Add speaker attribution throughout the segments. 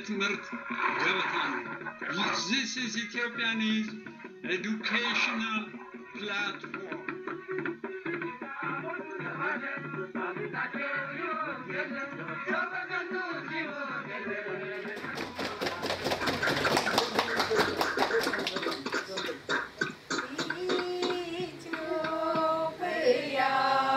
Speaker 1: የትምህርት ገበታ ነው። This is Ethiopianese educational platform.
Speaker 2: ኢትዮጵያ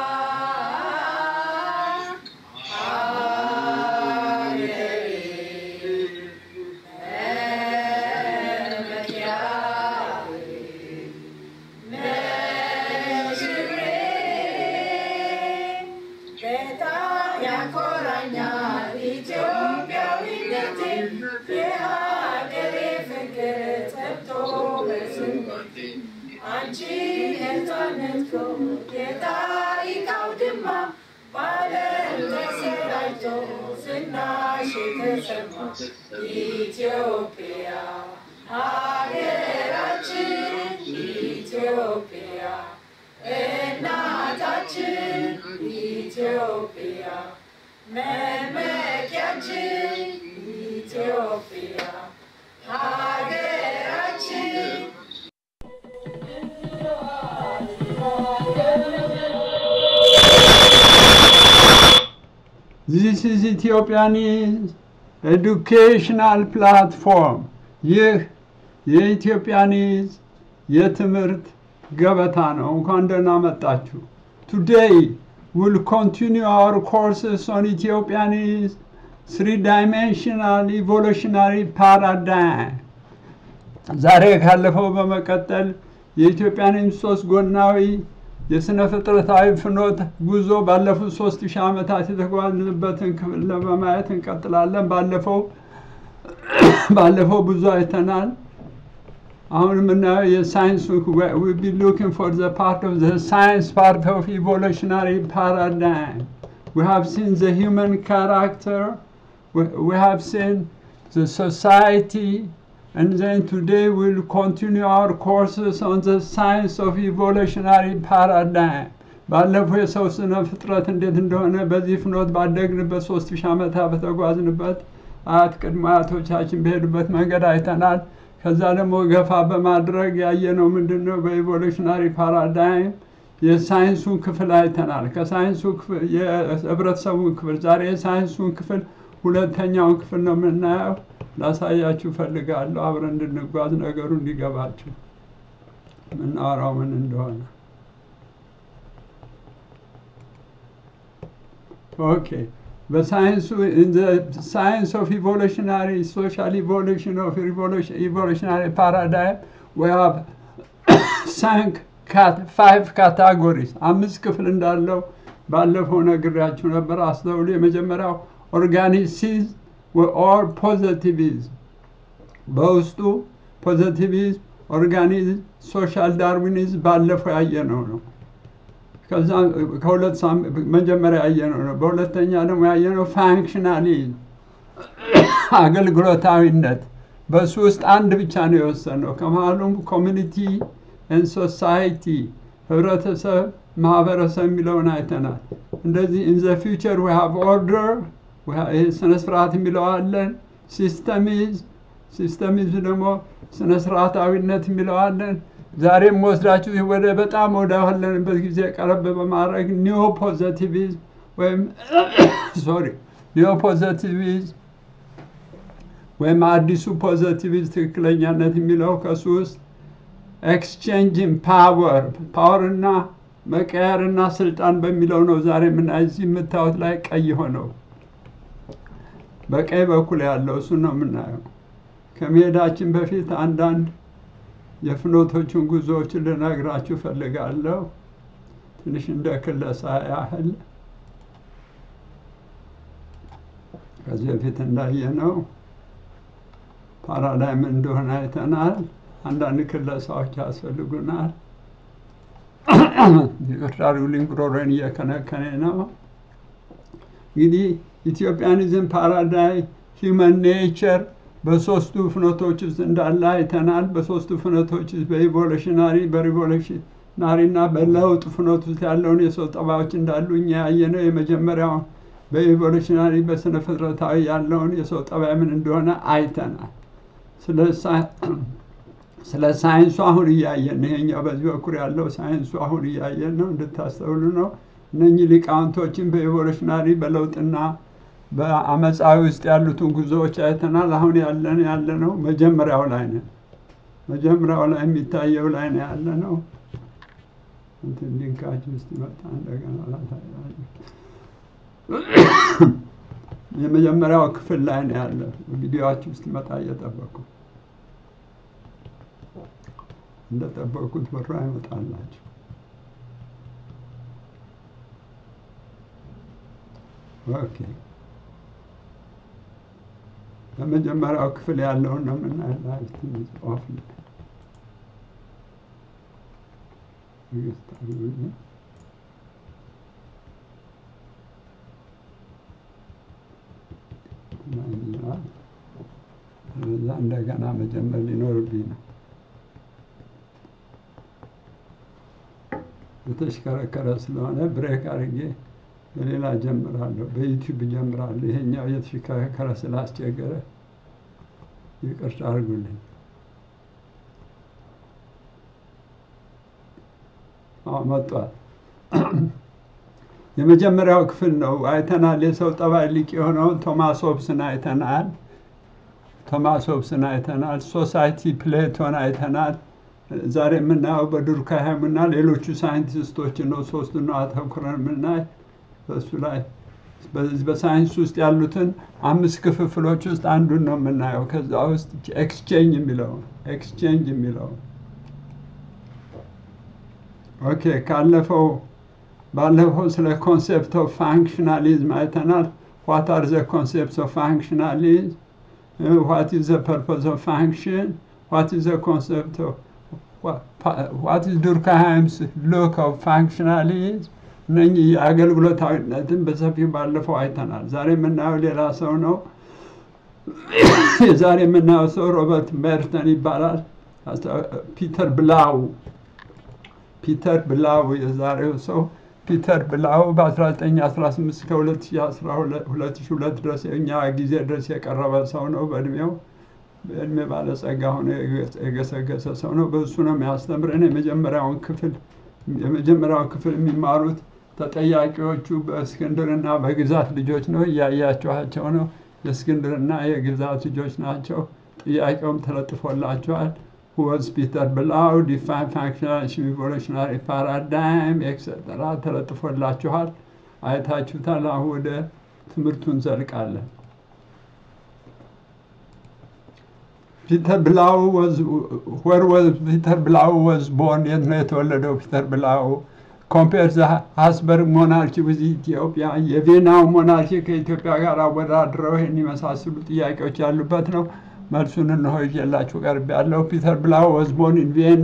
Speaker 2: በጣም ያኮራኛል ኢትዮጵያዊነቴ የሀገሬ ፍቅር ጠብቶ በስሜቴ አንቺ ነፃነት የታሪክ አውድማ በዓለም ተሰራጭቶ ዝናሽ የተሰማ ኢትዮጵያ ሀገራችን ኢትዮጵያ እናታችን ኢትዮጵያ መመኪያችን ኢትዮጵያ ሀገራችን
Speaker 1: This is Ethiopianese educational platform. ይህ የኢትዮጵያኒዝ የትምህርት ገበታ ነው። እንኳን ደህና መጣችሁ። Today we'll continue our courses on Ethiopianese three-dimensional evolutionary paradigm. ዛሬ ካለፈው በመቀጠል የኢትዮጵያንን ሶስት ጎናዊ የስነ ፍጥረታዊ ፍኖት ጉዞ ባለፉት ሶስት ሺህ ዓመታት የተጓዝንበትን ክፍል ለማየት እንቀጥላለን። ባለፈው ባለፈው ብዙ አይተናል። አሁን የምናየው የሳይንስ we be looking for the part of the science part of evolutionary paradigm. We have seen the human character, we, we have seen the society, and then today we'll continue our courses on the science of evolutionary paradigm. ባለፈው የሰው ስነ ፍጥረት እንዴት እንደሆነ በዚህ ፍኖት ባደግንበት ሶስት ሺህ ዓመታት በተጓዝንበት አያት ቅድመ አያቶቻችን በሄዱበት መንገድ አይተናል። ከዛ ደግሞ ገፋ በማድረግ ያየነው ምንድን ነው? በኢቮሉሽናሪ ፓራዳይም የሳይንሱን ክፍል አይተናል። ከሳይንሱ ክፍል የህብረተሰቡን ክፍል ዛሬ የሳይንሱን ክፍል ሁለተኛውን ክፍል ነው የምናየው። ላሳያችሁ ፈልጋለሁ። አብረን እንድንጓዝ ነገሩ እንዲገባችሁ የምናወራው ምን እንደሆነ። ኦኬ በሳይንሱ in the science of evolutionary social evolution of evolution, evolutionary paradigm we have cinq cat five categories አምስት ክፍል እንዳለው ባለፈው ነግሬያችሁ ነበር። አስተውሉ። የመጀመሪያው ኦርጋኒሲዝም ኦር ፖዘቲቪዝም በውስጡ ፖዘቲቪዝም፣ ኦርጋኒዝም፣ ሶሻል ዳርዊኒዝም ባለፈው ያየነው ነው። ከዛ ከሁለት ሳምንት መጀመሪያ ያየነው ነው። በሁለተኛ ደግሞ ያየነው ፋንክሽናሊዝም አገልግሎታዊነት፣ በሱ ውስጥ አንድ ብቻ ነው የወሰነው። ከመሀሉም ኮሚኒቲ ኤንድ ሶሳይቲ ህብረተሰብ፣ ማህበረሰብ የሚለውን አይተናል። እንደዚህ ኢን ዘ ፊውቸር ዊ ሃቭ ኦርደር ይሄ ስነ ስርዓት የሚለው አለን። ሲስተሚዝም ሲስተሚዝም ደግሞ ስነ ስርዓታዊነት የሚለው አለን። ዛሬም ወስዳችሁ ወደ በጣም ወደ ባለንበት ጊዜ ቀረብ በማድረግ ኒዮ ፖዘቲቪዝም ወይም ሶሪ ኒዮ ፖዘቲቪዝም ወይም አዲሱ ፖዘቲቪዝም ትክክለኛነት የሚለው ከሱ ውስጥ ኤክስቼንጅን ፓወር ፓወርና መቀየርና ስልጣን በሚለው ነው ዛሬ ምና እዚህ የምታዩት ላይ ቀይ ሆነው በቀኝ በኩል ያለው እሱ ነው የምናየው። ከመሄዳችን በፊት አንዳንድ የፍኖቶቹን ጉዞዎችን ልነግራችሁ ፈልጋለሁ። ትንሽ እንደ ክለሳ ያህል ከዚህ በፊት እንዳየነው ፓራዳይም እንደሆነ አይተናል። አንዳንድ ክለሳዎች ያስፈልጉናል። ይቅርታ ሩሊንግ ጉሮሮን እየከነከኔ ነው። እንግዲህ ኢትዮጵያኒዝም ፓራዳይ ሂውመን ኔቸር በሶስቱ ፍኖቶች ውስጥ እንዳለ አይተናል። በሶስቱ ፍኖቶች ውስጥ በኢቮሉሽናሪ በሪቮሉሽናሪ እና በለውጥ ፍኖት ውስጥ ያለውን የሰው ጠባዮች እንዳሉ እኛ ያየነው የመጀመሪያው በኢቮሉሽናሪ በስነ ፍጥረታዊ ያለውን የሰው ጠባይ ምን እንደሆነ አይተናል። ስለ ሳ- ስለ ሳይንሱ አሁን እያየን ይሄኛው በዚህ በኩል ያለው ሳይንሱ አሁን እያየን ነው፣ እንድታስተውሉ ነው። እነኚህ ሊቃውንቶችን በኢቮሉሽናሪ በለውጥና በአመፃዊ ውስጥ ያሉትን ጉዞዎች አይተናል። አሁን ያለን ያለ ነው መጀመሪያው ላይ ነን። መጀመሪያው ላይ የሚታየው ላይ ነው ያለ ነው። እንትን ሊንካችን ውስጥ ይመጣ እንደገና ላሳያችሁ። የመጀመሪያው ክፍል ላይ ነው ያለ። ቪዲዮችሁ ውስጥ ይመጣ እየጠበቁ እንደጠበቁት በራ ይመጣላችሁ። ኦኬ በመጀመሪያው ክፍል ያለውን ነው የምናየው። ላይ ትንሽ ኦፍ ነው። ትዕግስት አድርጉልኝ። ይላል። ከዛ እንደገና መጀመር ሊኖርብኝ ነው። የተሽከረከረ ስለሆነ ብሬክ አድርጌ በሌላ ጀምራለሁ፣ በዩቲዩብ ጀምራለሁ። ይሄኛው የተሽከረከረ ስላስቸገረ ይቅርታ አድርጉልኝ። አዎ መጥቷል። የመጀመሪያው ክፍል ነው አይተናል። የሰው ጠባይ ሊቅ የሆነውን ቶማስ ሆብስን አይተናል። ቶማስ ሆብስን አይተናል። ሶሳይቲ ፕሌቶን አይተናል። ዛሬ የምናየው በዱርካይምና ሌሎቹ ሳይንቲስቶች ነው። ሶስቱን ነው አተኩረን የምናይ በሱ ላይ በዚህ በሳይንስ ውስጥ ያሉትን አምስት ክፍፍሎች ውስጥ አንዱን ነው የምናየው። ከዛ ውስጥ ኤክስቼንጅ የሚለው ኤክስቼንጅ የሚለው ኦኬ ካለፈው ባለፈው ስለ ኮንሴፕት ኦፍ ፋንክሽናሊዝም አይተናል። ዋት አር ዘ ኮንሴፕት ኦፍ ፋንክሽናሊዝም ዋት ኢዝ ዘ ፐርፖዝ ኦፍ ፋንክሽን ዋት ኢዝ ዘ ኮንሴፕት ኦፍ ዋት ኢዝ ዱርካሃይምስ ሉክ ኦፍ ፋንክሽናሊዝም እነኚህ የአገልግሎታዊነትን በሰፊው ባለፈው አይተናል። ዛሬ የምናየው ሌላ ሰው ነው። የዛሬ የምናየው ሰው ሮበርት ሜርተን ይባላል። ፒተር ብላው ፒተር ብላው የዛሬው ሰው ፒተር ብላው በ1918 እስከ 2002 ድረስ እኛ ጊዜ ድረስ የቀረበ ሰው ነው። በእድሜው በእድሜ ባለጸጋ ሆኖ የገሰገሰ ሰው ነው። በእሱ ነው የሚያስተምረን። የመጀመሪያውን ክፍል የመጀመሪያው ክፍል የሚማሩት ተጠያቂዎቹ በእስክንድርና በግዛት ልጆች ነው። እያያችኋቸው ነው። የእስክንድርና የግዛት ልጆች ናቸው። ጥያቄውም ተለጥፎላቸዋል። was Peter Blau, define functional evolutionary paradigm, ኤክሰተራ ተለጥፎላችኋል። አይታችሁታል። አሁን ወደ ትምህርቱ እንዘልቃለን። ፒተር ብላው ወር ፒተር ብላው ወዝ ቦርን የት ነው የተወለደው? ፒተር ብላው ኮምፔር ዘ ሃስበርግ ሞናርኪ ዊዝ ኢትዮጵያ የቬናው ሞናርኪ ከኢትዮጵያ ጋር አወዳድረው ይህን የመሳሰሉ ጥያቄዎች ያሉበት ነው። መልሱን እንሆ ይዤላችሁ ቀርብ ያለው ፒተር ብላው ወዝ ቦርን ኢን ቪየና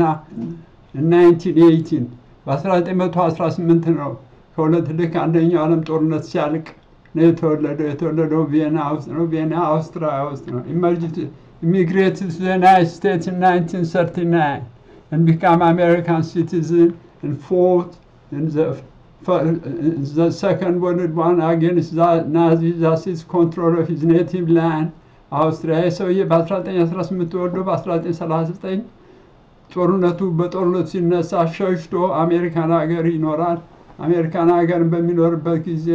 Speaker 1: 1918 በ1918 ነው። ከሁለት ልክ አንደኛው ዓለም ጦርነት ሲያልቅ ነው የተወለደው። የተወለደው ቪየና ውስጥ ነው። ቪየና አውስትሪያ ውስጥ ነው። immigrated to the United States in 1939 and became American citizen and fought in the, in the Second World War against the Nazis as his control of his native land. አውስትሪያ ሰውዬ በ1918 ተወልዶ በ1939 ጦርነቱ በጦርነቱ ሲነሳ ሸሽቶ አሜሪካን ሀገር ይኖራል። አሜሪካን ሀገር በሚኖርበት ጊዜ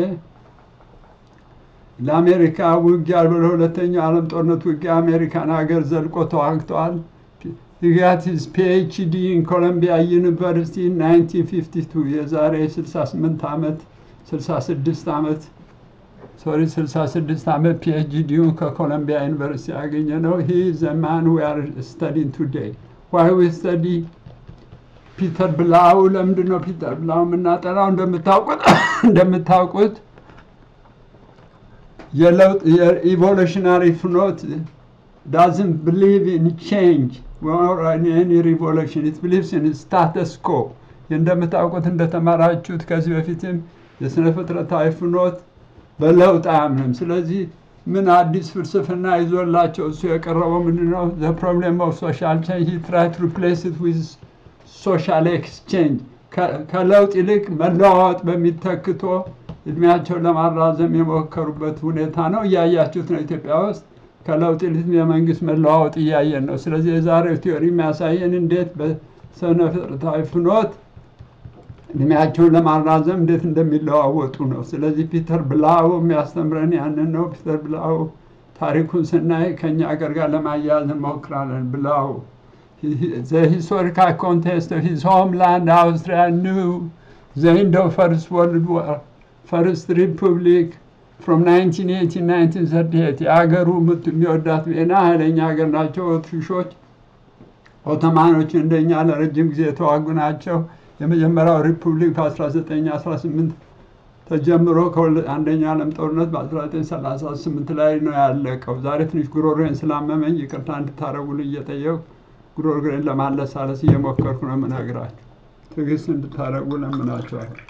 Speaker 1: ለአሜሪካ ውጊያ በሁለተኛው ዓለም ጦርነት ውጊያ አሜሪካን ሀገር ዘልቆ ተዋግተዋል። ሂጋት ሂዝ ፒኤችዲ ኢን ኮሎምቢያ ዩኒቨርሲቲ 1952 የዛሬ 68 ዓመት 66 ዓመት ሶሪ 66 ዓመት ፒኤችዲውን ከኮሎምቢያ ዩኒቨርሲቲ ያገኘ ነው። ሂ ዘ ማን ዊ አር ስተዲንግ ቱዴይ ዋይ ዊ ስተዲ ፒተር ብላው። ለምንድን ነው ፒተር ብላው የምናጠናው? እንደምታውቁት እንደምታውቁት የለውጥ የኢቮሉሽናሪ ፍኖት ዳዝንት ብሊቭ ኢን ቼንጅ ኤኒ ሪቮሉሽን ኢት ብሊቭስ ኢን ስታተስ ኮ። እንደምታውቁት እንደተማራችሁት ከዚህ በፊትም የስነ ፍጥረታዊ ፍኖት በለውጥ አያምንም። ስለዚህ ምን አዲስ ፍልስፍና ይዞላቸው እሱ የቀረበው ምንድን ነው? ዘ ፕሮብሌም ኦፍ ሶሻል ቼንጅ ሂ ትራይ ቱ ሪፕሌስ ኢት ዊዝ ሶሻል ኤክስቼንጅ ከለውጥ ይልቅ መለዋወጥ በሚተክቶ እድሜያቸውን ለማራዘም የሞከሩበት ሁኔታ ነው። እያያችሁት ነው። ኢትዮጵያ ውስጥ ከለውጥ ይልቅ የመንግስት መለዋወጥ እያየን ነው። ስለዚህ የዛሬው ቲዮሪ የሚያሳየን እንዴት በስነ ፍጥረታዊ ፍኖት እድሜያቸውን ለማራዘም እንዴት እንደሚለዋወጡ ነው። ስለዚህ ፒተር ብላው የሚያስተምረን ያንን ነው። ፒተር ብላው ታሪኩን ስናይ ከኛ ሀገር ጋር ለማያያዝ እንሞክራለን። ብላው the historical context of his homeland Austria knew the end of First World War, First Republic from 1918 1938 የሀገሩ ምት የሚወዳት ቬና ኃይለኛ ሀገር ናቸው። ኦትሪሾች ኦቶማኖች እንደኛ ለረጅም ጊዜ የተዋጉ ናቸው። የመጀመሪያው ሪፑብሊክ በ1918 ተጀምሮ ከአንደኛ ዓለም ጦርነት በ1938 ላይ ነው ያለቀው። ዛሬ ትንሽ ጉሮሮን ስላመመኝ ይቅርታ እንድታረጉልኝ እየጠየቁ ጉሮሮን ለማለሳለስ እየሞከርኩ ነው የምነግራችሁ። ትዕግስት እንድታረጉ ለምናቸዋለሁ።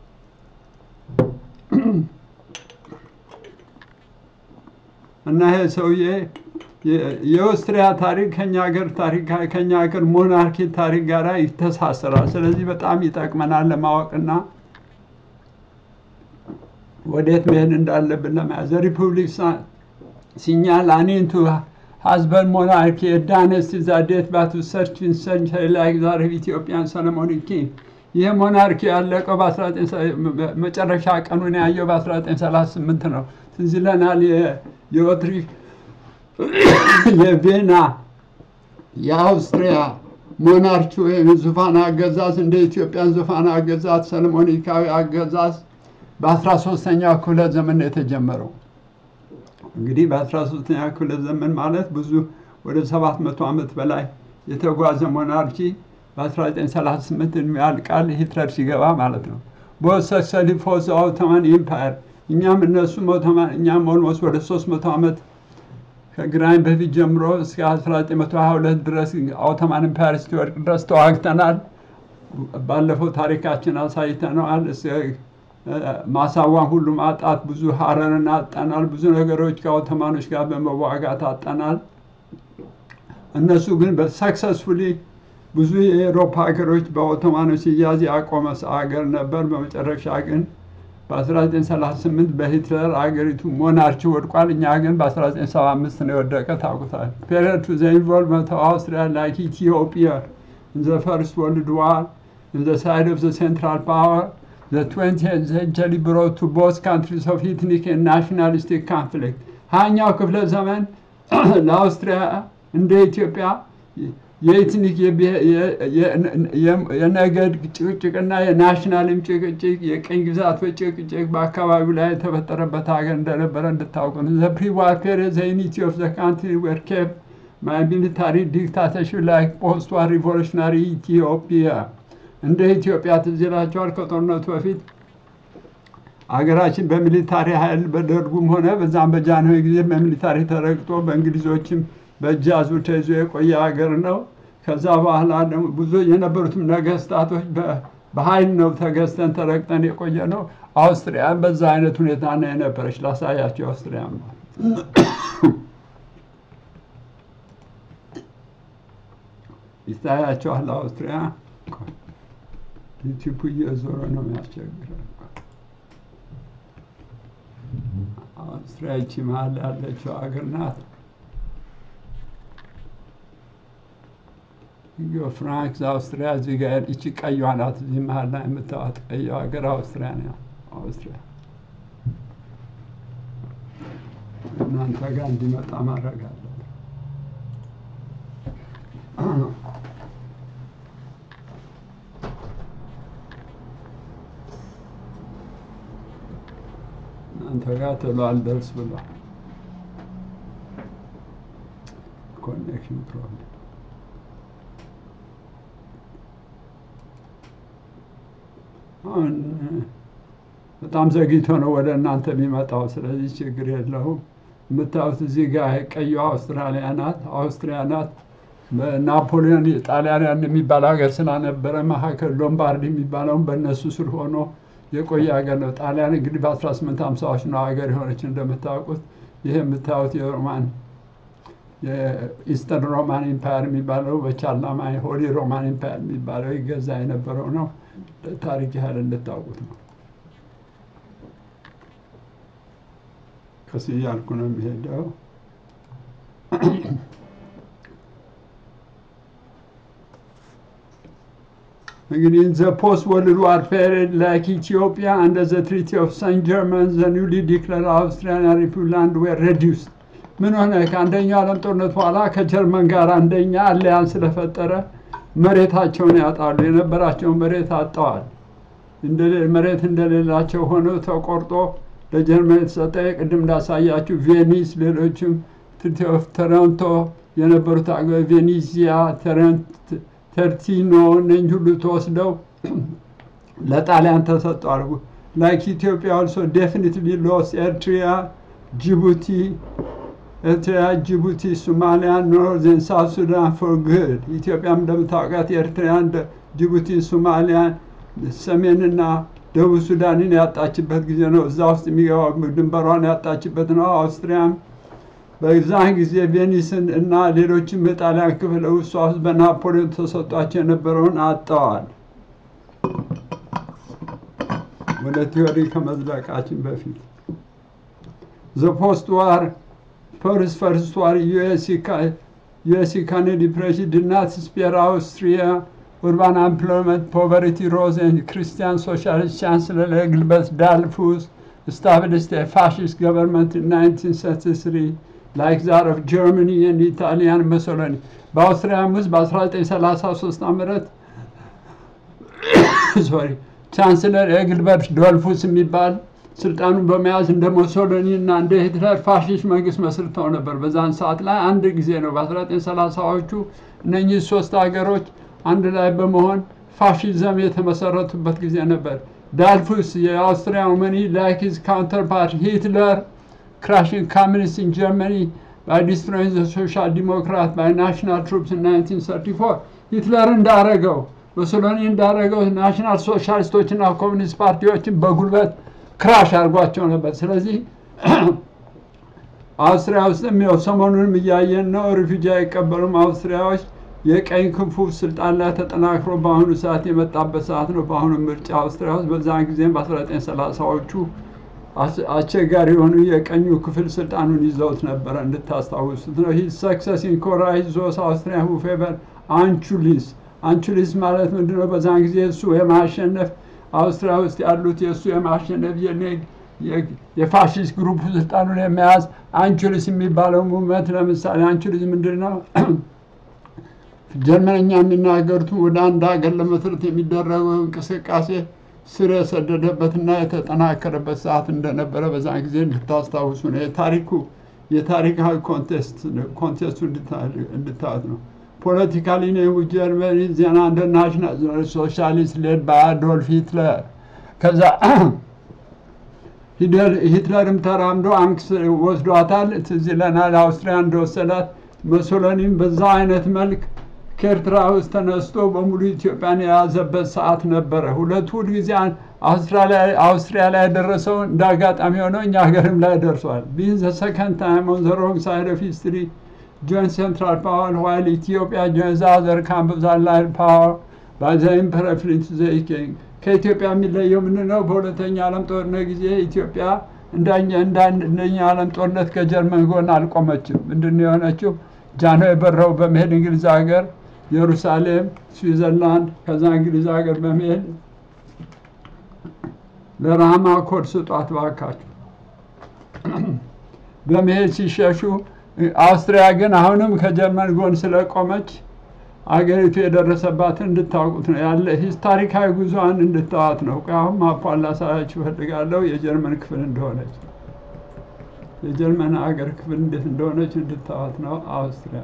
Speaker 1: እና ይሄ ሰውዬ የኦስትሪያ ታሪክ ከኛ ሀገር ታሪክ ከኛ ሀገር ሞናርኪ ታሪክ ጋር ይተሳሰራል። ስለዚህ በጣም ይጠቅመናል ለማወቅና ወዴት መሄድ እንዳለብን ለመያዝ ሪፑብሊክ ሲኛል አኔንቱ ሀዝበን ሞናርኪ ዳይነስቲ ዛዴት ባቱ ሰርችን ሰንቸሪ ላይ ዛሬ ኢትዮጵያን ሰለሞኒክ ኪንግ ይህ ሞናርኪ ያለቀው መጨረሻ ቀኑን ያየው በ1938 ነው። ትዝ ይለናል የኦትሪክ የቬና የአውስትሪያ ሞናርኪ ወይም ዙፋን አገዛዝ እንደ ኢትዮጵያን ዙፋን አገዛዝ ሰለሞኒካዊ አገዛዝ በ13ኛው ክፍለ ዘመን ነው የተጀመረው። እንግዲህ በ13ኛ ክፍለ ዘመን ማለት ብዙ ወደ 700 ዓመት በላይ የተጓዘ ሞናርኪ በ1938 እድሜ ያልቃል ሂትለር ሲገባ ማለት ነው። በወሰሰሊ ፎዝ ኦቶማን ኢምፓየር እኛም እነሱም ኦቶማን እኛም ኦልሞስት ወደ 300 ዓመት ከግራኝ በፊት ጀምሮ እስከ 1922 ድረስ ኦቶማን ኢምፓየር እስኪወድቅ ድረስ ተዋግተናል። ባለፈው ታሪካችን አሳይተነዋል። ማሳዋን ሁሉ ማጣት፣ ብዙ ሀረርን አጠናል። ብዙ ነገሮች ከኦቶማኖች ጋር በመዋጋት አጠናል። እነሱ ግን በሰክሰስፉሊ ብዙ የኤሮፓ ሀገሮች በኦቶማኖች ሲያዝ ያቆመ ሀገር ነበር። በመጨረሻ ግን በ1938 በሂትለር አገሪቱ ሞናርኪ ወድቋል። እኛ ግን በ1975 ነው የወደቀ ታውቁታል። ፔሪድ ቱ ዘ ኢንቮልቭመንት ኦፍ አውስትሪያ ላይክ ኢትዮጵያ ኢን ዘ ፈርስት ወርልድ ዋር ኢን ዘ ሳይድ ኦፍ ዘ ሴንትራል ፓወር the 20th century brought to both countries of ethnic and nationalistic conflict ሀያኛው ክፍለ ዘመን ለአውስትሪያ እንደ ኢትዮጵያ የኤትኒክ የነገድ ጭቅጭቅና የናሽናልም ጭቅጭቅ የቅኝ ግዛቶች ጭቅጭቅ በአካባቢው ላይ የተፈጠረበት ሀገር እንደነበረ እንድታውቁ ነው። ዘ ፕሪዋር ፔሪድ ዘ ዩኒቲ ኦፍ ዘ ካንትሪ ወር ኬፕ ማይ ሚሊታሪ ዲክታተርሽፕ ላይክ ፖስት ዋር ሪቮሉሽናሪ ኢትዮጵያ እንደ ኢትዮጵያ ትዝ ይላቸዋል። ከጦርነቱ በፊት አገራችን በሚሊታሪ ኃይል በደርጉም ሆነ በዛም በጃንሆይ ጊዜ በሚሊታሪ ተረግጦ በእንግሊዞችም በእጅ አዙር ተይዞ የቆየ ሀገር ነው። ከዛ በኋላ ደግሞ ብዙ የነበሩትም ነገስታቶች በኃይል ነው ተገዝተን ተረግጠን የቆየ ነው። አውስትሪያን በዛ አይነት ሁኔታ ነው የነበረች። ላሳያቸው አውስትሪያ ይታያቸዋል። አውስትሪያ ዩቲዩብ እየዞረ ነው የሚያስቸግረው። አውስትሪያ ይቺ መሀል ያለችው ሀገር ናት። ኢዮ ፍራንክስ አውስትሪያ እዚህ ጋር ይቺ ቀይዋ ናት። እዚህ መሀል ላይ የምታዋት ቀይዋ ሀገር አውስትሪያ ነው። አውስትሪያ እናንተ ጋር እንዲመጣ ማድረግ አለ እናንተ ጋር ቶሎ አልደርስ ብሏል። ኮኔክሽን ፕሮብሌም አሁን በጣም ዘግይቶ ነው ወደ እናንተ የሚመጣው። ስለዚህ ችግር የለውም። የምታዩት እዚህ ጋር ቀይዋ አውስትራሊያ ናት። አውስትሪያ ናት። በናፖሊዮን ጣሊያን የሚባል ሀገር ስላነበረ መካከል ሎምባርዲ የሚባለውን በእነሱ ስር ሆኖ የቆየ ሀገር ነው። ጣሊያን እንግዲህ በ1850ዎች ነው ሀገር የሆነች እንደምታውቁት። ይህ የምታዩት የሮማን የኢስተርን ሮማን ኢምፓየር የሚባለው በቻርላማ ሆሊ ሮማን ኢምፓየር የሚባለው ይገዛ የነበረው ነው። ታሪክ ያህል እንድታውቁት ነው። ቀስ እያልኩ ነው የሚሄደው። እንግዲህ ዘ ፖስት ወርልድ ዋር ፔሪድ ላይክ ኢትዮጵያ አንደ ዘ ትሪቲ ኦፍ ሰን ጀርመን ዘ ኒውሊ ዲክለር አውስትሪያን ሪፑብላንድ ዌር ሬዲዩስድ ምን ሆነ? ከአንደኛው ዓለም ጦርነት በኋላ ከጀርመን ጋር አንደኛ አሊያንስ ስለፈጠረ መሬታቸውን ያጣሉ። የነበራቸውን መሬት አጥተዋል። እንደሌ- መሬት እንደሌላቸው ሆነው ተቆርጦ ለጀርመን የተሰጠ ቅድም እንዳሳያችሁ ቬኒስ፣ ሌሎችም ትሪቲ ኦፍ ተረንቶ የነበሩት አገ- ቬኒዚያ፣ ተረንት- ተርቲኖ እነኝህ ሁሉ ተወስደው ለጣሊያን ተሰጥቷል። ላይክ ኢትዮጵያ ኦልሶ ዴፊኒትሊ ሎስ ኤርትሪያ፣ ጅቡቲ ኤርትራ፣ ጅቡቲ፣ ሶማሊያ፣ ኖርዘርን ሳውት ሱዳን ፎር ጉድ። ኢትዮጵያም እንደምታውቃት ኤርትራን፣ ደ- ጅቡቲ፣ ሶማሊያን፣ ሰሜንና ደቡብ ሱዳንን ያጣችበት ጊዜ ነው። እዛ ውስጥ የሚገባው ድንበሯን ያጣችበት ነው። አውስትሪያም በዛን ጊዜ ቬኒስን እና ሌሎችም የጣሊያን ክፍል ውስጥ ውስጥ በናፖሊዮን ተሰጧቸው የነበረውን አጥተዋል። ወደ ቲዮሪ ከመዝለቃችን በፊት ዘ ፖስት ዋር ፈርስት ፈርስት ዋር ዩኤስ ኢኮኖሚ ዲፕሬሽን did not spare Austria urban employment poverty rose and Christian socialist chancellor Engelbert Dollfuss established a fascist government in 1933 like that of Germany and Italy and Mussolini በአውስትሪያም ውስጥ በ1933 ዓመት ሶሪ ቻንስለር ኤግልበርት ዶልፉስ የሚባል ስልጣኑን በመያዝ እንደ ሞሶሎኒ እና እንደ ሂትለር ፋሽስት መንግስት መስርተው ነበር። በዛን ሰዓት ላይ አንድ ጊዜ ነው በ1930ዎቹ እነኚህ ሶስት ሀገሮች አንድ ላይ በመሆን ፋሽዝም የተመሰረቱበት ጊዜ ነበር። ዳልፉስ የአውስትሪያ መኒ ላይክ ሂዝ ካውንተርፓርት ሂትለር ክራሽንግ ኮሚኒስት ኢን ጀርመኒ ባይ ዲስትሮይንግ ዘ ሶሻል ዲሞክራት ባይ ናሽናል ትሩፕስ ኢን 1934 ሂትለር እንዳረገው ሙሶሎኒ እንዳረገው ናሽናል ሶሻሊስቶችና ኮሚኒስት ፓርቲዎችን በጉልበት ክራሽ አድርጓቸው ነበር። ስለዚህ አውስትሪያ ውስጥም ያው ሰሞኑንም እያየን ነው። ሪፊጂ አይቀበሉም አውስትሪያዎች። የቀኝ ክንፉ ስልጣን ላይ ተጠናክሮ በአሁኑ ሰዓት የመጣበት ሰዓት ነው። በአሁኑ ምርጫ አውስትሪያ ውስጥ በዛን ጊዜም በ1930ዎቹ አስቸጋሪ የሆኑ የቀኙ ክፍል ስልጣኑን ይዘውት ነበረ። እንድታስታውሱት ነው። ሂዝ ሰክሰስ ኢን ኮራይዝ ዞስ አውስትሪያ ሁ ፌቨር አንቹሊስ አንቹሊስ ማለት ምንድነው? በዛን ጊዜ እሱ የማሸነፍ አውስትሪያ ውስጥ ያሉት የእሱ የማሸነፍ የፋሽስት ግሩፕ ስልጣኑን የመያዝ አንቹሊስ የሚባለው ሙቭመንት ለምሳሌ አንቹሊስ ምንድን ነው? ጀርመንኛ የሚናገሩትን ወደ አንድ ሀገር ለመስረት የሚደረገው እንቅስቃሴ ስር የሰደደበትና የተጠናከረበት ሰዓት እንደነበረ በዛን ጊዜ እንድታስታውሱ ነው። የታሪኩ የታሪካዊ ኮንቴስቱ እንድታዩት ነው። ፖለቲካሊ ነው ጀርመኒ ዜና እንደ ናሽናል ሶሻሊስት ሌድ በአዶልፍ ሂትለር ከዛ ሂትለርም ተራምዶ አንክስ ወስዷታል። ትዝ ይለናል አውስትሪያ እንደወሰዳት። ሙሶሎኒም በዛ አይነት መልክ ከኤርትራ ውስጥ ተነስቶ በሙሉ ኢትዮጵያን የያዘበት ሰዓት ነበረ። ሁለቱ ሁልጊዜ አውስትሪያ ላይ የደረሰው እንደ አጋጣሚ ሆነው እኛ ሀገርም ላይ ደርሷል። ቢን ዘ ሰከንድ ታይም ኦን ዘ ሮንግ ሳይድ ኦፍ ሂስትሪ joined Central Power while Ethiopia joins the other camp of the Allied power by the Emperor Prince King. ከኢትዮጵያ የሚለየው ምንድን ነው? በሁለተኛ ዓለም ጦርነት ጊዜ ኢትዮጵያ እንደኛ ዓለም ጦርነት ከጀርመን ጎን አልቆመችም። ምንድን ነው የሆነችው? ጃንሆይ በረው በመሄድ እንግሊዝ ሀገር፣ ኢየሩሳሌም፣ ስዊዘርላንድ ከዛ እንግሊዝ ሀገር በመሄድ ለራማ ኮድ ስጧት ባካችሁ በመሄድ ሲሸሹ አውስትሪያ ግን አሁንም ከጀርመን ጎን ስለቆመች አገሪቱ የደረሰባትን እንድታውቁት ነው ያለ ታሪካዊ ጉዞዋን እንድታዋት ነው። አሁን ማፓን ላሳያችሁ እፈልጋለሁ የጀርመን ክፍል እንደሆነች የጀርመን አገር ክፍል እንዴት እንደሆነች እንድታዋት ነው። አውስትሪያ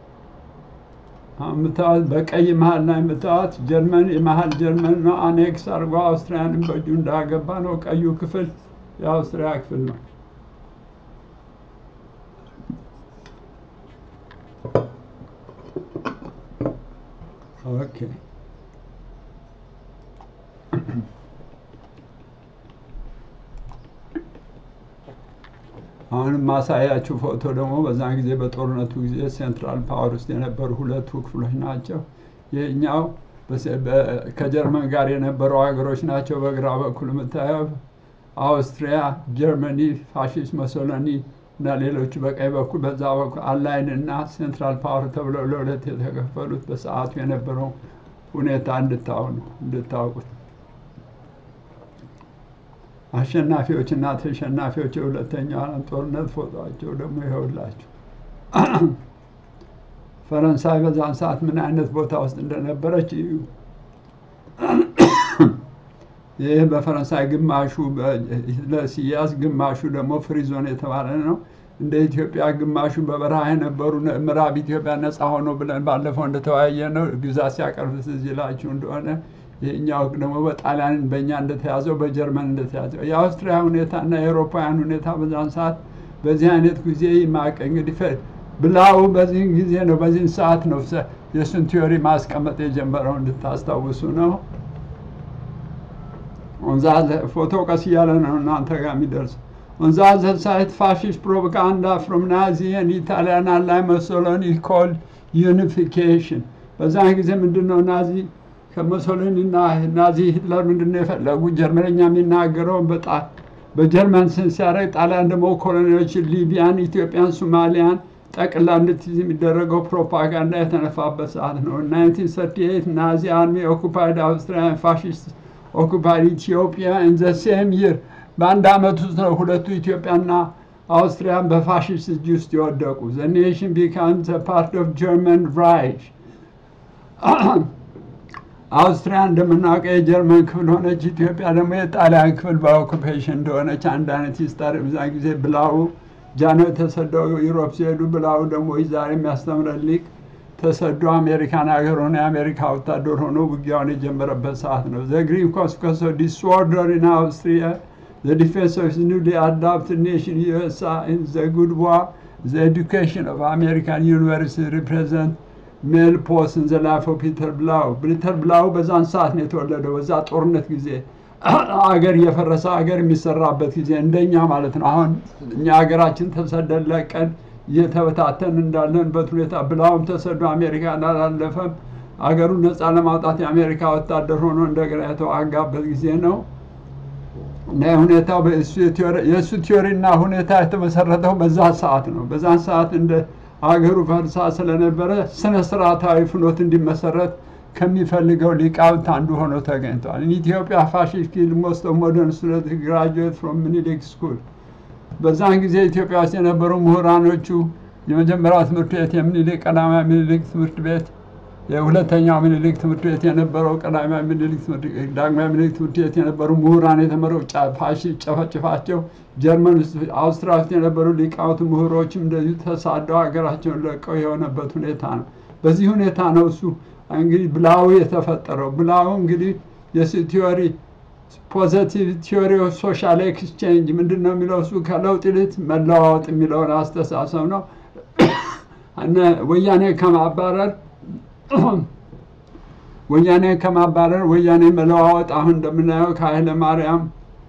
Speaker 1: የምታዋት በቀይ መሀል ላይ የምታዋት ጀርመን የመሀል ጀርመን ነው። አኔክስ አድርጎ አውስትሪያንም በእጁ እንዳገባ ነው። ቀዩ ክፍል የአውስትሪያ ክፍል ነው። ኦኬ አሁንም ማሳያችሁ ፎቶ ደግሞ በዛን ጊዜ በጦርነቱ ጊዜ ሴንትራል ፓወር ውስጥ የነበሩ ሁለቱ ክፍሎች ናቸው። ይህኛው ከጀርመን ጋር የነበሩ ሀገሮች ናቸው። በግራ በኩል የምታየው አውስትሪያ፣ ጀርመኒ፣ ፋሽስት ሞሶሎኒ እና ሌሎቹ በቀኝ በኩል በዛ በኩል አላይን እና ሴንትራል ፓወር ተብለው ለሁለት የተከፈሉት በሰዓቱ የነበረው ሁኔታ እንድታውኑ እንድታውቁት አሸናፊዎች እና ተሸናፊዎች የሁለተኛው ዓለም ጦርነት ፎቶቸው ደግሞ ይኸውላችሁ። ፈረንሳይ በዛን ሰዓት ምን አይነት ቦታ ውስጥ እንደነበረች እዩ። ይህ በፈረንሳይ ግማሹ በሂትለር ሲያዝ ግማሹ ደግሞ ፍሪዞን የተባለ ነው። እንደ ኢትዮጵያ ግማሹ በበረሃ የነበሩ ምዕራብ ኢትዮጵያ ነፃ ሆኖ ብለን ባለፈው እንደተወያየ ነው ግዛት ሲያቀርብ ትዝ ይላችሁ እንደሆነ ይህኛው ደግሞ በጣሊያን በእኛ እንደተያዘው በጀርመን እንደተያዘው የአውስትሪያ ሁኔታ እና የአውሮፓውያን ሁኔታ በዛን ሰዓት በዚህ አይነት ጊዜ ይማቅ እንግዲህ ብላው በዚህን ጊዜ ነው በዚህን ሰዓት ነው የእሱን ቲዮሪ ማስቀመጥ የጀመረው እንድታስታውሱ ነው። ኦንዛ ፎቶ ቀስ እያለ ነው እናንተ ጋር የሚደርስ ኦንዛ ሳይት ፋሽስት ፕሮፓጋንዳ ፍሮም ናዚ ኤንድ ኢታሊያን አላይ ሞሶሎኒ ኮልድ ዩኒፊኬሽን በዛን ጊዜ ምንድን ነው ናዚ ከሞሶሎኒ እና ናዚ ሂትለር ምንድን ነው የፈለጉ ጀርመንኛ የሚናገረውን በጣም በጀርመን ስን ሲያደርግ ጣሊያን ደግሞ ኮሎኒዎችን ሊቢያን፣ ኢትዮጵያን፣ ሶማሊያን ጠቅላ እንድትይዝ የሚደረገው ፕሮፓጋንዳ የተነፋበት ሰዓት ነው። 1938 ናዚ አርሚ ኦኩፓይድ አውስትሪያን ፋሽስት ኦኩፓይድ ኢትዮጵያ ኢን ዘ ሴም ይር በአንድ ዓመት ውስጥ ነው ሁለቱ ኢትዮጵያና አውስትሪያን በፋሽስት እጅ ውስጥ የወደቁ። ዘ ኔሽን ቢካም ዘ ፓርት ኦፍ ጀርመን ራይች አውስትሪያ እንደምናውቀው የጀርመን ክፍል ሆነች። ኢትዮጵያ ደግሞ የጣሊያን ክፍል በኦኩፔሽን እንደሆነች አንድ አይነት ሂስታሪ በዛ ጊዜ ብላው ጃኖ ተሰደው ዩሮፕ ሲሄዱ ብላው ደግሞ ዛሬ የሚያስተምረን ሊቅ ተሰዶ አሜሪካን ሀገር ሆነ የአሜሪካ ወታደር ሆኖ ውጊያውን የጀመረበት ሰዓት ነው። ዘ ግሪን ኮንስኮንስ ኦፍ ዲስኦርደር ኢን አውስትሪያ ዘ ዲፌንስ ኦፍ ኒውሊ አዳፕትድ ኔሽን ዩኤስኤ ኢን ዘ ጉድ ዋር ዘ ኤዱኬሽን ኦፍ አሜሪካን ዩኒቨርሲቲ ሪፕሬዘንት ሜል ፖስን ዘ ላይፍ ኦፍ ፒተር ብላው ፒተር ብላው በዛን ሰዓት ነው የተወለደው። በዛ ጦርነት ጊዜ አገር እየፈረሰ አገር የሚሰራበት ጊዜ እንደኛ ማለት ነው። አሁን እኛ ሀገራችን ተሰደን ለቀን እየተበታተን እንዳለንበት ሁኔታ ብላውም ተሰዶ አሜሪካ አላለፈም። አገሩን ነፃ ለማውጣት የአሜሪካ ወታደር ሆኖ እንደገና የተዋጋበት ጊዜ ነው እና ሁኔታው የእሱ ቲዮሪና ሁኔታ የተመሰረተው በዛ ሰዓት ነው። በዛን ሰዓት እንደ አገሩ ፈርሳ ስለነበረ ስነ ስርዓታዊ ፍኖት እንዲመሰረት ከሚፈልገው ሊቃውንት አንዱ ሆኖ ተገኝቷል። ኢትዮጵያ ፋሽስት ኪል ሞስት ኦፍ ሞደርን ስቱደንት ግራጁዌት ፍሮም ሚኒሊክ ስኩል በዛን ጊዜ ኢትዮጵያ ውስጥ የነበሩ ምሁራኖቹ የመጀመሪያው ትምህርት ቤት የሚኒሊክ ቀዳማዊ ሚኒሊክ ትምህርት ቤት፣ የሁለተኛው ሚኒሊክ ትምህርት ቤት የነበረው ቀዳማዊ ሚኒሊክ ዳግማዊ ሚኒሊክ ትምህርት ቤት የነበሩ ምሁራን የተመረው ፋሽስት ጨፈጭፋቸው ጀርመን ውስጥ አውስትሪያ ውስጥ የነበሩ ሊቃውንት ምሁሮችም እንደዚሁ ተሳደው ሀገራቸውን ለቀው የሆነበት ሁኔታ ነው። በዚህ ሁኔታ ነው እሱ እንግዲህ ብላው የተፈጠረው። ብላው እንግዲህ የሱ ቲዮሪ ፖዘቲቭ ቲዮሪ ኦፍ ሶሻል ኤክስቼንጅ ምንድን ነው የሚለው እሱ ከለውጥ ይልቅ መለዋወጥ የሚለውን አስተሳሰብ ነው። ወያኔ ከማባረር ወያኔ ከማባረር ወያኔ መለዋወጥ አሁን እንደምናየው ከኃይለ ማርያም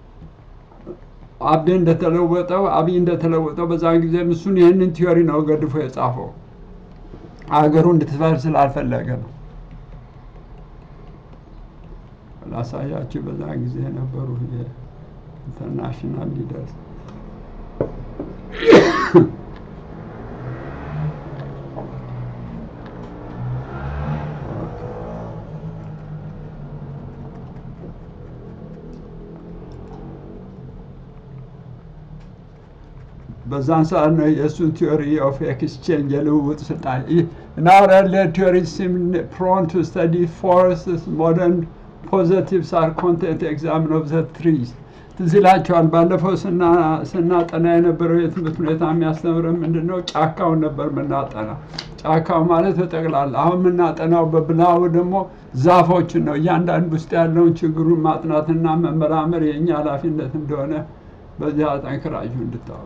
Speaker 1: አቤ እንደተለወጠው አብይ እንደተለወጠው በዛን ጊዜ እሱን ይህንን ቲዮሪ ነው ገድፎ የጻፈው አገሩ እንድትፈር ስላልፈለገ ነው። ላሳያችሁ በዛን ጊዜ የነበሩ የኢንተርናሽናል ሊደርስ በዛን ሰዓት ነው የእሱን ቲዮሪ ኦፍ ኤክስቼንጅ የልውውጥ ስልጣን ናው ኤርሊየር ቲዮሪ ሲም ፕሮን ቱ ስተዲ ፎርስስ ሞደርን ፖዘቲቭስ አር ኮንቴንት ኤግዛምን ኦፍ ዘ ትሪስ ትዝ ይላቸዋል። ባለፈው ስናጠና የነበረው የትምህርት ሁኔታ የሚያስተምረን ምንድን ነው? ጫካውን ነበር የምናጠና። ጫካው ማለት በጠቅላላ አሁን የምናጠናው በብላው ደግሞ ዛፎችን ነው። እያንዳንዱ ውስጥ ያለውን ችግሩን ማጥናትና መመራመር የእኛ ኃላፊነት እንደሆነ በዚያ ጠንክራችሁ እንድታወቁ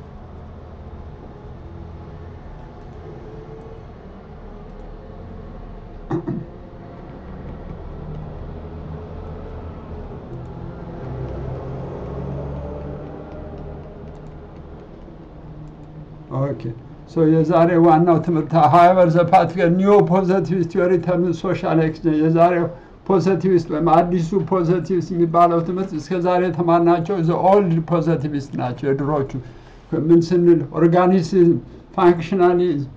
Speaker 1: ኦኬ ሶ የዛሬ ዋናው ትምህርት ሀይበር ዘ ፓትሪክ ኒዮ ፖዘቲቭ ቲዮሪ ተርም ሶሻል ኤክስቼንጅ የዛሬው ፖዘቲቪስት ወይም አዲሱ ፖዘቲቪስት የሚባለው ትምህርት እስከዛሬ የተማርናቸው ዘ ኦልድ ፖዘቲቪስት ናቸው። የድሮቹ ምን ስንል ኦርጋኒዝም፣ ፋንክሽናሊዝም፣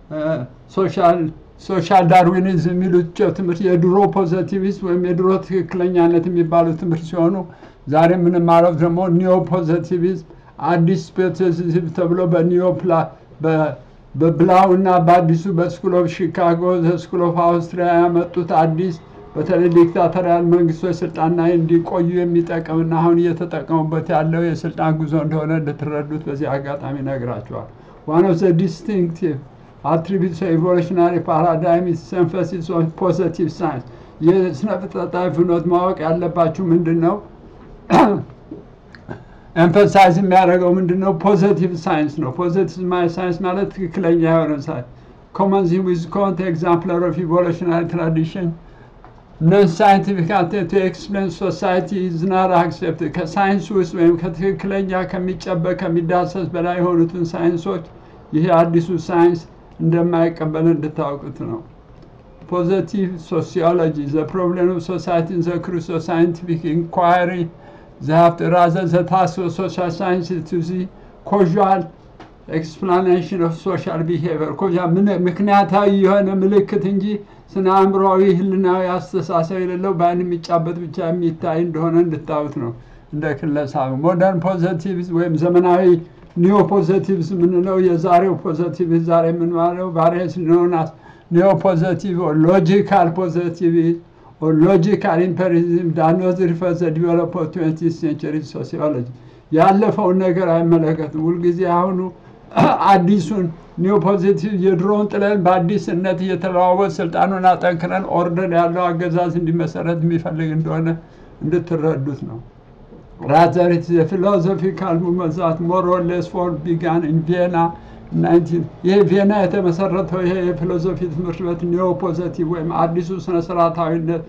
Speaker 1: ሶሻል ዳርዊኒዝም የሚሉት ትምህርት የድሮ ፖዘቲቪስት ወይም የድሮ ትክክለኛነት የሚባሉ ትምህርት ሲሆኑ ዛሬ የምንማረው ደግሞ ኒዮ ፖዘቲቪዝም አዲስ ፖዘቲቪዝም ተብሎ በኒዮ በብላው እና በአዲሱ በስኩል ኦፍ ሺካጎ ስኩል ኦፍ አውስትሪያ ያመጡት አዲስ በተለይ ዲክታተሪያል መንግስቶች ስልጣን ላይ እንዲቆዩ የሚጠቅምና አሁን እየተጠቀሙበት ያለው የስልጣን ጉዞ እንደሆነ እንድትረዱት በዚህ አጋጣሚ ነግራቸዋል። ዋን ኦፍ ዘ ዲስቲንክቲቭ አትሪቢዩትስ ኤቮሉሽናሪ ፓራዳይም ኢዝ ኤምፋሲስ ኦን ፖዘቲቭ ሳይንስ። የስነ ፍጥረታዊ ፍኖት ማወቅ ያለባችሁ ምንድን ነው? ኤምፈሳይዝ የሚያደርገው ምንድን ነው? ፖዘቲቭ ሳይንስ ነው። ፖዘቲቭ ሳይንስ ማለት ትክክለኛ የሆነ ሳይንስ ኮመንዚ ዊዝ ኮንት ኤግዛምፕለር ኦፍ ኢቮሉሽናሪ ትራዲሽን ነን ሳይንቲፊክ ቱ ኤክስፕሌን ሶሳይቲ ኢዝ ናት አክሴፕት ከሳይንስ ውስጥ ወይም ከትክክለኛ ከሚጨበቅ ከሚዳሰስ በላይ የሆኑትን ሳይንሶች ይሄ አዲሱ ሳይንስ እንደማይቀበል እንድታውቁት ነው። ፖዘቲቭ ሶሲዮሎጂ ዘ ፕሮብሌም ኦፍ ሶሳይቲ ዘ ክሩስ ኦፍ ሳይንቲፊክ ኢንኳሪ ዘሀፍት ራዘር ዘ ታስክ ኦፍ ሶሻል ሳይንስ ቱ ዚ ኮዣል ኤክስፕላኔሽን ኦፍ ሶሻል ቢሄቪየር ኮዣ ምክንያታዊ የሆነ ምልክት እንጂ ስነ አእምሮዊ ህልናዊ አስተሳሰብ የሌለው በአይን የሚጫበት ብቻ የሚታይ እንደሆነ እንድታዩት ነው። እንደ ክለሳ ሞደርን ፖዘቲቭዝ ወይም ዘመናዊ ኒዮ ፖዘቲቭዝ የምንለው የዛሬው ፖዘቲቭ ዛሬ የምንለው ቫሪየስ ኖናስ ኒዮ ፖዘቲቭ ሎጂካል ፖዘቲቭ ሎጂካል ኢምፔሪዝም ዳኖዝ ሪፈር ዘ ዲቨሎፕ ኦፍ ትዌንቲ ሴንቸሪ ሶሲዮሎጂ ያለፈውን ነገር አይመለከትም። ሁልጊዜ አሁኑ አዲሱን ኒዮ ፖዚቲቭ የድሮውን ጥለን በአዲስነት እየተለዋወጥ ስልጣኑን አጠንክረን ኦርደር ያለው አገዛዝ እንዲመሰረት የሚፈልግ እንደሆነ እንድትረዱት ነው። ራዘር የፊሎዞፊካል ሙቭመንት ዛት ሞር ኦር ሌስ ፎር ቢጋን ኢን ቪየና ይሄ ቪየና የተመሰረተው ይሄ የፊሎዞፊ ትምህርት ቤት ኒዮ ፖዘቲቭ ወይም አዲሱ ስነስርዓታዊነት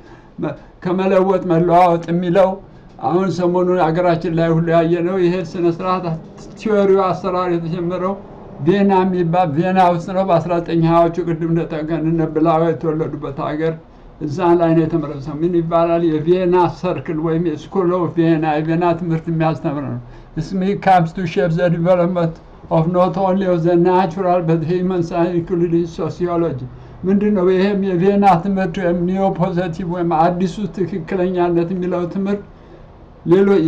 Speaker 1: ከመለወጥ መለዋወጥ የሚለው አሁን ሰሞኑን ሀገራችን ላይ ሁሉ ያየ ነው። ይሄ ስነስርዓት ቲዎሪው አሰራር የተጀመረው ቪየና የሚባል ቪየና ውስጥ ነው። በ19 ሀያዎቹ ቅድም እንደጠቀን ብላው የተወለዱበት ሀገር እዛ ላይ ነው የተመረሰው። ምን ይባላል? የቪየና ሰርክል ወይም የስኩል ኦፍ ቪየና የቪየና ትምህርት የሚያስተምር ነው። ስሚ ካምስ ቱ ሼፕ ዘ ዲቨሎፕመንት ኦፍ ኖት ኦንሊ ኦፍ ዘ ናቹራል በት ሂውመን ሳይንስ ኢንክሉዲንግ ሶሲዮሎጂ ምንድን ነው? ይህም የቪየና ትምህርት ወይም ኒዮ ፖዘቲቭ ወይም አዲሱ ትክክለኛነት የሚለው ትምህርት ሌሎች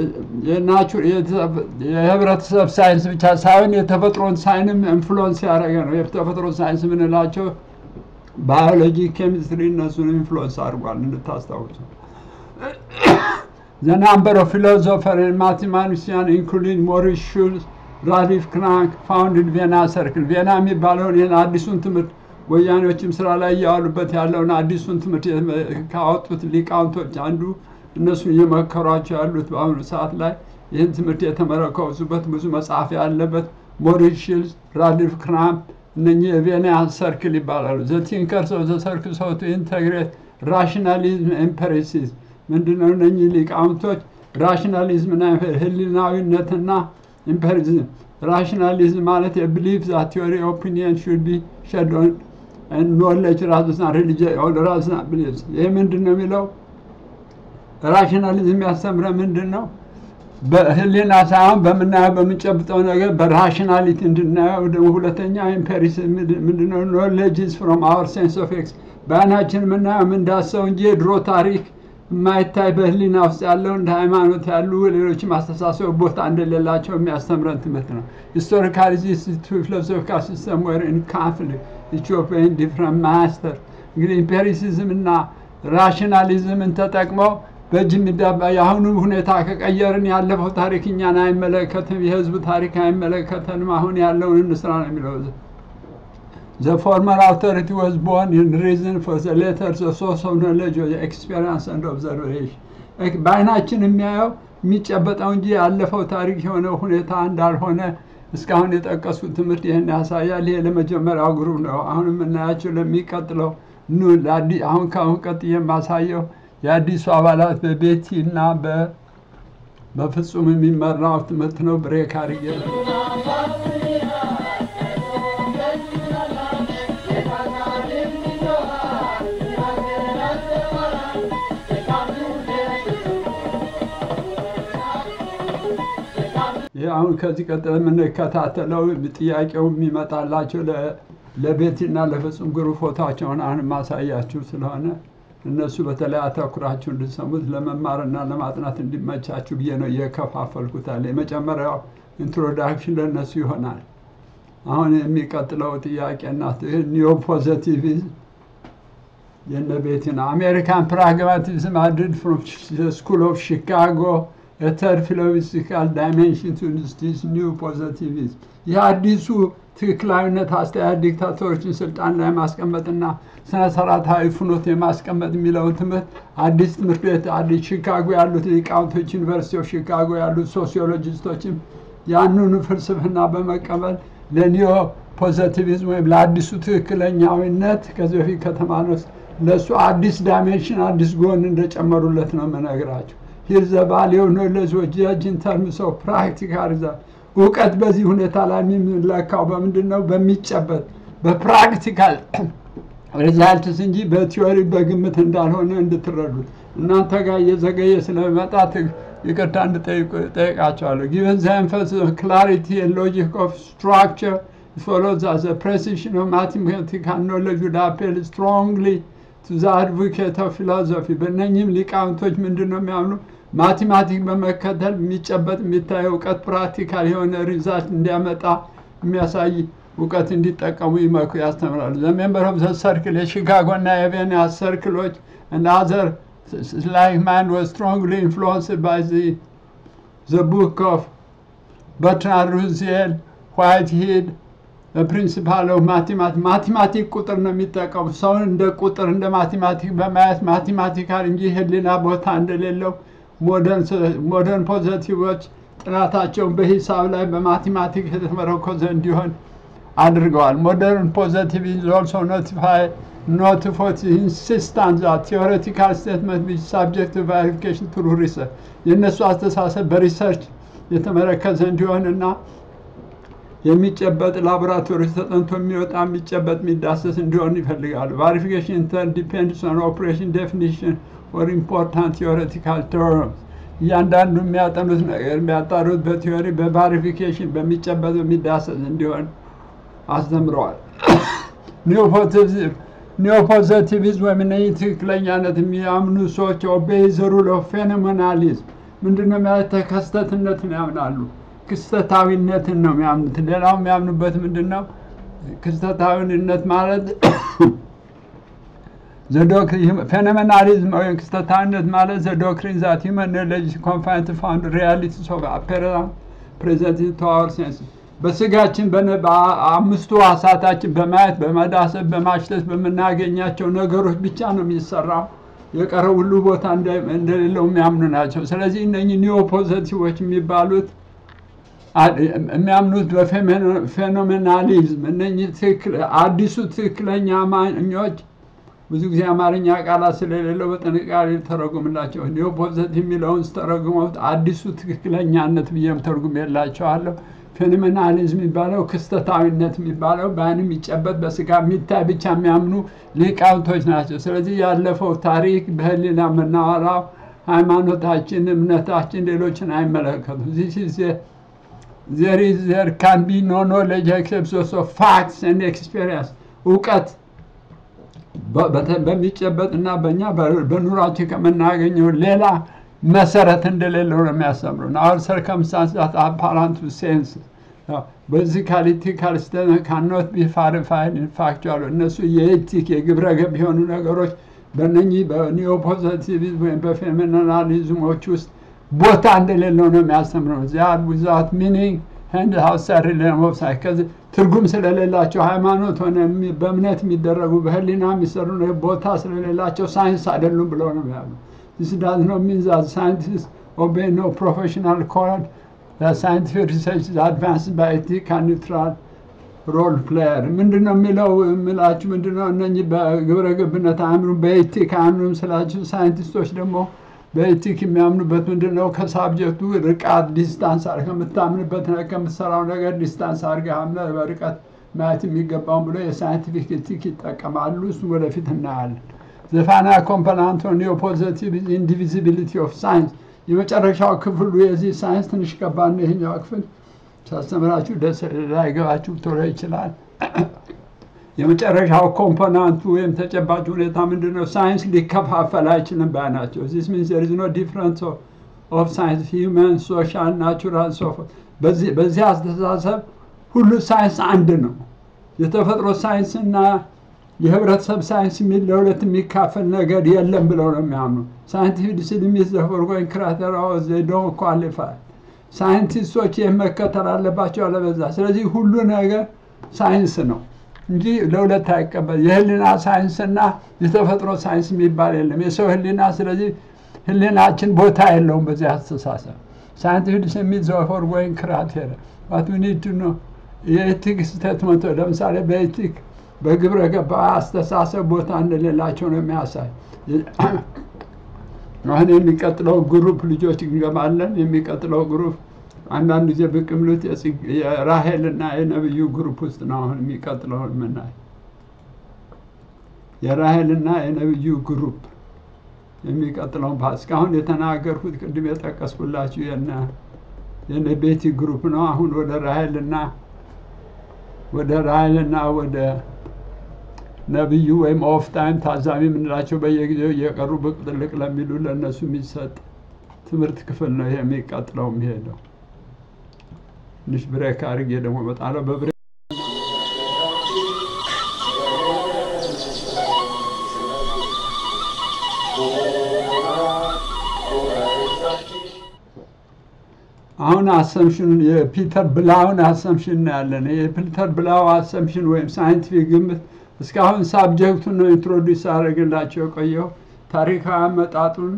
Speaker 1: የህብረተሰብ ሳይንስ ብቻ ሳይሆን የተፈጥሮን ሳይንም ኢንፍሉወንስ ያደረገ ነው። የተፈጥሮ ሳይንስ የምንላቸው ባዮሎጂ፣ ኬሚስትሪ እነሱን ኢንፍሉወንስ አድርጓል እንድታስታውሱ። ዘ ናምበር ኦፍ ፊሎዞፈር ማቴማቲሽያን ኢንክሉዲንግ ሞሪስ ሹልስ፣ ራዲፍ ክራንክ ፋውንድድ ቪየና ሰርክል ቪየና የሚባለውን ይህን አዲሱን ትምህርት ወያኔዎችም ስራ ላይ እያዋሉበት ያለውን አዲሱን ትምህርት ካወጡት ሊቃውንቶች አንዱ እነሱ እየመከሯቸው ያሉት በአሁኑ ሰዓት ላይ ይህን ትምህርት የተመረኮዙበት ብዙ መጽሐፍ ያለበት ሞሪስ ሺልስ፣ ራዲፍ ክራምፕ እነኚህ የቬና ሰርክል ይባላሉ። ዘ ቲንከርስ ኦፍ ዘ ሰርክል ሰው ቱ ኢንተግሬት ራሽናሊዝም ኤምፐሪሲዝም ምንድነው? እነኚህ ሊቃውንቶች ራሽናሊዝምና ህሊናዊነትና ኢምፐሪዝም ራሽናሊዝም ማለት የቢሊፍ ዛት ቲዮሪ ኦፒኒየን ሹድ ቢ ሸድ ኦን ኖሌጅ ራዝና ሪሊጅን ራዝና ቢሊፍስ ይህ ምንድን ነው የሚለው ራሽናሊዝም ያስተምረ ምንድን ነው? በህሊና ሳይሆን በምናየው በምንጨብጠው ነገር በራሽናሊቲ እንድናየው። ደግሞ ሁለተኛ ኢምፔሪሲዝም ምንድነው? ኖሌጅ ኢዝ ፍሮም አወር ሴንስ ኦፍ ኤክስ በአይናችን የምናየው የምንዳሰው እንጂ የድሮ ታሪክ የማይታይ በህሊና ውስጥ ያለው እንደ ሃይማኖት ያሉ ሌሎችም አስተሳሰብ ቦታ እንደሌላቸው የሚያስተምረን ትምህርት ነው። ሂስቶሪካል ፊሎሶፊካል ሲስተም ወር ኢን ካንፍሊክት ኢትዮጵያን ዲፍረንት ማስተር እንግዲህ ኢምፔሪሲዝም እና ራሽናሊዝምን ተጠቅመው በእጅ የሚዳባ የአሁኑ ሁኔታ ከቀየርን ያለፈው ታሪክ እኛን አይመለከትም፣ የህዝብ ታሪክ አይመለከተንም፣ አሁን ያለውን እንስራ ነው የሚለው። ዘ ፎርመር አውቶሪቲ ወዝ ቦርን ኢን ሪዝን ፎር ዘ ሌተር ዘ ሶርስ ኦፍ ኖሌጅ ኤክስፔሪንስ ኤንድ ኦብዘርቬሽን በአይናችን የሚያየው የሚጨበጠው እንጂ ያለፈው ታሪክ የሆነው ሁኔታ እንዳልሆነ እስካሁን የጠቀሱት ትምህርት ይህን ያሳያል። ይሄ ለመጀመሪያው ግሩፕ ነው። አሁን የምናያቸው ለሚቀጥለው ኑ አሁን ከአሁን ቀጥዬ የማሳየው የአዲሱ አባላት በቤቲ እና በፍጹም የሚመራው ትምህርት ነው። ብሬክ አድርጌ አሁን ከዚህ ቀጥለ የምንከታተለው ጥያቄው የሚመጣላቸው ለ- ለቤቲና ለፍጹም ግሩ ፎቶቸውን አሁን ማሳያችሁ ስለሆነ እነሱ በተለይ አተኩራችሁ እንድሰሙት ለመማርና ለማጥናት እንዲመቻችሁ ብዬ ነው እየከፋፈልኩታል። የመጀመሪያው ኢንትሮዳክሽን ለእነሱ ይሆናል። አሁን የሚቀጥለው ጥያቄና ኒዮ ፖዘቲቪዝም የነ ቤቲ ነው። አሜሪካን ፕራግማቲዝም አድድ ፍሮም ስኩል ኦፍ ሺካጎ የተር ፊሎሶፊካል ዳይሜንሽን ቱ ዲስ ኒው ፖዘቲቪዝም ይህ አዲሱ ትክክላዊነት አስተያየት ዲክታተሮችን ስልጣን ላይ ማስቀመጥና ስነ ስርዓታዊ ፍኖት የማስቀመጥ የሚለውን ትምህርት አዲስ ትምህርት ቤት አዲስ ሺካጎ ያሉት ሊቃውንቶች ዩኒቨርሲቲ ኦፍ ሺካጎ ያሉት ሶሲዮሎጂስቶችም ያንኑ ፍልስፍና በመቀበል ለኒዮ ፖዘቲቪዝም ወይም ለአዲሱ ትክክለኛዊነት ከዚህ በፊት ከተማነው ለእሱ አዲስ ዳይሜንሽን አዲስ ጎን እንደጨመሩለት ነው የምነግራቸው። ሂር ዘ ቫሊዩ ኖሌጅ ጀጅ ኢን ተርምስ ኦፍ ፕራክቲካል ሪዛልት እውቀት በዚህ ሁኔታ ላይ የሚለካው በምንድን ነው? በሚጨበጥ በፕራክቲካል ሪዛልትስ እንጂ በቲዮሪ በግምት እንዳልሆነ እንድትረዱት እናንተ ጋር እየዘገየ ስለመጣ ት- ይቅርታ እንድጠይቁ ጠይቃቸዋለሁ። ጊቨን ዘ ኤንፈሲስ ኦፍ ክላሪቲ ኤንድ ሎጂክ ኦፍ ስትራክቸር follows as a precision of mathematical knowledge would appeal strongly to the advocate of philosophy በእነኝህም ሊቃውንቶች ምንድን ነው የሚያምኑ ማቴማቲክ በመከተል የሚጨበጥ የሚታይ እውቀት ፕራክቲካል የሆነ ሪዛልት እንዲያመጣ የሚያሳይ እውቀት እንዲጠቀሙ ይመክሩ ያስተምራሉ። ዘ ሜምበር ኦፍ ዘ ሰርክል የሺካጎ እና የቬኒያ ሰርክሎች and other like mind was strongly influenced by the the book of Bertrand Russell, Whitehead, ፕሪንሲፓል ኦፍ ማቴማቲክ ማቴማቲክ ቁጥር ነው የሚጠቀሙ ሰውን እንደ ቁጥር እንደ ማቴማቲክ በማየት ማቴማቲካል እንጂ ህሊና ቦታ እንደሌለው ሞደርን ፖዘቲቮች ጥናታቸውን በሂሳብ ላይ በማቴማቲክ የተመረኮዘ እንዲሆን አድርገዋል። ሞደርን ፖዘቲቭ ኢዝ ኦልሶ ኖቲፋይ ኖቲፎት ኢንሲስታንት ዛት ቴዎሬቲካል ስቴትመንት ቢች ሳብጀክት ቱ ቫሪፊኬሽን ትሩ ሪሰርች የእነሱ አስተሳሰብ በሪሰርች የተመረከዘ እንዲሆን እና የሚጨበጥ ላቦራቶሪ ተጠንቶ የሚወጣ የሚጨበጥ የሚዳሰስ እንዲሆን ይፈልጋሉ። ቫሪፊኬሽን ኢንተር ዲፔንድስ ኦን ኦፕሬሽን ዴፊኒሽን ኦር ኢምፖርታንት ቴዎሬቲካል ተርምስ እያንዳንዱ የሚያጠኑት ነገር የሚያጣሩት በቲዮሪ በቫሪፊኬሽን በሚጨበጥ በሚዳሰስ እንዲሆን አስተምረዋል። ኒዮፖዘቲቪዝም ወይም እነዚህ ትክክለኛነት የሚያምኑ ሰዎች ኦቤይ ዘ ሩል ኦፍ ፌኖሜናሊዝም ምንድነው ማለት ተከስተትነትን ያምናሉ። ክስተታዊነትን ነው የሚያምኑት። ሌላው የሚያምኑበት ምንድን ነው? ክስተታዊነት ማለት ፌኖሜናሊዝም ወይም ክስተታዊነት ማለት ዘ ዶክትሪን ዛት ሂውመን ኖሌጅ ኮንፋይን ቱ ፋውንድ ሪያሊቲስ ኦፍ አፔራንስ ፕሬዘንት ቱ አወር ሴንስ በስጋችን በነ- በአምስቱ ሐሳታችን በማየት በመዳሰብ በማሽተት በምናገኛቸው ነገሮች ብቻ ነው የሚሰራው። የቀረው ሁሉ ቦታ እንደ- እንደሌለው የሚያምኑ ናቸው። ስለዚህ እነኚህ ኒዮ ፖዘቲቮች የሚባሉት አ- የሚያምኑት በፌኖሜናሊዝም እነኚህ ትክክል አዲሱ ትክክለኛ አማኞች ብዙ ጊዜ አማርኛ ቃላት ስለሌለው በጥንቃቄ ተረጉምላቸው ኒዮ ፖዘቲቭ የሚለውን ስተረጉመውት አዲሱ ትክክለኛነት ብዬም ተርጉም የላቸዋለሁ። ፌኖሜናሊዝም የሚባለው ክስተታዊነት የሚባለው በአይን የሚጨበጥ በስጋ የሚታይ ብቻ የሚያምኑ ሊቃውንቶች ናቸው። ስለዚህ ያለፈው ታሪክ በህሊና የምናወራው ሃይማኖታችን፣ እምነታችን ሌሎችን አይመለከቱም። This is a- there is there can be no knowledge except those of facts and experience እውቀት በ- በተ- በሚጨበጥ እና በእኛ በ- በኑሯችን ከምናገኘው ሌላ መሰረት እንደሌለው ነው የሚያስተምሩን። አሁን ሰርከምስታንስ ዛት አፓራንት ሴንስ በዚካሊቲ ካልስተን ካኖት ቢ ፋሪፋይድ ኢንፋክቹዋል እነሱ የኤቲክ የግብረ ገብ የሆኑ ነገሮች በእነኚህ በኒዮ ፖዘቲቪዝም ወይም በፌሚናሊዝሞች ውስጥ ቦታ እንደሌለው ነው የሚያስተምረው። ዚያድ ዊዛት ሚኒንግ ህንድ ሀውሳሪ ለመብሳይ ከዚህ ትርጉም ስለሌላቸው ሃይማኖት ሆነ የሚ- በእምነት የሚደረጉ በህሊና የሚሰሩ ነው ቦታ ስለሌላቸው ሳይንስ አይደሉም ብለው ነው ያሉ። This does not mean that scientists obey no professional code. The scientific research is advanced by ethical and neutral ሮል ፕሌየር ምንድን ነው የሚለው የምላችሁ ምንድን ነው? እነኚህ በግብረ ገብነት አያምኑም፣ በኤቲክ አያምኑም ስላችሁ፣ ሳይንቲስቶች ደግሞ በኤቲክ የሚያምኑበት ምንድን ነው? ከሳብጀክቱ ርቃት ዲስታንስ አድርገህ ከምታምንበት ነገር ከምትሰራው ነገር ዲስታንስ አድርገህ አምነህ በርቀት ማየት የሚገባውን ብሎ የሳይንቲፊክ ኤቲክ ይጠቀማሉ። እሱ ወደፊት እናያለን። ዘፋና ኮምፖናንት ኒዮ ፖዘቲቭ ኢንዲቪዚቢሊቲ ኦፍ ሳይንስ የመጨረሻው ክፍሉ የዚህ ሳይንስ ትንሽ ከባድ ነው። ይሄኛው ክፍል ሳስተምራችሁ ደስ ላይገባችሁ ቶሎ ይችላል። የመጨረሻው ኮምፖናንቱ ወይም ተጨባጭ ሁኔታ ምንድን ነው? ሳይንስ ሊከፋፈል አይችልም ባይ ናቸው። ዚስ ሚንስ ዜር ኢዝ ኖ ዲፍረንስ ኦፍ ሳይንስ ሂውማን፣ ሶሻል፣ ናቹራል ሶ በዚህ አስተሳሰብ ሁሉ ሳይንስ አንድ ነው። የተፈጥሮ ሳይንስ እና የህብረተሰብ ሳይንስ የሚል ለሁለት የሚካፈል ነገር የለም ብለው ነው የሚያምኑ። ሳይንቲፊክ ዲስሚስ ዘፎርጎይን ክራይቴሪያ ዘይ ዶንት ኳሊፋይ ሳይንቲስቶች ይህ መከተል አለባቸው አለበዛ። ስለዚህ ሁሉ ነገር ሳይንስ ነው እንጂ ለሁለት አይቀበል። የህሊና ሳይንስና የተፈጥሮ ሳይንስ የሚባል የለም። የሰው ህሊና ስለዚህ ህሊናችን ቦታ የለውም በዚህ አስተሳሰብ። ሳይንቲፊክ ዲስሚስ ዘፎርጎይን ክራይቴሪያ ዋት ዊ ኒድ ቱ ኖ የኤቲክ ስቴትመንቶ ለምሳሌ በኤቲክ በግብረ ገባ አስተሳሰብ ቦታ እንደሌላቸው ነው የሚያሳይ። አሁን የሚቀጥለው ግሩፕ ልጆች እንገባለን። የሚቀጥለው ግሩፕ አንዳንድ ጊዜ ብቅ የሚሉት የራሄልና የነብዩ ግሩፕ ውስጥ ነው። አሁን የሚቀጥለው የምናይ የራሄልና የነብዩ ግሩፕ የሚቀጥለው እስካሁን የተናገርኩት ቅድም የጠቀስኩላችሁ የነ ቤቲ ግሩፕ ነው። አሁን ወደ ራሄልና ወደ ራሄልና ወደ ነቢዩ ወይም ኦፍ ታይም ታዛቢ የምንላቸው በየጊዜው እየቀሩ ብቅ ጥልቅ ለሚሉ ለእነሱ የሚሰጥ ትምህርት ክፍል ነው። ይሄ የሚቀጥለው የሚሄደው ትንሽ ብሬክ አድርጌ ደግሞ እመጣለሁ። በብሬክ አሁን አሰምሽን የፒተር ብላውን አሰምሽን እናያለን። የፒተር ብላው አሰምሽን ወይም ሳይንቲፊክ ግምት እስካሁን ሳብጀክቱን ነው ኢንትሮዲስ አደረግላቸው የቆየው ታሪካዊ አመጣጡን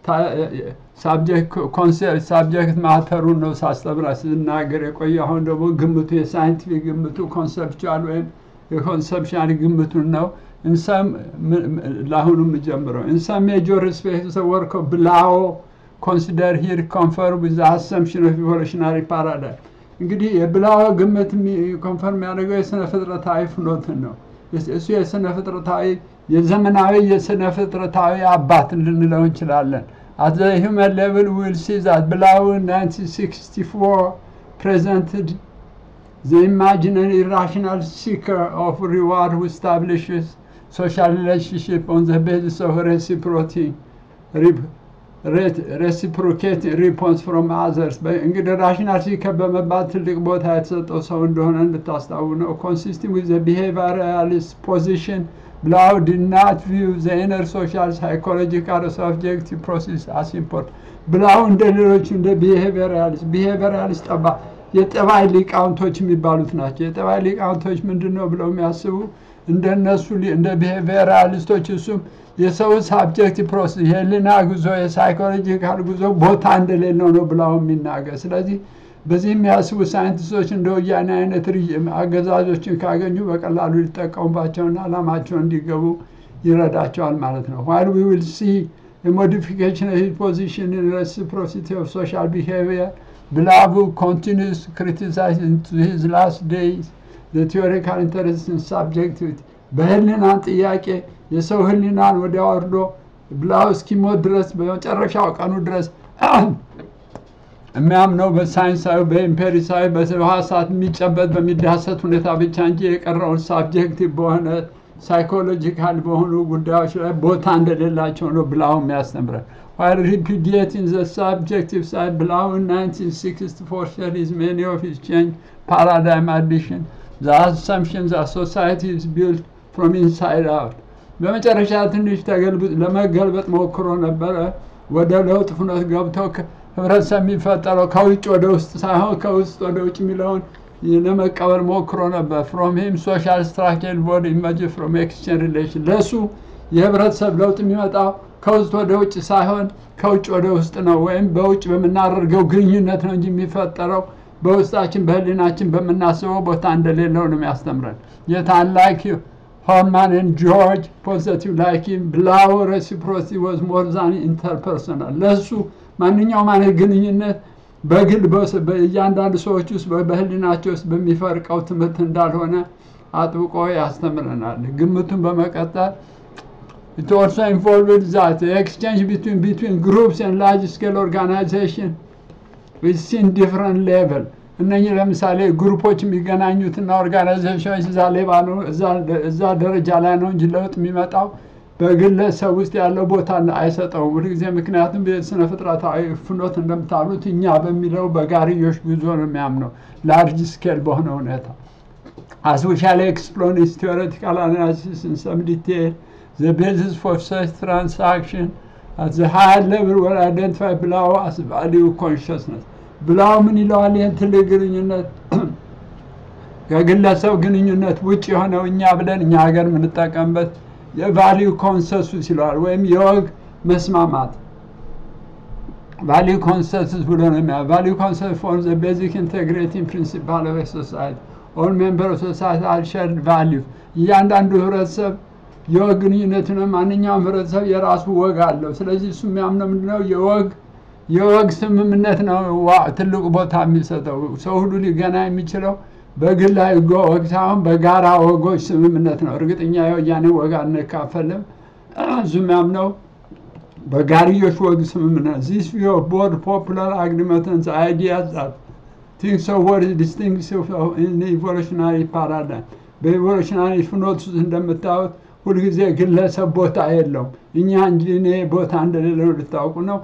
Speaker 1: ሳብጀክት ማተሩን ነው ሳስተምራ ስናገር የቆየው። አሁን ደግሞ ግምቱ የሳይንቲፊክ ግምቱ ኮንሰፕቹዋል ወይም የኮንሰፕሽን ግምቱን ነው እንሰም ለአሁኑ የምጀምረው እንሰም ሜጆር ሪስፔክት ወርክ ብላዎ ኮንሲደር ሂር ኮንፈርም ዊዝ አሰምሽን ኦፍ ኢቮሉሽናሪ ፓራዳይም እንግዲህ የብላዎ ግምት ኮንፈርም ያደርገው የስነ ፍጥረታዊ ፍኖትን ነው። እሱ የስነ ፍጥረታዊ የዘመናዊ የስነ ፍጥረታዊ አባት ልንለው እንችላለን። አት ዘ ሂውመን ሌቭል ዊል ሲ ዛት ብላው 1964 ፕሬዘንትድ ዘ ኢማጂነሪ ኢራሽናል ሲከር ኦፍ ሪዋርድ ሁ ስታብሊሽስ ሶሻል ሪሌሽንሽፕ ኦን ዘ ቤዚስ ኦፍ ሬሲፕሮቲ ሬሲፕሮኬት ሪፖንስ ፍሮም አዘርስ እንግዲህ ራሽናል ሲከር በመባል ትልቅ ቦታ የተሰጠው ሰው እንደሆነ እንድታስታው ነው። ኮንሲስቲንግ ዊዝ ቢሄቪራሊስት ፖዚሽን ብላው ዲ ናት ቪው ዘ ኢነር ሶሻል ሳይኮሎጂካል ኦብጀክቲቭ ፕሮሴስ አስ ኢምፖርት ብላው እንደ ሌሎቹ እንደ ቢሄቪራሊስት ቢሄቪራሊስት ጠባ የጠባይ ሊቃውንቶች የሚባሉት ናቸው። የጠባይ ሊቃውንቶች ምንድን ነው ብለው የሚያስቡ እንደነሱ እንደ ቢሄቪራሊስቶች እሱም የሰው ሳብጀክት ፕሮሰስ የህሊና ጉዞ የሳይኮሎጂካል ጉዞ ቦታ እንደሌለው ነው ብላው የሚናገር። ስለዚህ በዚህ የሚያስቡ ሳይንቲስቶች እንደ ወያኔ አይነት አገዛዞችን ካገኙ በቀላሉ ሊጠቀሙባቸውና ዓላማቸው እንዲገቡ ይረዳቸዋል ማለት ነው። ዋይል ዊ ዊል ሲ ሞዲፊኬሽን ሂዝ ፖዚሽን ኢን ሬሲፕሮሲቲ ኦፍ ሶሻል ቢሄቪየር ብላቡ ኮንቲኒስ ክሪቲሳይዝ ሂዝ ላስት ዴይዝ ቲዎሪካል ኢንተረስትን ሳብጀክቲቪቲ በህሊናን ጥያቄ የሰው ህሊናን ወዲያ ወርዶ ብላው እስኪሞት ድረስ በመጨረሻው ቀኑ ድረስ የሚያምነው በሳይንሳዊ በኢምፔሪሳዊ በህዋሳት የሚጨበጥ በሚዳሰት ሁኔታ ብቻ እንጂ የቀረውን ሳብጀክቲቭ በሆነ ሳይኮሎጂካል በሆኑ ጉዳዮች ላይ ቦታ እንደሌላቸው ነው ብላው የሚያስተምረን። while repudiating the subjective side below in 1964 series many of his change paradigm addition the assumption that society is built from inside out በመጨረሻ ትንሽ ለመገልበጥ ሞክሮ ነበረ። ወደ ለውጥ ፍኖት ገብተው ህብረተሰብ የሚፈጠረው ከውጭ ወደ ውስጥ ሳይሆን ከውስጥ ወደ ውጭ የሚለውን ለመቀበል ሞክሮ ነበር። ፍሮም ሂም ሶሻል ስትራክቸር ቦዲ ኢመጅ ፍሮም ኤክስቼንጅ ሪሌሽን ለእሱ የህብረተሰብ ለውጥ የሚመጣው ከውስጥ ወደ ውጭ ሳይሆን ከውጭ ወደ ውስጥ ነው፣ ወይም በውጭ በምናደርገው ግንኙነት ነው እንጂ የሚፈጠረው በውስጣችን በህሊናችን በምናስበው ቦታ እንደሌለው ነው የሚያስተምረን። የታላቅ ሆርማን ጆርጅ ፖዘቲቭ ላይክ ብላው ሬሲፕሮሲቲ ወዝ ሞር ዛን ኢንተርፐርሰናል ለእሱ ማንኛውም አይነት ግንኙነት በግል በእያንዳንዱ ሰዎች ውስጥ በህሊናቸው ውስጥ በሚፈርቀው ትምህርት እንዳልሆነ አጥብቆ ያስተምረናል። ግምቱን በመቀጠል It also involved that the exchange between, between groups and large scale organization with in different level እነኚህ ለምሳሌ ግሩፖች የሚገናኙትና ኦርጋናይዜሽኖች እዛ ሌባ ነው እዛ ደረጃ ላይ ነው እንጂ ለውጥ የሚመጣው በግለሰብ ውስጥ ያለው ቦታ አይሰጠውም ሁልጊዜ። ምክንያቱም ስነ ፍጥረታዊ ፍኖት እንደምታሉት እኛ በሚለው በጋርዮሽ ጉዞ ነው የሚያምነው ላርጅ ስኬል በሆነ ሁኔታ As we shall explore this theoretical analysis in some detail, the basis for such transaction at the higher level were identified below as value consciousness. ብላው ምን ይለዋል? ይህን ትልቅ ግንኙነት ከግለሰብ ግንኙነት ውጭ የሆነው እኛ ብለን እኛ ሀገር የምንጠቀምበት የቫሊዩ ኮንሰንሱስ ይለዋል፣ ወይም የወግ መስማማት ቫሊዩ ኮንሰንሱስ ብሎ ነው የሚያ ቫሊዩ ኮንሰንሱስ ፎር ዘ ቤዚክ ኢንቴግሬቲንግ ፕሪንሲፓል ኦፍ ሶሳይቲ ኦል ሜምበር ኦፍ ሶሳይቲ አር ሼርድ ቫሊዩ እያንዳንዱ ህብረተሰብ የወግ ግንኙነት ነው። ማንኛውም ህብረተሰብ የራሱ ወግ አለው። ስለዚህ እሱ የሚያምነው ምንድነው? የወግ የወግ ስምምነት ነው ትልቁ ቦታ የሚሰጠው። ሰው ሁሉ ሊገና የሚችለው በግላዊ ወግ ሳይሆን በጋራ ወጎች ስምምነት ነው። እርግጠኛ የወያኔ ወግ አንካፈልም። እሱ የሚያምነው በጋርዮሽ ወግ ስምምነት ዚስ ቪው ኦፍ ቦርድ ፖፑላር አግሪመንትስ አይዲያስ ቲንክስ ኦፍ ወርድ ዲስቲንግስ ኢቮሉሽናሪ ፓራዳይም በኢቮሉሽናሪ ፍኖት ውስጥ እንደምታዩት ሁልጊዜ ግለሰብ ቦታ የለውም። እኛ እንጂ እኔ ቦታ እንደሌለው ልታውቁ ነው።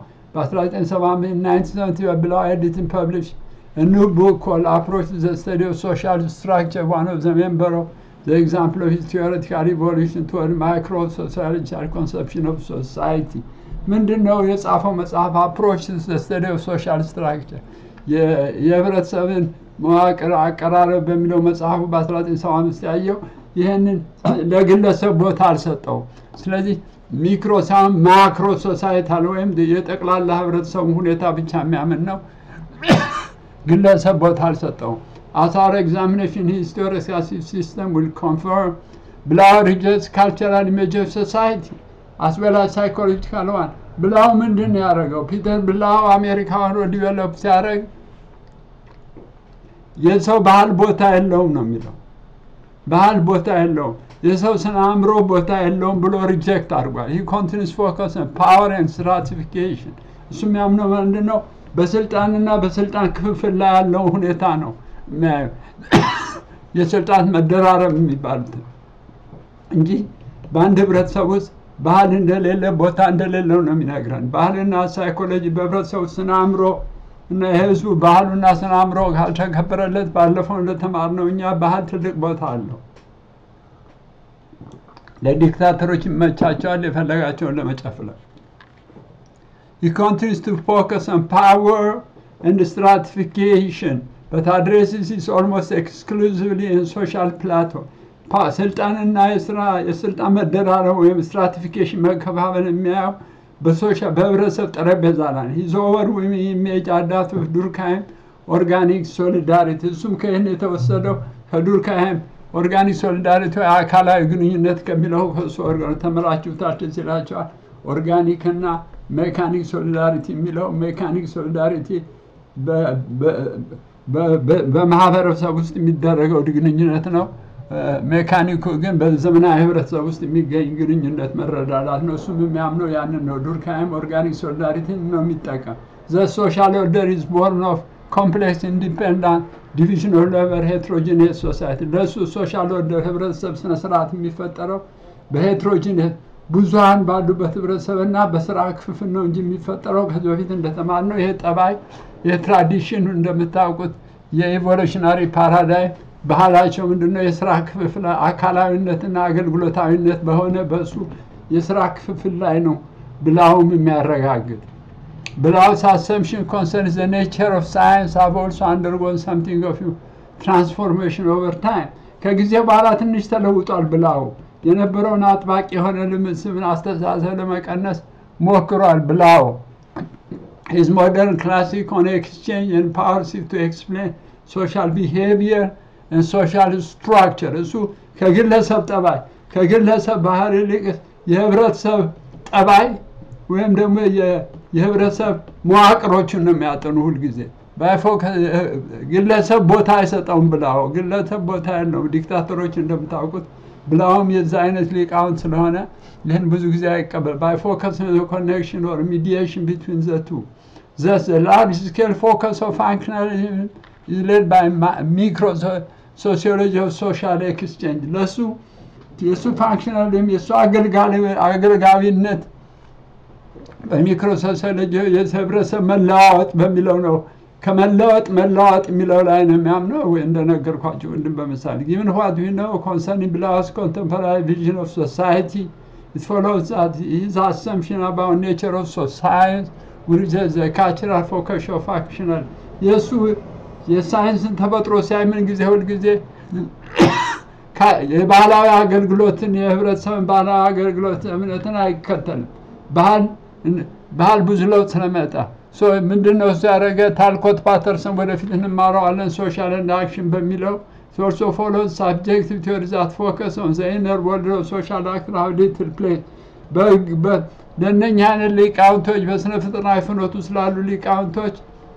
Speaker 1: በ1979 ብለው ኤዲትን ፐብሊሽ ኒው ቡክ ኮል አፕሮች ዘ ስተዲ ኦፍ ሶሻል ስትራክቸር ዋን ኦፍ ዘ ሜምበር ኦፍ ዘ ኤግዛምፕል ኦፍ ቲዎሪቲካል ኢቮሉሽን ቱወርድ ማይክሮ ሶሻሊስቲክ ኮንሰፕሽን ኦፍ ሶሳይቲ ምንድን ነው የጻፈው መጽሐፍ? አፕሮች ዘ ስተዲ ኦፍ ሶሻል ስትራክቸር የህብረተሰብን መዋቅር አቀራረብ በሚለው መጽሐፉ በ1975 ያየው ይህንን ለግለሰብ ቦታ አልሰጠው። ስለዚህ ሚክሮ ሳይሆን ማክሮ ሶሳይታል ወይም የጠቅላላ ህብረተሰቡ ሁኔታ ብቻ የሚያምን ነው። ግለሰብ ቦታ አልሰጠውም። አሳር ኤግዛሚኔሽን ሂስቶሪካል ሲስተም ዊል ኮንፈርም ብላው ሪጀክትስ ካልቸራል ኢሜጅ ኦፍ ሶሳይቲ አስበላ ሳይኮሎጂካል ዋን ብላው ምንድን ነው ያደረገው? ፒተር ብላው አሜሪካ ሆኖ ዲቨሎፕ ሲያደርግ የሰው ባህል ቦታ የለውም ነው የሚለው። ባህል ቦታ የለውም፣ የሰው ስነ አእምሮ ቦታ የለውም ብሎ ሪጀክት አድርጓል። ይህ ኮንቲኒስ ፎከስ ፓወር ኤንድ ስትራቲፊኬሽን እሱ የሚያምነው ምንድን ነው? በስልጣንና በስልጣን ክፍፍል ላይ ያለው ሁኔታ ነው የስልጣን መደራረብ የሚባሉት እንጂ በአንድ ህብረተሰብ ውስጥ ባህል እንደሌለ ቦታ እንደሌለው ነው የሚነግረን። ባህልና ሳይኮሎጂ በህብረተሰቡ ስነ አእምሮ እና የህዝቡ ባህሉና ስነ አእምሮ ካልተከበረለት ባለፈው እንደተማርነው እኛ ባህል ትልቅ ቦታ አለው። ለዲክታተሮች ይመቻቸዋል የፈለጋቸውን ለመጨፍለቅ። He continues to focus on power and stratification, but addresses it almost exclusively in social plateau. ስልጣንና የስራ የስልጣን መደራረብ ወይም ስትራቲፊኬሽን መከፋፈል የሚያየው በህብረተሰብ ጠረጴዛ ላይ ሂዝ ኦቨር ኢሜጅ አዳፕት ዱርካይም ኦርጋኒክ ሶሊዳሪቲ እሱም ከይህን የተወሰደው ከዱርካይም ኦርጋኒክ ሶሊዳሪቲ አካላዊ ግንኙነት ከሚለው ከሱ ተምራችሁታል ትዝ ይላችኋል። ኦርጋኒክ እና ሜካኒክ ሶሊዳሪቲ የሚለው ሜካኒክ ሶሊዳሪቲ በማህበረሰብ ውስጥ የሚደረገው ግንኙነት ነው። ሜካኒኩ ግን በዘመናዊ ህብረተሰብ ውስጥ የሚገኝ ግንኙነት መረዳዳት ነው። እሱም የሚያምነው ያንን ነው። ዱርካይም ኦርጋኒክ ሶሊዳሪቲን ነው የሚጠቀም። ዘ ሶሻል ኦርደር ኢዝ ቦርን ኦፍ ኮምፕሌክስ ኢንዲፔንዳንት ዲቪዥን ኦፍ ሌበር ሄትሮጂኔት ሶሳይቲ። ለእሱ ሶሻል ኦርደር ህብረተሰብ ስነስርዓት የሚፈጠረው በሄትሮጂኔት ብዙሀን ባሉበት ህብረተሰብና በስራ ክፍፍል ነው እንጂ የሚፈጠረው ከዚህ በፊት እንደተማርነው ይሄ ጠባይ የትራዲሽን እንደምታውቁት የኢቮሉሽናሪ ፓራዳይም ባህላቸው ምንድነው? የስራ ክፍፍል አካላዊነትና አገልግሎታዊነት በሆነ በእሱ የስራ ክፍፍል ላይ ነው ብላውም የሚያረጋግጥ ብላውስ አሰምሽን ኮንሰርን ዘ ኔቸር ኦፍ ሳይንስ ሃቭ ኦልሶ አንደርጎን ሰምቲንግ ኦፍ ትራንስፎርሜሽን ኦቨር ታይም ከጊዜ በኋላ ትንሽ ተለውጧል። ብላው የነበረውን አጥባቂ የሆነ ልምስብን አስተሳሰብ ለመቀነስ ሞክሯል። ብላው ሂዝ ሞደርን ክላሲክ ኦን ኤክስቼንጅ ኤንድ ፓወር ሲፍ ቱ ኤክስፕሌን ሶሻል ቢሄቪየር ሶሻል ስትራክቸር እሱ ከግለሰብ ጠባይ ከግለሰብ ባህል ይልቅ የህብረተሰብ ጠባይ ወይም ደግሞ የህብረተሰብ መዋቅሮችን ነው የሚያጠኑ ሁልጊዜ ባይፎ ግለሰብ ቦታ አይሰጠውም። ብላው ግለሰብ ቦታ ያለው ዲክታተሮች እንደምታውቁት ብላውም የዛ አይነት ሊቃውንት ስለሆነ ይህን ብዙ ጊዜ አይቀበል ባይ ፎከስ ኮኔክሽን ኦር ሚዲዬሽን ቢትዊን ዘ ቱ ዘስ ላርጅ ስኬል ፎከስ ኦፍ ፋንክሽናሊዝም is led by ma- micro so- sociology of social exchange ለሱ የእሱ ፋንክሽናል ወይም የእሱ አገልጋሊ- አገልጋቢነት በሚክሮ ሶሲዮሎጂ የህብረተሰብ መለዋወጥ በሚለው ነው። ከመለወጥ መለዋወጥ የሚለው ላይ ነው የሚያምነው። ወይ እንደነገርኳቸው ወንድም በምሳሌ given what we know concerning Blau's contemporary vision of society it follows that his assumption about nature of society which is the cultural focus of functional የእሱ የሳይንስን ተፈጥሮ ሲያይ ምን ጊዜ ሁልጊዜ ካ- የባህላዊ አገልግሎትን የህብረተሰብን ባህላዊ አገልግሎት እምነትን አይከተልም። ባህል ባህል ብዙ ለውጥ ስለመጣ ሶ ምንድን ነው እሱ ያደረገ ታልኮት ፓተርሰን ወደፊት እንማረዋለን ሶሻል ኤንድ አክሽን በሚለው ሶርስ ኦፍ ፎሎ ሳብጀክቲቭ ቲዮሪ ዛት ፎከስ ኦን ዘ ኢነር ወርልድ ኦፍ ሶሻል አክት ሃው ሊትል ፕሌስ ለእነኛ አይነት ሊቃውንቶች በስነ ፍጥረናዊ ፍኖት ውስጥ ላሉ ሊቃውንቶች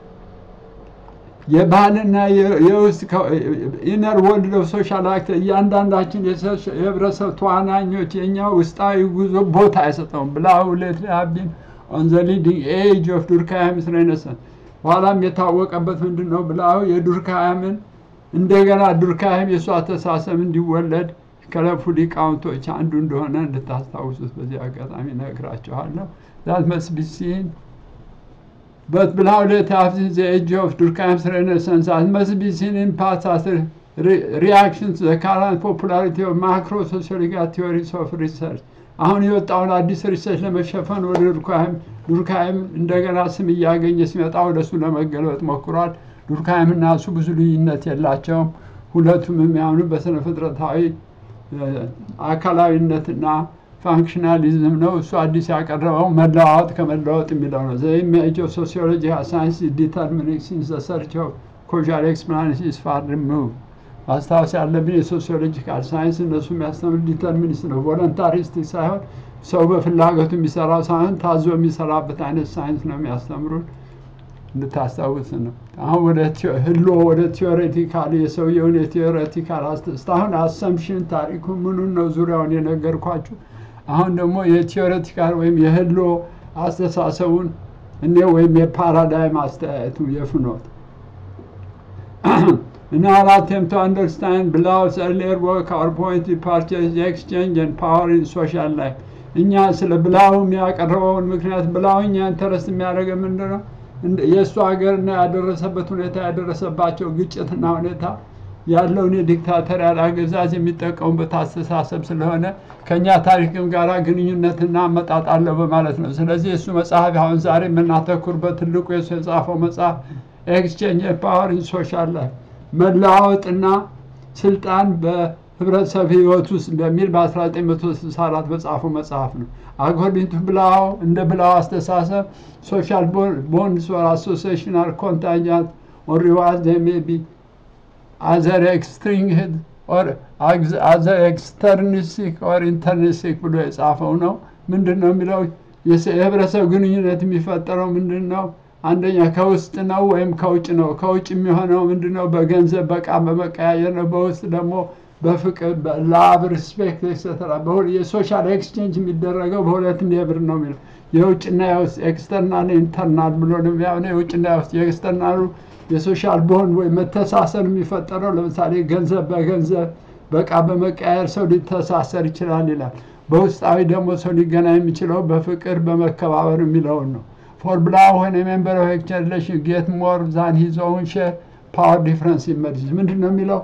Speaker 1: የባህልና የ- የውስጥ ኢነር ወርልድ ኦፍ ሶሻል አክት እያንዳንዳችን የሶሽ- የህብረተሰብ ተዋናኞች የእኛ ውስጣዊ ጉዞ ቦታ አይሰጠውም። ብላው ሌት ሀቢን ኦን ዘ ሊዲንግ ኤጅ ኦፍ ዱርካያምስ ሬኔሰንስ በኋላም የታወቀበት ምንድን ነው? ብላው የዱርካያምን እንደገና ዱርካያም የእሱ አስተሳሰብ እንዲወለድ ከለፉ ሊቃውንቶች አንዱ እንደሆነ እንድታስታውሱት በዚህ አጋጣሚ ነግራችኋለሁ። ዛት መስት ቢ ሲን But Blau let after the age of Durkheim's Renaissance as must be seen in part as a re- reaction to the current popularity of macro sociological theories of research. አሁን የወጣውን አዲስ ሪሰርች ለመሸፈን ወደ ዱርካይም ዱርካይም እንደገና ስም እያገኘ ሲመጣ ወደ እሱ ለመገለበጥ ሞክሯል። ዱርካይም እና እሱ ብዙ ልዩነት የላቸውም። ሁለቱም የሚያምኑ በስነ ፍጥረታዊ እ፣ አካላዊነትና ፋንክሽናሊዝም ነው። እሱ አዲስ ያቀረበው መለዋወጥ ከመለወጥ የሚለው ነው። ዘ ኢሜጅ ኦፍ ሶሲዮሎጂ ሳይንስ ዲተርሚኒንግ ሲንስ ዘ ሰርች ኦፍ ኮዣል ኤክስፕላኔሽን ኢዝ ፋር ሪሙቭድ። ማስታወስ ያለብን የሶሲዮሎጂካል ሳይንስ እነሱ የሚያስተምር ዲተርሚኒስት ነው። ቮለንታሪስቲክ ሳይሆን ሰው በፍላጎቱ የሚሰራው ሳይሆን ታዞ የሚሰራበት አይነት ሳይንስ ነው የሚያስተምሩን። እንድታስታውስ ነው። አሁን ወደ ቲዮ- ህሎ ወደ ቲዮሬቲካል የሰውየውን የቲዮሬቲካል አስተ- እስካሁን አሰምሽን ታሪኩ ምኑን ነው ዙሪያውን የነገርኳችሁ። አሁን ደግሞ የቲዮሬቲካል ወይም የህሎ አስተሳሰቡን እኔ ወይም የፓራዳይም አስተያየቱ የፍኖት In our attempt to understand Blau's earlier work, our point of departure is the exchange and power in social life. እኛ ስለ ብላው የሚያቀርበውን ምክንያት ብላው እኛ ኢንተረስት የሚያደርገ ምንድን ነው? እንደ- የእሱ ሀገርና ያደረሰበት ሁኔታ ያደረሰባቸው ግጭትና ሁኔታ ያለውን የዲክታተሪያል አገዛዝ የሚጠቀሙበት አስተሳሰብ ስለሆነ ከእኛ ታሪክም ጋር ግንኙነትና አመጣጥ አለው በማለት ነው። ስለዚህ የእሱ መጽሐፍ አሁን ዛሬ የምናተኩርበት ትልቁ የእሱ የጻፈው መጽሐፍ ኤክስቼንጅ ፓወር ኢን ሶሻል ላይፍ መለዋወጥና ስልጣን በህብረተሰብ ህይወት ውስጥ በሚል በ1964 በጻፈው መጽሐፍ ነው። አኮርዲንግ ቱ ብላው እንደ ብላው አስተሳሰብ ሶሻል ቦንድስ ኦር አሶሲሽናል ኮንታንጃንት ኦር ሪዋርድ ዜይ ሜይ ቢ አዘር ኤክስትሪንግድ ኦር አዘር ኤክስተርኒስቲክ ኦር ኢንተርኒስቲክ ብሎ የጻፈው ነው። ምንድን ነው የሚለው የስ- የህብረተሰብ ግንኙነት የሚፈጠረው ምንድን ነው? አንደኛ ከውስጥ ነው ወይም ከውጭ ነው። ከውጭ የሚሆነው ምንድን ነው? በገንዘብ በቃ በመቀያየር ነው። በውስጥ ደግሞ በፍቅር በላብ ሪስፔክት ኤክስተራ የሶሻል ኤክስቼንጅ የሚደረገው በሁለት ሌብር ነው የሚለው የውጭና የውስጥ ኤክስተርናል ኢንተርናል ብሎ ነው የሚያምነው። የውጭና የውስጥ የኤክስተርናሉ የሶሻል ቦንድ ወይም መተሳሰር የሚፈጠረው ለምሳሌ ገንዘብ በገንዘብ በቃ በመቀያየር ሰው ሊተሳሰር ይችላል ይላል። በውስጣዊ ደግሞ ሰው ሊገናኝ የሚችለው በፍቅር በመከባበር የሚለውን ነው። ፎር ብላው ሆን ሜምበር ኦፍ ኤክስቼንጅ ጌት ሞር ዛን ሂዝ ኦውን ሼር ፓወር ዲፍረንስ ኢመርጅስ ምንድን ነው የሚለው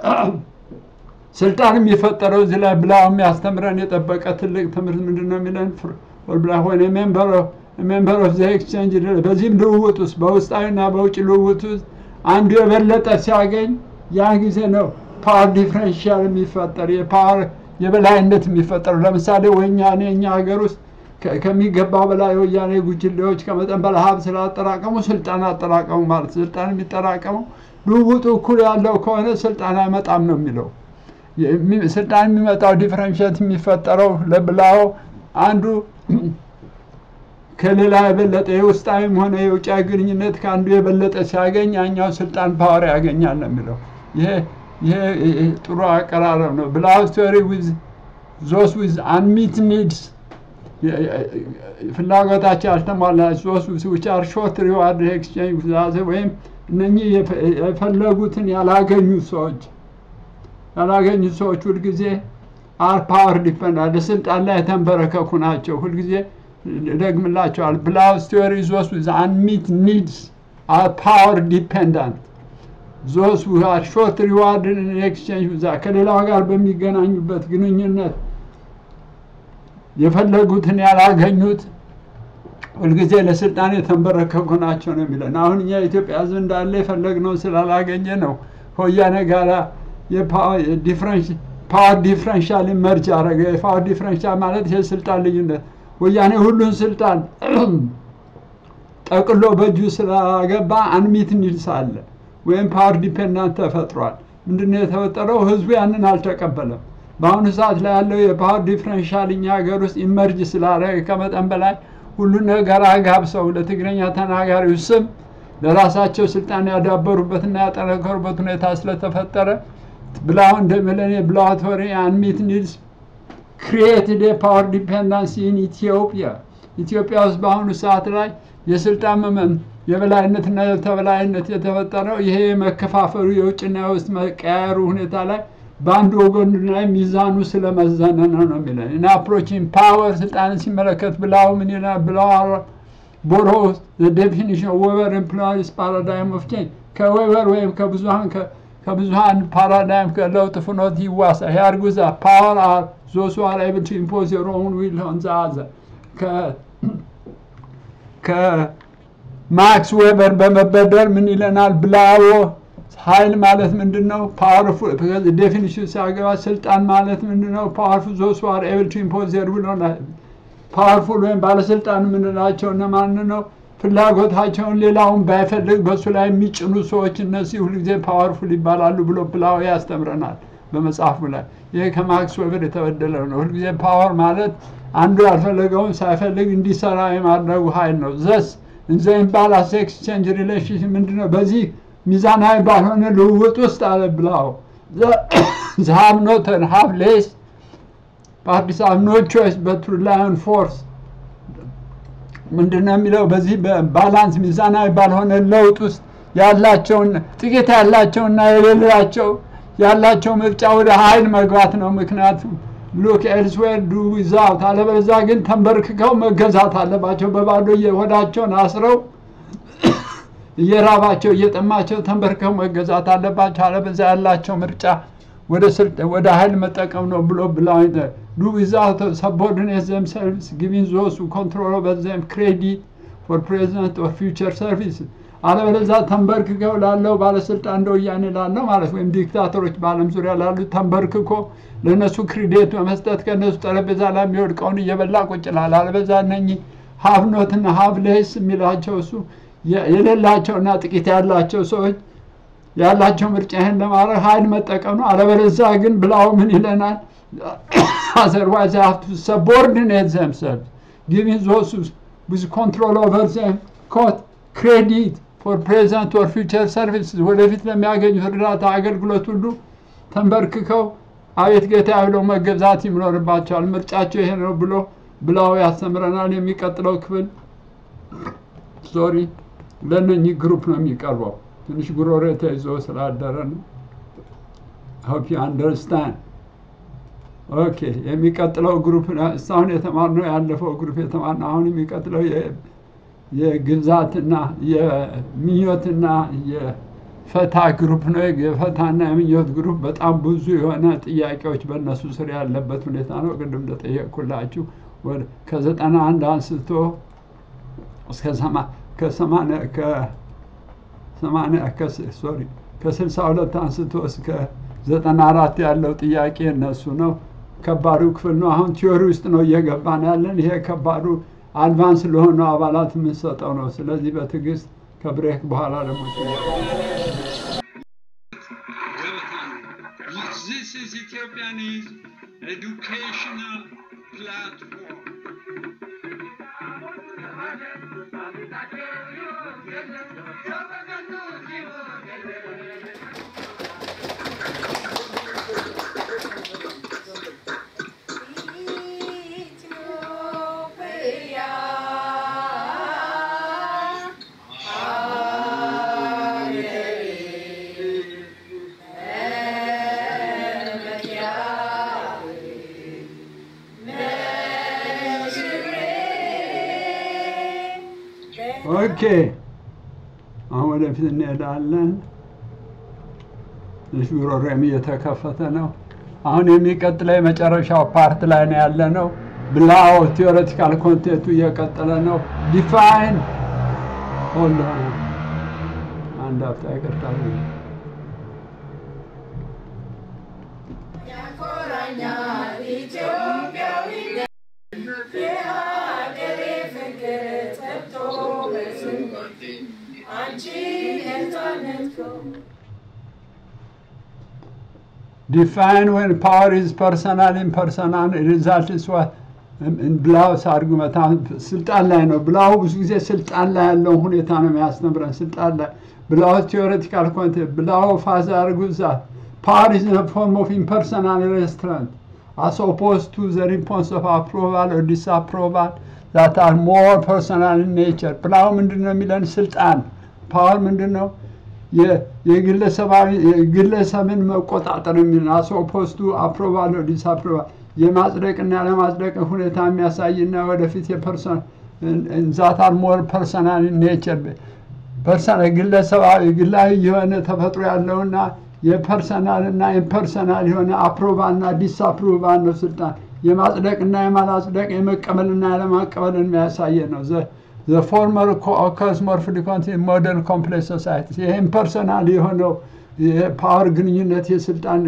Speaker 1: ስልጣን የሚፈጠረው እዚህ ላይ ብላው የሚያስተምረን የጠበቀ ትልቅ ትምህርት ምንድን ነው የሚለን ፎር ብላው ሆን ሜምበር ኦፍ ዘ ኤክስቼንጅ በዚህም ልውውጥ ውስጥ በውስጣዊና በውጭ ልውውጥ ውስጥ አንዱ የበለጠ ሲያገኝ ያን ጊዜ ነው ፓወር ዲፍረንሻል የሚፈጠር የፓወር የበላይነት የሚፈጠሩ ለምሳሌ ወያኔ እኛ ሀገር ውስጥ ከ- ከሚገባው በላይ የወያኔ ጉጅሌዎች ከመጠን በላይ ሀብት ስላጠራቀሙ ስልጣን አጠራቀሙ ማለት ስልጣን የሚጠራቀመው ልውውጡ እኩል ያለው ከሆነ ስልጣን አይመጣም ነው የሚለው የሚ- ስልጣን የሚመጣው ዲፍረንሽት የሚፈጠረው ለብላው አንዱ ከሌላ የበለጠ የውስጣዊም ሆነ የውጫዊ ግንኙነት ከአንዱ የበለጠ ሲያገኝ ያኛው ስልጣን ፓወር ያገኛል ነው የሚለው። ይሄ ይሄ ይሄ ጥሩ አቀራረብ ነው። ብላው ስቶሪ ዊዝ ዞስ ዊዝ አንሚት ኒድስ ፍላጎታቸው ያልተሟላ ዞስ ዊች አር ሾርት ሪዋርድ ኤክስቼንጅ ዛዘ ወይም እነኚህ የፈ- የፈለጉትን ያላገኙ ሰዎች ያላገኙ ሰዎች ሁልጊዜ አር ፓወር ዲፐንዳንት ለስልጣን ላይ የተንበረከኩ ናቸው። ሁልጊዜ ደግምላቸዋል ብላውስ ቲዮሪ ዞስ ዊዝ አንሚት ኒድስ አር ፓወር ዲፐንዳንት ዞስ አር ሾርት ሪዋርድ ኤክስቼንጅ ብዛ ከሌላው ጋር በሚገናኙበት ግንኙነት የፈለጉትን ያላገኙት ሁልጊዜ ለስልጣን የተንበረከኩ ናቸው ነው የሚለን። አሁን እኛ የኢትዮጵያ ሕዝብ እንዳለ የፈለግነው ስላላገኘ ነው ከወያኔ ጋራ ፓወር ዲፍረንሻል መርጅ አረገ። የፓወር ዲፍረንሻል ማለት የስልጣን ልዩነት ወያኔ ሁሉን ስልጣን ጠቅሎ በእጁ ስላገባ አንሚት ኒድስ አለ ወይም ፓወር ዲፔንዳንት ተፈጥሯል። ምንድነው የተፈጠረው? ህዝቡ ያንን አልተቀበለም። በአሁኑ ሰዓት ላይ ያለው የፓወር ዲፍረንሻል እኛ ሀገር ውስጥ ኢመርጅ ስላደረገ ከመጠን በላይ ሁሉን ነገር አጋብሰው ለትግረኛ ተናጋሪው ስም ለራሳቸው ስልጣን ያዳበሩበትና ያጠነከሩበት ሁኔታ ስለተፈጠረ ብላው እንደሚለን የብላቶሪ አንሚት ኒድስ ክሪኤትድ የፓወር ዲፔንዳንሲ ኢን ኢትዮጵያ ኢትዮጵያ ውስጥ በአሁኑ ሰዓት ላይ የስልጣን መመን የበላይነትና የተበላይነት የተፈጠረው ይሄ የመከፋፈሉ የውጭና የውስጥ መቀያየሩ ሁኔታ ላይ በአንድ ወገን ላይ ሚዛኑ ስለመዘነ ነው ነው የሚለን እና አፕሮቺንግ ፓወር ስልጣንን ሲመለከት ብላው ምን ይላል ብላው ቦሮ ዴፊኒሽን ዌበር ኢምፕሎይስ ፓራዳይም ኦፍ ቼንጅ ከዌበር ወይም ከብዙሀን ከብዙሀን ፓራዳይም ከለውጥ ፍኖት ይዋሳ ያርጉዛ ፓወር አር ዞሱ አር ኤብል ቱ ኢምፖዝ ዮር ኦውን ዊል ኦን ዘ አዘር ከማክስ ዌበር በመበደር ምን ይለናል ብላዎ ኃይል ማለት ምንድን ነው? ፓወርፉል ዴፊኒሽን ሲያገባ ስልጣን ማለት ምንድን ነው? ፓወርፉል ዞስ አር ኤብል ቱ ኢምፖዝ ዜር ዊል ኦን ፓወርፉል ወይም ባለስልጣን የምንላቸው እነማን ነው? ፍላጎታቸውን ሌላውን ባይፈልግ በእሱ ላይ የሚጭኑ ሰዎች እነዚህ ሁልጊዜ ፓወርፉል ይባላሉ ብሎ ብላው ያስተምረናል በመጽሐፉ ላይ። ይሄ ከማክስ ዌበር የተበደለ ነው። ሁልጊዜ ፓወር ማለት አንዱ ያልፈለገውን ሳይፈልግ እንዲሰራ የማድረጉ ኃይል ነው። ዘስ እንዘ ኢምባላንስ ኤክስቼንጅ ሪሌሽንሽፕ ምንድን ነው? በዚህ ሚዛናዊ ባልሆነ ልውውጥ ውስጥ አለ ብላው ዛሃብ ኖተን ሃቭ ሌስ ፓርቲስ ሃቭ ኖ ቾይስ በት ቱ ሪላይ ኦን ፎርስ ምንድን ነው የሚለው? በዚህ በባላንስ ሚዛናዊ ባልሆነ ለውጥ ውስጥ ያላቸውን ጥቂት ያላቸውና የሌላቸው ያላቸው ምርጫ ወደ ኃይል መግባት ነው። ምክንያቱም ሉክ ኤልስዌር ዱ ዊዛውት አለበለዚያ ግን ተንበርክከው መገዛት አለባቸው። በባዶ ሆዳቸውን አስረው እየራባቸው እየጠማቸው ተንበርክከው መገዛት አለባቸው። አለበለዚያ ያላቸው ምርጫ ወደ ወደ ኃይል መጠቀም ነው ብሎ ብላ ዱ ዊዛውት ሰቦርዲኔት ዘምሰልቭስ ጊቪንግ ዞስ ኮንትሮል ኦቨር ዘም ክሬዲት ፎር ፕሬዘንት ኦር ፊውቸር ሰርቪስ አለበለዚያ ተንበርክከው ላለው ባለስልጣን እንደ ወያኔ ላለው ማለት ወይም ዲክታተሮች በዓለም ዙሪያ ላሉ ተንበርክኮ ለእነሱ ክሬዲት በመስጠት ከእነሱ ጠረጴዛ ላይ የሚወድቀውን እየበላ ቁጭ ይላል። አለበለዚያ እነኚህ ሀብ ኖትና ሀብ ሌስ የሚላቸው እሱ የሌላቸውና ጥቂት ያላቸው ሰዎች ያላቸው ምርጫ ይህን ለማድረግ ኃይል መጠቀም ነው። አለበለዚያ ግን ብላው ምን ይለናል? አዘርዋይዝ ሀፍቱ ሰቦርዲኔት ዘምሰልቭ ጊቪንግ ዞስ ዊዝ ኮንትሮል ኦቨር ዘም ኮት ክሬዲት ፎር ፕሬዘንት ኦር ፊውቸር ሰርቪስ ወደፊት ለሚያገኙት እርዳታ አገልግሎት ሁሉ ተንበርክከው አቤት ጌታ ብለው መገዛት ይኖርባቸዋል። ምርጫቸው ይሄ ነው ብሎ ብላው ያስተምረናል። የሚቀጥለው ክፍል ሶሪ ለእነኚህ ግሩፕ ነው የሚቀርበው። ትንሽ ጉሮሬ ተይዞ ስላደረ ነው። ሆፕ ዩ አንደርስታንድ ኦኬ። የሚቀጥለው ግሩፕ እስካሁን የተማርነው ያለፈው ግሩፕ የተማርነው አሁን የሚቀጥለው የግዛትና የምኞትና የፈታ ግሩፕ ነው። የፈታና የምኞት ግሩፕ በጣም ብዙ የሆነ ጥያቄዎች በእነሱ ስር ያለበት ሁኔታ ነው። ቅድም እንደጠየቅኩላችሁ ከዘጠና አንድ አንስቶ እስከ ከሰማንያ ሶሪ ከስልሳ ሁለት አንስቶ እስከ ዘጠና አራት ያለው ጥያቄ እነሱ ነው። ከባዱ ክፍል ነው። አሁን ቲዮሪ ውስጥ ነው እየገባን ያለን። ይሄ ከባዱ አድቫንስ ለሆኑ አባላት የምንሰጠው ነው። ስለዚህ በትዕግስት ከብሬክ በኋላ ደግሞ This is Ethiopianese educational platform.
Speaker 2: ኢትዮጵያ
Speaker 1: ኦኬ አሁን ወደፊት እንሄዳለን። ትንሽ ጉሮሮም እየተከፈተ ነው። አሁን የሚቀጥለው የመጨረሻው ፓርት ላይ ነው ያለ ነው። ብላው ቲዎሬቲካል ኮንቴንቱ እየቀጠለ ነው። ዲፋይን ሆልድ አንድ አፍታ ይቅርታ
Speaker 2: ያኮራኛል ኢትዮጵያዊነት የሀገሬ ፍቅር ጠብቶ በስንት አንቺ ነፃነትከው
Speaker 1: define when power is personal impersonal result is what ብላው አርጉመት ስልጣን ላይ ነው። ብላው ብዙ ጊዜ ስልጣን ላይ ያለውን ሁኔታ ነው የሚያስተምረን። ስልጣን ላይ ብላው ቴዎሬቲካል ኮንቴንት ብላው ፋዝ አርጉዛት ፓወር ኢዝ ፎርም ኦፍ ኢምፐርሰናል ሬስትራንት as opposed to the response of approval or disapproval that are more personal in nature ብላው ምንድን ነው የሚለን ስልጣን ፓወር ምንድን ነው የግለሰባዊ የግለሰብን መቆጣጠር የሚል አስ ኦፖስቱ አፕሮቫል ዲስአፕሮቫል የማጽደቅና ያለማጽደቅ ሁኔታ የሚያሳይና ወደፊት የፐርሶን ዛት አር ሞር ፐርሰናል ኔቸር ፐርሰናል ግለሰባዊ ግላዊ የሆነ ተፈጥሮ ያለውና የፐርሰናል እና ኢምፐርሰናል የሆነ አፕሮቫል እና ዲስአፕሮቫል ነው ስልጣን የማጽደቅና የማላጽደቅ የመቀበልና ያለማቀበልን የሚያሳየ ነው። the former occurs more frequently in modern complex societies ይህም ፐርሰናል የሆነው የፓወር ግንኙነት የስልጣን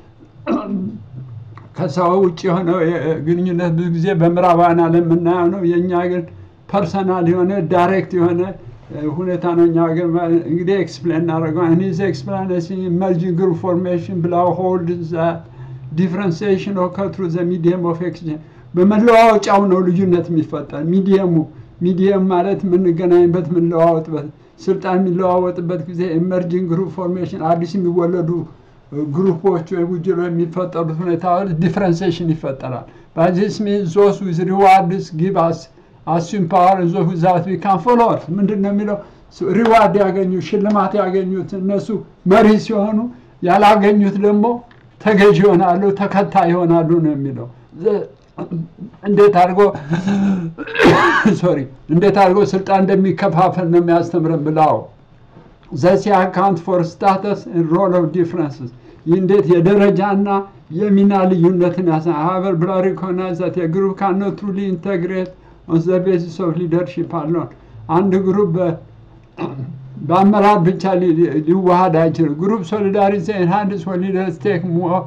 Speaker 1: ከሰው ውጭ የሆነው ግንኙነት ብዙ ጊዜ በምዕራባውያን ዓለም የምናየው ነው። የእኛ ግን ፐርሰናል የሆነ ዳይሬክት የሆነ ሁኔታ ነው። እኛ ግን እንግዲህ ኤክስፕሌን እናደርገዋል። ኒዝ ኤክስፕላኔሽን ኢመርጂንግ ግሩፕ ፎርሜሽን ብላው ሆልድ ዲፍረንሲዬሽን ኦከር ትሩ ዘ ሚዲየም ኦፍ ኤክስቼንጅ በመለዋወጫው ነው ልዩነት የሚፈጠር ሚዲየሙ ሚዲየም ማለት የምንገናኝበት የምንለዋወጥበት ስልጣን የሚለዋወጥበት ጊዜ ኢመርጂንግ ግሩፕ ፎርሜሽን አዲስ የሚወለዱ ግሩፖች ወይ ቡድኖች የሚፈጠሩት ሁኔታዎች ዲፍረንሴሽን ይፈጠራል። በዚስ ሚን ዞስ ዊዝ ሪዋርድስ ጊቭ አስ አሱም ፓወር ዞ ዛት ቢካም ፎሎወርስ ምንድን ነው የሚለው ሪዋርድ ያገኙ ሽልማት ያገኙት እነሱ መሪ ሲሆኑ ያላገኙት ደግሞ ተገዥ ይሆናሉ፣ ተከታይ ይሆናሉ ነው የሚለው እንዴት አድርጎ ሶሪ እንዴት አድርጎ ስልጣን እንደሚከፋፈል ነው የሚያስተምረን ብላው ዘሲ አካውንት ፎር ስታተስ ሮል ኦፍ ዲፍረንስስ ይህ እንዴት የደረጃና የሚና ልዩነትን ያሳ ሀበር ብላ ሪኮግናይዝ ዛት የግሩፕ ካኖ ትሩሊ ኢንተግሬት ኦን ዘ ቤሲስ ኦፍ ሊደርሺፕ አለውን አንድ ግሩፕ በአመራር ብቻ ሊዋሃድ አይችልም። ግሩፕ ሶሊዳሪቲ ኤንሃንድስ ፎር ሊደርስ ቴክ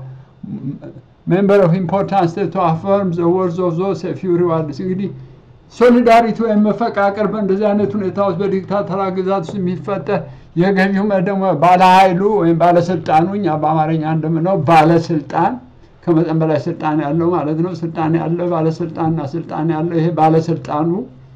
Speaker 1: ሜምበር ኦፍ ኢምፖርታንስ ቱ አፈርም ዘ ወርዝ ኦፍ ዞስ ፊው ሪዋርድስ እንግዲህ ሶሊዳሪቲ ወይም መፈቃቀር በእንደዚህ አይነት ሁኔታ ውስጥ በዲክታተራ ግዛት ውስጥ የሚፈጠር የገዢው ደግሞ ባለሀይሉ ወይም ባለስልጣኑ እኛ በአማርኛ እንደምነው ባለስልጣን ከመጠን በላይ ስልጣን ያለው ማለት ነው። ስልጣን ያለው ባለስልጣንና ስልጣን ያለው ይሄ ባለስልጣኑ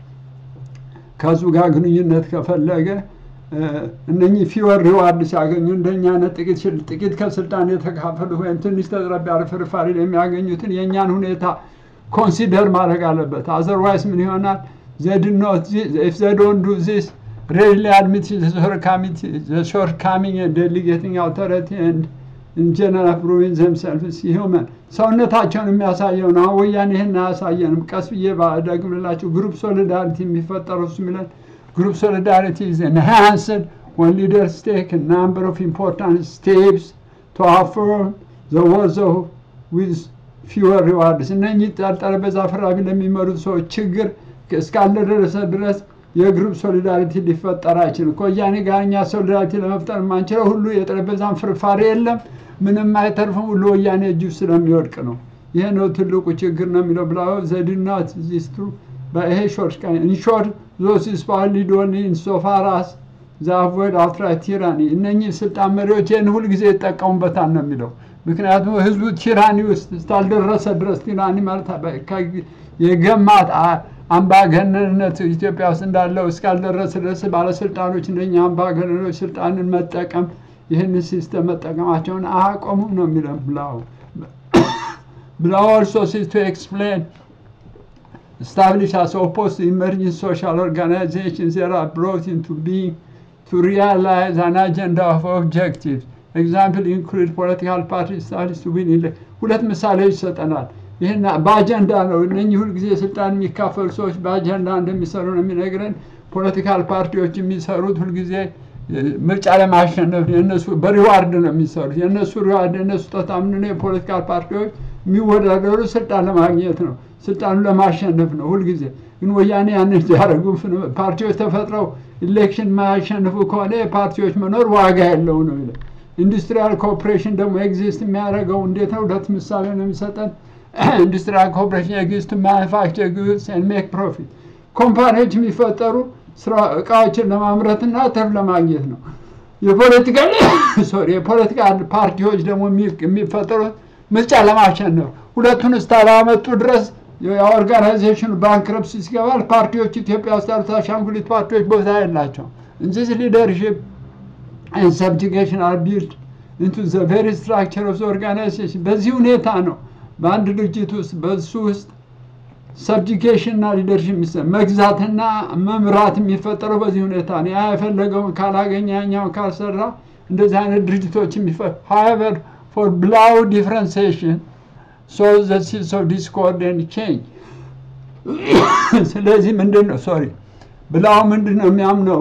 Speaker 1: ከሱ ጋር ግንኙነት ከፈለገ እነኚህ ፊወር ሪዋርድ ሲያገኙ እንደኛ አይነት ጥቂት ጥቂት ከስልጣን የተካፈሉ ወይም ትንሽ ተዝረብ ያለ ፍርፋሪ የሚያገኙትን የእኛን ሁኔታ ኮንሲደር ማድረግ አለበት። አዘርዋይስ ምን ይሆናል? ዘድኖት ኢፍ ዘዶን ዱ ዚስ ሬድሊ አድሚት ሾርት ካሚንግ ዴሊጌቲንግ አውቶሪቲ ኤንድ ኢንጀነራል ፕሩቪንግ ዘምሰልፍስ ሂውመን ሰውነታቸውን የሚያሳየው ነው። አሁን ወያኔ ይህን አያሳየንም። ቀስ ብዬ ደግምላችሁ ግሩፕ ሶሊዳሪቲ የሚፈጠረው እሱ የሚለን Group solidarity is enhanced when leaders take a number of important steps to affirm the words of with fewer rewards. እነኚህ ጠረጴዛ ፈራቢ ለሚመሩት ሰዎች ችግር እስካልደረሰ ድረስ የግሩፕ ሶሊዳሪቲ ሊፈጠር አይችልም። ከወያኔ ጋር እኛ ሶሊዳሪቲ ለመፍጠር የማንችለው ሁሉ የጠረጴዛን ፍርፋሪ የለም፣ ምንም አይተርፍም፣ ሁሉ ወያኔ እጅ ውስጥ ስለሚወድቅ ነው። ይሄ ነው ትልቁ ችግር ነው የሚለው ብላ ዘድናት ዚስትሩ በይሄ ሾርት ኢንሾርት ዞስ ስፓር ሊድ ኦንሊ ኢንሶፋር አስ ዘ አቮይድ አውትራይት ቲራኒ እነኚህ ስልጣን መሪዎች ይህን ሁልጊዜ ይጠቀሙበታል ነው የሚለው። ምክንያቱም ህዝቡ ቲራኒ ውስጥ እስካልደረሰ ድረስ ቲራኒ ማለት የገማት አምባገነንነት ኢትዮጵያ ውስጥ እንዳለው እስካልደረሰ ድረስ ባለስልጣኖች እነኛ አምባገነኖች ስልጣንን መጠቀም ይህን ሲስተም መጠቀማቸውን አያቆሙም ነው የሚለው ብላው ብላው ኦልሶ ሲስ ቱ ኤክስፕሌን established as opposed to emerging social organizations that are brought into being to realize an agenda of objectives. Example include political parties established to win election. ሁለት ምሳሌዎች ይሰጠናል። ይህን በአጀንዳ ነው። እነኚህ ሁልጊዜ ስልጣን የሚካፈሉ ሰዎች በአጀንዳ እንደሚሰሩ ነው የሚነግረን። ፖለቲካል ፓርቲዎች የሚሰሩት ሁልጊዜ ምርጫ ለማሸነፍ የነሱ በሪዋርድ ነው የሚሰሩት። የነሱ ሪዋርድ የነሱ ስጦታ ምንድን ነው? የፖለቲካል ፓርቲዎች የሚወዳደሩ ስልጣን ለማግኘት ነው፣ ስልጣኑን ለማሸነፍ ነው ሁልጊዜ። ግን ወያኔ ያንን ሲያደርጉ ፓርቲዎች ተፈጥረው ኢሌክሽን የማያሸንፉ ከሆነ የፓርቲዎች መኖር ዋጋ የለው ነው ይላል። ኢንዱስትሪያል ኮኦፕሬሽን ደግሞ ኤግዚስት የሚያደርገው እንዴት ነው? ሁለት ምሳሌ ነው የሚሰጠን። ኢንዱስትሪያል ኮኦፕሬሽን ኤግዚስት ማኑፋክቸር ጉድስ ኤንድ ሜክ ፕሮፊት። ኮምፓኒዎች የሚፈጠሩ ስራ እቃዎችን ለማምረትና ትርፍ ለማግኘት ነው። የፖለቲካ ሶሪ የፖለቲካ ፓርቲዎች ደግሞ የሚፈጠሩት ምርጫ ለማሸነፍ ሁለቱን እስካላመጡ ድረስ የኦርጋናይዜሽኑ ባንክረፕሲ ሲገባል ፓርቲዎች ኢትዮጵያ ውስጥ ያሉት አሻንጉሊት ፓርቲዎች ቦታ የላቸው እንጂ ሊደርሽፕ and subjugation are built into the very structure of the organization በዚህ ሁኔታ ነው በአንድ ድርጅት ውስጥ በሱ ውስጥ ሰብጅጌሽን እና ሊደርሽፕ የሚሰ- መግዛትና መምራት የሚፈጠረው በዚህ ሁኔታ ነው። ያ የፈለገውን ካላገኘ ያኛውን ካልሰራ እንደዚህ አይነት ድርጅቶች የሚፈ however for ብላው differentiation so the seeds of discord and change ስለዚህ ምንድን ነው ሶሪ ብላው ምንድን ነው የሚያምነው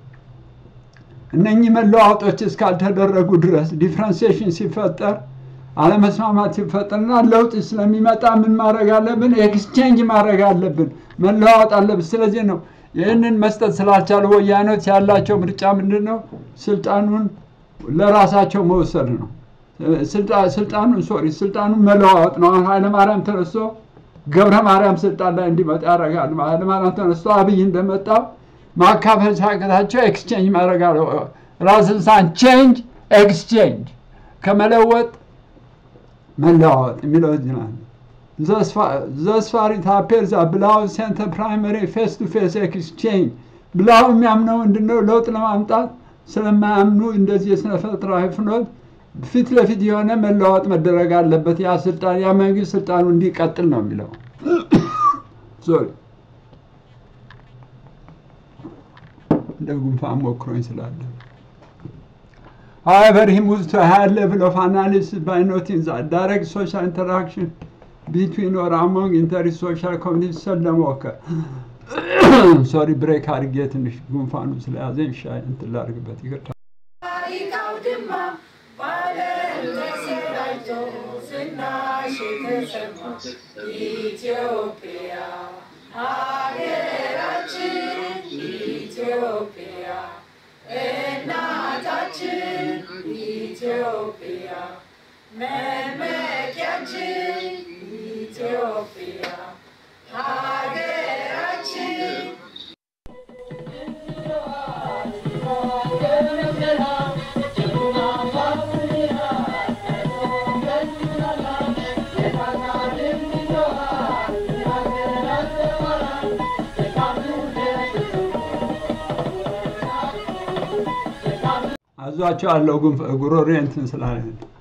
Speaker 1: እነኚህ መለዋወጦች እስካልተደረጉ ድረስ ዲፍረንሲዬሽን ሲፈጠር አለመስማማት ሲፈጠርና ለውጥ ስለሚመጣ ምን ማድረግ አለብን? ኤክስቼንጅ ማድረግ አለብን፣ መለዋወጥ አለብን። ስለዚህ ነው ይህንን መስጠት ስላልቻሉ ወያኔዎች ያላቸው ምርጫ ምንድን ነው? ስልጣኑን ለራሳቸው መውሰድ ነው። ስልጣ- ስልጣኑን ሶሪ ስልጣኑን መለዋወጥ ነው። አሁን ኃይለማርያም ተነስቶ ገብረ ማርያም ስልጣን ላይ እንዲመጣ ያደርጋል። ኃይለማርያም ተነስቶ አብይ እንደመጣው ማካፈል ሲያቅታቸው ኤክስቼንጅ ማድረግ አለ ራስን ሳን ቼንጅ ኤክስቼንጅ ከመለወጥ መለዋወጥ የሚለው እዚህ ነው። thus far it appears that ብላው ሴንተር ፕራይመሪ ፌስ ቱ ፌስ ኤክስቼንጅ ብላው የሚያምነው ምንድነው? ለውጥ ለማምጣት ስለማያምኑ እንደዚህ የስነ ፈጠራዊ ፍኖት ፊት ለፊት የሆነ መለዋወጥ መደረግ አለበት። ያ ስልጣን ያ መንግስት ስልጣኑ እንዲቀጥል ነው የሚለው ሶሪ እንደ ጉንፋን ሞክሮኝ ስላለ However, he moves to a higher level of analysis by noting that direct social interaction between or among inter-social communities seldom occur. ሶሪ ብሬክ አድርጌ ትንሽ ጉንፋኑ ስለያዘኝ ሻይ እንትን ላድርግበት ይቅርታ።
Speaker 2: ታሪካው ድማ በዓለም ተሰራጭቶ ዝናሽ የተሰማ ኢትዮጵያ ሀገራችን ኢትዮጵያ እናታችን ኢትዮጵያ መመኪያችን ኢትዮጵያ ሀገራችን
Speaker 1: አዟቸው አለው ጉሮሬ እንትን ስላለ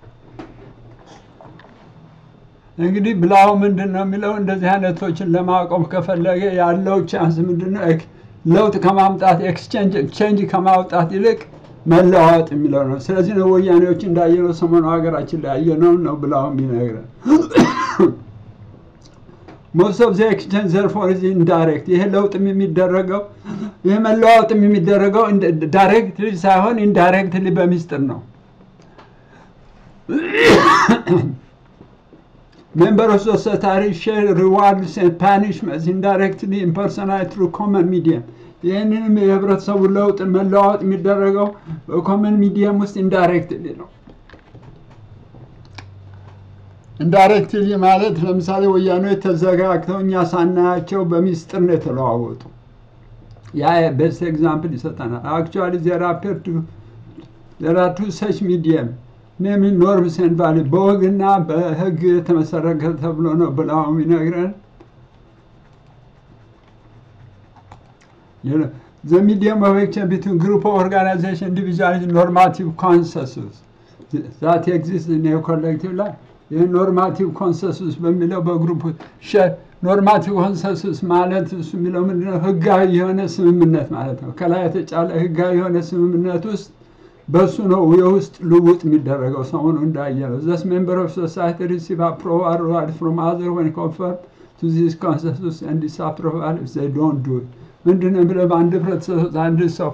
Speaker 1: እንግዲህ ብላው ምንድን ነው የሚለው እንደዚህ አይነቶችን ለማቆም ከፈለገ ያለው ቻንስ ምንድን ነው? ኤክ- ለውጥ ከማምጣት ኤክስቼንጅ ከማውጣት ይልቅ መለዋወጥ የሚለው ነው። ስለዚህ ነው ወያኔዎች እንዳየነው ሰሞኑ ሀገራችን ላይ ያየነው ነው ብላው የሚነግረን ሞስት ኦፍ ዘ ኤክስቼንጅ ዘርፎር ኢዝ ኢንዳይሬክት። ይሄ ለውጥም የሚደረገው ይህ መለዋወጥም የሚደረገው ዳይሬክትሊ ሳይሆን ኢንዳይሬክትሊ በሚስጥር ነው። Member of society share rewards and punishments indirectly impersonate through common medium. ይህንንም የህብረተሰቡ ለውጥ መለዋወጥ የሚደረገው በኮመን ሚዲየም ውስጥ ኢንዳይሬክትሊ ነው። ኢንዳይሬክትሊ ማለት ለምሳሌ ወያኔዎች ተዘጋግተው እኛ ሳናያቸው በሚስጥር ነው የተለዋወጡ። ያ ቤስት ኤግዛምፕል ይሰጠናል። አክቹዋሊ ዜር አፔር ቱ ዜር አር ቱ ሰች ሚዲየም ኔም ኖርምስ ኤንድ ቫሊ በወግና በህግ የተመሰረተ ተብሎ ነው ብለው የሚነግረን። The medium of action between group of organization individual is normative consensus that exists in a collective life. ይህ ኖርማቲቭ ኮንሰንሱስ በሚለው በግሩፕ ኖርማቲቭ ኮንሰንሱስ ማለት እሱ የሚለው ምንድነው? ህጋዊ የሆነ ስምምነት ማለት ነው። ከላይ የተጫለ ህጋዊ የሆነ ስምምነት ውስጥ በሱ ነው የውስጥ ልውጥ የሚደረገው። ሰሞኑ እንዳየ ነው ዘስ ሜምበር ኦፍ ሶሳይቲ ሪሲቭ አፕሮቫል ፍሮም አዘር ወን ኮንፈርም ቱ ዚስ ኮንሰንሱስ ኤንድ ዲስአፕሮቫል ኢፍ ዘይ ዶንት ዱ ኢት ምንድን ነው ብለህ በአንድ ህብረተሰብ ውስጥ አንድ ሰው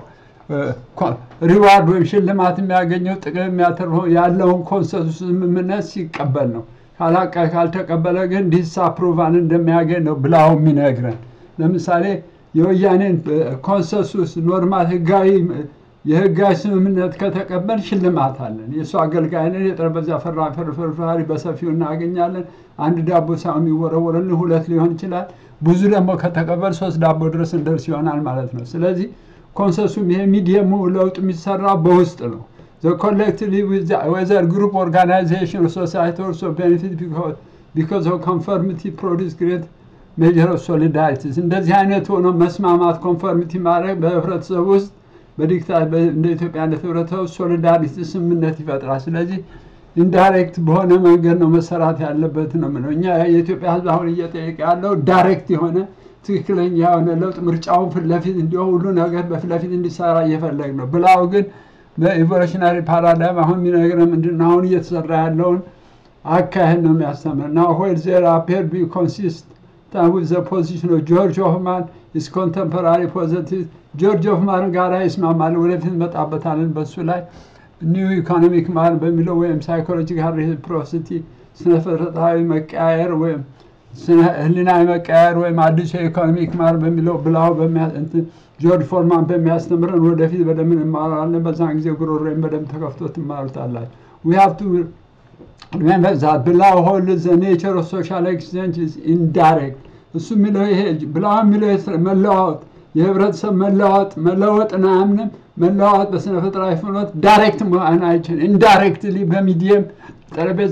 Speaker 1: ሪዋርድ ወይም ሽልማት የሚያገኘው ጥቅም የሚያተርፈው ያለውን ኮንሰንሱስ ስምምነት ሲቀበል ነው። ካላቃ ካልተቀበለ ግን ዲስአፕሮቫል እንደሚያገኝ ነው ብላው የሚነግረን። ለምሳሌ የወያኔን ኮንሰንሱስ ኖርማል ህጋዊ የህጋዊ ስምምነት ከተቀበል ሽልማት አለን። የእሱ አገልጋይ ነን። የጠረጴዛ ፍርፋሪ በሰፊው እናገኛለን። አንድ ዳቦ ሳይሆን የሚወረወረልን ሁለት ሊሆን ይችላል። ብዙ ደግሞ ከተቀበል ሶስት ዳቦ ድረስ እንደርስ ይሆናል ማለት ነው። ስለዚህ ኮንሰንሱም ይሄ ሚዲየሙ ለውጥ የሚሰራው በውስጥ ነው። The collectively with the, whether group organization or society also benefit because, because of conformity produce great measure of solidarity እንደዚህ አይነት ሆኖ መስማማት ኮንፎርሚቲ ማድረግ በህብረተሰብ ውስጥ በዲክታ እንደ ኢትዮጵያ አይነት ህብረተሰብ ሶሊዳሪቲ ስምምነት ይፈጥራል። ስለዚህ ኢንዳይሬክት በሆነ መንገድ ነው መሰራት ያለበት ነው የምለው። እኛ የኢትዮጵያ ህዝብ አሁን እየጠየቀ ያለው ዳይሬክት የሆነ ትክክለኛ የሆነ ለውጥ ምርጫውን ፊት ለፊት እንዲሆን ሁሉ ነገር በፊት ለፊት እንዲሰራ እየፈለግ ነው ብላው ግን በኢቮሉሽናሪ ፓራዳይም አሁን የሚነግረን ምንድን ነው? አሁን እየተሰራ ያለውን አካሄድ ነው የሚያስተምር ና ዌር ዜር አፔር ቢ ኮንሲስት with the position of ጆርጅ ሆፍማን is contemporary positive ጆርጅ ሆፍማን ጋር ይስማማል። ወደፊት እንመጣበታለን በሱ ላይ ኒው ኢኮኖሚክ ማን በሚለው ወይም ሳይኮሎጂካል ሬሲፕሮሲቲ ስነ ፍጥረታዊ መቀያየር ወይም ስነ ህሊናዊ መቀያየር ወይም አዲሱ የኢኮኖሚክ ማር በሚለው ብላው ጆርጅ ፎርማን በሚያስተምረን ወደፊት በደንብ እንማራለን። በዛን ጊዜ ጉሮሮን በደንብ ተከፍቶ ትማሩታላችሁ። we have to remember that ብላው ሆል the nature of social exchange is indirect እሱ የሚለው ይሄ ብላው የሚለው መለዋወጥ የህብረተሰብ መለዋወጥ መለወጥን አያምንም። መለዋወጥ በስነ ፍጥራዊ ፍኖት ዳይሬክት መሆን አይችልም። ኢንዳይሬክትሊ በሚዲየም ጠረጴዛ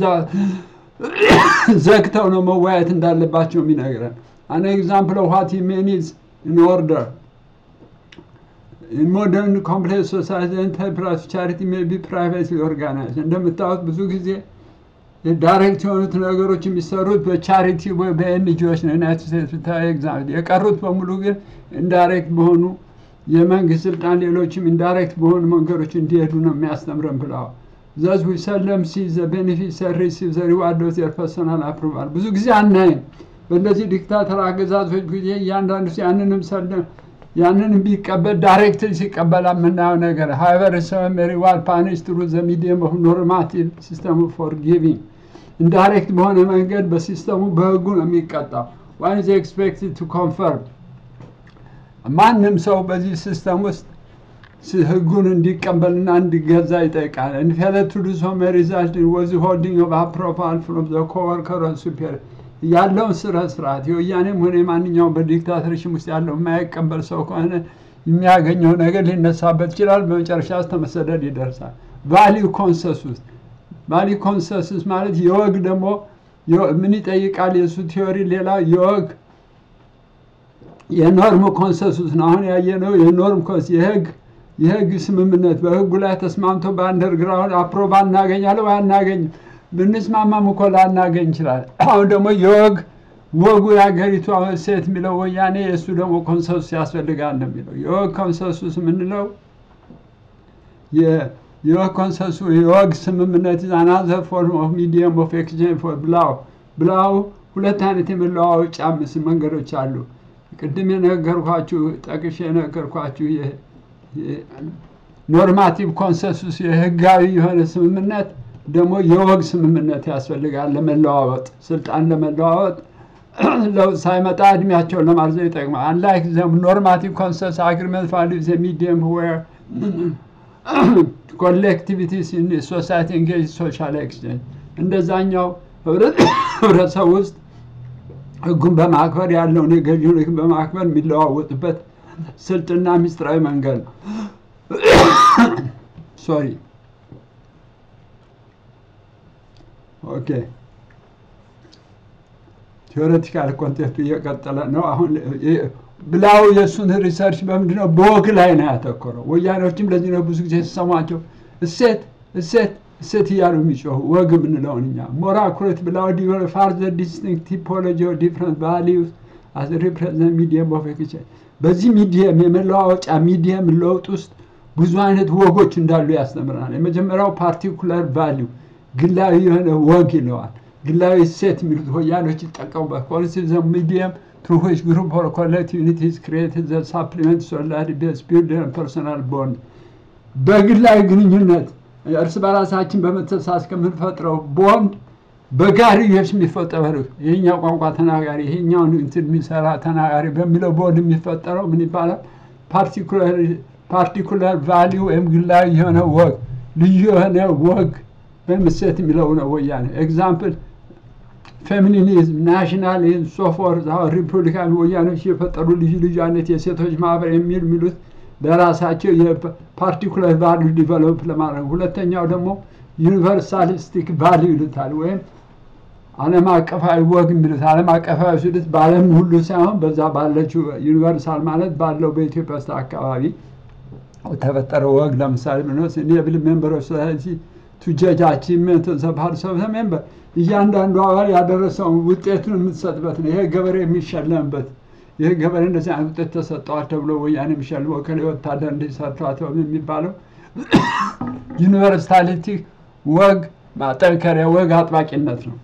Speaker 1: ዘግተው ነው መወያየት እንዳለባቸው የሚነግረን። አን ኤግዛምፕል ኦፍ ዋት ሜን ኢዝ ኢን ኦርደር ኢን ሞደርን ኮምፕሌክስ ሶሳይቲ ኢንተርፕራይዝ ቻሪቲ ሜይ ቢ ፕራይቬትሊ ኦርጋናይዝ። እንደምታዩት ብዙ ጊዜ ዳይሬክት የሆኑት ነገሮች የሚሰሩት በቻሪቲ ወይ በኤንጂኦች ነው። ዩናይትድ ስቴትስ ብታይ ኤግዛምፕል፣ የቀሩት በሙሉ ግን ኢንዳይሬክት በሆኑ የመንግስት ስልጣን ሌሎችም ኢንዳይሬክት በሆኑ መንገዶች እንዲሄዱ ነው የሚያስተምረን ብለዋል። ዘዝ ዊ ሰለም ሲ ዘ ቤኔፊት ሪሲቭ ዘ ሪዋርድ ኦፍ ዘር ፐርሶናል አፕሩቫል። ብዙ ጊዜ አናይም። በእነዚህ ዲክታተር አገዛዞች ጊዜ እያንዳንዱ ያንንም ሰለም ያንንም ቢቀበል ዳይሬክትሊ ሲቀበል የምናየው ነገር ሀይበር ሰም ሪዋርድ ፓኒሽ ትሩ ዘ ሚዲየም ኦፍ ኖርማቲቭ ሲስተም ፎር ጊቪንግ ኢንዳይሬክት በሆነ መንገድ በሲስተሙ በህጉ ነው የሚቀጣው። ዋን ኢዝ ኤክስፔክትድ ቱ ኮንፈርም ማንም ሰው በዚህ ሲስተም ውስጥ ህጉን እንዲቀበልና እንዲገዛ ይጠይቃል። እንፌለት ቱ ዱ ሶ ሜይ ሪዛልት ኢን ወዝ ሆልዲንግ ኦፍ አፕሮቫል ፍሮም ዘ ኮወርከር ሱፔሪየር ያለውን ስረ ስርዓት የወያኔም ሆነ የማንኛውም በዲክታተርሽም ውስጥ ያለው የማይቀበል ሰው ከሆነ የሚያገኘው ነገር ሊነሳበት ይችላል። በመጨረሻ እስከ መሰደድ ይደርሳል። ቫሊዩ ኮንሰንሱስ ቫሊዩ ኮንሰንሱስ ማለት የወግ ደግሞ ምን ይጠይቃል? የእሱ ቲዮሪ ሌላ የወግ የኖርም ኮንሰንሱስ ነው። አሁን ያየነው የኖርም ኮንስ የህግ የህግ ስምምነት በህጉ ላይ ተስማምቶ በአንደርግራውንድ አፕሮቫ እናገኛለን ወይ አናገኝም። ብንስማማም እኮ ላናገኝ ይችላል። አሁን ደግሞ የወግ ወጉ የሀገሪቱ ሴት የሚለው ወያኔ የእሱ ደግሞ ኮንሰንሱስ ያስፈልጋል ነው የሚለው። የወግ ኮንሰንሱስ የምንለው የወግ ኮንሰንሱ የወግ ስምምነት አናዘር ፎርም ኦፍ ሚዲየም ኦፍ ኤክስቼንጅ ፎር ብላው ብላው ሁለት አይነት የመለዋወጫ ምስ መንገዶች አሉ። ቅድም የነገርኳችሁ ጠቅሼ የነገርኳችሁ ኖርማቲቭ ኮንሰንሱስ የህጋዊ የሆነ ስምምነት ደግሞ የወግ ስምምነት ያስፈልጋል ለመለዋወጥ ስልጣን ለመለዋወጥ ለውጥ ሳይመጣ እድሜያቸውን ለማርዘም ይጠቅማል። አንላይክ ዘም ኖርማቲቭ ኮንሰንስ አግሪመንት ቫሊዩ ዘ ሚዲየም ዌር ኮሌክቲቪቲስ ኢን ሶሳይቲ ኤንጌጅ ሶሻል ኤክስቼንጅ እንደዛኛው ህብረተሰብ ውስጥ ህጉን በማክበር ያለውን የገዢውን ህግ በማክበር የሚለዋወጥበት ስልጥና ሚስጥራዊ መንገድ ነው። ሶሪ ኦኬ ቴዎሬቲካል ኮንቴክቱ እየቀጠለ ነው። አሁን ብላው የእሱን ሪሰርች በምንድነው በወግ ላይ ነው ያተኮረው። ወያኔዎችም ለዚህ ነው ብዙ ጊዜ ሲሰሟቸው እሴት እሴት እሴት እያሉ የሚጮሁ ወግ የምንለውን እኛ ሞር አኩሬት ብላው ፋርዘር ዲስቲንክት ቲፖሎጂ ኦፍ ዲፍረንት ቫሊዩስ አስ ሪፕሬዘንት ሚዲየም ኦፍ ኤክስቼንጅ በዚህ ሚዲየም የመለዋወጫ ሚዲየም ለውጥ ውስጥ ብዙ አይነት ወጎች እንዳሉ ያስተምረናል። የመጀመሪያው ፓርቲኩላር ቫሊዩ ግላዊ የሆነ ወግ ይለዋል። ግላዊ ሴት የሚሉት ወያኖች ይጠቀሙበት ኮንሲዘም ሚዲየም through which group or collective unity is created that supplement solidarity based build and personal bond በግላዊ ግንኙነት እርስ በራሳችን በመተሳሰብ ከምንፈጥረው ቦንድ በጋርዮሽ የሚፈጠረው ይሄኛው ቋንቋ ተናጋሪ ይሄኛውን እንትን የሚሰራ ተናጋሪ በሚለው ቦንድ የሚፈጠረው ምን ይባላል? ፓርቲኩላር ቫሊዩ ወይም ግላዊ የሆነ ወግ ልዩ የሆነ ወግ በምሴት የሚለው ነው ወያኔ ኤግዛምፕል ፌሚኒኒዝም፣ ናሽናሊዝም፣ ሶፎርት አሁን ሪፑብሊካን ወያኖች የፈጠሩ ልዩ ልዩ አይነት የሴቶች ማህበር የሚል የሚሉት በራሳቸው የፓርቲኩላር ቫሊዩ ዲቨሎፕ ለማድረግ ሁለተኛው ደግሞ ዩኒቨርሳሊስቲክ ቫሊዩ ይሉታል ወይም ዓለም አቀፋዊ ወግ የሚሉት ዓለም አቀፋዊ ሲሉት በዓለም ሁሉ ሳይሆን በዛ ባለችው ዩኒቨርሳል ማለት ባለው በኢትዮጵያ ውስጥ አካባቢ ተፈጠረው ወግ ለምሳሌ ብንወስድ ኢኔብል ሜምበሮች ሶሳይቲ ቱ ጀጅ አቺቭመንት ኦፍ ዘ ፓርትስ ኦፍ ዘ ሜምበር እያንዳንዱ አባል ያደረሰውን ውጤቱን የምትሰጥበት ነው። ይሄ ገበሬ የሚሸለምበት ይህ ገበሬ እንደዚህ አይነት ውጤት ተሰጠዋል ተብሎ ወያኔ የሚሸልመው ከሌ ወታደር እንዲሰርቷት የሚባለው ዩኒቨርሳሊቲ ወግ ማጠንከሪያ ወግ አጥባቂነት ነው።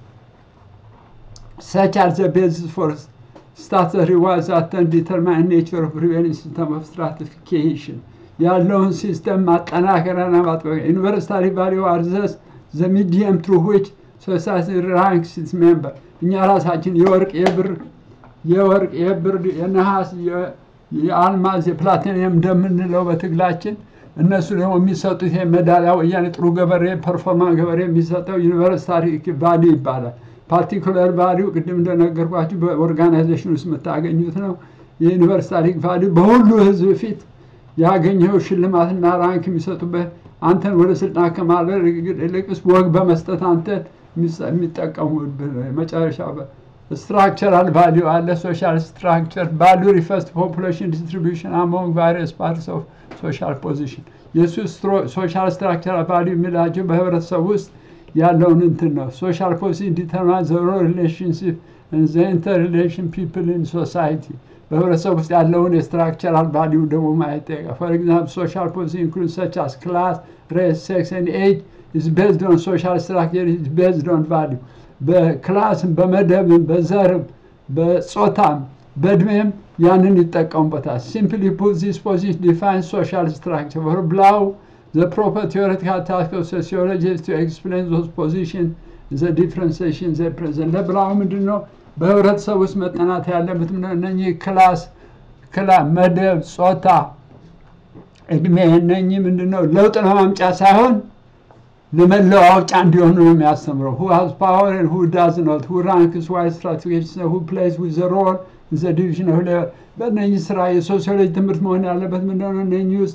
Speaker 1: ሰች አር ዘ ቤዚስ ፎር ስታተስ ሪዋርድስ አተን ዲተርማይን ኔቸር ኦፍ ፕሪቬሊንግ ሲስተም ኦፍ ስትራቲፊኬሽን ያለውን ሲስተም ማጠናከሪያና ማጥበቅ ዩኒቨርሳሊ ቫሊዩ አር ዘስ ዘ ሚዲየም ትሩ ዊች ሶሳይቲ ራንክስ ኢትስ ሜምበር እኛ ራሳችን የወርቅ የብር የወርቅ የብር የነሐስ የአልማዝ የፕላቲኒየም እንደምንለው በትግላችን እነሱ ደግሞ የሚሰጡት ይሄ ሜዳሊያ ወያኔ ጥሩ ገበሬ ፐርፎርማንስ ገበሬ የሚሰጠው ዩኒቨርሳሊ ቫሊዩ ይባላል። ፓርቲኩላር ቫሊዩ ቅድም እንደነገርኳችሁ በኦርጋናይዜሽን ውስጥ የምታገኙት ነው። የዩኒቨርሳሊ ቫሊዩ በሁሉ ህዝብ ፊት ያገኘው ሽልማትና ራንክ የሚሰጡበት አንተን ወደ ስልጣን ከማድረግ ይልቅስ ወግ በመስጠት አንተን የሚጠቀሙብህ መጨረሻ ስትራክቸራል ቫሊዩ አለ። ሶሻል ስትራክቸር ቫሊዩ ሪፈርስ ፖፑሌሽን ዲስትሪቢዩሽን አሞንግ ቫሪየስ ፓርትስ ኦፍ ሶሻል ፖዚሽን የእሱ ሶሻል ስትራክቸራል ቫሊዩ የሚላቸው በህብረተሰብ ውስጥ ያለውን እንትን ነው። ሶሻል ፖዚሽን ዲተርማይን ዘ ሮል ሪሌሽንሽፕ ዘ ኢንተር ሪሌሽን ፒፕል ኢን ሶሳይቲ በህብረተሰብ ውስጥ ያለውን የስትራክቸራል ቫሊዩ ደግሞ ማየት ጠይቃል። ፎር ኤግዛምፕል ሶሻል ፖዚሽን ኢንክሉድ ሰች አስ ክላስ ሬስ ሴክስ ኤንድ ኤጅ ኢዝ ቤዝድ ኦን ሶሻል ስትራክቸር ኢዝ ቤዝድ ኦን ቫሊዩ በክላስም በመደብም በዘርም በጾታም በእድሜም ያንን ይጠቀሙበታል። ሲምፕሊ ፑት ዚስ ፖዚሽን ዲፋይን ሶሻል ስትራክቸር ፎር ብላው ዘ ፕሮፐር ቲዎሬቲካል ታስክ ኦፍ ሶሲዮሎጂ ቱ ኤክስፕሌን ዞዝ ፖዚሽን ዘ ዲፍረንሴሽን ዘ ፕሬዘንት ለብላው ምንድን ነው በህብረተሰብ ውስጥ መጠናት ያለበት እነኚህ ክላስ ክላ መደብ ጾታ እድሜ እነኚህ ምንድን ነው ለውጥ ለማምጫ ሳይሆን ለመለዋወጫ እንዲሆኑ ነው የሚያስተምረው። ሁ ሃዝ ፓወር ሁ ዳዝ ኖት ሁ ራንክስ ዋይ ስትራቴጂስ ሁ ፕሌይስ ዊዝ ዘ ሮል ዘ ዲቪዥን ኦፍ ሌበር በእነኚህ ስራ የሶሲዮሎጂ ትምህርት መሆን ያለበት ምንድነው? እነኚህ ውስጥ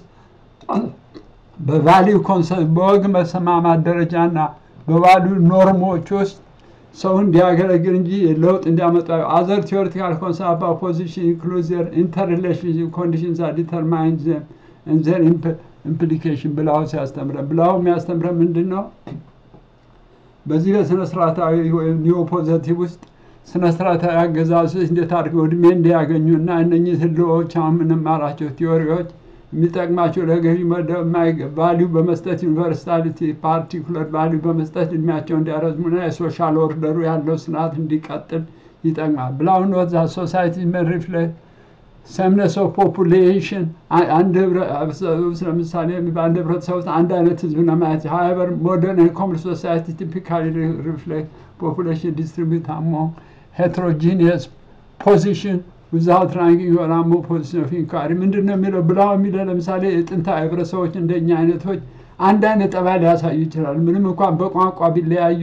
Speaker 1: በቫሊዩ ኮንሰፕት በወግ መሰማማት ደረጃና በቫሊዩ ኖርሞች ውስጥ ሰው እንዲያገለግል እንጂ ለውጥ እንዲያመጣ አዘር ቲዎሪቲካል ኮንሰፕት ፖዚሽን ኢንክሉድ ዘር ኢንተርሪሌሽንሽፕ ኮንዲሽንስ አር ዲተርማይን ዘም ዘር ኢምፕሊኬሽን ብላው ሲያስተምረን ብላው የሚያስተምረን ምንድን ነው? በዚህ በስነ ስርዓታዊ ወይም ኒዮ ፖዘቲቭ ውስጥ ስነ ስርዓታዊ አገዛዞች እንዴት አድርገው እድሜ እንዲያገኙ እና እነኚህ ህልዎች አሁን የምንማራቸው ቲዎሪዎች የሚጠቅማቸው ለገዢ መደብ ቫሊዩ በመስጠት ዩኒቨርሳሊቲ ፓርቲኩለር ቫሊዩ በመስጠት እድሜያቸው እንዲያረዝሙና የሶሻል ኦርደሩ ያለው ስርዓት እንዲቀጥል ይጠቅማል። ብላው ኖት ዛት ሶሳይቲ መን ሪፍሌክት ሰምነስ ኦፍ ፖፑሌሽን አንድ ለምሳሌ በአንድ ህብረተሰብ ውስጥ አንድ አይነት ህዝብ ለማየት ሀይበር ሞደርን ኮምፕሌክስ ሶሳይቲ ቲፒካሊ ሪፍሌክት ፖፑሌሽን ዲስትሪቢዩት አሞንግ ሄትሮጂኒየስ ፖዚሽን ዊዛውት ራንኪንግ ኦር አሞንግ ፖዚሽን ኦፍ ኢንኳሪ ምንድን ነው የሚለው ብላው የሚለው ለምሳሌ የጥንታዊ ህብረተሰቦች እንደኛ አይነቶች አንድ አይነት ጠባይ ሊያሳዩ ይችላሉ። ምንም እንኳን በቋንቋ ቢለያዩ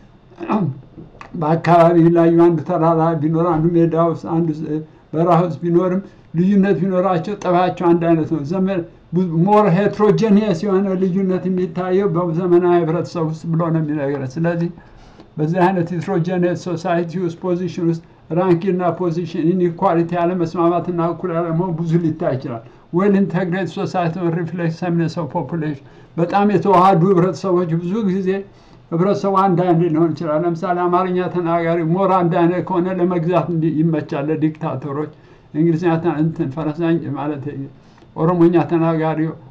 Speaker 1: በአካባቢ ቢለያዩ አንዱ ተራራ ቢኖር አንዱ ሜዳ ውስጥ አንዱ በረሃ ውስጥ ቢኖርም ልዩነት ቢኖራቸው ጠባያቸው አንድ አይነት ነው። ዘመን ሞር ሄትሮጀኒየስ የሆነ ልዩነት የሚታየው በዘመናዊ ህብረተሰብ ውስጥ ብሎ ነው የሚነግረን። ስለዚህ በዚህ አይነት ሄትሮጀኒየስ ሶሳይቲ ውስጥ ፖዚሽን ውስጥ ራንኪና ፖዚሽን ኢንኢኳሊቲ ያለመስማማትና እኩል ያለመሆን ብዙ ሊታይ ይችላል። ዌል ኢንተግሬት ሶሳይቲ ሪፍሌክት ሰምነስ ኦፍ ፖፑሌሽን በጣም የተዋሃዱ ህብረተሰቦች ብዙ ጊዜ ህብረተሰቡ አንድ አይነት ሊሆን ይችላል። ለምሳሌ አማርኛ ተናጋሪ ሞር አንድ አይነት ከሆነ ለመግዛት ይመቻል ለዲክታተሮች። እንግሊዝኛ እንትን ፈረንሳይ ማለት ኦሮሞኛ ተናጋሪ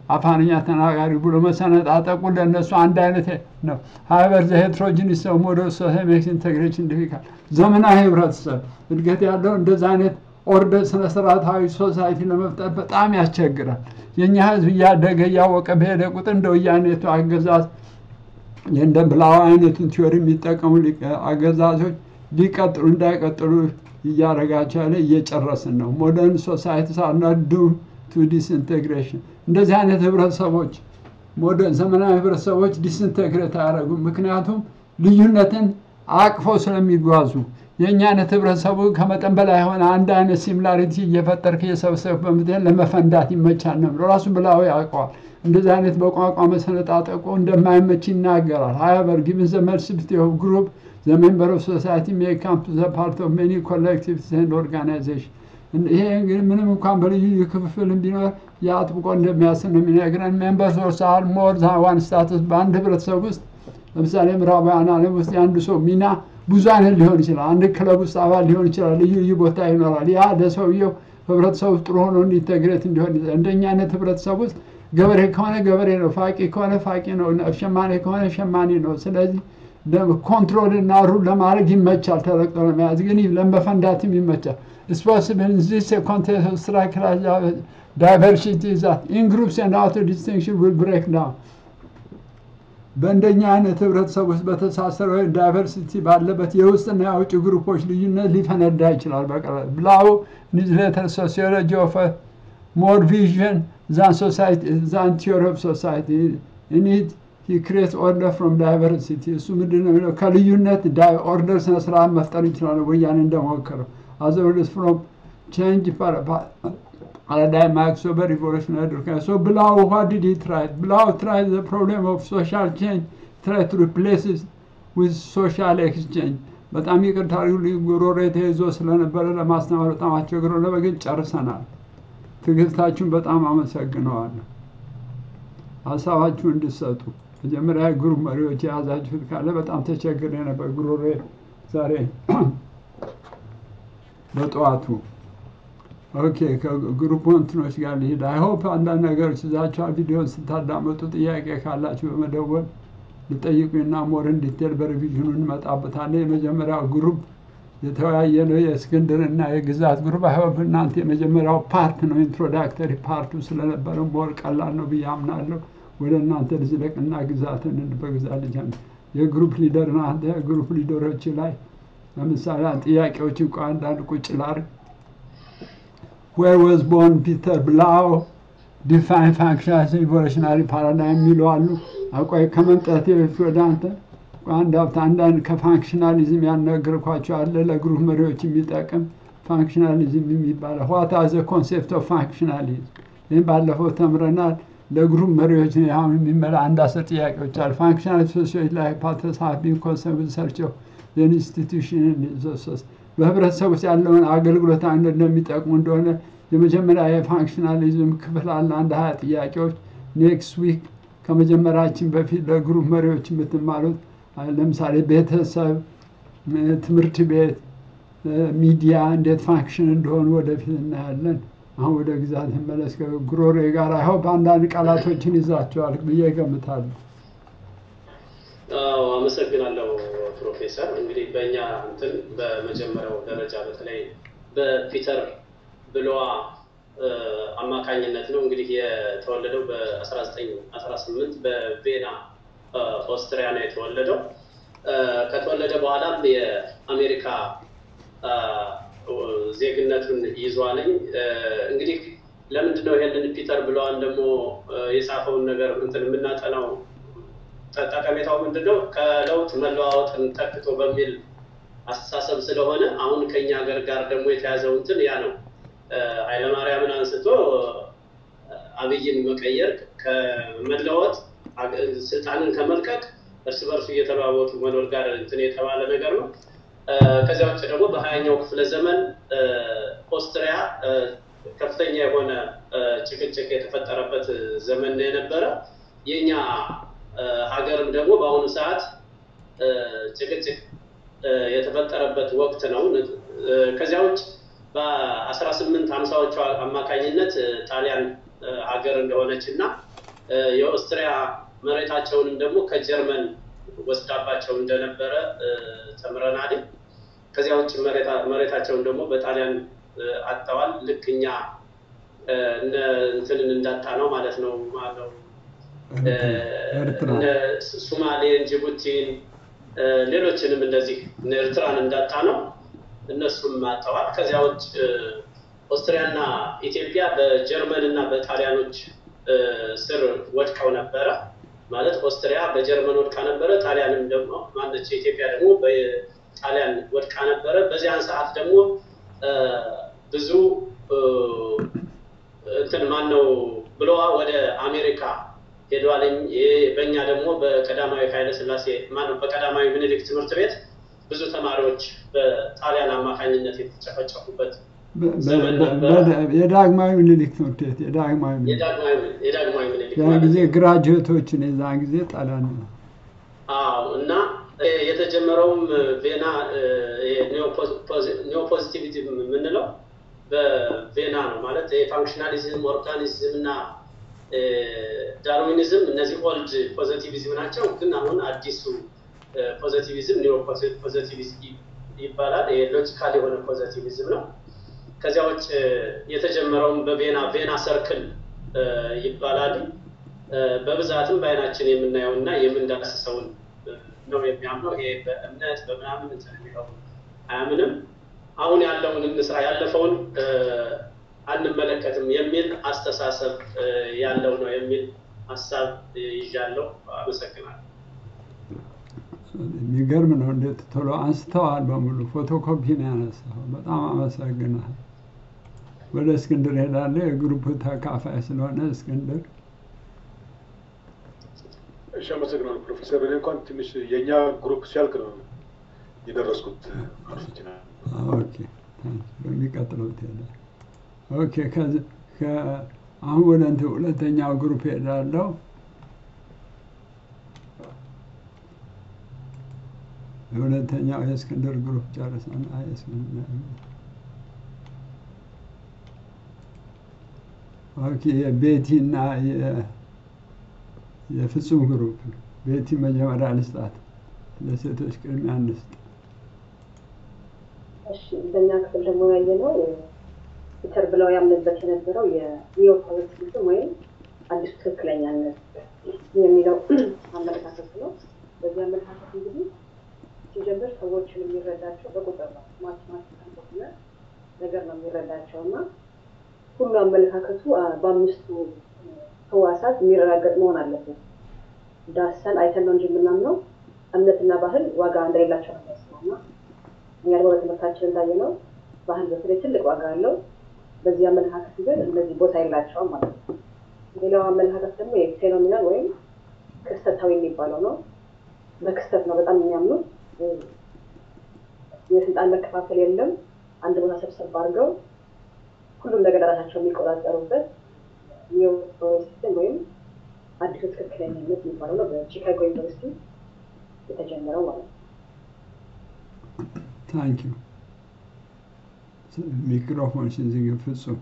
Speaker 1: አፋርኛ ተናጋሪ ብሎ መሰነጣጠቁ ለእነሱ አንድ አይነት ነው። ሀይበር ዘ ሄትሮጂኒስ ሰው ሞደል ሶሜክስ ኢንቴግሬሽን ዲፊካል ዘመናዊ ህብረተሰብ እድገት ያለው እንደዛ አይነት ኦርደር ስነ ስርዓታዊ ሶሳይቲ ለመፍጠር በጣም ያስቸግራል። የእኛ ህዝብ እያደገ እያወቀ በሄደ ቁጥር እንደ ወያኔቱ አገዛዝ እንደ ብላው አይነቱን ቲዮሪ የሚጠቀሙ አገዛዞች ሊቀጥሉ እንዳይቀጥሉ እያደረጋቸው ያለ እየጨረስን ነው። ሞደርን ሶሳይቲ ሳርናት ዱም ቱ ዲስኢንቴግሬሽን እንደዚህ አይነት ህብረተሰቦች ሞደርን ዘመናዊ ህብረተሰቦች ዲስኢንቴግሬት አያደርጉም። ምክንያቱም ልዩነትን አቅፈው ስለሚጓዙ የእኛ አይነት ህብረተሰቡ ከመጠን በላይ የሆነ አንድ አይነት ሲሚላሪቲ እየፈጠርክ እየሰበሰብክ በምትሄድ ለመፈንዳት ይመቻል ነው ብሎ ራሱ ብላው ያውቀዋል። እንደዚህ አይነት በቋንቋ መሰነጣጠቁ እንደማይመች ይናገራል። ሀያበር ጊቭን ዘ መልሲፒቲ ኦፍ ግሩፕ ዘ ሜምበር ኦፍ ሶሳይቲ ሜክ ካም ቱ ዘ ፓርት ኦፍ ሜኒ ኮሌክቲቭስ ኤንድ ኦርጋናይዜሽን ይሄ እንግዲህ ምንም እንኳን በልዩ ልዩ ክፍፍል ቢኖር የአጥብቆ እንደሚያስብ ነው የሚነግረን። ሜምበርስ ኦፍ ሳል ሞር ዛን ዋን ስታተስ በአንድ ህብረተሰብ ውስጥ ለምሳሌ ምዕራባውያን ዓለም ውስጥ የአንዱ ሰው ሚና ብዙ አይነት ሊሆን ይችላል። አንድ ክለብ ውስጥ አባል ሊሆን ይችላል። ልዩ ልዩ ቦታ ይኖራል። ያ ለሰውየው ህብረተሰብ ውስጥ ጥሩ ሆኖ እንዲተግሬት እንዲሆን እንደኛ አይነት ህብረተሰብ ውስጥ ገበሬ ከሆነ ገበሬ ነው፣ ፋቂ ከሆነ ፋቂ ነው፣ ሸማኔ ከሆነ ሸማኔ ነው። ስለዚህ ኮንትሮል እና ሩል ለማድረግ ይመቻል፣ ተለቅጦ ለመያዝ ግን ለመፈንዳትም ይመቻል። ስፖስብል ዚስ ኮንቴንት ስትራክቸራል ዳይቨርሲቲ ዛት ኢን ግሩፕስ ኤንድ አውተር ዲስቲንክሽን ዊል ብሬክ ዳውን በእንደኛ አይነት ህብረተሰብ ውስጥ በተሳሰረ ወይም ዳይቨርሲቲ ባለበት የውስጥና የውጭ ግሩፖች ልዩነት ሊፈነዳ ይችላል። በቀላል ብላው ኒውዝሌተር ሶሲዮሎጂ ኦፍ ሞር ቪዥን ዛን ሶሳይቲ ዛን ቲዮሪ ኦፍ ሶሳይቲ ኢኒት ሂ ክሬት ኦርደር ፍሮም ዳይቨርሲቲ እሱ ምንድን ነው የሚለው ከልዩነት ኦርደር ስነ ስርዓት መፍጠር ይችላል። ወያኔ እንደሞከረው አዘውልስ ፍሮም ቼንጅ paradigm acts of a revolutionary education. So Blau, what did he try? Blau tried the problem of social change, tried to replace it with social exchange. በጣም ይቅርታ ጉሮሮ ተይዞ ስለነበረ ለማስተማር በጣም አስቸግሮ ለበግን ጨርሰናል። ትዕግስታችሁን በጣም አመሰግነዋለሁ። ሀሳባችሁ እንድሰጡ መጀመሪያ ግሩፕ መሪዎች የያዛችሁት ካለ በጣም ተቸግሬ ነበር። ጉሮሮ ዛሬ በጠዋቱ ኦኬ ከግሩፕ እንትኖች ጋር ልሂድ። አይሆፕ አንዳንድ ነገሮች ይዛችኋል። ቪዲዮን ስታዳመጡ ጥያቄ ካላችሁ በመደወል ልጠይቁና ሞር እንዲቴል በሪቪዥኑ እንመጣበታለን። የመጀመሪያው ግሩፕ የተወያየ ነው የእስክንድር እና የግዛት ግሩፕ። አይሆፕ እናንተ የመጀመሪያው ፓርት ነው ኢንትሮዳክተሪ ፓርቱ ስለነበረ ሞር ቀላል ነው ብዬ አምናለሁ። ወደ እናንተ ልዝለቅና ግዛትን በግዛት ልጅ የግሩፕ ሊደር ናንተ የግሩፕ ሊደሮች ላይ ለምሳሌ ጥያቄዎች እንኳ አንዳንድ ቁጭ ላርግ where was born Peter Blau define functional evolutionary paradigm የሚሉ አሉ። አቆይ ከመምጣቴ በፊት ወደ አንተ አንድ ሀብት አንዳንድ ከፋንክሽናሊዝም ያልነገርኳቸው አለ ለግሩፕ መሪዎች የሚጠቅም ፋንክሽናሊዝም የሚባለው ዋት አዘ ኮንሴፕት ኦፍ ፋንክሽናሊዝም ይህም ባለፈው ተምረናል። ለግሩፕ መሪዎች አሁን የሚመላ አንድ አስር ጥያቄዎች አሉ። ፋንክሽናል ሶሲዮች ላይ ፓተርስ ሃቭ ቢን ኮንሰርን ሰርች ኦፍ ኢንስቲቱሽን በህብረተሰብ ውስጥ ያለውን አገልግሎት አንድ እንደሚጠቅሙ እንደሆነ የመጀመሪያ የፋንክሽናሊዝም ክፍል አለ። አንድ ሀያ ጥያቄዎች ኔክስት ዊክ ከመጀመራችን በፊት ለግሩፕ መሪዎች የምትማሉት ለምሳሌ ቤተሰብ፣ ትምህርት ቤት፣ ሚዲያ እንዴት ፋንክሽን እንደሆኑ ወደፊት እናያለን። አሁን ወደ ግዛት መለስ ጉሮሬ ጋር አይሆን በአንዳንድ ቃላቶችን ይዛቸዋል ብዬ እገምታለሁ።
Speaker 3: አመሰግናለሁ ፕሮፌሰር። እንግዲህ በእኛ እንትን በመጀመሪያው ደረጃ በተለይ በፒተር ብሎዋ አማካኝነት ነው እንግዲህ የተወለደው በ1918 በቬና ኦስትሪያ ነው የተወለደው። ከተወለደ በኋላም የአሜሪካ ዜግነቱን ይዟለኝ። እንግዲህ ለምንድን ነው ይሄንን ፒተር ብለዋን ደግሞ የጻፈውን ነገር እንትን የምናጠናው ጠቀሜታው ምንድን ነው? ከለውጥ መለዋወጥን ተክቶ በሚል አስተሳሰብ ስለሆነ አሁን ከኛ ሀገር ጋር ደግሞ የተያዘው እንትን ያ ነው። ኃይለማርያምን አንስቶ አብይን መቀየር ከመለወጥ ስልጣንን ከመልቀቅ እርስ በርሱ እየተለዋወጡ መኖር ጋር እንትን የተባለ ነገር ነው። ከዚያ ውጭ ደግሞ በሀያኛው ክፍለ ዘመን ኦስትሪያ ከፍተኛ የሆነ ጭቅጭቅ የተፈጠረበት ዘመን ነው የነበረ። የእኛ ሀገርም ደግሞ በአሁኑ ሰዓት ጭቅጭቅ የተፈጠረበት ወቅት ነው። ከዚያ ውጭ በአስራ ስምንት ሀምሳዎቹ አማካኝነት ጣሊያን ሀገር እንደሆነች እና እ፣ የኦስትሪያ መሬታቸውንም ደግሞ ከጀርመን ወስዳባቸው እንደነበረ እ፣ ተምረናል። ከዚያ ውጭ መሬታ- መሬታቸውን ደግሞ በጣሊያን እ፣ አጥተዋል። ልክ እኛ እ፣ እነ እንትንን እንዳጣ ነው ማለት ነው ማለው
Speaker 1: ኤርትራ
Speaker 3: እነ ሱማሌን፣ ጅቡቲን፣ እ፣ ሌሎችንም እንደዚህ እነ ኤርትራን እንዳጣ ነው እነሱም አጥተዋል። ከዚያ ውጭ እ፣ ኦስትሪያና ኢትዮጵያ በጀርመን እና በጣሊያኖች እ፣ ስር ወድቀው ነበረ። ማለት ኦስትሪያ በጀርመን ወድቃ ነበረ። ጣሊያንም ደግሞ ማነች ኢትዮጵያ ደግሞ በጣሊያን ወድቃ ነበረ። በዚያን ሰዓት ደግሞ እ፣ ብዙ እ፣ እንትን ማን ነው ብሎዋ ወደ አሜሪካ ሄደዋልኝ። ይሄ በእኛ ደግሞ በቀዳማዊ ኃይለ ሥላሴ ማነው በቀዳማዊ ምኒልክ ትምህርት ቤት ብዙ ተማሪዎች በጣሊያን አማካኝነት የተጨፈጨፉበት
Speaker 1: በ- በ-
Speaker 3: ዘመን
Speaker 1: በ-
Speaker 3: ነበረ።
Speaker 1: በ- የዳግማዊ ምኒልክ ትምህርት ቤት የዳግማዊ ምኒልክ
Speaker 3: የዳግማዊ የዳግማዊ ምኒልክ
Speaker 1: ያን
Speaker 3: ማለት
Speaker 1: ጊዜ
Speaker 3: ነው።
Speaker 1: ግራጁዌቶችን የዛን ጊዜ ጣሊያን ነው።
Speaker 3: አዎ እና እ፣ የተጀመረውም እ፣ ቬና ኒዮፖዚቲቪቲ የምንለው በቬና ነው ማለት የፋንክሽናሊዝም ኦርጋኒዝም እና እ፣ ዳርዊኒዝም እነዚህ ኦልድ ፖዘቲቪዝም ናቸው። ግን አሁን አዲሱ ፖዘቲቪዝም ኒዮ ፖዘቲቪዝም ይባላል። ሎጂካል የሆነ ፖዘቲቪዝም ነው። ከዚያ ውጭ እ፣ የተጀመረውም በቬና ቬና ሰርክል እ፣ ይባላል። እ፣ በብዛትም በአይናችን የምናየው እና የምንዳስሰውን እ፣ ነው የሚያምነው። ይሄ በእምነት በምናምን እንትን የሚለው አያምንም። አሁን ያለውን እንስራ ያለፈውን እ፣ አንመለከትም የሚል አስተሳሰብ እ፣ ያለው ነው የሚል ሀሳብ እ፣ ይዣለሁ። አመሰግናለሁ።
Speaker 1: የሚገርም ነው። እንዴት ቶሎ አንስተዋል በሙሉ ፎቶኮፒ ነው ያነሳው። በጣም አመሰግናል። ወደ እስክንድር ሄዳለሁ። የግሩፕ ተካፋይ ስለሆነ እስክንድር
Speaker 4: እሺ፣ አመሰግናለሁ ፕሮፌሰር። እኔ እንኳን ትንሽ የእኛ ግሩፕ ሲያልቅ ነው የደረስኩት። አርፍችና
Speaker 1: ኦኬ ታንክ ዩ። በሚቀጥለው ትሄዳለህ። ኦኬ ከዚ ከ- አሁን ወደ እንትን ሁለተኛው ግሩፕ ሄዳለሁ። የሁለተኛው የእስክንድር ግሩፕ ጨርሰና የእስክንድር ኦኬ የቤቲ እና የ- የፍጹም ግሩፕ ቤቲ መጀመሪያ ልስጣት። ለሴቶች ቅድሚያ እንስጥ።
Speaker 5: እሺ በእኛ ክፍል ደግሞ ያየነው ፒተር ብለው ያምንበት የነበረው የኒዮ ፖለቲክስም ወይም አዲሱ ትክክለኛነት የሚለው አመለካከት ነው። በዚህ አመለካከት እንግዲህ ሲጀምር ሰዎችን የሚረዳቸው በቁጥር ነው። ማቴማቲካል በሆነ ነገር ነው የሚረዳቸው እና ሁሉ አመለካከቱ አ፣ በአምስቱ ህዋሳት የሚረጋገጥ መሆን አለበት። ዳሰን አይተን ነው እንጂ የምናምነው እምነትና ባህል ዋጋ እንደሌላቸው ነው የሚያስበው እና እኛ ደግሞ በትምህርታችን እንዳየነው ባህል በተለይ ትልቅ ዋጋ አለው። በዚህ አመለካከት ግን እነዚህ ቦታ የላቸውም ማለት ነው። ሌላው አመለካከት ደግሞ የፌኖሚናል ወይም ክስተታዊ የሚባለው ነው። በክስተት ነው በጣም የሚያምኑት። የስልጣን መከፋፈል የለም። አንድ ቦታ ሰብሰብ አድርገው ሁሉም ነገር ራሳቸው የሚቆጣጠሩበት ኒዮ ሲስተም ወይም አዲሱ ትክክለኛነት የሚባለው ነው። በቺካጎ ዩኒቨርሲቲ የተጀመረው ማለት ነው።
Speaker 1: ታንክ ዩ ሚክሮፎን ሲዝግ ፍጹም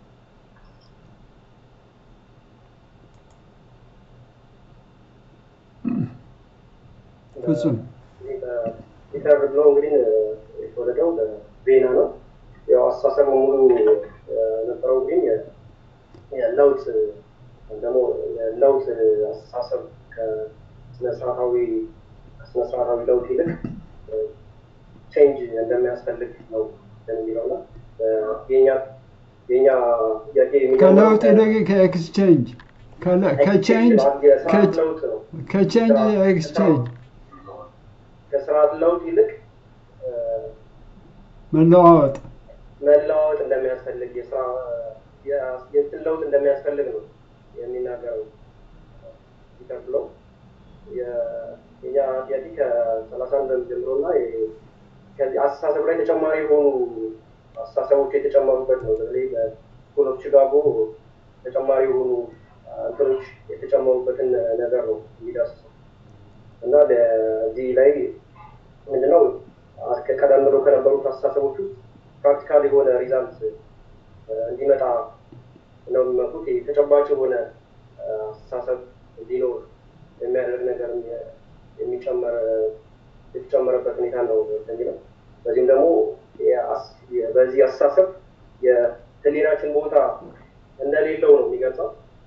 Speaker 1: ፍጹም
Speaker 6: ፒተር ብሎ እንግዲህ የተወለደው በቬና ነው። ያው አስተሳሰብ ሙሉ የነበረው ግን የለውጥ ደግሞ የለውጥ አስተሳሰብ ከስነስርዓታዊ ከስነስርዓታዊ ለውጥ ይልቅ ቼንጅ እንደሚያስፈልግ ነው የሚለው ነው። የኛ የኛ ጥያቄ የሚለው
Speaker 1: ከለውጥ ይልቅ ከኤክስቼንጅ ከለ- ከቼንጅ
Speaker 6: የስርዓት ለውጥ ነው።
Speaker 1: ከቼንጅ ኤክስቼንጅ
Speaker 6: ከስርዓት ለውጥ ይልቅ እ፣
Speaker 1: መለዋወጥ
Speaker 6: መለዋወጥ እንደሚያስፈልግ የስራ የ- የእንትን ለውጥ እንደሚያስፈልግ ነው የሚናገረው ፒተር ብሎ የ- የኛ ጥያቄ ከሰላሳ አንድ ጀምሮ እና የ- ከዚህ አስተሳሰብ ላይ ተጨማሪ የሆኑ አስተሳሰቦች የተጨመሩበት ነው። በተለይ በስኩል ኦፍ ቺካጎ ተጨማሪ የሆኑ እንትኖች የተጨመሩበትን ነገር ነው የሚዳስሰው እና በዚህ ላይ ምንድነው አስከ- ቀደም ብሎ ከነበሩት አስተሳሰቦች ውስጥ ፕራክቲካል የሆነ ሪዛልት እንዲመጣ ነው የሚመጡት። ይሄ ተጨባጭ የሆነ አስተሳሰብ እንዲኖር የሚያደርግ ነገር የሚጨመር የተጨመረበት ሁኔታ ነው የሚለው። በዚህም ደግሞ የአስ- የ- በዚህ አስተሳሰብ የህሊናችን ቦታ እንደሌለው ነው የሚገልጸው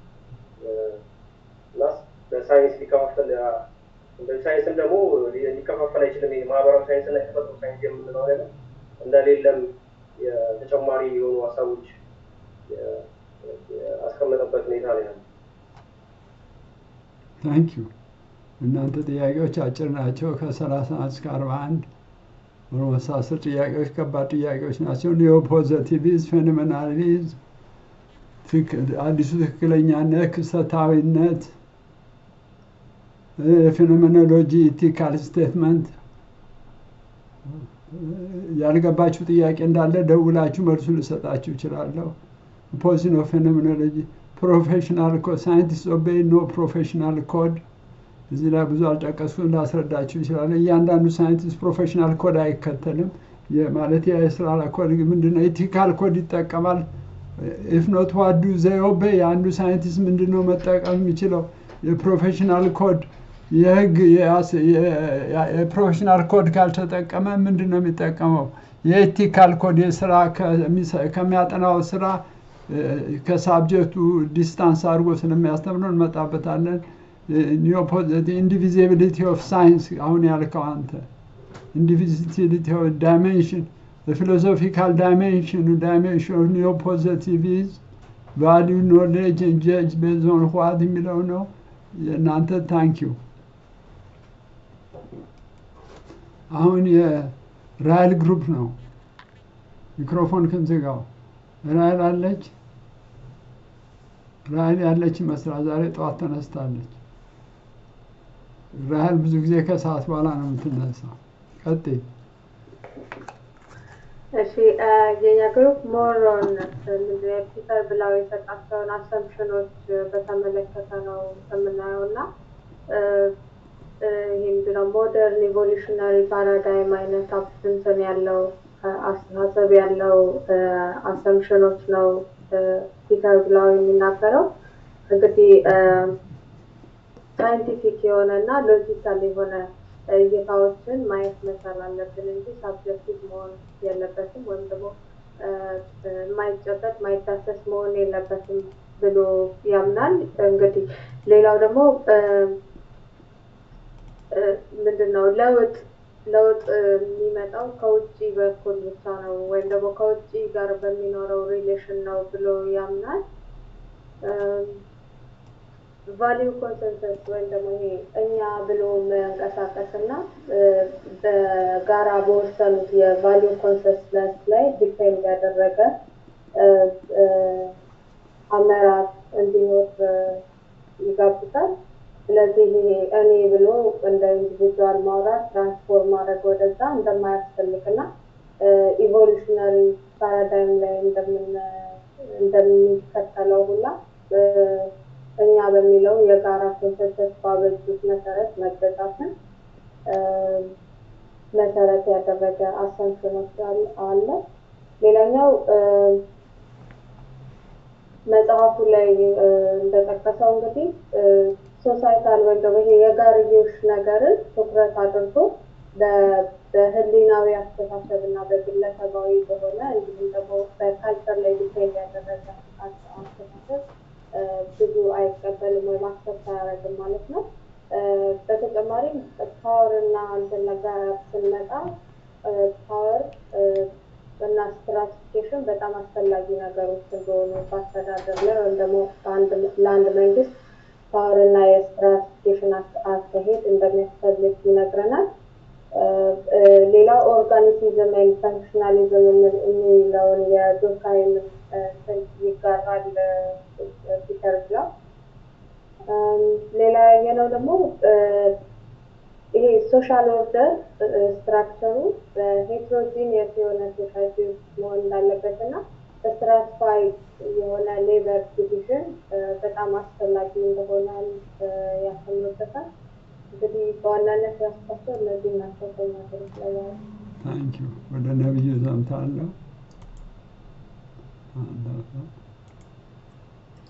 Speaker 6: እና በሳይንስ ሊከፋፈል በሳይንስም ደግሞ ሊከፋፈል አይችልም። ይሄ ማህበራዊ ሳይንስ እና የተፈጥሮ ሳይንስ የምንለው ነገር እንደሌለም የተጨማሪ የሆኑ ሀሳቦች የ- ያስቀመጠበት ሁኔታ ነው ያለው።
Speaker 1: ታንክ ዩ። እናንተ ጥያቄዎች አጭር ናቸው። ከሰላሳ እስከ አርባ አንድ ኦልሞስት አስር ጥያቄዎች ከባድ ጥያቄዎች ናቸው። ኒዮ ፖዘቲቪዝም፣ ፌኖሜናሊዝም፣ አዲሱ ትክክለኛነት፣ ክስተታዊነት፣ የፌኖሜኖሎጂ ኢቲካል ስቴትመንት ያልገባችሁ ጥያቄ እንዳለ ደውላችሁ መልሱ ልሰጣችሁ እችላለሁ። ፖዚሽን ኦፍ ፌኖሜኖሎጂ ፕሮፌሽናል ኮድ ሳይንቲስት ኦቤይ ኖ ፕሮፌሽናል ኮድ እዚህ ላይ ብዙ አልጠቀስኩም፣ ላስረዳችሁ ይችላል። እያንዳንዱ ሳይንቲስት ፕሮፌሽናል ኮድ አይከተልም። ማለት የስራ ኮድ ምንድነው? ኤቲካል ኮድ ይጠቀማል። ኢፍኖት ዋዱ ዘዮቤ የአንዱ ሳይንቲስት ምንድነው መጠቀም የሚችለው? የፕሮፌሽናል ኮድ የህግ የአስ- የ- የፕሮፌሽናል ኮድ ካልተጠቀመ ምንድን ነው የሚጠቀመው? የኤቲካል ኮድ የስራ ከሚሰ- ከሚያጠናው ስራ እ፣ ከሳብጀክቱ ዲስታንስ አድርጎ ስለሚያስተምረው እንመጣበታለን። ኢንዲቪዚቢሊቲ ኦፍ ሳይንስ አሁን ያልከው አንተ ኢንዲቪዚቢሊቲ ኦፍ ዳይሜንሽን ፊሎሶፊካል ዳይሜንሽን ዳይሜንሽን ኦፍ ኒዮ ፖዘቲቪዝ ቫሊዩ ኖሌጅ ጀጅ ቤዞን ዋት የሚለው ነው። የእናንተ ታንኪዩ። አሁን የራይል ግሩፕ ነው። ሚክሮፎን ክንዝጋው። ራይል አለች። ራይል ያለች ይመስላል። ዛሬ ጠዋት ተነስታለች። ራይል ብዙ ጊዜ ከሰዓት በኋላ ነው የምትነሳው። ቀጥይ።
Speaker 5: እሺ እ፣ የኛ ግሩፕ ሞሮን ምንድነው ፒተር ብለው የሰጣቸውን አሰምፕሽኖች በተመለከተ ነው የምናየው እና እ፣ እ፣ ይህ ምንድነው ሞደርን ኢቮሉሽነሪ ፓራዳይም አይነት እንትን ያለው እ፣ አስተሳሰብ ያለው አሰምፕሽኖች ነው እ፣ ፒተር ብለው የሚናገረው እንግዲህ እ፣ ሳይንቲፊክ የሆነ እና ሎጂካል የሆነ እይታዎችን ማየት መቻል አለብን እንጂ ሳብጀክቲቭ መሆን የለበትም ወይም ደግሞ እ፣ እ፣ የማይጨበጥ ማይዳሰስ መሆን የለበትም ብሎ ያምናል። እንግዲህ ሌላው ደግሞ እ፣ እ፣ ምንድን ነው ለውጥ ለውጥ የሚመጣው ከውጭ በኩል ብቻ ነው ወይም ደግሞ ከውጭ ጋር በሚኖረው ሪሌሽን ነው ብሎ ያምናል። ቫሊዩ ኮንሰንሰስ ወይም ደግሞ ይሄ እኛ ብሎ መንቀሳቀስ እና እ፣ በጋራ በወሰኑት የቫሊዩ ኮንሰንሰስ ላይ ዲፔንድ ያደረገ እ፣ እ፣ አመራር እንዲኖር እ፣ ይጋብዛል። ስለዚህ ይሄ እኔ ብሎ እንደ ኢንዲቪጁዋል ማውራት ትራንስፎርም ማድረግ ወደዛ እንደማያስፈልግ እና ኢቮሉሽነሪ ፓራዳይም ላይ እንደምን እንደሚከተለው ሁላ እ፣ እኛ በሚለው የጋራ ኮንሰንሰስ ባበጁት መሰረት መገዛትን እ፣ መሰረት ያደረገ አሰምሽኖች አለ- አለ። ሌላኛው እ፣ መጽሐፉ ላይ እ፣ እንደጠቀሰው እንግዲህ ሶሳይታል ወይም ደግሞ ይሄ የጋርዮሽ ነገርን ትኩረት አድርጎ በ- በህሊናዊ አስተሳሰብ እና በግለሰባዊ በሆነ እንዲሁም ደግሞ በካልቸር ላይ ዲፔንድ ያደረገ አስ- አስተሳሰብ እ፣ ብዙ አይቀበልም ወይም አክሰፕት አያደርግም ማለት ነው። እ፣ በተጨማሪም ፓወር እና እንትን ነገር ስንመጣ ፓወር እና ስትራቲፊኬሽን በጣም አስፈላጊ ነገሮች እንደሆኑ በአስተዳደር ላይ ወይም ደግሞ በአንድ- ለአንድ መንግስት ፓወር እና የስትራቲፊኬሽን አክ- አካሄድ እንደሚያስፈልግ ይነግረናል። እ፣ እ፣ ሌላው ኦርጋኒሲዝም ወይም ፈንክሽናሊዝም የምን- የሚለውን የዱርካይም እንትን ይጋራል እ፣ ፒተር ብለው እም፣ ሌላ ያየነው ደግሞ እ፣ ይሄ ሶሻል ኦርደር ስትራክቸሩ በሄትሮጂኒየስ የሆነ ሶሳይቲ ውስጥ መሆን እንዳለበት እና ስትራቲፋይድ የሆነ ሌበር ዲቪዥን በጣም አስፈላጊ እንደሆነ እ፣ ያሰምሩበታል። እንግዲህ በዋናነት ያስኳቸው እነዚህ ናቸው ከኛ ሀገሮች ላይ ያሉ።
Speaker 1: ታንኪዩ። ወደ ነብዩ ዘምታለሁ።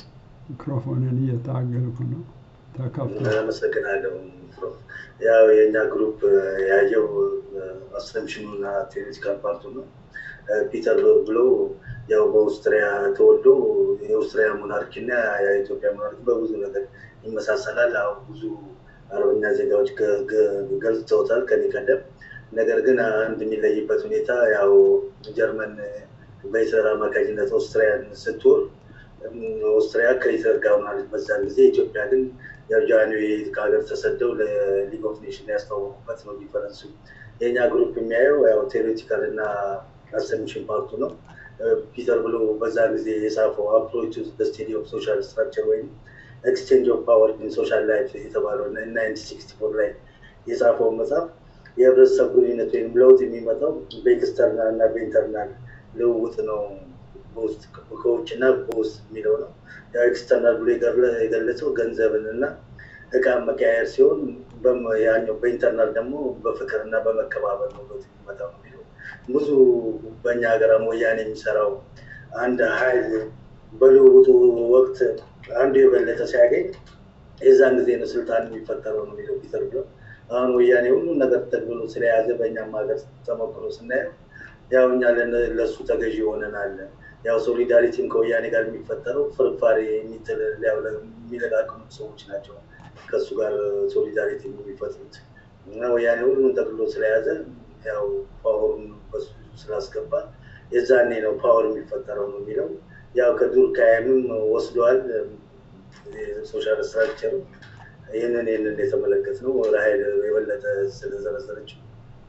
Speaker 1: ሚክሮፎንን እየታገልኩ ነው። ተከፍቶ
Speaker 7: አመሰግናለሁ ፕሮፍ። ያው የእኛ ግሩፕ ያየው አሰምሽኑና ቴዎሬቲካል ፓርቱ ነው። ፒተር ብሎ ያው በኦስትሪያ ተወልዶ የኦስትሪያ ሞናርኪ እና የኢትዮጵያ ሞናርኪ በብዙ ነገር ይመሳሰላል። ያው ብዙ አረበኛ ዜጋዎች ገ- ገ- ገልጸውታል ከኔ ቀደም። ነገር ግን አንድ የሚለይበት ሁኔታ ያው ጀርመን በሂትለር አማካኝነት ኦስትሪያን ስትወር ኦስትሪያ ከሂትለር ጋር ሆናለች በዛን ጊዜ። ኢትዮጵያ ግን ያው ጃንዌ ከሀገር ተሰደው ለሊግ ኦፍ ኔሽን ያስተዋወቁበት ነው ዲፈረንሱ። የእኛ ግሩፕ የሚያየው ያው ቴዎሬቲካል እና አሰምሽን ፓርቱ ነው። ፒተር ብሎ በዛ ጊዜ የጻፈው አፕሮች ስቴዲ ኦፍ ሶሻል ስትራክቸር ወይም ኤክስቼንጅ ኦፍ ፓወር ኢን ሶሻል ላይፍ የተባለው ናይንቲን ሲክስቲ ፎር ላይ የጻፈው መጽሐፍ የህብረተሰብ ግንኙነት ወይም ለውጥ የሚመጣው በኤክስተርናል እና በኢንተርናል ልውውጥ ነው በውስጥ ከውጭ እና በውስጥ የሚለው ነው። ያው ኤክስተርናል ብሎ የገለ- የገለጸው ገንዘብን እና እቃ መቀያየር ሲሆን በም- ያኛው በኢንተርናል ደግሞ በፍቅር እና በመከባበር ነው ለውጥ የሚመጣው ነው የሚለው ብዙ በእኛ ሀገር ወያኔ የሚሰራው አንድ ሀይል በልውውጡ ወቅት አንዱ የበለጠ ሲያገኝ የዛን ጊዜ ነው ስልጣን የሚፈጠረው ነው የሚለው ፒተር ብሎ አሁን ወያኔ ሁሉን ነገር ጠቅልሎ ስለያዘ በእኛም ሀገር ተሞክሮ ስናየው ያው እኛ ለነ- ለእሱ ተገዢ ሆነናል። ያው ሶሊዳሪቲም ከወያኔ ጋር የሚፈጠረው ፍርፋሪ የሚጥል ሊያው- የሚለቃቅሙ ሰዎች ናቸው ከእሱ ጋር ሶሊዳሪቲ የሚፈጥሩት እና ወያኔ ሁሉን ጠቅልሎ ስለያዘ ያው ፓወሩን በሱ ስላስገባ የዛኔ ነው ፓወር የሚፈጠረው ነው የሚለው ያው ከዱር ካያምም ወስደዋል ሶሻል ስትራክቸር ይህንን ይህንን የተመለከት ነው ራሀይል የበለጠ ስለዘረዘረችው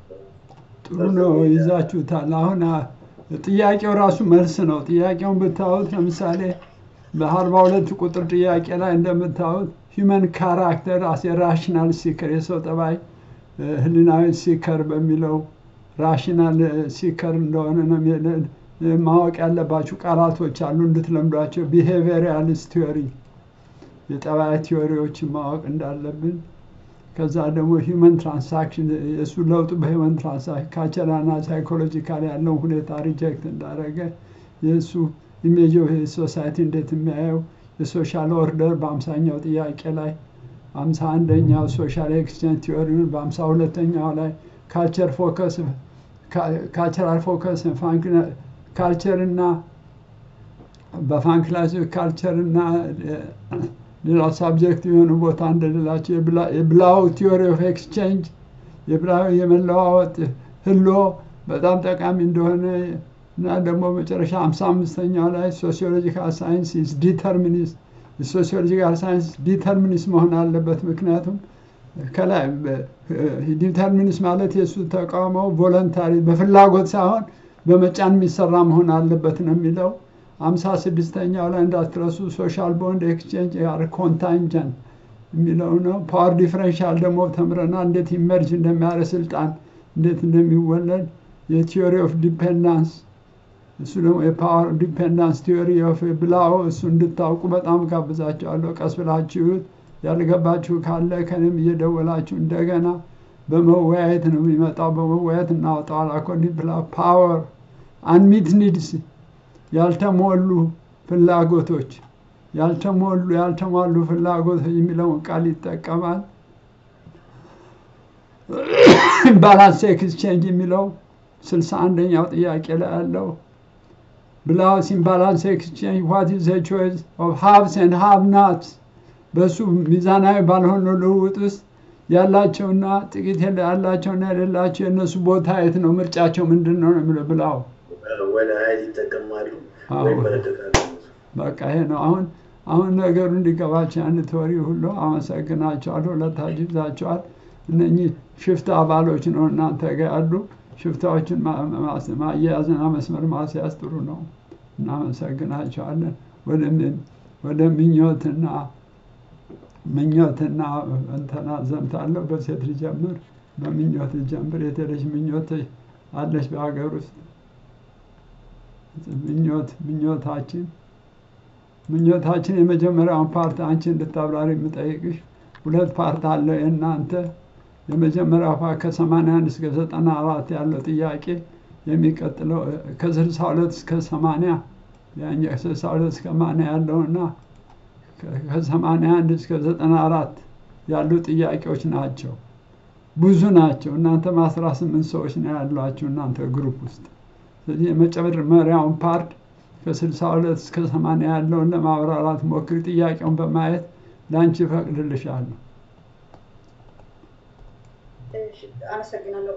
Speaker 1: ጥሩ ነው ይዛችሁታል። አሁን አ- ጥያቄው ራሱ መልስ ነው። ጥያቄውን ብታዩት ለምሳሌ በአርባ ሁለት ቁጥር ጥያቄ ላይ እንደምታዩት ሂውመን ካራክተር አስ ራሽናል ሲከር የሰው ጠባይ እ፣ ህሊናዊ ሲከር በሚለው ራሽናል ሲከር እንደሆነ ነው የሚለ- እ፣ ማወቅ ያለባችሁ ቃላቶች አሉ እንድትለምዷቸው። ቢሄቪየራሊስት ቲዮሪ የጠባይ ቲዮሪዎችን ማወቅ እንዳለብን ከዛ ደግሞ ሂውመን ትራንሳክሽን የእሱ ለውጡ በሂውመን ትራንሳክሽን ካልቸራልና ሳይኮሎጂካል ያለውን ሁኔታ ሪጀክት እንዳደረገ የእሱ ኢሜጅ ኦፍ ሶሳይቲ እንዴት የሚያየው የሶሻል ኦርደር በአምሳኛው ጥያቄ ላይ አምሳ አንደኛው ሶሻል ኤክስቼንጅ ቲዮሪውን በአምሳ ሁለተኛው ላይ ካልቸር ፎከስ ካልቸራል ፎከስ ካልቸር እና በፋንክላስ ካልቸር እና ሌላ ሳብጀክት የሆኑ ቦታ እንደሌላቸው የብላ- የብላው ቲዮሪ ኦፍ ኤክስቼንጅ የብላው የመለዋወጥ ህሎ በጣም ጠቃሚ እንደሆነ እና ደግሞ መጨረሻ ሃምሳ አምስተኛው ላይ ሶሲዮሎጂካል ሳይንስ ኢዝ ዲተርሚኒስት የሶሲዮሎጂካል ሳይንስ ዲተርሚኒስት መሆን አለበት። ምክንያቱም ከላይ ዲተርሚኒስት ማለት የእሱ ተቃውሞው ቮለንታሪ በፍላጎት ሳይሆን በመጫን የሚሰራ መሆን አለበት ነው የሚለው። አምሳ ስድስተኛው ላይ እንዳትረሱ ሶሻል ቦንድ ኤክስቼንጅ ያር ኮንታንጀንት የሚለው ነው። ፓወር ዲፍረንሻል ደግሞ ተምረናል። እንዴት ኢመርጅ እንደሚያደርግ ስልጣን እንዴት እንደሚወለድ የቲዮሪ ኦፍ ዲፔንዳንስ እሱ ደግሞ የፓወር ዲፔንዳንስ ቲዮሪ ኦፍ ብላው እሱ እንድታውቁ በጣም ጋብዛቸዋለሁ። ቀስ ብላችሁት ያልገባችሁ ካለ ከንም እየደወላችሁ እንደገና በመወያየት ነው የሚመጣው። በመወያየት እናወጣዋል። አኮርዲንግ ብላ ፓወር አንሚት ኒድስ ያልተሞሉ ፍላጎቶች ያልተሞሉ ያልተሟሉ ፍላጎቶች የሚለውን ቃል ይጠቀማል። ባላንስ ኤክስቼንጅ የሚለው ስልሳ አንደኛው ጥያቄ ላይ ያለው ብላውስ ኢምባላንስ ኤክስቼንጅ ዋት ኢዝ ዘ ቾይስ ኦፍ ሃቭስ ኤንድ ሃቭ ናትስ በእሱ ሚዛናዊ ባልሆነ ልውውጥ ውስጥ ያላቸውና ጥቂት የለ- ያላቸውና የሌላቸው የእነሱ ቦታ የት ነው? ምርጫቸው ምንድን ነው ነው የሚለው ብላው
Speaker 7: ወደ ሀይል ይጠቀማሉ
Speaker 1: አዎ።
Speaker 7: ወይም በረከታሉ
Speaker 1: በቃ ይሄ ነው። አሁን አሁን ነገሩ እንዲገባቸው ያን ተወሪ ሁሉ አመሰግናቸዋለሁ። ሁለታችሁ ይዛቸዋል። እነኚህ ሽፍታ አባሎች ነው እናንተ ጋር ያሉ ሽፍታዎችን ማ- ማስ- ማያያዝና መስመር ማስያዝ ጥሩ ነው። እናመሰግናቸዋለን። ወደ ምን- ወደ ምኞትና ምኞትና እንትና ዘምታለሁ። በሴት ልጀምር፣ በምኞት ልጀምር። የተለች ምኞት አለች በሀገር ውስጥ ምኞት ምኞታችን ምኞታችን የመጀመሪያውን ፓርት አንቺ እንድታብራሪ የምጠይቅሽ ሁለት ፓርት አለው የእናንተ የመጀመሪያው ፓርት ከሰማንያ አንድ እስከ ዘጠና አራት ያለው ጥያቄ የሚቀጥለው ከስልሳ ሁለት እስከ ሰማንያ ያኛው ከስልሳ ሁለት እስከ ሰማንያ ያለውና ከሰማንያ አንድ እስከ ዘጠና አራት ያሉ ጥያቄዎች ናቸው። ብዙ ናቸው። እናንተም አስራ ስምንት ሰዎች ነው ያሏችሁ እናንተ ግሩፕ ውስጥ። ስለዚህ የመጀመሪያውን ፓርት ከስልሳ ሁለት እስከ ሰማንያ ያለውን ለማብራራት ሞክሪ። ጥያቄውን በማየት ለአንቺ እፈቅድልሻለሁ።
Speaker 8: እሺ፣ አመሰግናለሁ።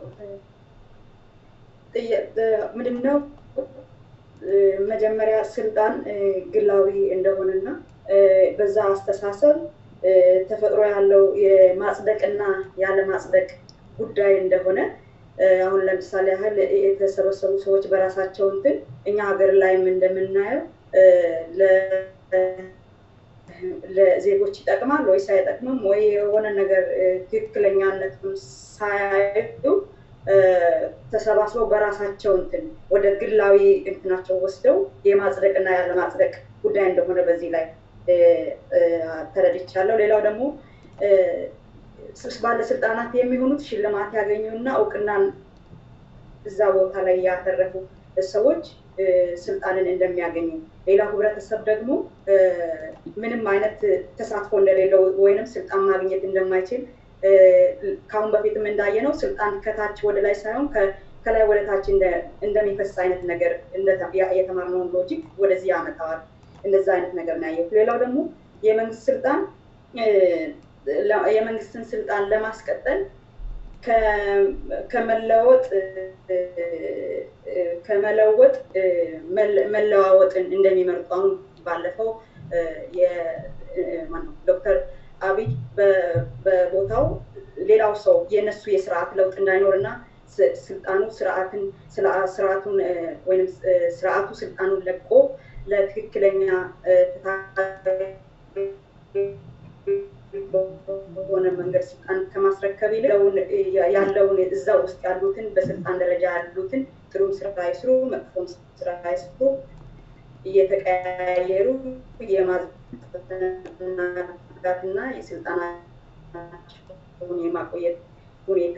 Speaker 8: ምንድን ነው መጀመሪያ ስልጣን እ፣ ግላዊ እንደሆነና እ፣ በዛ አስተሳሰብ እ፣ ተፈጥሮ ያለው የማጽደቅና ያለ ማጽደቅ ጉዳይ እንደሆነ እ፣ አሁን ለምሳሌ ያህል የተሰበሰቡ ሰዎች በራሳቸው እንትን እኛ ሀገር ላይም እንደምናየው እ፣ ለ- ለዜጎች ይጠቅማል ወይስ አይጠቅምም ወይ የሆነ ነገር እ፣ ትክክለኛነቱን ሳያዩ እ፣ ተሰባስበው በራሳቸው እንትን ወደ ግላዊ እንትናቸው ወስደው የማጽደቅና ያለማጽደቅ ጉዳይ እንደሆነ በዚህ ላይ እ፣ እ፣ ተረድቻለሁ። ሌላው ደግሞ እ፣ ስ- ባለስልጣናት የሚሆኑት ሽልማት ያገኙና እውቅናን እዛ ቦታ ላይ ያተረፉ ሰዎች እ፣ ስልጣንን እንደሚያገኙ፣ ሌላው ህብረተሰብ ደግሞ እ፣ ምንም አይነት ተሳትፎ እንደሌለው ወይንም ስልጣን ማግኘት እንደማይችል እ፣ ከአሁን በፊትም እንዳየነው ስልጣን ከታች ወደ ላይ ሳይሆን ከ- ከላይ ወደ ታች እንደ- እንደሚፈስ አይነት ነገር እንደ- ያ- የተማርነውን ሎጂክ ወደዚህ ያመጣዋል። እንደዛ አይነት ነገር ነው ያየሁት። ሌላው ደግሞ የመንግስት ስልጣን እ፣ ለ- የመንግስትን ስልጣን ለማስቀጠል ከ- ከመለወጥ እ፣ እ፣ ከመለወጥ እ፣ መለ- መለዋወጥን እንደሚመርጡ አሁን ባለፈው እ፣ የ- እ፣ ማነው ዶክተር አብይ በ- በቦታው ሌላው ሰው የእነሱ የስርዓት ለውጥ እንዳይኖር እና ስ- ስልጣኑ ስርዓትን ስላ- ስርዓቱን እ፣ ወይም እ፣ ስርዓቱ ስልጣኑን ለቆ ለትክክለኛ እ፣ በሆነ መንገድ ስልጣን ከማስረከብ ይልቅ ያለውን ያለውን እዛ ውስጥ ያሉትን በስልጣን ደረጃ ያሉትን ጥሩም ስራ ይስሩ፣ መጥፎም ስራ ይስሩ እየተቀያየሩ የማዝጋትና የስልጣናቸውን የማቆየት ሁኔታ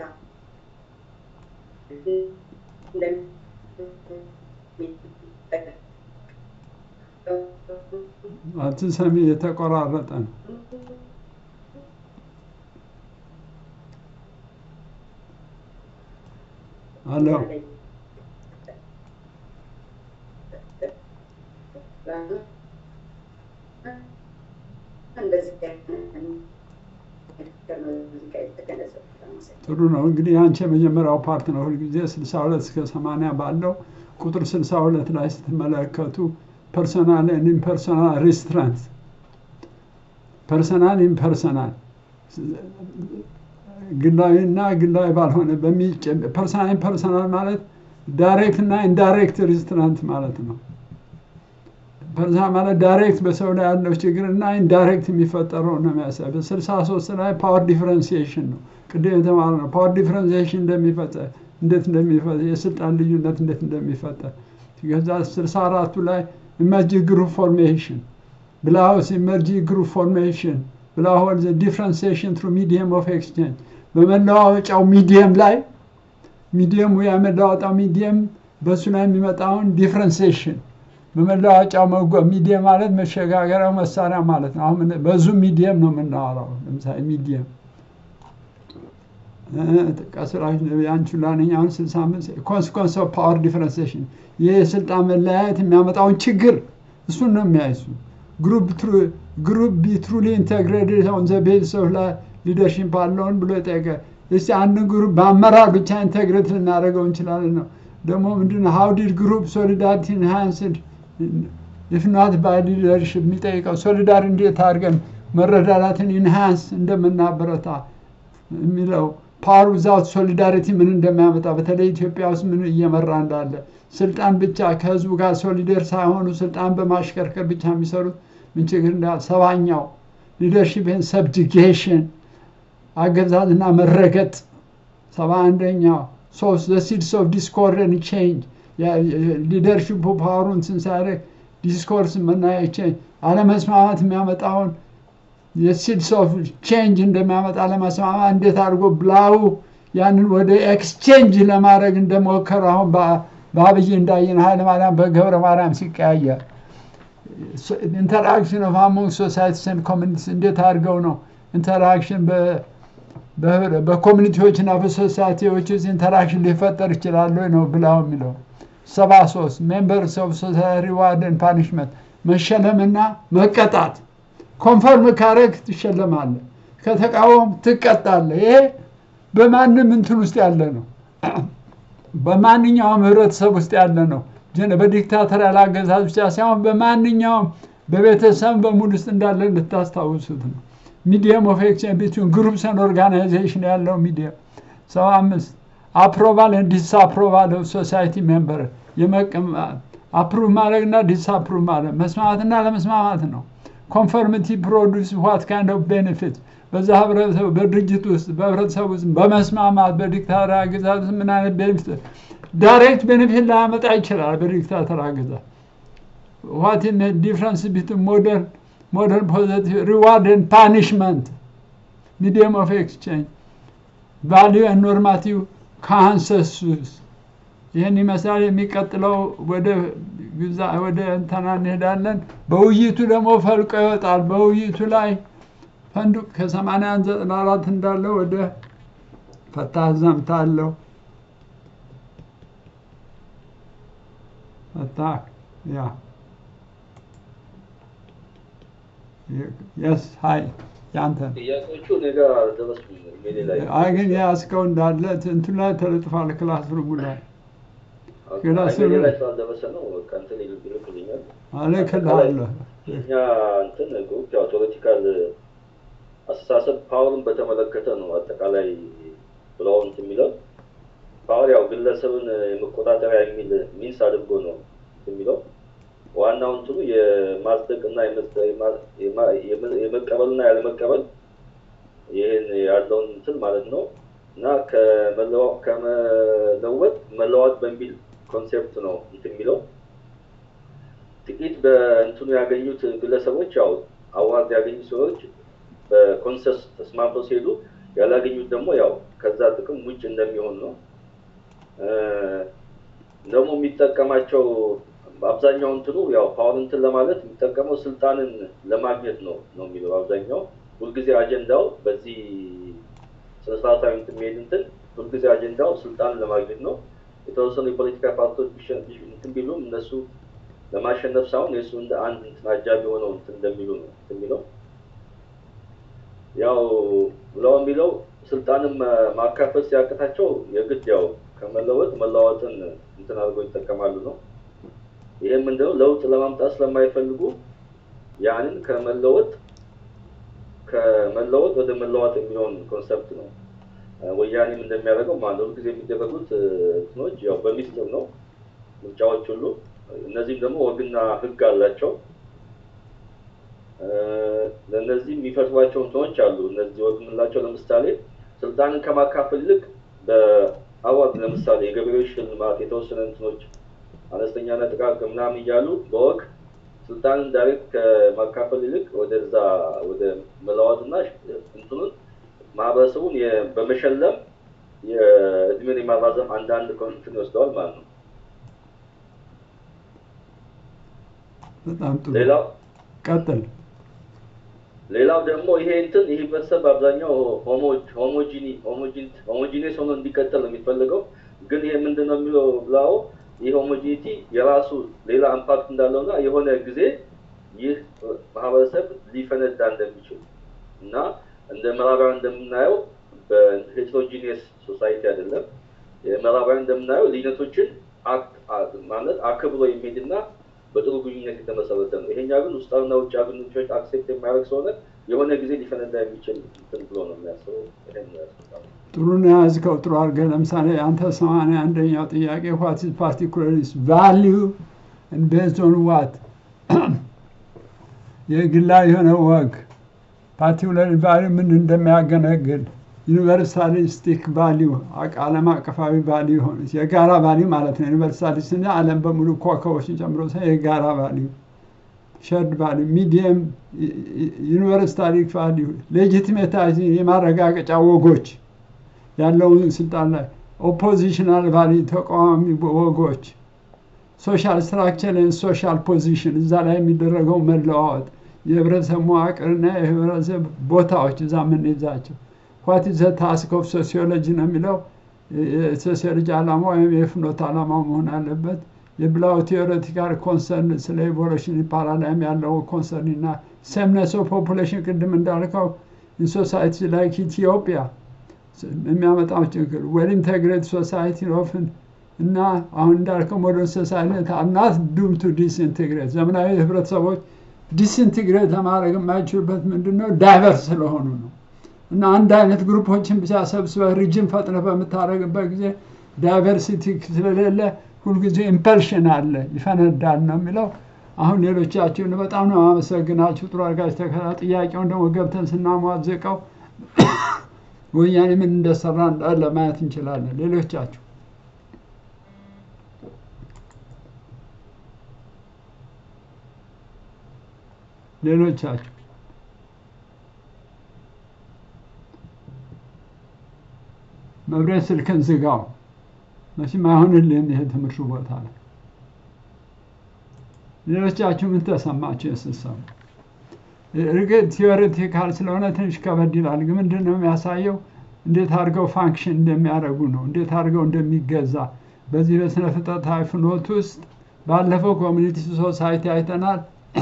Speaker 1: አትሰሚ፣ የተቆራረጠ ነው። አሎ ጥሩ ነው። እንግዲህ አንቺ የመጀመሪያው ፓርት ነው። ሁልጊዜ 62 እስከ 80 ባለው ቁጥር 62 ላይ ስትመለከቱ ፐርሶናል ኤንድ ኢምፐርሶናል ሪስትራንት ፐርሰናል ኢምፐርሰናል ግላዊ እና ግላዊ ባልሆነ ፐርሰናል ኢምፐርሰናል ማለት ዳይሬክት እና ኢንዳይሬክት ሪስትራንት ማለት ነው። ፐርሰናል ማለት ዳይሬክት በሰው ላይ ያለው ችግር እና ኢንዳይሬክት የሚፈጠረው ነው የሚያሳይ። በስልሳ ሶስት ላይ ፓወር ዲፍረንሲዬሽን ነው ቅድም የተማረ ነው። ፓወር ዲፍረንሲዬሽን እንደሚፈጠር እንዴት እንደሚፈጠር የስልጣን ልዩነት እንዴት እንደሚፈጠር ከዛ ስልሳ አራቱ ላይ ኢመርጂ ግሩፕ ፎርሜሽን ብላውስ ኢመርጂ ግሩፕ ፎርሜሽን ብላሆል ዲፍረንሲዬሽን ትሩ ሚዲየም ኦፍ ኤክስቼንጅ በመለዋወጫው ሚዲየም ላይ ሚዲየሙ የመለዋወጫው ሚዲየም በእሱ ላይ የሚመጣውን ዲፍረንሲዬሽን በመለዋወጫው ሚዲየም ማለት መሸጋገሪያው መሳሪያ ማለት ነው። አሁን በዙ ሚዲየም ነው የምናወራው። ለምሳሌ ሚዲየም ቀስራሽ ያንቹ ላነኝ አሁን ስልሳ አምስት ኮንስኮንስ ኦፍ ፓወር ዲፍረንሴሽን ይህ የስልጣን መለያየት የሚያመጣውን ችግር እሱን ነው የሚያይሱ ግሩፕ ቢ ትሩሊ ኢንቴግሬትድ ኦን ዘ ቤዝስ ኦፍ ሊደርሽፕ አለውን ብሎ ጠየቀ። እስቲ አንድን ግሩፕ በአመራር ብቻ ኢንቴግሬት ልናደርገው እንችላለን ነው ደግሞ ምንድን ሃው ዲድ ግሩፕ ሶሊዳሪቲ ኢንሃንስድ ኢፍ ናት ባይ ሊደርሽፕ የሚጠይቀው ሶሊዳሪ እንዴት አድርገን መረዳዳትን ኢንሃንስ እንደምናበረታ የሚለው ፓወር ዊዛውት ሶሊዳሪቲ ምን እንደሚያመጣ በተለይ ኢትዮጵያ ውስጥ ምን እየመራ እንዳለ ስልጣን ብቻ ከህዝቡ ጋር ሶሊደር ሳይሆኑ ስልጣን በማሽከርከር ብቻ የሚሰሩት ምን ችግር እንዳለ ሰባኛው ሊደርሽፕን ሰብጅጌሽን አገዛዝና መረገጥ ሰባ አንደኛው ሶስት ዘ ሲድስ ኦፍ ዲስኮርድን ቼንጅ ሊደርሽፑ ፓወሩን ስንሳደግ ዲስኮርስ መናየ ቼንጅ አለመስማማት የሚያመጣውን የሲድስ ኦፍ ቼንጅ እንደሚያመጣ ለመስማማት እንዴት አድርጎ ብላው ያንን ወደ ኤክስቼንጅ ለማድረግ እንደሞከሩ አሁን በአብይ እንዳየን ኃይለ ማርያም በገብረ ማርያም ሲቀያየር ኢንተራክሽን ኦፍ አሞንግ ሶሳይቲስ ኤንድ ኮሚኒቲስ እንዴት አድርገው ነው ኢንተራክሽን በኮሚኒቲዎች እና በሶሳይቲዎች ውስጥ ኢንተራክሽን ሊፈጠር ይችላል ወይ ነው ብላው የሚለው ሰባ ሶስት ሜምበርስ ኦፍ ሶሳይቲ ሪዋርድ ፓኒሽመንት መሸለምና መቀጣት ኮንፈርም ካረግ ትሸለማለ ከተቃወም ትቀጣለ ይሄ በማንም እንትን ውስጥ ያለ ነው በማንኛውም ህብረተሰብ ውስጥ ያለ ነው በዲክታተሪያል አገዛዝ ብቻ ሳይሆን በማንኛውም በቤተሰብ በሙሉ ውስጥ እንዳለ እንድታስታውሱት ነው ሚዲየም ኦፍ ኤክስቼንጅ ቢትዊን ግሩፕስ ኤንድ ኦርጋናይዜሽን ያለው ሚዲየም ሰባ አምስት አፕሮቫል ኤንድ ዲስአፕሮቫል ኦፍ ሶሳይቲ ሜምበር አፕሩቭ ማድረግ እና ዲስአፕሩቭ ማድረግ መስማማትና ለመስማማት ነው ኮንፈርሚቲ ፕሮዱስ ዋት ካይንድ ኦፍ ቤኔፊት በዛ ህብረተሰብ በድርጅት ውስጥ በህብረተሰብ ውስጥ በመስማማት በዲክታተር አገዛዝ ምን አይነት ቤኔፊት ዳይሬክት ቤኔፊት ላያመጣ ይችላል በዲክታተር አገዛዝ ዋት ዲፍረንስ ቢት ሞደርን modern positive reward and punishment medium of exchange value and normative consensus ይህን ይመስላል የሚቀጥለው ወደ ወደ እንተና እንሄዳለን በውይይቱ ደግሞ ፈልቆ ይወጣል በውይይቱ ላይ ፈንዱቅ ከሰማንያ ዘጠና አራት እንዳለ ወደ ፈታህ ዘምታለሁ ፈታህ ያ የስ ሀይ ያንተ
Speaker 9: ጥያቄዎቹ እኔ ጋር አልደረሱም። ኢሜሌ ላይ
Speaker 1: አይ ግን የያዝከው እንዳለ እንትን ላይ ተለጥፏል ክላስ ሩሙ ላይ ክላስ
Speaker 9: ኢሜሌ
Speaker 1: ሩሙ
Speaker 9: ላይ ስላልደረሰ ነው። በቃ እንትን ይል- ይልኩልኛል።
Speaker 1: እልክልሃለሁ
Speaker 9: እኛ እንትን ግሩፕ ያው ቴዎሬቲካል አስተሳሰብ ፓወርን በተመለከተ ነው አጠቃላይ ብለው እንትን የሚለው ፓወር ያው ግለሰብን የመቆጣጠሪያ የሚል ሚንስ አድርጎ ነው የሚለው ዋናው እንትኑ የማጽደቅና የመ- የማ- የማ- የመ- የመቀበልና ያለመቀበል ይህን ያለውን እንትን ማለት ነው እና ከመለዋ- ከመለወጥ መለዋጥ በሚል ኮንሴፕት ነው እንትን የሚለው ጥቂት በእንትኑ ያገኙት ግለሰቦች ያው አዋርድ ያገኙ ሰዎች በኮንሰስ ተስማምተው ሲሄዱ ያላገኙት ደግሞ ያው ከዛ ጥቅም ውጭ እንደሚሆን ነው እ፣ ደግሞ የሚጠቀማቸው አብዛኛው እንትኑ ያው ፓወር እንትን ለማለት የሚጠቀመው ስልጣንን ለማግኘት ነው ነው የሚለው አብዛኛው ሁልጊዜ አጀንዳው በዚህ ስነስርዓታዊ እንትን የሚሄድ እንትን ሁልጊዜ አጀንዳው ስልጣንን ለማግኘት ነው የተወሰኑ የፖለቲካ ፓርቲዎች ቢሸ- ቢሽ- እንትን ቢሉም እነሱ ለማሸነፍ ሳይሆን የእሱ እንደ አንድ እንትን አጃቢ ሆነው እንትን እንደሚሉ ነው እንትን የሚለው ያው ብለው የሚለው ስልጣንን ማ- ማካፈል ሲያቅታቸው የግድ ያው ከመለወጥ መለዋወጥን እንትን አድርገው ይጠቀማሉ ነው። ይህም ምንድነው ለውጥ ለማምጣት ስለማይፈልጉ ያንን ከመለወጥ ከመለወጥ ወደ መለዋጥ የሚሆን ኮንሰፕት ነው። እ፣ ወያኔም እንደሚያደርገው ማለት ነው። ሁልጊዜ የሚደረጉት እ፣ እንትኖች ያው በሚስጥር ነው ምርጫዎች ሁሉ። እነዚህም ደግሞ ወግና ህግ አላቸው። እ፣ ለእነዚህ የሚፈጥሯቸው እንትኖች አሉ። እነዚህ ወግ የምንላቸው ለምሳሌ ስልጣንን ከማካፈል ይልቅ በአዋርድ ለምሳሌ የገበሬዎች ሽልማት የተወሰነ እንትኖች አነስተኛና ጥቃቅን ምናምን እያሉ በወግ ስልጣንን ዳይሬክት ከማካፈል ይልቅ ወደዛ ወደ መለዋወጥና እንትኑን ማህበረሰቡን የ- በመሸለም የእድሜን የማራዘም አንዳንድ እንትን ይወስደዋል ማለት ነው።
Speaker 1: በጣም ጥሩ
Speaker 9: ሌላው
Speaker 1: ቀጥል
Speaker 9: ሌላው ደግሞ ይሄ እንትን ይህ ህብረተሰብ በአብዛኛው ሆሞጂኒስ ሆኖ እንዲቀጥል ነው የሚፈልገው። ግን ይሄ ምንድን ነው የሚለው ብላው ይህ ሆሞጂኒቲ የራሱ ሌላ ኢምፓክት እንዳለውና የሆነ ጊዜ ይህ ማህበረሰብ ሊፈነዳ እንደሚችል እና እንደ ምዕራባውያን እንደምናየው በሄትሮጂኒየስ ሶሳይቲ አይደለም። የምዕራባውያን እንደምናየው ልዩነቶችን አክ- አ- ማለት አክብሮ የሚሄድና በጥሩ ግንኙነት የተመሰረተ ነው። ይሄኛ ግን ውስጣዊና ውጭ ግንኙነቶች አክሴፕት የማያደርግ ስለሆነ የሆነ ጊዜ ሊፈነዳ የሚችል እንትን ብሎ ነው የሚያስበው። ይሄን ነው ያስበው።
Speaker 1: ጥሩ ነው የያዝከው ጥሩ አድርገህ ለምሳሌ አንተ ሰማንያ አንደኛው ጥያቄ ዋት ኢዝ ፓርቲኩላሪስ ቫሊዩ ቤዝድ ኦን ዋት የግላዊ የሆነ ወግ ፓርቲኩላሪ ቫሊዩ ምን እንደሚያገለግል ዩኒቨርሳሊስቲክ ቫሊዩ ዓለም አቀፋዊ ቫሊዩ ሆነ የጋራ ቫሊዩ ማለት ነው። ዩኒቨርሳሊስት እና ዓለም በሙሉ ኮከቦችን ጨምሮ ሳይሆን የጋራ ቫሊዩ ሸርድ ቫሊዩ ሚዲየም ዩኒቨርሳሊክ ቫሊዩ ሌጂቲሜታይዝ የማረጋገጫ ወጎች ያለውን ስልጣን ላይ ኦፖዚሽናል ቫሊ ተቃዋሚ ወጎች ሶሻል ስትራክቸር ሶሻል ፖዚሽን እዛ ላይ የሚደረገው መለዋወጥ የህብረተሰብ መዋቅርና የህብረተሰብ ቦታዎች እዛ የምንይዛቸው ዋት ዘ ታስክ ኦፍ ሶሲዮሎጂ ነው የሚለው የሶሲዮሎጂ ዓላማ ወይም የፍኖት ዓላማ መሆን አለበት። የብላው ቴዎሬቲካል ኮንሰርን ስለ ኢቮሉሽን ፓራዳይም ያለው ኮንሰርን እና ሰምነስ ኦፍ ፖፑሌሽን ቅድም እንዳልከው ኢንሶሳይቲ ላይክ ኢትዮጵያ የሚያመጣው ችግር ዌል ኢንቴግሬት ሶሳይቲ ኦፍን እና አሁን እንዳልከው ሞደርን ሶሳይቲ አናት ዱም ቱ ዲስኢንቴግሬት ዘመናዊ ህብረተሰቦች ዲስኢንቴግሬት ለማድረግ የማይችሉበት ምንድን ነው? ዳይቨርስ ስለሆኑ ነው። እና አንድ አይነት ግሩፖችን ብቻ ሰብስበህ ሪጅን ፈጥረህ በምታደርግበት ጊዜ ዳይቨርሲቲ ስለሌለ ሁልጊዜ ኢምፐልሽን አለ፣ ይፈነዳል ነው የሚለው። አሁን ሌሎቻችሁን በጣም ነው አመሰግናችሁ። ጥሩ አድርጋችሁ ተከታ ጥያቄውን ደግሞ ገብተን ስናሟዝቀው ወያኔ ምን እንደሰራ እንዳለ ማየት እንችላለን። ሌሎቻችሁ ሌሎቻችሁ መብሬት ስልክን ዝጋው። መቼም አይሆንልህም ይሄ ትምህርቱ ቦታ ላይ። ሌሎቻችሁ ምን ተሰማችሁ የስትሰሙ? እርግጥ ቲዎሬቲካል ስለሆነ ትንሽ ከበድ ይላል። ግን ምንድን ነው የሚያሳየው? እንዴት አድርገው ፋንክሽን እንደሚያደርጉ ነው። እንዴት አድርገው እንደሚገዛ በዚህ በስነ ፍጥረታዊ ፍኖት ውስጥ ባለፈው ኮሚኒቲ ሶሳይቲ አይተናል።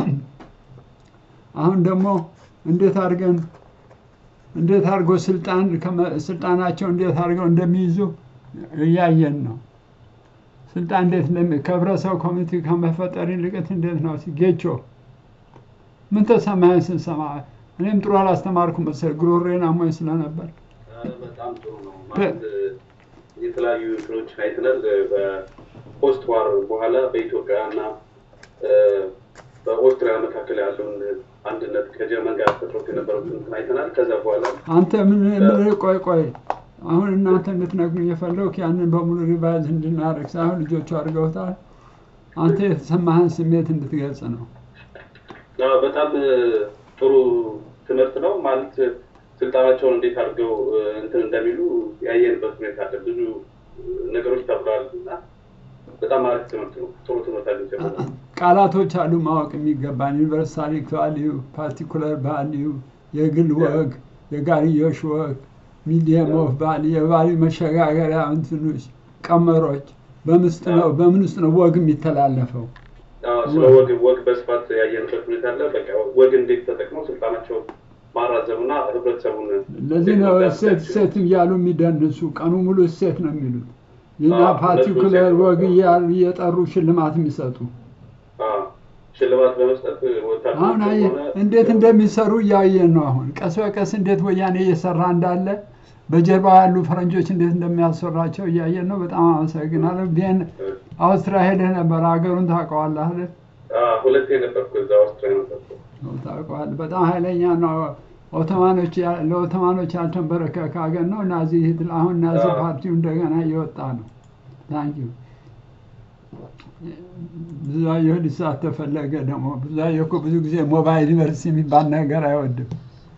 Speaker 1: አሁን ደግሞ እንዴት አድርገን እንዴት አድርጎ ስልጣን ስልጣናቸው እንዴት አድርገው እንደሚይዙ እያየን ነው። ስልጣን እንዴት እንደሚ ከህብረተሰብ ኮሚኒቲ ከመፈጠር ይልቅት እንዴት ነው ጌቾ ምን ተሰማኸኝ ስንሰማ? እኔም ጥሩ አላስተማርኩም መሰለኝ ጉሮሬን አሞኝ ስለነበር።
Speaker 3: በጣም ጥሩ ነው ማለት የተለያዩ እንትኖች አይተናል። በፖስት ዋር በኋላ በኢትዮጵያ እና በኦስትሪያ መካከል ያለውን አንድነት ከጀርመን ጋር ፈጥሮት የነበሩትን እንትን አይተናል። ከዛ በኋላ
Speaker 1: አንተ ምን ምን ቆይ ቆይ አሁን እናንተ እንድትነግሩኝ የፈለጉት ያንን በሙሉ ሪቫይዝ እንድናደርግ ሳይሆን ልጆቹ አድርገውታል። አንተ የተሰማህን ስሜት እንድትገልጽ ነው።
Speaker 3: አዎ፣ በጣም ጥሩ ትምህርት ነው ማለት ስልጣናቸውን እንዴት አድርገው እንትን እንደሚሉ ያየንበት ሁኔታ አለ። ብዙ ነገሮች ተብለዋል እና በጣም አሪፍ ትምህርት ነው። ጥሩ ትምህርት አግኝቼበታል።
Speaker 1: ቃላቶች አሉ ማወቅ የሚገባን ዩኒቨርሳሊክ ቫሊዩ፣ ፓርቲኩለር ቫሊዩ፣ የግል ወግ፣ የጋርዮሽ ወግ፣ ሚዲየም ኦፍ ቫሊዩ፣ የቫሊዩ መሸጋገሪያ እንትኖች ቀመሮች በምስጥ ነው በምን ውስጥ ነው ወግ የሚተላለፈው?
Speaker 3: አዎ፣ ስለ ወግ ወግ በስፋት ያየንበት ሁኔታ አለ። በቃ ወግ እንዴት ተጠቅመው ስልጣናቸውን ማራዘምና ህብረተሰቡን
Speaker 1: ለዚህ ነው እሴት እሴት እያሉ የሚደንሱ ቀኑ ሙሉ እሴት ነው የሚሉት። የኛ ፓርቲኩለር ወግ እያሉ እየጠሩ ሽልማት የሚሰጡ
Speaker 3: አዎ፣ ሽልማት በመስጠት
Speaker 1: አሁን አየህ
Speaker 3: ወታደሮች
Speaker 1: እንዴት እንደሚሰሩ እያየን ነው። አሁን ቀስ በቀስ እንዴት ወያኔ እየሰራ እንዳለ በጀርባ ያሉ ፈረንጆች እንዴት እንደሚያሰራቸው እያየን ነው። በጣም አመሰግናለሁ። ቪየን አውስትሪያ ሄደህ ነበር፣ ሀገሩን ታውቀዋለህ አይደል?
Speaker 3: ሁለቴ ነበርኩ እዛ ኦስትሪያ ነበርኩ።
Speaker 1: ነው ታውቀዋለህ። በጣም ኃይለኛ ነው። ኦቶማኖች ያ- ለኦቶማኖች ያልተንበረከከ ሀገር ነው። ናዚ ሂትለር አሁን ናዚ
Speaker 3: አዎ።
Speaker 1: ፓርቲው እንደገና እየወጣ ነው። ታንኪዩ ብዙአየሁ ሊሳተፍ ፈለገ። ደግሞ ብዙአየሁ እኮ ብዙ ጊዜ ሞባይል ዩኒቨርሲቲ የሚባል ነገር አይወድም።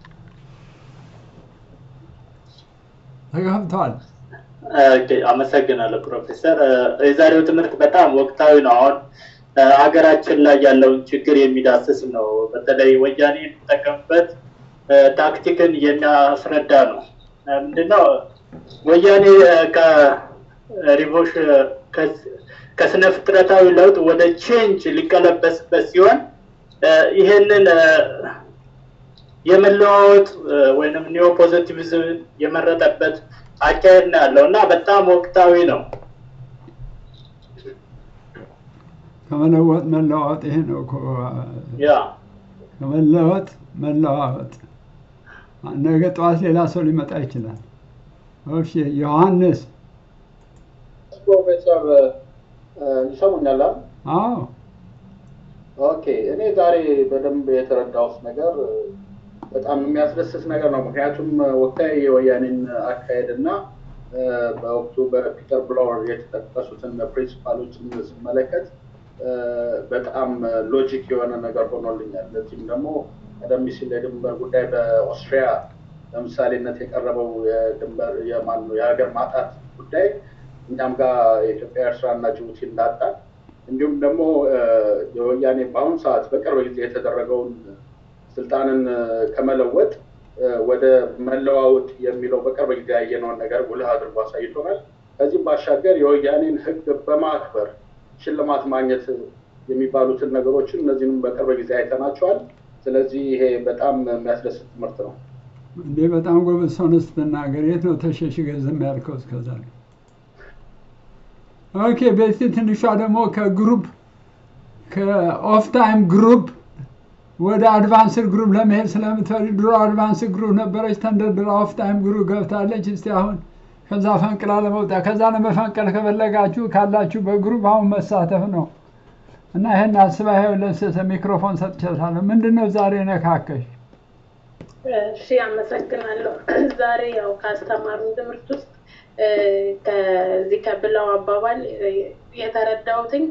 Speaker 1: ተገብቷል።
Speaker 10: ኦኬ፣ አመሰግናለሁ ፕሮፌሰር። እ፣ የዛሬው ትምህርት በጣም ወቅታዊ ነው። አሁን እ፣ ሀገራችን ላይ ያለውን ችግር የሚዳስስ ነው። በተለይ ወያኔ የሚጠቀምበት እ፣ ታክቲክን የሚያስረዳ ነው። እ፣ ምንድነው ወያኔ እ፣ ከሪቮሽ ከስ- ከስነ ፍጥረታዊ ለውጥ ወደ ቼንጅ ሊቀለበስበት ሲሆን እ፣ ይህንን እ፣ የመለዋወጥ እ፣ ወይንም ኒዮ ፖዘቲቪዝም የመረጠበት አካሄድ ነው ያለው እና በጣም ወቅታዊ ነው።
Speaker 1: ከመለወጥ መለዋወጥ ይሄ ነው እኮ
Speaker 10: ያ
Speaker 1: ከመለወጥ መለዋወጥ። ነገ ጠዋት ሌላ ሰው ሊመጣ ይችላል። እሺ ዮሐንስ።
Speaker 11: ፕሮፌሰር እ፣ ይሰሙኛል? አይደል?
Speaker 1: አዎ
Speaker 11: ኦኬ። እኔ ዛሬ በደንብ የተረዳሁት ነገር እ፣ በጣም የሚያስደስት ነገር ነው። ምክንያቱም እ፣ ወቅታዊ የወያኔን አካሄድ እና እ፣ በወቅቱ በፒተር ብላወር የተጠቀሱትን ፕሪንሲፓሎችን ስመለከት እ፣ በጣም ሎጂክ የሆነ ነገር ሆኖልኛል። ለዚህም ደግሞ ቀደም ሲል የድንበር ጉዳይ በኦስትሪያ ለምሳሌነት የቀረበው የድንበር የማን ነው የሀገር ማጣት ጉዳይ እኛም ጋር የኢትዮጵያ ኤርትራ እና ጅቡቲ እንዳጣ እንዲሁም ደግሞ የወያኔ በአሁኑ ሰዓት በቅርብ ጊዜ የተደረገውን ስልጣንን ከመለወጥ ወደ መለዋወጥ የሚለው በቅርብ ጊዜ ያየነውን ነገር ጉልህ አድርጎ አሳይቶናል። ከዚህም ባሻገር የወያኔን ሕግ በማክበር ሽልማት ማግኘት የሚባሉትን ነገሮችን እነዚህንም በቅርብ ጊዜ አይተናቸዋል። ስለዚህ ይሄ በጣም የሚያስደስት ትምህርት ነው።
Speaker 1: እንዴ በጣም ጎበዝ ሰው ነህ ስትናገር። የት ነው ተሸሽገህ ዝም ያልከው እስከዛ? ኦኬ ቤቲ ትንሿ ደግሞ ከግሩፕ ከኦፍ ታይም ግሩፕ ወደ አድቫንስድ ግሩፕ ለመሄድ ስለምትፈልግ ድሮ አድቫንስድ ግሩፕ ነበረች፣ ተንደርድራ ኦፍ ታይም ግሩፕ ገብታለች። እስቲ አሁን ከዛ ፈንቅላ ለመውጣት ከዛ ለመፈንቀል ከፈለጋችሁ ካላችሁ በግሩፕ አሁን መሳተፍ ነው እና ይህን አስባ ይኸው ለሰሰ ሚክሮፎን ሰጥቼታለሁ። ምንድን ነው ዛሬ ነካከሽ?
Speaker 12: እሺ አመሰግናለሁ። ዛሬ ያው ካስተማሩን ትምህርት ውስጥ ከዚህ ከብላው አባባል የተረዳሁትኝ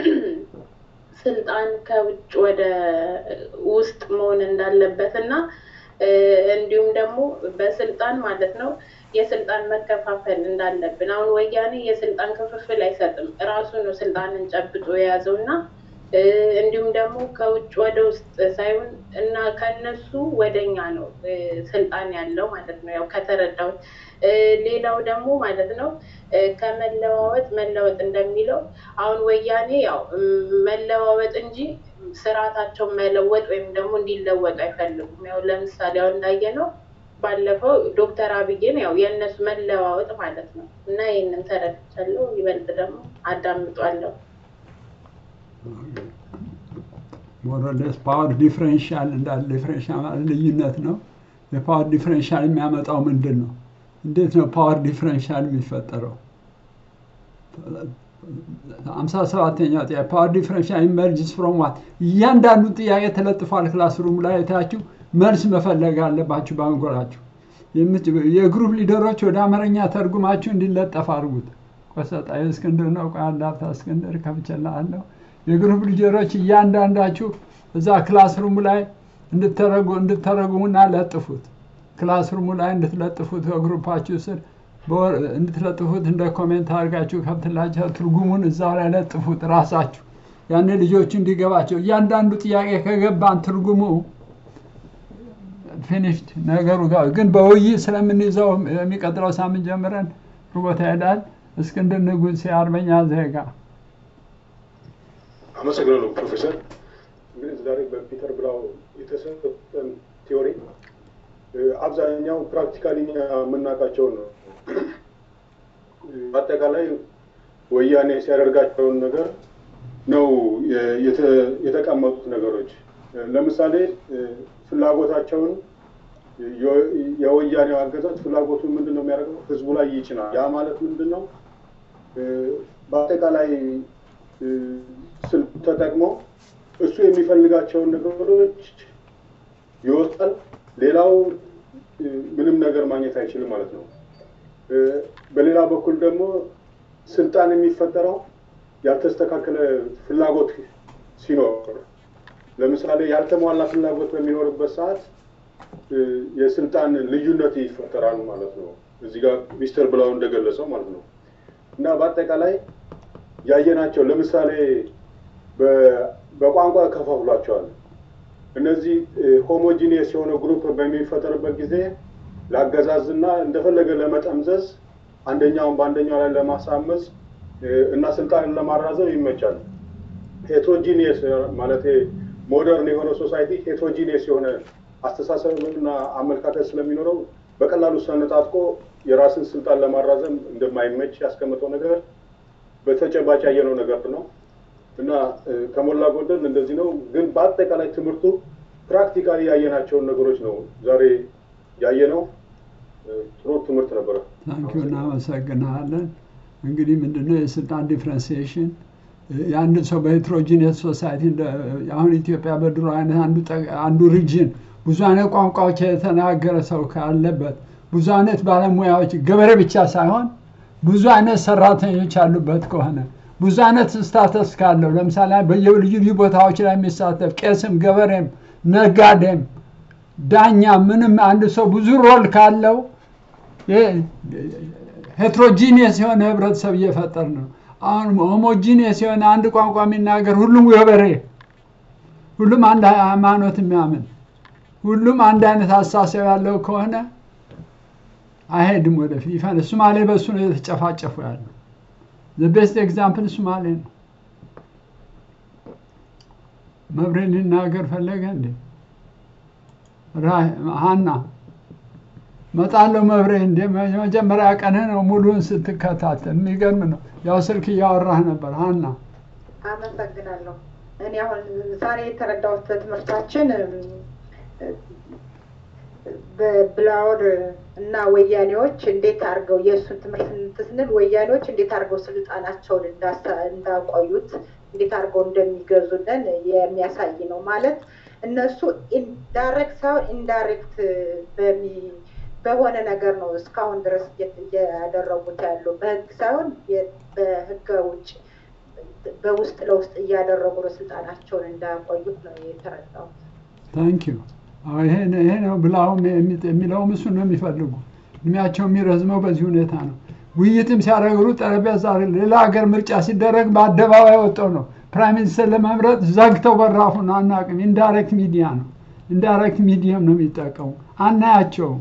Speaker 12: ስልጣን ከውጭ ወደ ውስጥ መሆን እንዳለበት እና እንዲሁም ደግሞ በስልጣን ማለት ነው የስልጣን መከፋፈል እንዳለብን። አሁን ወያኔ የስልጣን ክፍፍል አይሰጥም፣ እራሱ ነው ስልጣንን ጨብጦ የያዘው እና እንዲሁም ደግሞ ከውጭ ወደ ውስጥ ሳይሆን እና ከነሱ ወደኛ ነው ስልጣን ያለው ማለት ነው። ያው ከተረዳሁት ሌላው ደግሞ ማለት ነው ከመለዋወጥ መለወጥ እንደሚለው አሁን ወያኔ ያው መለዋወጥ እንጂ ስርዓታቸውን መለወጥ ወይም ደግሞ እንዲለወጡ አይፈልጉም። ያው ለምሳሌ አሁን እንዳየነው ባለፈው ዶክተር አብይን ያው የእነሱ መለዋወጥ ማለት ነው እና ይህንን ተረድቻለሁ። ይበልጥ ደግሞ አዳምጧለሁ።
Speaker 1: ሞረለስ ፓወር ዲፍረንሻል እንዳለ ዲፍረንሻል ማለት ልዩነት ነው። የፓወር ዲፍረንሻል የሚያመጣው ምንድን ነው? እንዴት ነው ፓወር ዲፍረንሻል የሚፈጠረው? አምሳ ሰባተኛው ጥያቄ ፓወር ዲፍረንሻል ኢመርጅስ ፍሮም ዋት? እያንዳንዱ ጥያቄ ተለጥፏል ክላስሩም ላይ የታችሁ መልስ መፈለግ አለባችሁ በአንጎላችሁ። የግሩፕ ሊደሮች ወደ አማርኛ ተርጉማችሁ እንዲለጠፍ አድርጉት። ቆሰጣ እስክንድር ነው። ቆይ አንድ ሀብታ እስክንድር ከፍቼልሃለሁ። የግሩፕ ሊደሮች እያንዳንዳችሁ እዛ ክላስሩሙ ላይ እንድተረጉሙና ለጥፉት። ክላስሩሙ ላይ እንድትለጥፉት በግሩፓችሁ ስር እንድትለጥፉት እንደ ኮሜንት አድርጋችሁ ከብትላቸው ትርጉሙን እዛው ላይ ለጥፉት ራሳችሁ። ያኔ ልጆቹ እንዲገባቸው እያንዳንዱ ጥያቄ ከገባን ትርጉሙ ፊኒሽድ ነገሩ ጋር ግን በውይይት ስለምንይዘው የሚቀጥለው ሳምንት ጀምረን ሩቦታ ይሄዳል። እስክንድር ንጉሴ አርበኛ ዜጋ
Speaker 4: አመሰግናለሁ ፕሮፌሰር። እንግዲህ ዛሬ በፒተር ብላው የተሰጠን ቲዮሪ አብዛኛው ፕራክቲካሊ የምናውቃቸውን ነው። በአጠቃላይ ወያኔ ሲያደርጋቸውን ነገር ነው የተቀመጡት ነገሮች። ለምሳሌ ፍላጎታቸውን የወያኔው አገዛዝ ፍላጎቱን ምንድን ነው የሚያደርገው? ህዝቡ ላይ ይጭናል። ያ ማለት ምንድን ነው? በአጠቃላይ ስልክ ተጠቅሞ እሱ የሚፈልጋቸውን ነገሮች ይወጣል። ሌላው ምንም ነገር ማግኘት አይችልም ማለት ነው። በሌላ በኩል ደግሞ ስልጣን የሚፈጠረው ያልተስተካከለ ፍላጎት ሲኖር፣ ለምሳሌ ያልተሟላ ፍላጎት በሚኖርበት ሰዓት የስልጣን ልዩነት ይፈጠራል ማለት ነው። እዚህ ጋር ሚስተር ብላው እንደገለጸው ማለት ነው እና በአጠቃላይ ያየናቸው ለምሳሌ በቋንቋ ከፋፍሏቸዋል። እነዚህ ሆሞጂኒየስ የሆነ ግሩፕ በሚፈጠርበት ጊዜ ለአገዛዝና እንደፈለገ ለመጠምዘዝ አንደኛውን በአንደኛው ላይ ለማሳመዝ እና ስልጣንን ለማራዘም ይመቻል። ሄትሮጂኒየስ ማለት ሞደርን የሆነ ሶሳይቲ ሄትሮጂኒየስ የሆነ አስተሳሰብና አመለካከት ስለሚኖረው በቀላሉ ሰነጣጥቆ የራስን ስልጣን ለማራዘም እንደማይመች ያስቀመጠው ነገር በተጨባጭ ያየነው ነገር ነው እና ከሞላ ጎደል እንደዚህ ነው። ግን በአጠቃላይ ትምህርቱ ፕራክቲካሊ ያየናቸውን ነገሮች ነው ዛሬ ያየነው። ጥሩ ትምህርት ነበረ።
Speaker 1: ታንኪዩ እናመሰግናለን። እንግዲህ ምንድነው የስልጣን ዲፍረንሲዬሽን የአንድ ሰው በሄትሮጂኒየስ ሶሳይቲ አሁን ኢትዮጵያ በድሮ አይነት አንዱ ሪጅን ብዙ አይነት ቋንቋዎች የተናገረ ሰው ካለበት ብዙ አይነት ባለሙያዎች ገበሬ ብቻ ሳይሆን ብዙ አይነት ሰራተኞች ያሉበት ከሆነ ብዙ አይነት ስታተስ ካለው ለምሳሌ በየልዩ ልዩ ቦታዎች ላይ የሚሳተፍ ቄስም፣ ገበሬም፣ ነጋዴም፣ ዳኛ ምንም አንድ ሰው ብዙ ሮል ካለው ሄትሮጂኒየስ የሆነ ህብረተሰብ እየፈጠር ነው። አሁን ሆሞጂኒየስ የሆነ አንድ ቋንቋ የሚናገር ሁሉም ገበሬ፣ ሁሉም አንድ ሃይማኖት የሚያምን ሁሉም አንድ አይነት አስተሳሰብ ያለው ከሆነ አይሄድም ወደፊት ይፈን ሶማሌ በእሱ ነው የተጨፋጨፉ ያለው። ዘ ቤስት ኤግዛምፕል ሶማሌ ነው። መብሬ ሊናገር ፈለገ እንዴ? ራ- ሀና መጣለው መብሬ እንዴ መጀመሪያ ቀንህ ነው ሙሉን ስትከታተል የሚገርም ነው። ያው ስልክ እያወራህ ነበር ሀና።
Speaker 13: አመሰግናለሁ። እኔ አሁን ዛሬ የተረዳሁት በትምህርታችን እም፣ በብላወር እና ወያኔዎች እንዴት አድርገው የእሱን ትምህርት ስንል ወያኔዎች እንዴት አድርገው ስልጣናቸውን እንዳሳ- እንዳቆዩት እንዴት አድርገው እንደሚገዙልን የሚያሳይ ነው። ማለት እነሱ ኢንዳይሬክት ሳይሆን ኢንዳይሬክት በሚ በሆነ ነገር ነው እስካሁን ድረስ እየ- እያደረጉት ያለው በህግ ሳይሆን የ- በህገ ውጭ በውስጥ ለውስጥ እያደረጉ ነው ስልጣናቸውን እንዳያቆዩት ነው የተረዳሁት።
Speaker 1: ታንክ ዩ። ይሄ ነው- ይሄ ነው ብላውም የሚ- የሚለውም እሱን ነው የሚፈልጉ። እድሜያቸው የሚረዝመው በዚህ ሁኔታ ነው። ውይይትም ሲያደርጉ ጠረጴዛ ሌላ ሀገር ምርጫ ሲደረግ በአደባባይ ወጥተው ነው ፕራይም ሚኒስትር ለመምረጥ ዘግተው በራፉን አናውቅም። ኢንዳይሬክት ሚዲያ ነው ኢንዳይሬክት ሚዲየም ነው የሚጠቀሙ አናያቸውም።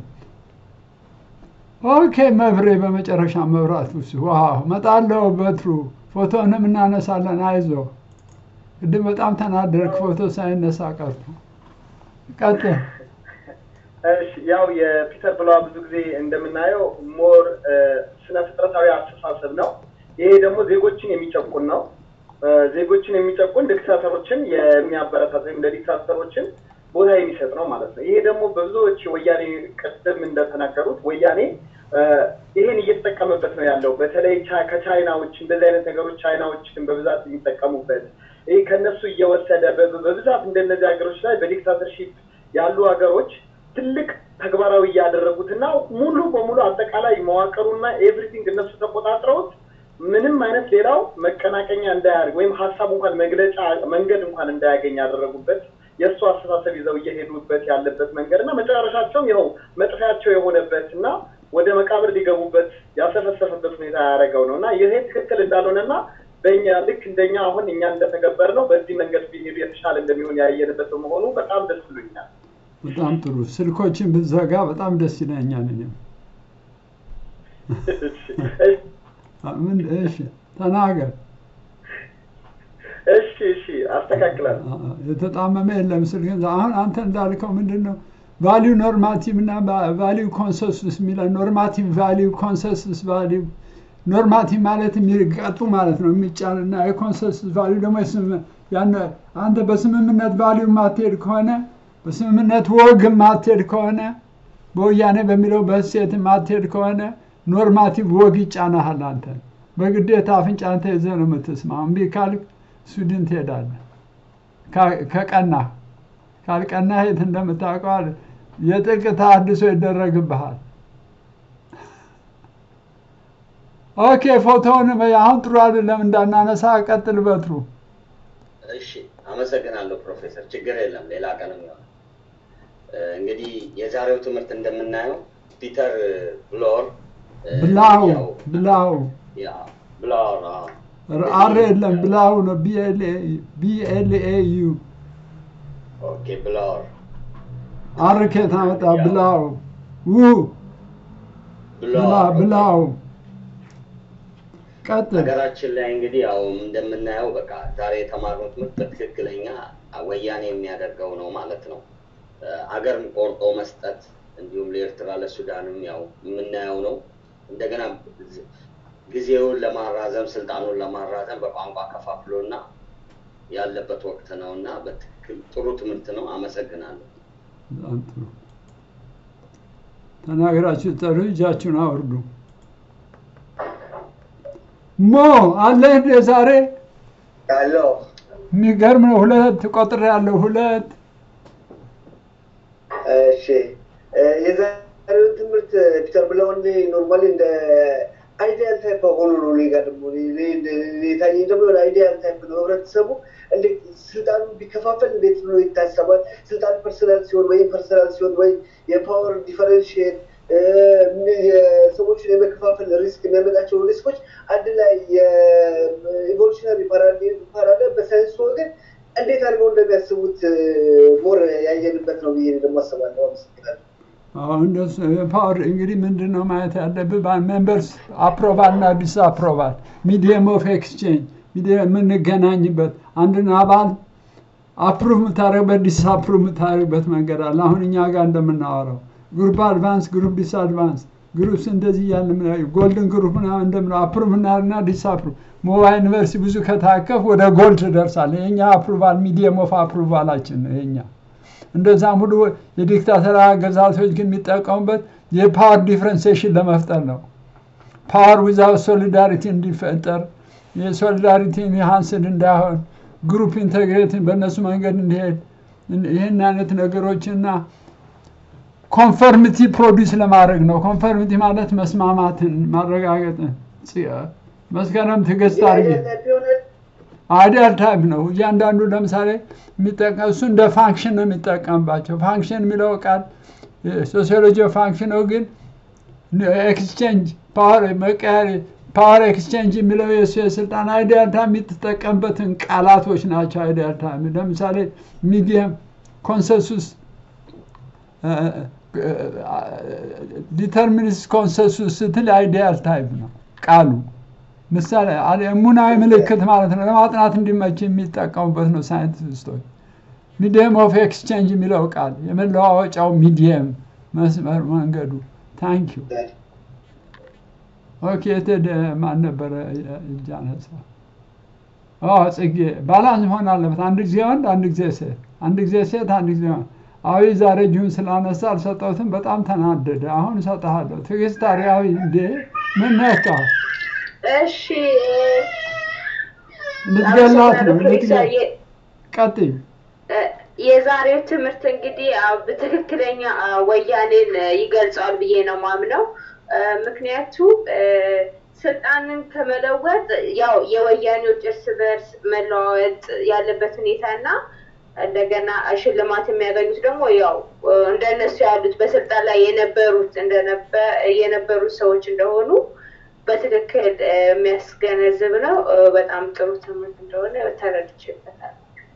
Speaker 1: ኦኬ መብሬ በመጨረሻ መብራት ውስጥ ዋው መጣለው በትሩ ፎቶንም እናነሳለን። አይዞ ቅድም በጣም ተናደርክ ፎቶ ሳይነሳ ቀርቶ ቀጥል።
Speaker 14: እሺ ያው የፒተር ብለዋ ብዙ ጊዜ እንደምናየው ሞር ስነ ፍጥረታዊ አስተሳሰብ ነው። ይሄ ደግሞ ዜጎችን የሚጨቁን ነው። እ፣ ዜጎችን የሚጨቁን ዲክታተሮችን የሚያበረታት ወይም ለዲክታተሮችን ቦታ የሚሰጥ ነው ማለት ነው። ይሄ ደግሞ በብዙዎች ወያኔ ቅድም እንደተናገሩት ወያኔ እ፣ ይሄን እየተጠቀመበት ነው ያለው። በተለይ ቻ- ከቻይናዎች እንደዚህ አይነት ነገሮች ቻይናዎችን በብዛት የሚጠቀሙበት ይህ ከነሱ እየወሰደ በ- በብዛት እንደነዚህ ሀገሮች ላይ በዲክታተርሺፕ ያሉ ሀገሮች ትልቅ ተግባራዊ እያደረጉትና ሙሉ በሙሉ አጠቃላይ መዋቅሩና ኤቭሪቲንግ እነሱ ተቆጣጥረውት ምንም አይነት ሌላው መቀናቀኛ እንዳያደርግ ወይም ሀሳብ እንኳን መግለጫ መንገድ እንኳን እንዳያገኝ ያደረጉበት የእሱ አስተሳሰብ ይዘው እየሄዱበት ያለበት መንገድ እና መጨረሻቸውም ይኸው መጥፊያቸው የሆነበት እና ወደ መቃብር ሊገቡበት ያሰፈሰፈበት ሁኔታ ያደረገው ነው እና ይሄ ትክክል እንዳልሆነና በእኛ ልክ እንደኛ አሁን እኛ እንደተገበር ነው በዚህ መንገድ ቢሄዱ የተሻለ እንደሚሆን ያየንበት በመሆኑ በጣም ደስ ብሎኛል።
Speaker 1: በጣም ጥሩ። ስልኮችን ብዘጋ በጣም ደስ ይለኛል። እኔም ምን እሺ፣ ተናገር።
Speaker 14: እሺ እሺ፣ አስተካክላለሁ።
Speaker 1: የተጣመመ የለም ስልክ። አሁን አንተ እንዳልከው ምንድን ነው ቫሊዩ ኖርማቲቭ እና ቫሊዩ ኮንሰንሱስ የሚለው ኖርማቲቭ ቫሊዩ ኮንሰንሱስ ቫሊዩ ኖርማቲቭ ማለት የሚቀጡ ማለት ነው የሚጫን እና የኮንሰንሱስ ቫሊዩ ደግሞ የስምምነት ያን አንተ በስምምነት ቫሊዩ የማትሄድ ከሆነ በስምምነት ወግ የማትሄድ ከሆነ በወያኔ በሚለው በሴት የማትሄድ ከሆነ ኖርማቲቭ ወግ ይጫናሃል። አንተ በግዴታ አፍንጫን ተይዘህ ነው የምትስማው። እምቢ ካልክ ሱድን ትሄዳለህ። ካ- ከቀናህ ካልቀናህ የት እንደምታውቀዋል የጥልቅ ተሃድሶ ይደረግብሃል። ኦኬ ፎቶውን አሁን ጥሩ አይደለም እንዳናነሳ ቀጥል በትሩ
Speaker 15: እሺ አመሰግናለሁ ፕሮፌሰር። ችግር የለም ሌላ ቀንም ይሆናል። እ፣ እንግዲህ የዛሬው ትምህርት እንደምናየው ፒተር ብሎር እ፣
Speaker 1: ብላው
Speaker 15: ያው
Speaker 1: ብላው
Speaker 15: ያ ብሎር አዎ።
Speaker 1: አር የለም ብላው ነው ቢኤልኤ ዩ
Speaker 15: ኦኬ ብሎር
Speaker 1: አር ከየት አመጣ ብላው ው ብላ
Speaker 15: ብሎር
Speaker 1: ብላው ቀጥል
Speaker 15: ሀገራችን ላይ እንግዲህ ያው እንደምናየው በቃ ዛሬ የተማርነው ትምህርት በትክክለኛ ወያኔ የሚያደርገው ነው ማለት ነው። እ፣ አገር ቆርጦ መስጠት እንዲሁም ለኤርትራ ለሱዳንም ያው የምናየው ነው። እንደገና ዝ- ጊዜውን ለማራዘም ስልጣኑን ለማራዘም በቋንቋ ከፋፍሎና ያለበት ወቅት ነው እና በትክክል ጥሩ ትምህርት ነው። አመሰግናለሁ።
Speaker 1: በጣም ጥሩ ተናግራችሁ ጠሩ እጃችሁን አውርዱ ሞ አለህ እንደ ዛሬ
Speaker 16: አለው
Speaker 1: የሚገርም ነው ሁለት ቆጥር ያለው ሁለት
Speaker 16: እሺ እ፣ የዛሬው ትምህርት ፒተር ብለውን ኖርማሊ እንደ አይዲያል ታይፕ ሆኖ ነው እኔ ጋር ደግሞ እኔ እንደ- እኔ የታየኝ ደግሞ የሆነ አይዲያል ታይፕ ነው። ህብረተሰቡ እንዴት ስልጣኑ ቢከፋፈል እንዴት ብሎ ይታሰባል? ስልጣን ፐርሰናል ሲሆን ወይም ፐርሰናል ሲሆን ወይ የፓወር ዲፈረንሽየት የሰዎችን የመከፋፈል ሪስክ የሚያመጣቸው ሪስኮች አንድ ላይ የ-
Speaker 1: ፓወር እንግዲህ ምንድን ነው ማየት ያለብህ ሜምበርስ አፕሮቫል እና ዲስ አፕሮቫል ሚዲየም ኦፍ ኤክስቼንጅ የምንገናኝበት አንድን አባል አፕሩቭ የምታደርግበት ዲስ አፕሩቭ የምታደርግበት መንገድ አለ። አሁን እኛ ጋር እንደምናወራው ግሩፕ አድቫንስ፣ ግሩፕ ዲስ አድቫንስ፣ ግሩፕስ እንደዚህ እያልን ጎልድን ግሩፕ ምናምን እንደምነው አፕሩቭ እናደርግና ዲስ አፕሩቭ ሞባይል ዩኒቨርሲቲ ብዙ ከታከፍ ወደ ጎልድ ትደርሳለህ። የኛ አፕሩቫል ሚዲየም ኦፍ አፕሩቫላችን ነው የኛ። እንደዛም ሁሉ የዲክታተር አገዛዞች ግን የሚጠቀሙበት የፓወር ዲፍረንሴሽን ለመፍጠር ነው። ፓወር ዊዛውት ሶሊዳሪቲ እንዲፈጠር የሶሊዳሪቲ ኢንሃንስድ እንዳይሆን ግሩፕ ኢንቴግሬትን በእነሱ መንገድ እንዲሄድ ይህን አይነት ነገሮችና ኮንፈርሚቲ ፕሮዲስ ለማድረግ ነው። ኮንፈርሚቲ ማለት መስማማትን ማረጋገጥን። መስከረም ትዕግስት አድርጊ። አይዲያል ታይፕ ነው። እያንዳንዱ ለምሳሌ የሚጠቀም እሱ እንደ ፋንክሽን ነው የሚጠቀምባቸው። ፋንክሽን የሚለው ቃል ሶሲዮሎጂ ፋንክሽን ነው፣ ግን ኤክስቼንጅ ፓወር መቀያሪ ፓወር ኤክስቼንጅ የሚለው የሱ የስልጣን አይዲያል ታይም የምትጠቀምበትን ቃላቶች ናቸው። አይዲያል ታይም ለምሳሌ ሚዲየም ኮንሰንሱስ ዲተርሚኒስት ኮንሰንሱስ ስትል አይዲያል ታይፕ ነው ቃሉ። ምሳሌ ሙናዊ ምልክት ማለት ነው። ለማጥናት እንዲመች የሚጠቀሙበት ነው ሳይንቲስቶች። ሚዲየም ኦፍ ኤክስቼንጅ የሚለው ቃል የመለዋወጫው ሚዲየም መስመር መንገዱ። ታንክ ዩ ኦኬ። የቴደ ማን ነበረ እጅ አነሳ? ጽጌ ባላንስ መሆን አለበት። አንድ ጊዜ ወንድ፣ አንድ ጊዜ ሴት፣ አንድ ጊዜ ሴት፣ አንድ ጊዜ ወንድ። አዊ ዛሬ እጁን ስላነሳ አልሰጠሁትም። በጣም ተናደደ። አሁን እሰጥሃለሁ። ትዕግስት አሪያዊ እንዴ ምን ነካ?
Speaker 12: እሺ
Speaker 1: ልትገላት ነው። ቀጥይ።
Speaker 12: የዛሬው ትምህርት እንግዲህ በትክክለኛ ወያኔን ይገልጸዋል ብዬ ነው ማምነው። ምክንያቱም ስልጣንን ከመለወጥ ያው የወያኔዎች እርስ በርስ መለዋወጥ ያለበት ሁኔታ እና እንደገና ሽልማት የሚያገኙት ደግሞ ያው እንደነሱ ያሉት በስልጣን ላይ የነበሩት የነበሩት ሰዎች እንደሆኑ በትክክል የሚያስገነዝብ ነው። በጣም ጥሩ ትምህርት እንደሆነ ተረድቼበታል።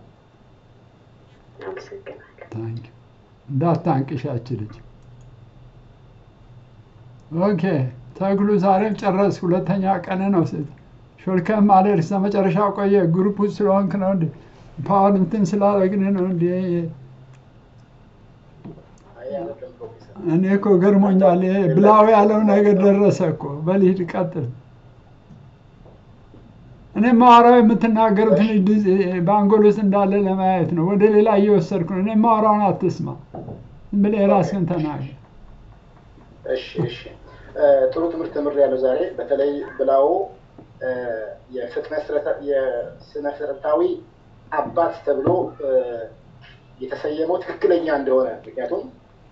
Speaker 12: አመሰግናለሁ።
Speaker 1: እንዳታንቅሻች ልጅ። ኦኬ ተግሉ ዛሬም ጨረስ። ሁለተኛ ቀን ነው። ሾልከም አልሄድ እስከ መጨረሻው ቆየ። ግሩፕ ውስጥ ስለሆንክ ነው እንዴ? ፓወር እንትን ስላደረግን ነው እንዴ? እኔ እኮ ገርሞኛል። ብላው ያለው ነገር ደረሰ እኮ። በልሂድ ቀጥል። እኔ ማወራው የምትናገሩትን በአንጎል ውስጥ እንዳለ ለማየት ነው። ወደ ሌላ እየወሰድኩ ነው። እኔ ማወራውን አትስማ፣ ብለህ የራስህን ተናገር።
Speaker 11: እሺ፣ እሺ። ጥሩ ትምህርት ተምሬያለሁ ዛሬ። በተለይ ብላው የስነ ፍጥረታዊ አባት ተብሎ የተሰየመው ትክክለኛ እንደሆነ ምክንያቱም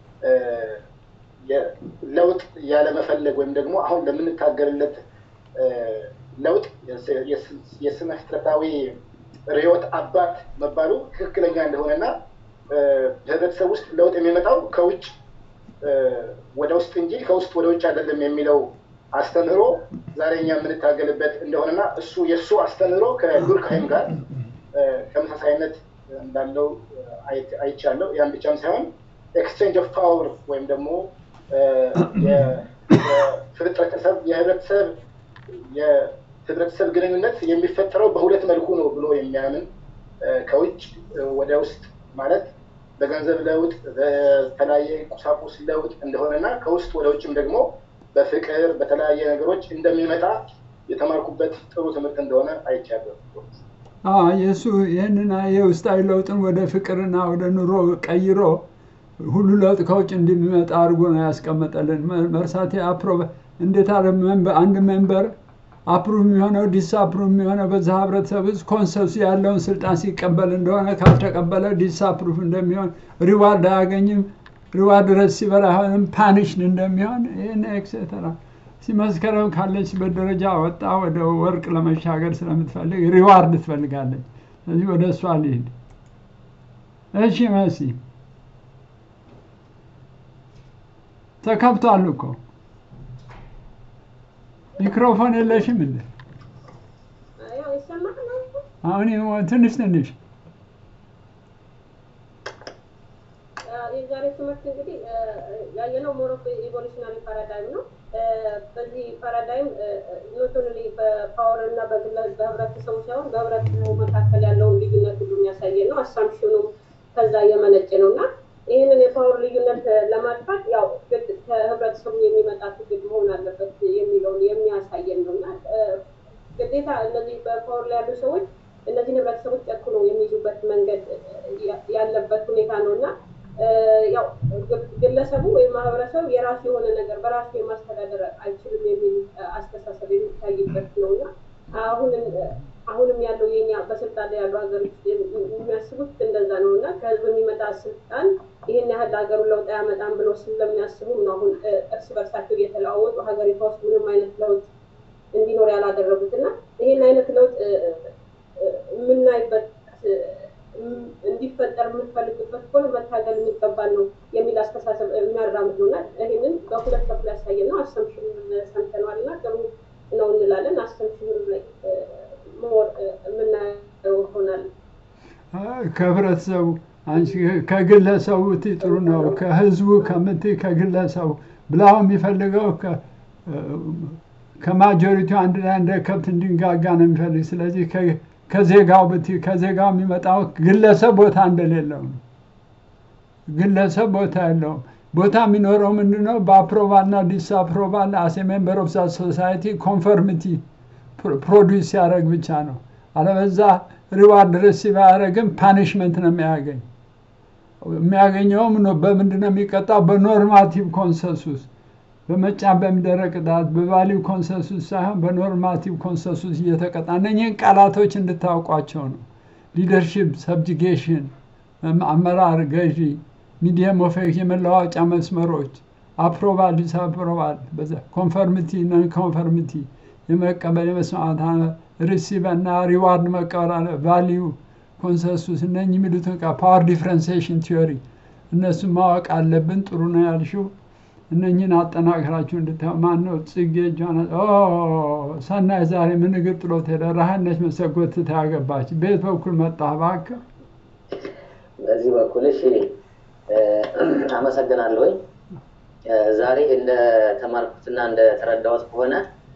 Speaker 11: ለውጥ ያለመፈለግ ወይም ደግሞ አሁን ለምንታገልለት ለውጥ የስነ ፍጥረታዊ ርዕዮት አባት መባሉ ትክክለኛ እንደሆነና በህብረተሰብ ውስጥ ለውጥ የሚመጣው ከውጭ ወደ ውስጥ እንጂ ከውስጥ ወደ ውጭ አይደለም የሚለው አስተምህሮ ዛሬ እኛ የምንታገልበት እንደሆነና እሱ የእሱ አስተምህሮ ከዱርካይም ጋር ተመሳሳይነት እንዳለው አይቻለሁ። ያን ብቻም ሳይሆን ኤክስቼንጅ ኦፍ ፓወር ወይም ደግሞ የፍጥረተሰብ የህብረተሰብ የህብረተሰብ ግንኙነት የሚፈጠረው በሁለት መልኩ ነው ብሎ የሚያምን ከውጭ ወደ ውስጥ ማለት በገንዘብ ለውጥ፣ በተለያየ ቁሳቁስ ለውጥ እንደሆነና ከውስጥ ወደ ውጭም ደግሞ በፍቅር በተለያየ ነገሮች እንደሚመጣ የተማርኩበት ጥሩ ትምህርት እንደሆነ አይቻለሁ።
Speaker 1: የእሱ ይህንን የውስጣዊ ለውጥን ወደ ፍቅርና ወደ ኑሮ ቀይሮ ሁሉ ለውጥ ከውጭ እንደሚመጣ አድርጎ ነው ያስቀመጠልን። መርሳቴ አፕሮቭ እንዴት አለ አንድ ሜምበር አፕሩቭ የሚሆነው ዲስአፕሩቭ የሚሆነው በዛ ህብረተሰብ ውስጥ ኮንሰንሱ ያለውን ስልጣን ሲቀበል እንደሆነ ካልተቀበለ ዲስአፕሩቭ እንደሚሆን ሪዋርድ አያገኝም። ሪዋርድ ረሲቨር አይሆንም፣ ፓኒሽድ እንደሚሆን ይህን ኤክሴተራ ሲመስከረም ካለችበት ደረጃ ወጣ ወደ ወርቅ ለመሻገር ስለምትፈልግ ሪዋርድ ትፈልጋለች። ስለዚህ ወደ እሷ ልሂድ። እሺ መሲ ተከብቷል እኮ ሚክሮፎን የለሽም እንዴ? አሁን ትንሽ ትንሽ
Speaker 17: የዛሬ ትምህርት ትምህርት እንግዲህ ያየነው ሞር ኦፍ ኢቮሉሽናሪ ፓራዳይም ነው። በዚህ ፓራዳይም ኖት ኦንሊ በፓወር እና በህብረተሰቡ ሳይሆን በህብረተሰቡ መካከል ያለውን ልዩነት ሁሉ የሚያሳየን ነው። አሳምፕሽኑም ከዛ የመነጨ ነው እና ይህንን የፓወር ልዩነት ለማጥፋት ያው ከህብረተሰቡ የሚመጣ ትግል መሆን አለበት የሚለውን የሚያሳየን ነው እና ግዴታ እነዚህ በፓወር ላይ ያሉ ሰዎች እነዚህን ህብረተሰቦች ጨክኖ የሚይዙበት መንገድ ያለበት ሁኔታ ነው እና ያው ግለሰቡ ወይም ማህበረሰብ የራሱ የሆነ ነገር በራሱ የማስተዳደር አይችልም የሚል አስተሳሰብ የሚታይበት ነው እና አሁንም አሁንም ያለው የኛ በስልጣን ላይ ያሉ ሀገሮች የሚያስቡት እንደዛ ነው እና ከህዝብ የሚመጣ ስልጣን ይህን ያህል ሀገሩ ለውጥ አያመጣም ብሎ ስለሚያስቡም ነው አሁን እርስ በርሳቸው እየተለዋወጡ ሀገሪቷ ውስጥ ምንም አይነት ለውጥ እንዲኖር ያላደረጉት እና ይህን አይነት ለውጥ የምናይበት እንዲፈጠር የምንፈልግበት ከሆነ መታገል የሚገባል ነው የሚል አስተሳሰብ የሚያራምድ ነው እና ይህንን በሁለት በኩል ያሳየን ነው። አሰምሽን ሰምተነዋል እና ጥሩ ነው እንላለን። አሰምሽን ላይ ሞር የምናየው ይሆናል።
Speaker 1: ከህብረተሰቡ አንቺ ከግለሰቡ እትይ ጥሩ ነው። ከህዝቡ ከምትይ ከግለሰቡ ብላው የሚፈልገው ከማጆሪቲው አንድ ላይ እንደ ከብት እንዲንጋጋ ነው የሚፈልግ። ስለዚህ ከዜጋው ብትይ ከዜጋው የሚመጣው ግለሰብ ቦታ እንደሌለው ነው። ግለሰብ ቦታ የለውም። ቦታ የሚኖረው ምንድን ነው? በአፕሮቫል እና ዲስአፕሮቫል አሴ ሜምበር ኦፍ ሶሳይቲ ኮንፈርሚቲ ፕሮዲውስ ሲያደርግ ብቻ ነው። አለበዛ ሪዋርድ ሪሲቭ አያደርግም፣ ፓኒሽመንት ነው የሚያገኝ። የሚያገኘውም በምንድን ነው የሚቀጣው? በኖርማቲቭ ኮንሰንሱስ በመጫ በሚደረግ ቅጣት በቫሊው ኮንሰንሱስ ሳይሆን በኖርማቲቭ ኮንሰንሱስ እየተቀጣ እነኝህን ቃላቶች እንድታውቋቸው ነው። ሊደርሽፕ፣ ሰብጅጌሽን፣ አመራር፣ ገዢ፣ ሚዲየም ኦፍ የመለዋወጫ መስመሮች፣ አፕሮቫል፣ ዲስአፕሮቫል፣ ኮንፈርሚቲ፣ ነን ኮንፈርሚቲ፣ የመቀበል የመስማት ሪሲቭ እና ሪዋርድ መቀበል አለ ቫሊዩ ኮንሰንሱስ እነኝህ የሚሉትን ፓወር ዲፍረንሲዬሽን ቲዮሪ እነሱን ማወቅ አለብን። ጥሩ ነው ያልሽው። እነኝህን አጠናክራችሁ እንድታዩ ማን ነው ጽጌ እጇን ሰናይ ዛሬ ምን እግር ጥሎት ሄደ ረሃነች መሰጎት ታያገባች ቤት በኩል መጣ እባክህ
Speaker 18: በዚህ በኩል እሺ አመሰግናለሁኝ ዛሬ እንደ ተማርኩትና እንደ ተረዳሁት ከሆነ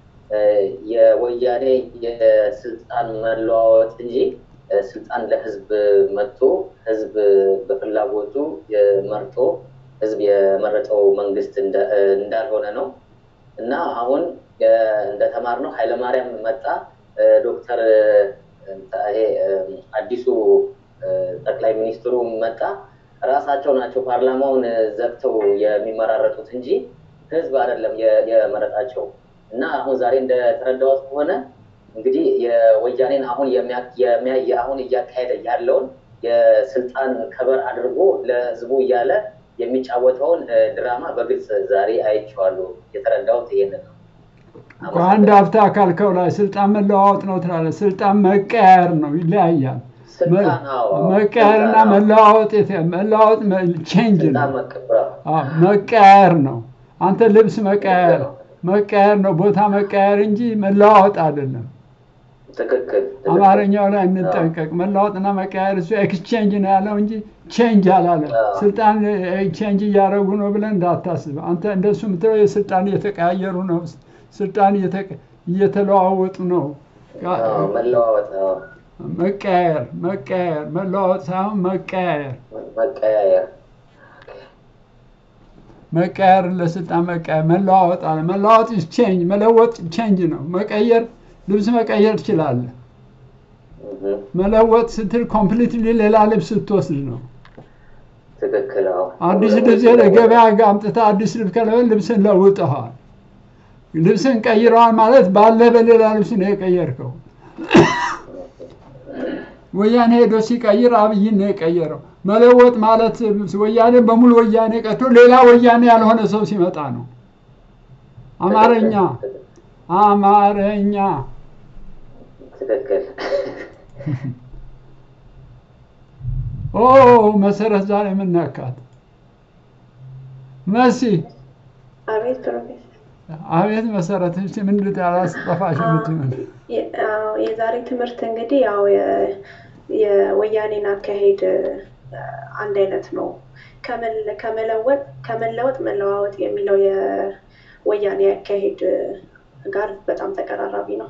Speaker 18: የወያኔ የስልጣን መለዋወጥ እንጂ ስልጣን ለህዝብ መጥቶ ህዝብ በፍላጎቱ መርጦ ህዝብ የመረጠው መንግስት እንዳልሆነ ነው እና አሁን እንደተማርነው ኃይለማርያም መጣ፣ ዶክተር ይሄ አዲሱ ጠቅላይ ሚኒስትሩ መጣ። ራሳቸው ናቸው ፓርላማውን ዘግተው የሚመራረጡት እንጂ ህዝብ አይደለም የመረጣቸው። እና አሁን ዛሬ እንደተረዳሁት ከሆነ እንግዲህ የወያኔን አሁን አሁን እያካሄደ ያለውን የስልጣን ከበር አድርጎ ለህዝቡ እያለ የሚጫወተውን ድራማ በግልጽ ዛሬ አይቼዋለሁ። የተረዳሁት ይሄንን ነው።
Speaker 1: አንድ ሀብታ ካልከው ላይ ስልጣን መለዋወጥ ነው ትላለህ። ስልጣን መቀያየር ነው፣ ይለያያል። መቀያየርና መለዋወጥ መለዋወጥ ቼንጅ ነው፣ መቀያየር ነው። አንተ ልብስ መቀያየር መቀያየር ነው፣ ቦታ መቀያየር እንጂ መለዋወጥ አይደለም።
Speaker 18: ትክክል።
Speaker 1: አማርኛው ላይ እንጠንቀቅ። መለዋወጥና መቀያየር እሱ ኤክስቼንጅ ነው ያለው እንጂ ቼንጅ አላለም። ስልጣን ቼንጅ እያደረጉ ነው ብለን እንዳታስብ። አንተ እንደሱ የምትለው የስልጣን እየተቀያየሩ ነው፣ ስልጣን እየተለዋወጡ ነው።
Speaker 18: መለዋወጥ
Speaker 1: መቀያየር መቀያየር መለዋወጥ ሳይሆን መቀያየር
Speaker 18: መቀያየር
Speaker 1: መቀየር ለስልጣን መቀየር መለዋወጥ አለ። መለዋወጥ ቼንጅ መለወጥ ቼንጅ ነው። መቀየር ልብስ መቀየር ትችላለህ። መለወጥ ስትል ኮምፕሊትሊ ሌላ ልብስ ስትወስድ ነው።
Speaker 18: ትክክል።
Speaker 1: አዲስ ልብስ ለገበያ ጋር አምጥተህ አዲስ ልብስ ከለበል ልብስን ለውጠዋል። ልብስን ቀይረዋል ማለት ባለ በሌላ ልብስ ነው የቀየርከው። ወያኔ ሄዶ ሲቀይር አብይን ነው የቀየረው። መለወጥ ማለት ወያኔ በሙሉ ወያኔ ቀርቶ ሌላ ወያኔ ያልሆነ ሰው ሲመጣ ነው። አማርኛ አማርኛ
Speaker 18: ትክክል።
Speaker 1: ኦ መሰረት ዛሬ የምናካት መሲ
Speaker 12: አቤት ፕሮፌሰር።
Speaker 1: አቤት መሰረት እሺ ምንድን ያላስጠፋሽ ምትምን
Speaker 12: የዛሬ ትምህርት እንግዲህ ያው የወያኔን አካሄድ አንድ አይነት ነው። ከመለ- ከመለወጥ ከመለወጥ መለዋወጥ የሚለው የወያኔ አካሄድ ጋር በጣም ተቀራራቢ ነው።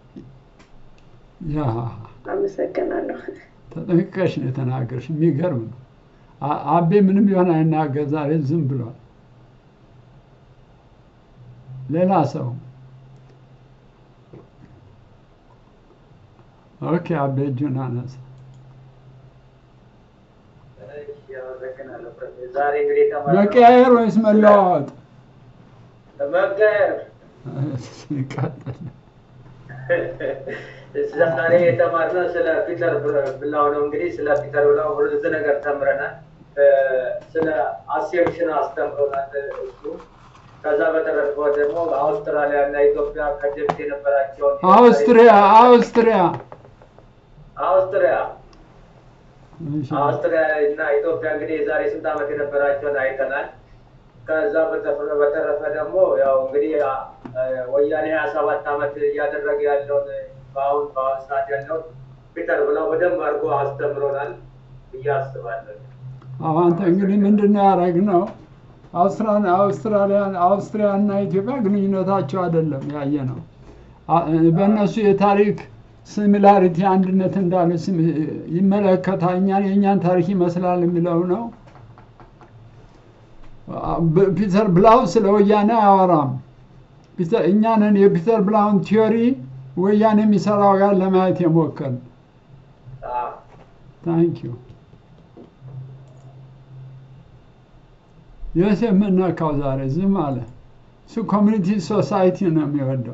Speaker 1: ያ
Speaker 12: አመሰግናለሁ።
Speaker 1: ተጠንቅቀሽ ነው የተናገርሽ። የሚገርም ነው። አ- አቤ ምንም ቢሆን አይናገር፣ ዛሬ ዝም ብሏል። ሌላ ሰው ኦኬ፣ አቤ እጁን አነሳ።
Speaker 19: ዛሬ እንግዲህ የተማርነው
Speaker 1: መቀያየር ወይስ መለዋወጥ?
Speaker 19: መቀየር
Speaker 1: ቀጥል።
Speaker 19: ዛሬ የተማርነው ስለ ፒተር ብላው ነው። እንግዲህ ስለ ፒተር ብላው ብዙ ነገር ተምረናል። እ፣ ስለ አሴምሽን አስተምሮናል እሱ። ከዛ በተረፈ ደግሞ አውስትራሊያ እና ኢትዮጵያ ከዚህ በፊት የነበራቸውን
Speaker 1: አውስትሪያ አውስትሪያ
Speaker 19: አውስትሪያ
Speaker 1: እሺ።
Speaker 19: አውስትሪያ እና ኢትዮጵያ እንግዲህ የዛሬ ስንት ዓመት የነበራቸውን አይተናል። ከዛ በተፈ- በተረፈ ደግሞ ያው እንግዲህ አ- አ- ወያኔ ሀያ ሰባት ዓመት እያደረገ ያለውን በአሁን በአሁን ሰዓት ያለው ፒተር ብለው በደንብ አድርጎ አስተምሮናል ብዬ አስባለሁ።
Speaker 1: አዎ፣ አንተ እንግዲህ ምንድን ነው ያደረግነው? አውስትራሊያ አውስትራሊያ አውስትሪያ እና ኢትዮጵያ ግንኙነታቸው አይደለም ያየ ነው። አ- በእነሱ የታሪክ ሲሚላሪቲ አንድነት እንዳለ ስም- ይመለከታል። እኛን የእኛን ታሪክ ይመስላል የሚለው ነው። አ- ብ- ፒተር ብላው ስለ ወያኔ አያወራም። ፒተር እኛ ነን የፒተር ብላውን ቲዮሪ ወያኔ የሚሰራው ጋር ለማየት የሞከርን። ታንክ ዩ ዮሴፍ የምነካው ዛሬ ዝም አለ። እሱ ኮሚኒቲ ሶሳይቲ ነው የሚወደው።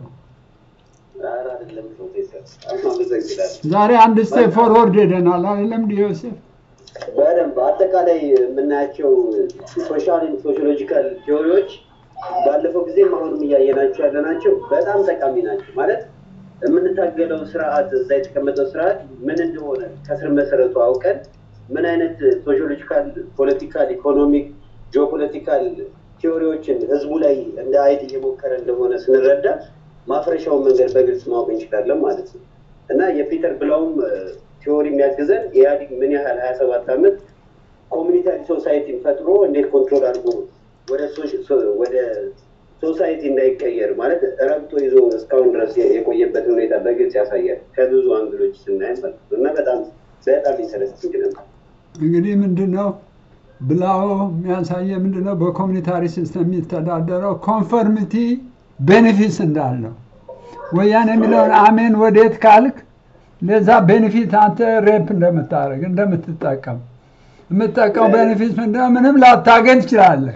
Speaker 20: ኧረ አይደለም ፕሮፌሰር፣ አመሰግናለሁ።
Speaker 1: ዛሬ አንድ ስቴፕ ፎርወርድ ሄደናል አይደለም እንዲ ዮሴፍ?
Speaker 20: በደንብ አጠቃላይ የምናያቸው ሶሻል ሶሺዮሎጂካል ቲዎሪዎች ባለፈው ጊዜም አሁንም እያየናቸው ያለናቸው በጣም ጠቃሚ ናቸው። ማለት የምንታገለው ስርዓት እዛ የተቀመጠው ስርዓት ምን እንደሆነ ከስር መሰረቱ አውቀን ምን አይነት ሶሺዮሎጂካል፣ ፖለቲካል፣ ኢኮኖሚክ፣ ጂኦፖለቲካል ቲዎሪዎችን ህዝቡ ላይ እንደ አይጥ እየሞከረ እንደሆነ ስንረዳ ማፍረሻውን መንገድ በግልጽ ማወቅ እንችላለን ማለት ነው እና የፒተር ብላውም ቲዎሪ የሚያግዘን ኢህአዲግ ምን ያህል ሀያ ሰባት ዓመት ኮሚኒታሪ ሶሳይቲን ፈጥሮ እንዴት ኮንትሮል አድርጎ ወደ ሶሽ- ሶ- ወደ ሶሳይቲ እንዳይቀየር ማለት ረብጦ ይዞ እስካሁን ድረስ የ- የቆየበትን ሁኔታ በግልጽ ያሳያል ከብዙ አንግሎች ስናይ ማለት ነው እና በጣም በጣም ኢንተረስቲንግ ነበር።
Speaker 1: እንግዲህ ምንድን ነው ብላው የሚያሳየ ምንድን ነው በኮሚኒታሪ ሲስተም የሚተዳደረው ኮንፈርሚቲ ቤኔፊትስ እንዳለው ወያኔ የሚለውን አሜን ወዴት ካልክ ለዛ ቤኔፊት አንተ ሬፕ እንደምታደርግ እንደምትጠቀም የምትጠቀው ቤኔፊት ምንድነው? ምንም ላታገኝ ትችላለህ።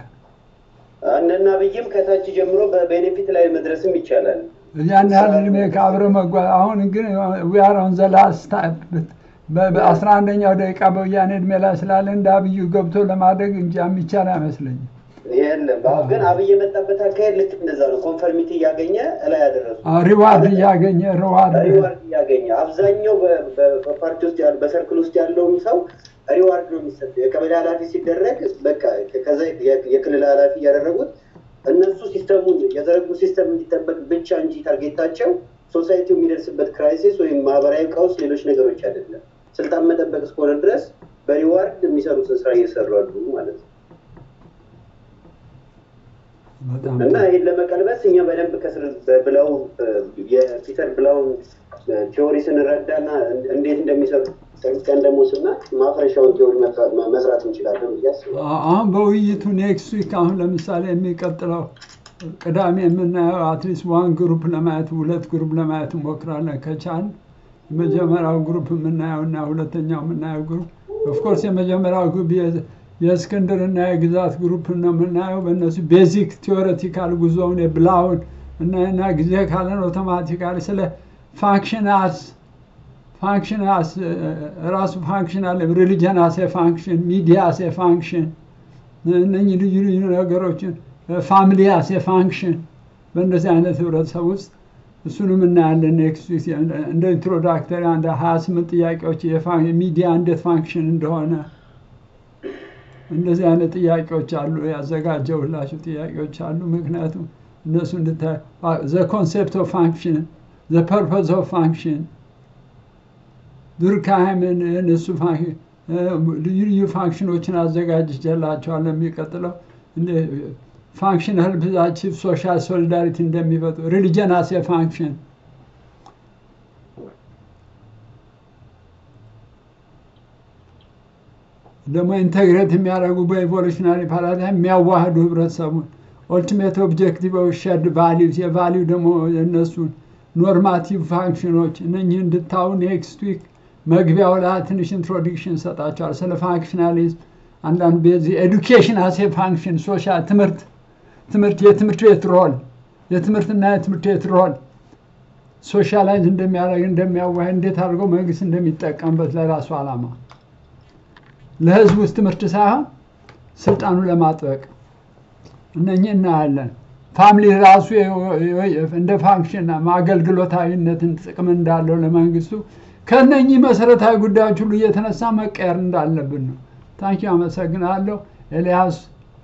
Speaker 20: እነና ብይም ከታች ጀምሮ በቤኔፊት ላይ መድረስም ይቻላል።
Speaker 1: ያን ያህል እድሜ ከአብረ መጓዝ አሁን ግን ዊያራውን ዘላስ በአስራ አንደኛው ደቂቃ በወያኔ እድሜ ላይ ስላለ እንደ አብዩ ገብቶ ለማድረግ እንጂ የሚቻል አይመስለኝም።
Speaker 20: የለም አሁን ግን አብይ የመጣበት አካሄድ ልክ እንደዛ ነው። ኮንፈርሚቲ እያገኘ እላይ ያደረሱ
Speaker 1: ሪዋርድ እያገኘ ሪዋርድ
Speaker 20: ሪዋርድ እያገኘ አብዛኛው በ- በ- በፓርቲ ውስጥ ያሉ በሰርክል ውስጥ ያለውን ሰው ሪዋርድ ነው የሚሰጠው። የቀበሌ ኃላፊ ሲደረግ በቃ ከዛ የ- የክልል ኃላፊ እያደረጉት እነሱ ሲስተሙን የዘረጉ ሲስተም እንዲጠበቅ ብቻ እንጂ ታርጌታቸው ሶሳይቲው የሚደርስበት ክራይሲስ ወይም ማህበራዊ ቀውስ፣ ሌሎች ነገሮች አይደለም። ስልጣን መጠበቅ እስከሆነ ድረስ በሪዋርድ የሚሰሩትን ስራ እየሰሩ አሉ ማለት ነው።
Speaker 1: በጣም
Speaker 20: እና ይህን ለመቀልበስ እኛ በደንብ ከስር ብለው የፒተር ብላውን ቲዎሪ ስንረዳና እንዴት እንደሚሰሩ ጠንቅቀን ደግሞ ስናቅ ማፍረሻውን ቲዎሪ መስራት- መስራት እንችላለን ብዬ አስባለሁ።
Speaker 1: አሁን በውይይቱ ኔክስት ዊክ አሁን ለምሳሌ የሚቀጥለው ቅዳሜ የምናየው አትሊስት ዋን ግሩፕ ለማየት ሁለት ግሩፕ ለማየት እንሞክራለን ከቻል የመጀመሪያው ግሩፕ የምናየው እና ሁለተኛው የምናየው ግሩፕ ኦፍኮርስ የመጀመሪያው ግሩፕ የ- የእስክንድር እና የግዛት ግሩፕ ነው የምናየው በእነሱ ቤዚክ ቲዎሬቲካል ጉዞውን የብላውን እና እና ጊዜ ካለን ኦቶማቲካሊ ስለ ፋንክሽን አስ ፋንክሽን አስ ራሱ ፋንክሽን አለ ሪሊጅን አስ ፋንክሽን ሚዲያ አስ ፋንክሽን እነኚህ ልዩ ልዩ ነገሮችን ፋሚሊ አስ ፋንክሽን በእንደዚህ አይነት ህብረተሰብ ውስጥ እሱንም እናያለን ኔክስት ዊክ እንደ ኢንትሮዳክተሪ አንድ ሀያ ስምንት ጥያቄዎች የፋ- ሚዲያ እንዴት ፋንክሽን እንደሆነ እንደዚህ አይነት ጥያቄዎች አሉ ያዘጋጀውላቸው ጥያቄዎች አሉ ምክንያቱም እነሱ እንድታይ ዘ ኮንሴፕት ኦፍ ፋንክሽን ዘ ፐርፐዝ ኦፍ ፋንክሽን ዱርካይምን እነሱ ልዩ ልዩ ፋንክሽኖችን አዘጋጅቼላቸዋለሁ። የሚቀጥለው ፋንክሽን ሄልፕ አቺቭ ሶሻል ሶሊዳሪቲ እንደሚፈጥሩ ሪሊጀን አስ ፋንክሽን ደግሞ ኢንተግሬት የሚያደርጉ በኢቮሉሽናሪ ፓራዳይም የሚያዋህዱ ህብረተሰቡን ኦልቲሜት ኦብጀክቲቭ ሸድ ቫሊዩስ የቫሊዩ ደግሞ የእነሱን ኖርማቲቭ ፋንክሽኖች እነኚህ እንድታዩ ኔክስት ዊክ መግቢያው ላይ ትንሽ ኢንትሮዲክሽን ሰጣቸዋል ስለ ፋንክሽናሊዝም አንዳንድ በዚህ ኤዱኬሽን አሴ ፋንክሽን ሶሻል ትምህርት ትምህርት የትምህርት ቤት ሮል የትምህርትና የትምህርት ቤት ሮል ሶሻላይዝ እንደሚያደርግ እንደሚያዋህ እንዴት አድርጎ መንግስት እንደሚጠቀምበት ለራሱ ዓላማ ለህዝብ ውስጥ ትምህርት ሳይሆን ስልጣኑ ለማጥበቅ እነኚህ እናያለን። ፋሚሊ ራሱ እንደ ፋንክሽን አገልግሎታዊነትን ጥቅም እንዳለው ለመንግስቱ ከነኚህ መሰረታዊ ጉዳዮች ሁሉ እየተነሳ መቀየር እንዳለብን ነው። ታንኪ አመሰግናለሁ። ኤልያስ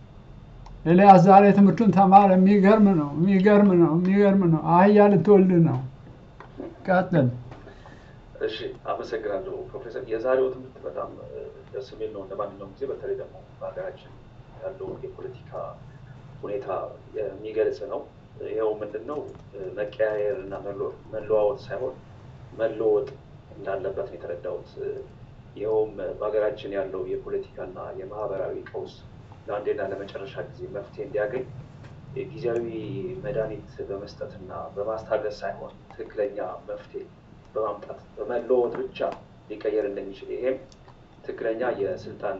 Speaker 1: ኤልያስ ዛሬ ትምህርቱን ተማረ። የሚገርም ነው፣ የሚገርም ነው፣ የሚገርም ነው። አህያ ልትወልድ ነው። ቀጥል።
Speaker 21: እሺ፣ አመሰግናለሁ ፕሮፌሰር። የዛሬው ትምህርት በጣም ደስ የሚል ነው። እንደማንኛውም ጊዜ በተለይ ደግሞ በሀገራችን ያለው የፖለቲካ ሁኔታ የሚገልጽ ነው። ይኸው ምንድን ነው መቀያየር እና መለዋወጥ ሳይሆን መለወጥ እንዳለበት ነው የተረዳሁት። ይኸውም በሀገራችን ያለው የፖለቲካና የማህበራዊ ቀውስ ለአንዴና ለመጨረሻ ጊዜ መፍትሄ እንዲያገኝ ጊዜያዊ መድኃኒት በመስጠትና በማስታገስ ሳይሆን ትክክለኛ መፍትሄ በማምጣት በመለወጥ ብቻ ሊቀየር እንደሚችል ይሄም ትክክለኛ የስልጣን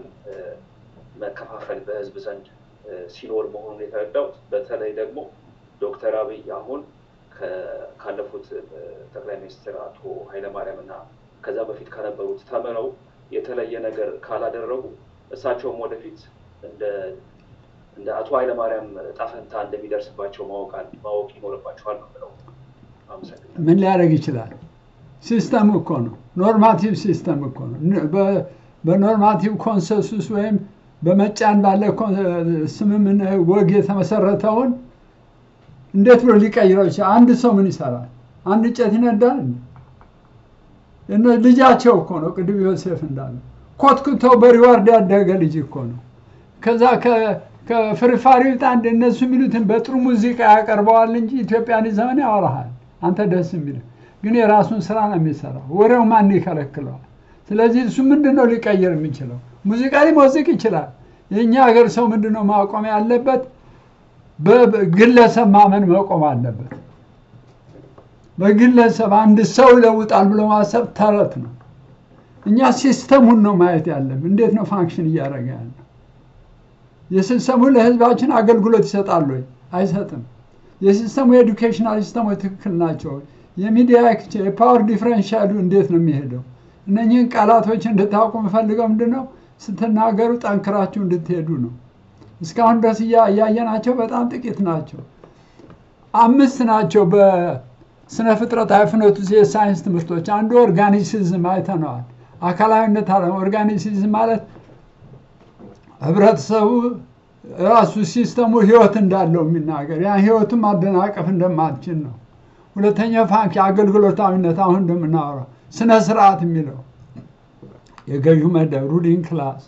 Speaker 21: መከፋፈል በህዝብ ዘንድ ሲኖር መሆኑን የተረዳሁት በተለይ ደግሞ ዶክተር አብይ አሁን ካለፉት ጠቅላይ ሚኒስትር አቶ ኃይለማርያም እና ከዛ በፊት ከነበሩት ተምረው የተለየ ነገር ካላደረጉ እሳቸውም ወደፊት እንደ እንደ አቶ ኃይለማርያም ጣፈንታ እንደሚደርስባቸው ማወቅ ማወቅ ይኖርባቸዋል ነው ብለው አመሰግናለሁ።
Speaker 1: ምን ሊያደርግ ይችላል? ሲስተም እኮ ነው። ኖርማቲቭ ሲስተም እኮ ነው። በኖርማቲቭ ኮንሰንሱስ ወይም በመጫን ባለ ስምምን ወግ የተመሰረተውን እንዴት ብሎ ሊቀይረው ይችላል? አንድ ሰው ምን ይሰራል? አንድ እንጨት ይነዳል? እነ ልጃቸው እኮ ነው። ቅድም ዮሴፍ እንዳለ ኮትኩተው በሪዋርድ ያደገ ልጅ እኮ ነው። ከዛ ከፍርፋሪው አንድ እነሱ የሚሉትን በጥሩ ሙዚቃ ያቀርበዋል እንጂ ኢትዮጵያን ዘመን ያወራሃል። አንተ ደስ የሚል ግን የራሱን ስራ ነው የሚሰራው። ወሬው ማን ይከለክለዋል? ስለዚህ እሱ ምንድን ነው ሊቀይር የሚችለው? ሙዚቃ ሊሞዝቅ ይችላል። የእኛ ሀገር ሰው ምንድን ነው ማቆም ያለበት? በግለሰብ ማመን መቆም አለበት። በግለሰብ አንድ ሰው ይለውጣል ብሎ ማሰብ ተረት ነው። እኛ ሲስተሙን ነው ማየት ያለብን። እንዴት ነው ፋንክሽን እያደረገ ያለ? የሲስተሙ ለህዝባችን አገልግሎት ይሰጣል ወይ? አይሰጥም። የሲስተሙ የኤዱኬሽናል ሲስተሞች ትክክል ናቸው? የሚዲያ የፓወር ዲፍረንሻሉ እንዴት ነው የሚሄደው? እነኚህን ቃላቶች እንድታውቁ የምፈልገው ምንድን ነው ስትናገሩ ጠንክራችሁ እንድትሄዱ ነው። እስካሁን ድረስ እያየናቸው በጣም ጥቂት ናቸው። አምስት ናቸው በስነ ፍጥረታዊ ፍኖት ውስጥ የሳይንስ ትምህርቶች። አንዱ ኦርጋኒሲዝም አይተነዋል። አካላዊነት አለ። ኦርጋኒሲዝም ማለት ህብረተሰቡ ራሱ ሲስተሙ ህይወት እንዳለው የሚናገር ያ ህይወቱን ማደናቀፍ እንደማትችል ነው። ሁለተኛ ፋንክ አገልግሎታዊነት አሁን እንደምናወራው ስነ ስርዓት የሚለው የገዢው መደብ ሩሊንግ ክላስ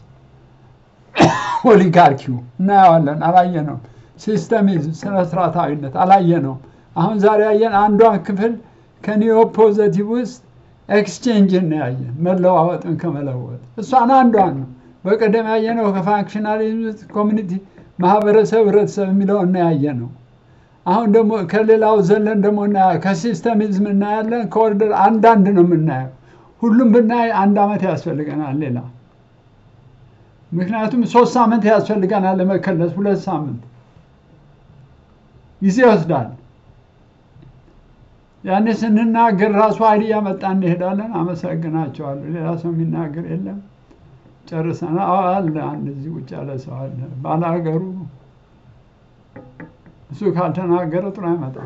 Speaker 1: ኦሊጋርኪው እናየዋለን። አላየነውም። ሲስተሚዝም ስነ ስርዓታዊነት አላየነውም። አሁን ዛሬ ያየን አንዷን ክፍል ከኒዮ ፖዘቲቭ ውስጥ ኤክስቼንጅ እናያየን መለዋወጥን ከመለወጥ እሷን አንዷን ነው። በቀደም ያየነው ከፋንክሽናሊዝም ውስጥ ኮሚኒቲ ማህበረሰብ፣ ህብረተሰብ የሚለው እናያየ ነው። አሁን ደግሞ ከሌላው ዘለን ደግሞ እናያ ከሲስተሚዝም እናያለን። ከኦርደር አንዳንድ ነው የምናየው። ሁሉም ብናይ አንድ አመት ያስፈልገናል ሌላ ምክንያቱም ሶስት ሳምንት ያስፈልገናል ለመከለስ፣ ሁለት ሳምንት ጊዜ ይወስዳል። ያኔ ስንናገር ራሱ ኃይል እያመጣ እንሄዳለን። አመሰግናቸዋለሁ። ሌላ ሰው የሚናገር የለም። ጨርሰናል። አዎ አለ አንድ እዚህ ውጭ ያለ ሰው አለ። ባላገሩ እሱ ካልተናገረ ጥሩ አይመጣም።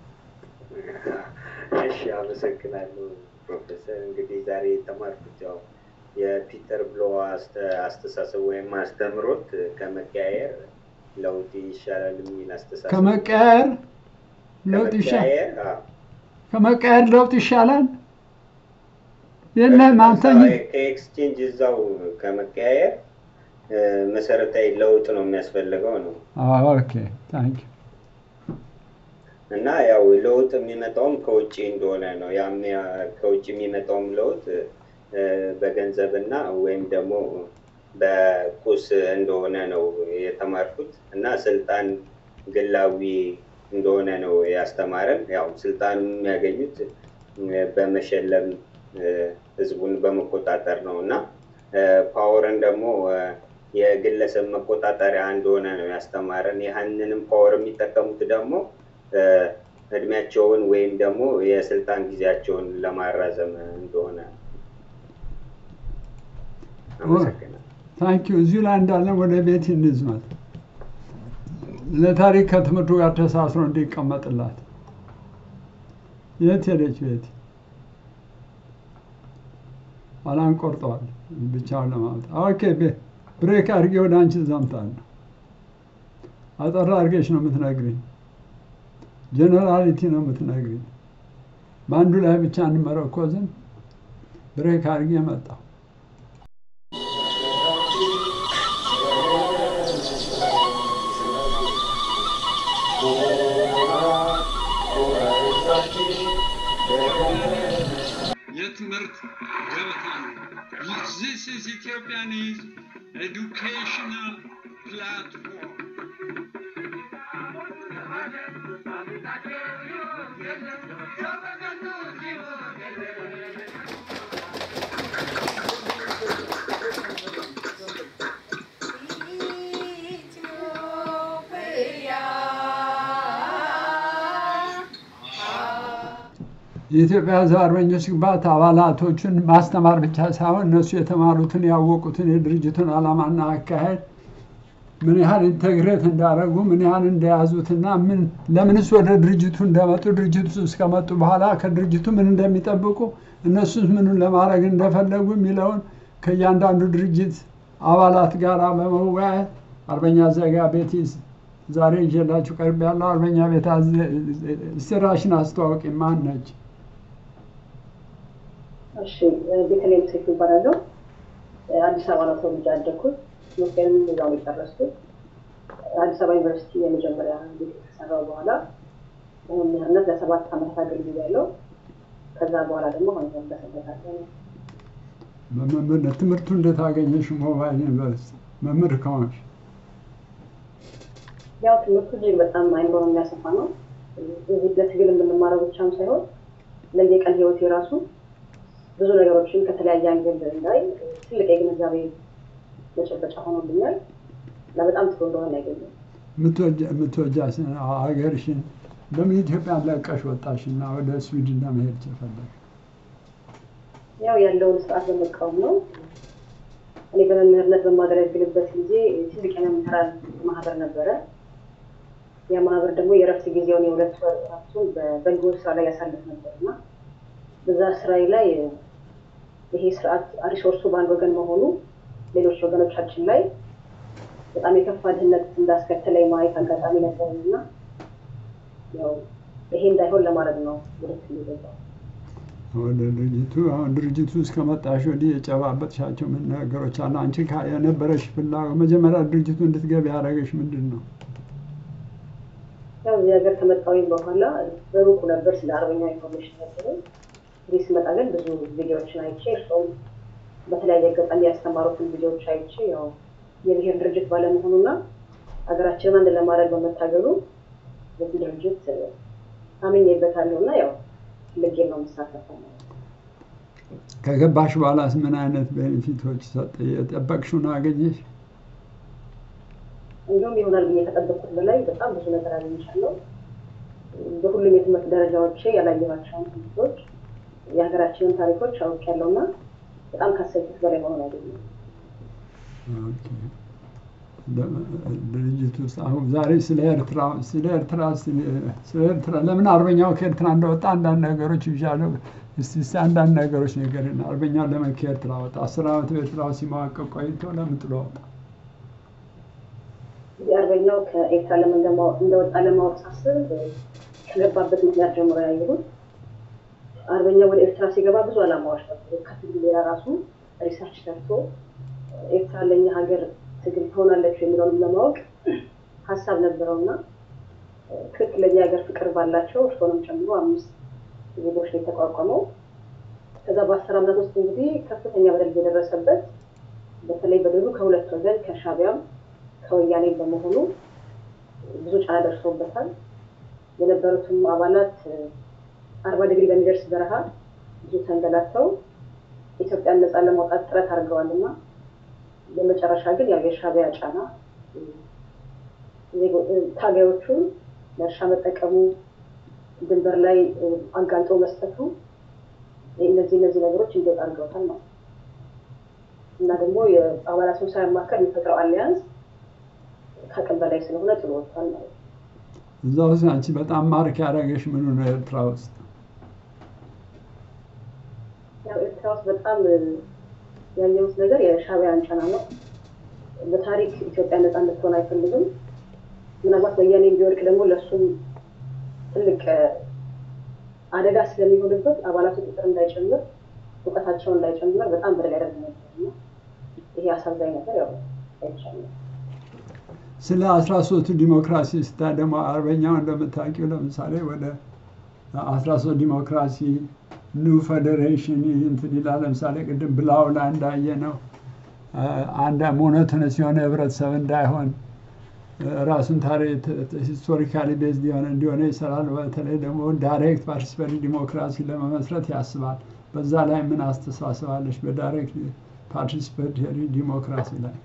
Speaker 22: እሺ፣ አመሰግናለሁ ፕሮፌሰር። እንግዲህ ዛሬ የተማርኩት ያው የፒተር ብሎ አስተሳሰብ ወይም አስተምሮት ከመቀያየር ለውጥ ይሻላል የሚል አስተሳሰብ
Speaker 1: ከመቀያየር ለውጥ ይሻላል። ከመቀያየር ለውጥ ይሻላል። የለህም አንተ
Speaker 22: ከኤክስቼንጅ እዛው ከመቀያየር እ፣ መሰረታዊ ለውጥ ነው የሚያስፈልገው ነው
Speaker 1: ኦኬ ታንክ
Speaker 22: እና ያው ለውጥ የሚመጣውም ከውጭ እንደሆነ ነው። ያም ያ- ከውጭ የሚመጣውም ለውጥ እ፣ በገንዘብና ወይም ደግሞ በቁስ እንደሆነ ነው የተማርኩት እና ስልጣን ግላዊ እንደሆነ ነው ያስተማረን። ያው ስልጣን የሚያገኙት እ፣ በመሸለም እ፣ ህዝቡን በመቆጣጠር ነው እና እ፣ ፓወርን ደግሞ እ፣ የግለሰብ መቆጣጠሪያ እንደሆነ ነው ያስተማረን። ያህንንም ፓወር የሚጠቀሙት ደግሞ እ፣ እድሜያቸውን ወይም ደግሞ የስልጣን ጊዜያቸውን ለማራዘም እንደሆነ አመሰግናለሁ።
Speaker 1: ታንክ ዩ እዚሁ ላይ እንዳለን ወደ ቤት እንዝመት ለታሪክ ከትምህርቱ ጋር ተሳስሮ እንዲቀመጥላት የት ሄደች ቤት ኋላን ቆርጠዋል ብቻውን ለማምጣት ኦኬ ቤ- ብሬክ አድርጌ ወደ አንቺ ዘምታለሁ አጠራ አድርገሽ ነው የምትነግሪኝ ጀነራሊቲ ነው የምትነግሪኝ በአንዱ ላይ ብቻ እንመረኮዝን ብሬክ አድርጌ መጣሁ የትምህርት ገበታ ነው። This is Ethiopian is educational platform. የኢትዮጵያ ሕዝብ አርበኞች ግንባታ አባላቶቹን ማስተማር ብቻ ሳይሆን እነሱ የተማሩትን ያወቁትን የድርጅቱን ዓላማና አካሄድ ምን ያህል ኢንተግሬት እንዳደረጉ ምን ያህል እንደያዙትና ምን ለምንስ ወደ ድርጅቱ እንደመጡ ድርጅቱ እስከመጡ በኋላ ከድርጅቱ ምን እንደሚጠብቁ እነሱስ ምኑን ለማድረግ እንደፈለጉ የሚለውን ከእያንዳንዱ ድርጅት አባላት ጋር በመወያየት አርበኛ ዘጋ ቤት ዛሬ ይዤላችሁ ቀርብ ያለው አርበኛ ቤት ስራሽን አስተዋወቂ ማን ነች?
Speaker 5: እሺ ቤተልሔም ሴት ይባላለሁ። አዲስ አበባ ነው ተወልጄ ያደግኩት። ትምህርቴንም እዛው ነው የጨረስኩት። አዲስ አበባ ዩኒቨርሲቲ የመጀመሪያ ዲግሪ ከሰራሁ በኋላ በመምህርነት ለሰባት ዓመታት አገልግያለሁ። ከዛ በኋላ ደግሞ አሁን በስደት አለሁ።
Speaker 1: በመምህርነት ትምህርቱ እንዴት አገኘሽ? ሞባይል ዩኒቨርሲቲ መምህር ከሆንሽ
Speaker 5: ያው ትምህርቱ እጅግ በጣም አይምሮን የሚያሰፋ ነው። እዚህ ለትግል የምንማረው ብቻም ሳይሆን ለየቀን ህይወቴ ራሱ ብዙ ነገሮችን ከተለያየ አንግል እንዳይ ትልቅ የግንዛቤ መጨበጫ ሆኖልኛል እና በጣም ጥሩ እንደሆነ ያገኘው
Speaker 1: የምትወጃ ሀገርሽን በምን ኢትዮጵያን ለቀሽ ወጣሽና ወደ ስዊድን ለመሄድ ቸፈለሽ?
Speaker 5: ያው ያለውን ስርዓት በመቃወም ነው። እኔ በመምህርነት በማገለግልበት ጊዜ ትልቅ የመምህራን ማህበር ነበረ። ያ ማህበር ደግሞ የእረፍት ጊዜውን የሁለት ወር እረፍቱን በበጎ ስራ ላይ ያሳልፍ ነበር እና በዛ ስራዬ ላይ ይሄ ስርዓት ሪሶርሱ በአንድ ወገን መሆኑ ሌሎች ወገኖቻችን ላይ በጣም የከፋ ድህነት እንዳስከተለ የማየት አጋጣሚ ነበር እና ያው ይሄ እንዳይሆን ለማድረግ ነው ወደ ትግል የገባሁት።
Speaker 1: ወደ ድርጅቱ አሁን ድርጅቱ እስከ መጣሽ ወዲህ የጨባበጥሻቸው ምን ነገሮች አሉ? አንቺ ካ- የነበረሽ ፍላጎት መጀመሪያ ድርጅቱ እንድትገቢ ያደረገሽ ምንድን ነው?
Speaker 5: ያው እዚህ ሀገር ከመጣሁኝ በኋላ በሩቁ ነበር ስለ አርበኛ ኢንፎርሜሽን ነበረ። እዚህ ስመጣ ግን ብዙ ቪዲዮዎችን አይቼ እርሶም በተለያየ አጋጣሚ ያስተማሩትን ቪዲዮዎች አይቼ ያው የብሔር ድርጅት ባለመሆኑና ሀገራችንን አንድ ለማድረግ በመታገሉ በዚህ ድርጅት አምኜበታለሁ እና ያው ልጌ ነው የምሳተፈው ማለት ነው።
Speaker 1: ከገባሽ በኋላስ ምን አይነት ቤኔፊቶች ሰጠ? የጠበቅሽውን አገኘሽ?
Speaker 5: እንዲሁም ይሆናል ብዬ ከጠበቅኩት በላይ በጣም ብዙ ነገር አግኝቻለሁ። በሁሉም የትምህርት ደረጃዎቼ ያላየኋቸውን ትምህርቶች የሀገራችንን ታሪኮች አውቄያለሁ እና በጣም ካሰብኩት በላይ መሆን አገኘሁ።
Speaker 1: ኦኬ። ድርጅት ውስጥ አሁን ዛሬ ስለ ኤርትራ ስለ ኤርትራ ስለ ኤርትራ ለምን አርበኛው ከኤርትራ እንደወጣ አንዳንድ ነገሮች ይዣለሁ። እስቲ እስቲ አንዳንድ ነገሮች ንገሪን። አርበኛው ለምን ከኤርትራ ወጣ? አስር ዓመት በኤርትራ ውስጥ ሲመዋቀቅ ቆይቶ ለምን ጥሎ ወጣ?
Speaker 5: እንግዲህ አርበኛው ከኤርትራ ለምን እንደማ- እንደወጣ ለማወቅ ሳስብ ከገባበት ምክንያት ጀምሮ ያየሁት አርበኛ ወደ ኤርትራ ሲገባ ብዙ ዓላማዎች ነበሩ። ከትግል ሌላ ራሱ ሪሰርች ሰርቶ ኤርትራ ለኛ ሀገር ትግል ትሆናለች የሚለውንም ለማወቅ ሀሳብ ነበረው እና ትክክለኛ የሀገር ፍቅር ባላቸው እርስዎንም ጨምሮ አምስት ዜጎች ነው የተቋቋመው። ከዛ በአስር ዓመታት ውስጥ እንግዲህ ከፍተኛ በደል የደረሰበት በተለይ በደሉ ከሁለት ወገን ከሻቢያም ከወያኔ በመሆኑ ብዙ ጫና ደርሶበታል። የነበሩትም አባላት አርባ ዲግሪ በሚደርስ በረሃ ብዙ ተንገላተው ኢትዮጵያን ነፃ ለማውጣት ጥረት አድርገዋል እና በመጨረሻ ግን ያው የሻቢያ ጫና ታጋዮቹን ለእርሻ መጠቀሙ፣ ድንበር ላይ አጋልጦ መስጠቱ እነዚህ እነዚህ ነገሮች እንዲወጣ አድርገውታል ማለት ነው እና ደግሞ የአባላቱን ሳያማከር የሚፈጥረው አሊያንስ ከአቅም በላይ ስለሆነ ጥሎ ወጥቷል ማለት ነው።
Speaker 1: እዛ ውስጥ አንቺ በጣም ማርክ ያደረገሽ ምኑ ነው ኤርትራ ውስጥ?
Speaker 5: ያው ኤርትራ ውስጥ በጣም ያየሁት ነገር የሻቢያን ጫና ነው። በታሪክ ኢትዮጵያ ነፃ እንድትሆን አይፈልግም። ምናልባት ወያኔ ቢወድቅ ደግሞ ለእሱም ትልቅ አደጋ ስለሚሆንበት አባላቱ ቁጥር እንዳይጨምር፣ እውቀታቸው እንዳይጨምር በጣም በደል ያደርግ ነበር እና ይሄ አሳዛኝ ነገር ያው አይቻልም።
Speaker 1: ስለ አስራ ሶስቱ ዲሞክራሲ ስታ ደግሞ አርበኛው እንደምታውቂው ለምሳሌ ወደ አስራ ሶስት ዲሞክራሲ ኒው ፌዴሬሽን እንትን ይላል። ለምሳሌ ቅድም ብላው ላይ እንዳየ ነው አንድ ሞኖቶነስ የሆነ ህብረተሰብ እንዳይሆን ራሱን ታሪክ ሂስቶሪካሊ ቤዝድ የሆነ እንዲሆነ ይሰራል። በተለይ ደግሞ ዳይሬክት ፓርቲሲፓሪ ዲሞክራሲ ለመመስረት ያስባል። በዛ ላይ ምን አስተሳሰባለች? በዳይሬክት ፓርቲሲፓሪ ዲሞክራሲ ላይ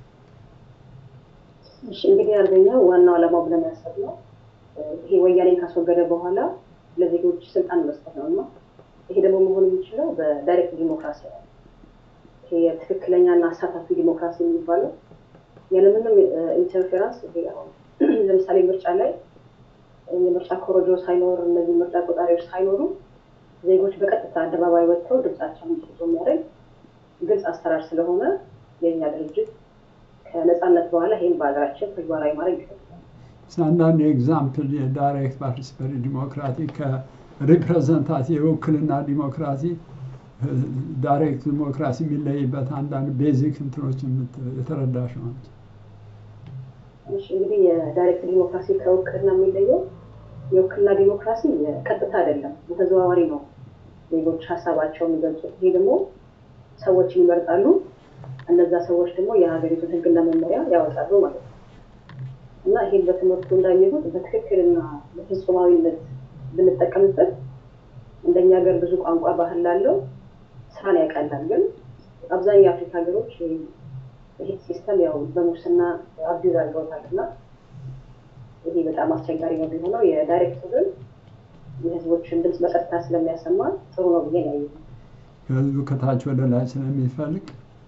Speaker 5: እሺ እንግዲህ አርበኛው ዋናው ዓላማው ብለን ያሰብነው ይሄ ወያኔን ካስወገደ በኋላ ለዜጎች ስልጣን መስጠት ነው እና ይሄ ደግሞ መሆን የሚችለው በዳይሬክት ዲሞክራሲ ነው። ይሄ የትክክለኛና አሳታፊ ዲሞክራሲ የሚባለው ያለምንም ኢንተርፌራንስ ይሄ አሁን ለምሳሌ ምርጫ ላይ የምርጫ ኮረጆ ሳይኖር እነዚህ ምርጫ ቆጣሪዎች ሳይኖሩ ዜጎች በቀጥታ አደባባይ ወጥተው ድምጻቸውን እንዲሰጡ የሚያደርግ ግልጽ አሰራር ስለሆነ የእኛ ድርጅት ከነፃነት በኋላ ይህም በሀገራችን ተግባራዊ ማድረግ ይፈልጋል።
Speaker 1: አንዳንድ ኤግዛምፕል የዳይሬክት ፓርቲሲፓሪ ዲሞክራሲ ከሪፕሬዘንታቲቭ የውክልና ዲሞክራሲ ዳይሬክት ዲሞክራሲ የሚለይበት አንዳንድ ቤዚክ እንትኖች የተረዳሽ ማለት
Speaker 5: እሺ እንግዲህ የዳይሬክት ዲሞክራሲ ከውክልና የሚለየው የውክልና ዲሞክራሲ ቀጥታ አይደለም፣ በተዘዋዋሪ ነው ዜጎች ሀሳባቸውን የሚገልጹት። ይሄ ደግሞ ሰዎች ይመርጣሉ፣ እነዛ ሰዎች ደግሞ የሀገሪቱን ሕግና መመሪያ ያወጣሉ ማለት ነው እና ይሄን በትምህርቱ እንዳየሁት በትክክልና በፍጹማዊነት ብንጠቀምበት እንደኛ ሀገር ብዙ ቋንቋ ባህል ላለው ስራን ያቀላል። ግን አብዛኛው የአፍሪካ ሀገሮች ይህ ሲስተም ያው በሙስና አቢዝ አድርገውታል እና ይሄ በጣም አስቸጋሪ ነው የሚሆነው። የዳይሬክቱ ግን የህዝቦችን ድምፅ በቀጥታ ስለሚያሰማ ጥሩ ነው ብዬ ነው ያየሁት።
Speaker 1: ከህዝቡ ከታች ወደ ላይ ስለሚፈልቅ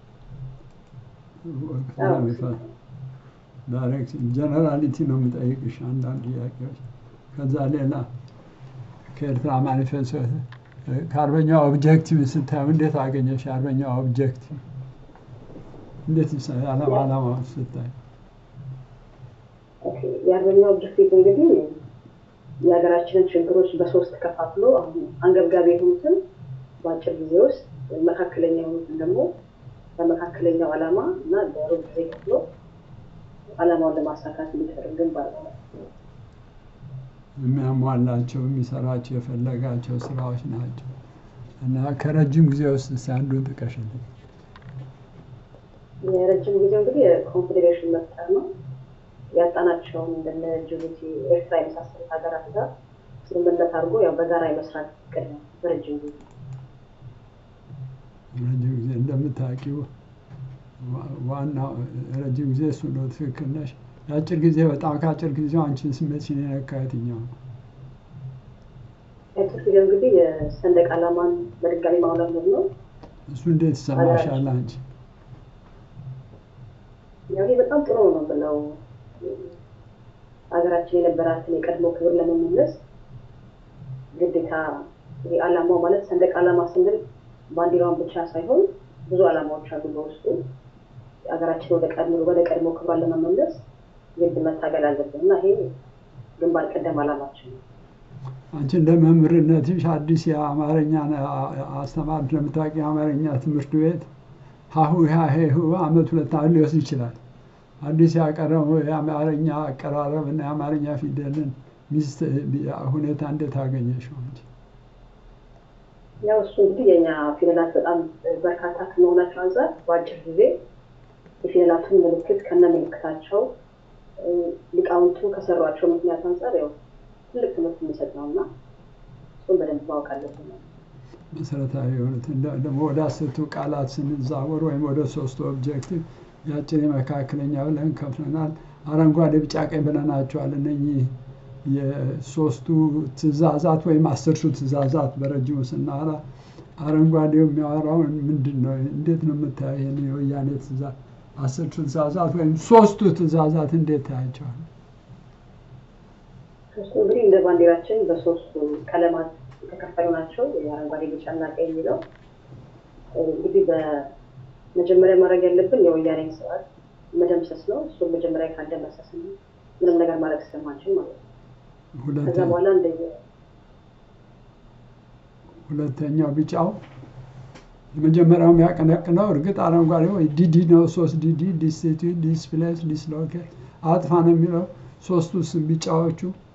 Speaker 1: ዳይሬክት ጀነራሊቲ ነው የሚጠይቅሽ አንዳንድ ጥያቄዎች። ከዛ ሌላ ከኤርትራ ማኒፌስቶ ከአርበኛው ኦብጀክቲቭ ስታዩ እንዴት አገኘሽ? የአርበኛው ኦብጀክቲቭ እንዴት ዓላማ ዓላማውን ስታይ
Speaker 5: የአርበኛው ኦብጀክቲቭ እንግዲህ የሀገራችንን ችግሮች በሶስት ከፋፍሎ አሁን አንገብጋቢ የሆኑትን በአጭር ጊዜ ውስጥ መካከለኛ የሆኑትን ደግሞ በመካከለኛው ዓላማ እና በሩብ ጊዜ ከፍሎ ዓላማውን ለማሳካት የሚደረግ ግንባር ነው።
Speaker 1: የሚያሟላቸው የሚሰራቸው የፈለጋቸው ስራዎች ናቸው እና ከረጅም ጊዜ ውስጥ እስኪ አንዱን ጥቀሽልኝ።
Speaker 5: የረጅም ጊዜው እንግዲህ የኮንፌዴሬሽን መፍጠር ነው። ያጣናቸውን እንደነ ጅቡቲ፣ ኤርትራ የመሳሰሉት ሀገራት ጋር ስምምነት አድርጎ ያው በጋራ የመስራት እቅድ ነው በረጅም ጊዜ።
Speaker 1: ረጅም ጊዜ እንደምታውቂው ዋናው ረጅም ጊዜ እሱ ነው። ትክክል ነሽ። የአጭር ጊዜ በጣም ከአጭር ጊዜው አንቺን ስሜትሽን የነካ የትኛው ነው?
Speaker 5: የአጭር ጊዜው እንግዲህ የሰንደቅ ዓላማን በድጋሚ ማውለብለብ ነው።
Speaker 1: እሱ እንዴት ይሰማሻል አንቺ?
Speaker 5: ያው ይሄ በጣም ጥሩ ነው ብለው ሀገራችን የነበራትን የቀድሞ ክብር ለመመለስ ግዴታ ይሄ ዓላማው ማለት ሰንደቅ ዓላማ ስንል ባንዲራውን ብቻ ሳይሆን ብዙ ዓላማዎች አሉ በውስጡ። ሀገራችን ወደ ቀድሞ ወደ ቀድሞ ክብሯን ለመመለስ ግድ መታገል አለብን እና ይሄ ግንባር ቀደም ዓላማችን ነው።
Speaker 1: አንቺ እንደ መምህርነትሽ አዲስ የአማርኛ አስተማሪ ለምታውቂ የአማርኛ ትምህርት ቤት ሀሁ ሀሄሁ አመት ሁለት ዓመት ሊወስድ ይችላል። አዲስ ያቀረበው የአማርኛ አቀራረብ እና የአማርኛ ፊደልን ሚስት ሁኔታ እንዴት አገኘሽው አንቺ?
Speaker 5: ያው እሱ እንግዲህ የኛ ፊደላት በጣም በርካታ ከመሆናቸው አንጻር በአጭር ጊዜ የፊደላቱን ምልክት ከነ ምልክታቸው ሊቃውንቱ ከሰሯቸው ምክንያት አንጻር ያው ትልቅ ትምህርት የሚሰጥ ነው እና እሱን በደንብ ማወቅ አለብን።
Speaker 1: መሰረታዊ የሆኑት ደግሞ ወደ አስርቱ ቃላት ስንዛወር ወይም ወደ ሶስቱ ኦብጀክቲቭ የአጭር የመካከለኛ ብለን ከፍለናል። አረንጓዴ፣ ቢጫ፣ ቀይ ብለናቸዋል። እነኚህ የሶስቱ ትእዛዛት ወይም አስርቱ ትእዛዛት በረጅሙ ስናወራ አረንጓዴው የሚያወራውን ምንድን ነው? እንዴት ነው የምታየው? ይህን የወያኔ ትእዛዝ አስርቱ ትእዛዛት ወይም ሶስቱ ትእዛዛት እንዴት ታያቸዋል?
Speaker 5: ሶስቱ እንግዲህ እንደ ባንዲራችን በሶስቱ ቀለማት የተከፈሉ ናቸው። የአረንጓዴ ቢጫና ቀይ የሚለው እንግዲህ በመጀመሪያ ማድረግ ያለብን የወያኔን ስርዓት መደምሰስ ነው። እሱም መጀመሪያ ካልደመሰስን ምንም ነገር ማድረግ ስለማንችል ማለት ነው። ከዛ በኋላ እንደየ
Speaker 1: ሁለተኛው ቢጫው የመጀመሪያው የሚያቀነቅነው እርግጥ አረንጓዴ ወይ ዲዲ ነው። ሶስት ዲዲ ዲስቲቱት፣ ዲስፕሌስ፣ ዲስሎኬት አጥፋ ነው የሚለው ሶስቱ ስም ቢጫዎቹ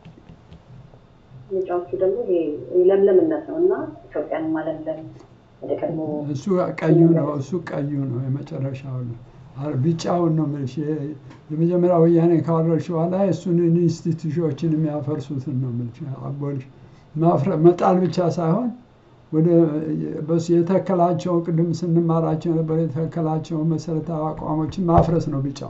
Speaker 5: ቢጫዎቹ ደግሞ ይሄ ለምለምነት ነው እና ኢትዮጵያን ማለምለም ወደ ቀድሞ
Speaker 1: እሱ ቀዩ ነው። እሱ ቀዩ ነው የመጨረሻው ነው። ቢጫውን ነው የምልሽ። የመጀመሪያ ወያኔ ካወረድሽ በኋላ እሱን ኢንስቲትዩሽኖችን የሚያፈርሱትን ነው የምልሽ። አቦልሽ መጣል ብቻ ሳይሆን ወደ በሱ የተከላቸው ቅድም ስንማራቸው የነበረ የተከላቸው መሰረታዊ አቋሞችን ማፍረስ ነው ቢጫው።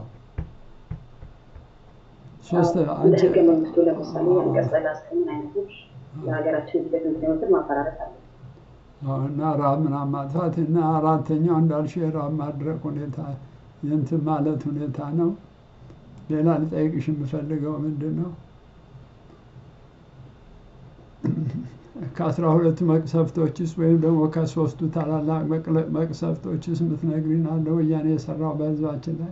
Speaker 1: ሶስት
Speaker 5: እንደ ህገ መንግስቱ ለምሳሌ አንቀጽ ሰላሳን አይነቶች የሀገራችን ሂደት ምክንያቶችን ማፈራረስ አለ
Speaker 1: እና ራብ ምናምን ማጥፋት እና አራተኛው እንዳልሽው የራብ ማድረቅ ሁኔታ የእንትን ማለት ሁኔታ ነው። ሌላ ልጠይቅሽ የምፈልገው ምንድን ነው ከአስራ ሁለቱ መቅሰፍቶችስ ወይም ደግሞ ከሶስቱ ታላላቅ መቅሰፍቶችስ የምትነግሪን አለ ወያኔ የሰራው በህዝባችን ላይ?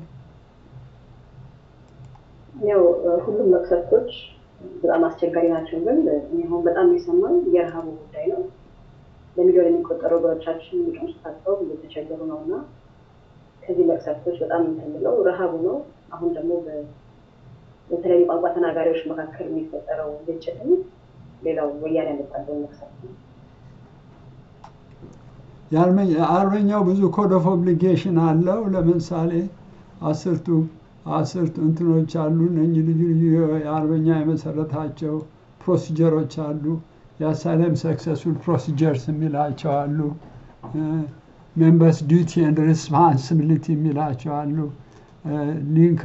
Speaker 5: ያው ሁሉም መቅሰፍቶች በጣም አስቸጋሪ ናቸው። ግን አሁን በጣም የሰማን የረሃቡ ጉዳይ ነው። በሚሊዮን የሚቆጠሩ ወገኖቻችን የሚቀምሱ ታጥተው እየተቸገሩ ነው እና ከዚህ መቅሰፍቶች በጣም የምንለው ረሃቡ ነው። አሁን ደግሞ በተለያዩ ቋንቋ ተናጋሪዎች መካከል የሚፈጠረው ግጭትም ሌላው ወያኔ ያመጣለው መቅሰፍት ነው።
Speaker 1: የአርበኛው ብዙ ኮድ ኦፍ ኦብሊጌሽን አለው። ለምሳሌ አስርቱ አስርቱ እንትኖች አሉ። እነኚህ ልዩ ልዩ የአርበኛ የመሰረታቸው ፕሮሲጀሮች አሉ። የአሳይለም ሰክሰስፉል ፕሮሲጀርስ የሚላቸው አሉ። ሜምበርስ ዲዩቲ ኤንድ ሪስፓንሲቢሊቲ የሚላቸው አሉ። ሊንክ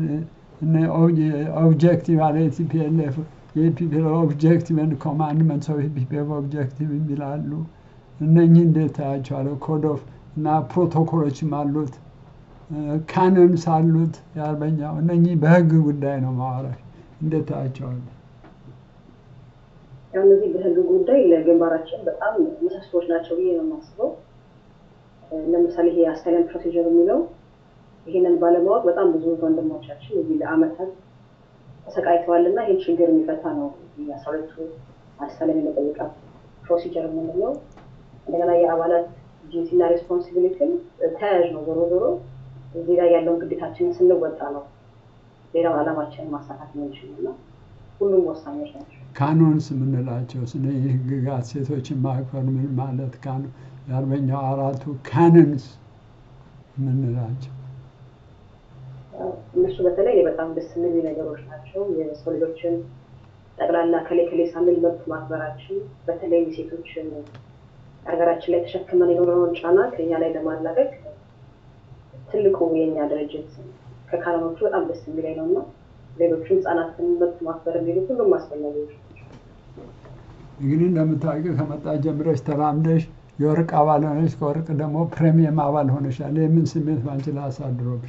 Speaker 1: ኦብጀክቲቭ አለ የቲፒኤልኤፍ የኢፒፒኤል ኦብጀክቲቭ ኤንድ ኮማንድመንትስ ኦፍ ኢፒፒኤፍ ኦብጀክቲቭ የሚላሉ እነኚህ እንዴት ታያቸዋለሁ? ኮድ ኦፍ እና ፕሮቶኮሎችም አሉት ካኖንስ አሉት የአርበኛው እነኚህ በህግ ጉዳይ ነው ማዋራሽ እንዴት ታያቸዋለሁ?
Speaker 5: ያው እነዚህ በህግ ጉዳይ ለግንባራችን በጣም ምሰሶዎች ናቸው ብዬ ነው የማስበው። ለምሳሌ ይሄ አሳይለም ፕሮሲጀር የሚለው ይሄንን ባለማወቅ በጣም ብዙ ወንድሞቻችን እዚህ ለአመታት ተሰቃይተዋል እና ይህን ችግር የሚፈታ ነው የአስራ ሁለቱ አሳይለም የመጠየቃ ፕሮሲጀር የምንለው። እንደገና የአባላት ዲዩቲና ሬስፖንሲቢሊቲም ተያያዥ ነው። ዞሮ ዞሮ እዚህ ላይ ያለውን ግዴታችንን ስንወጣ ነው ሌላውን ዓላማችንን ማሳካት የምንችለው እና ሁሉም ወሳኞች ናቸው።
Speaker 1: ካኖንስ የምንላቸው ስነ ህግጋት ሴቶችን ማክበር ምን ማለት ካኖ የአርበኛው አራቱ ካኖንስ የምንላቸው
Speaker 5: እነሱ በተለይ በጣም ደስ የሚሉ ነገሮች ናቸው። የሰው ልጆችን ጠቅላላ ከሌ ከሌ ሳንል መብት ማክበራችን በተለይ ሴቶችን ሀገራችን ላይ ተሸክመን የኖረውን ጫና ከኛ ላይ ለማላቀቅ ትልቁ የኛ ድርጅት ከካኖኖቹ በጣም ደስ የሚለኝ ነው እና ሌሎቹም ህጻናትን መብት ማክበር የሚሉት ሁሉም አስፈላጊዎች
Speaker 1: እንግዲህ እንደምታውቂው ከመጣ ጀምረሽ ተራምደሽ የወርቅ አባል ሆነሽ ከወርቅ ደግሞ ፕሬሚየም አባል ሆነሻል። የምን ስሜት ባንቺ ላይ አሳድሮብሽ?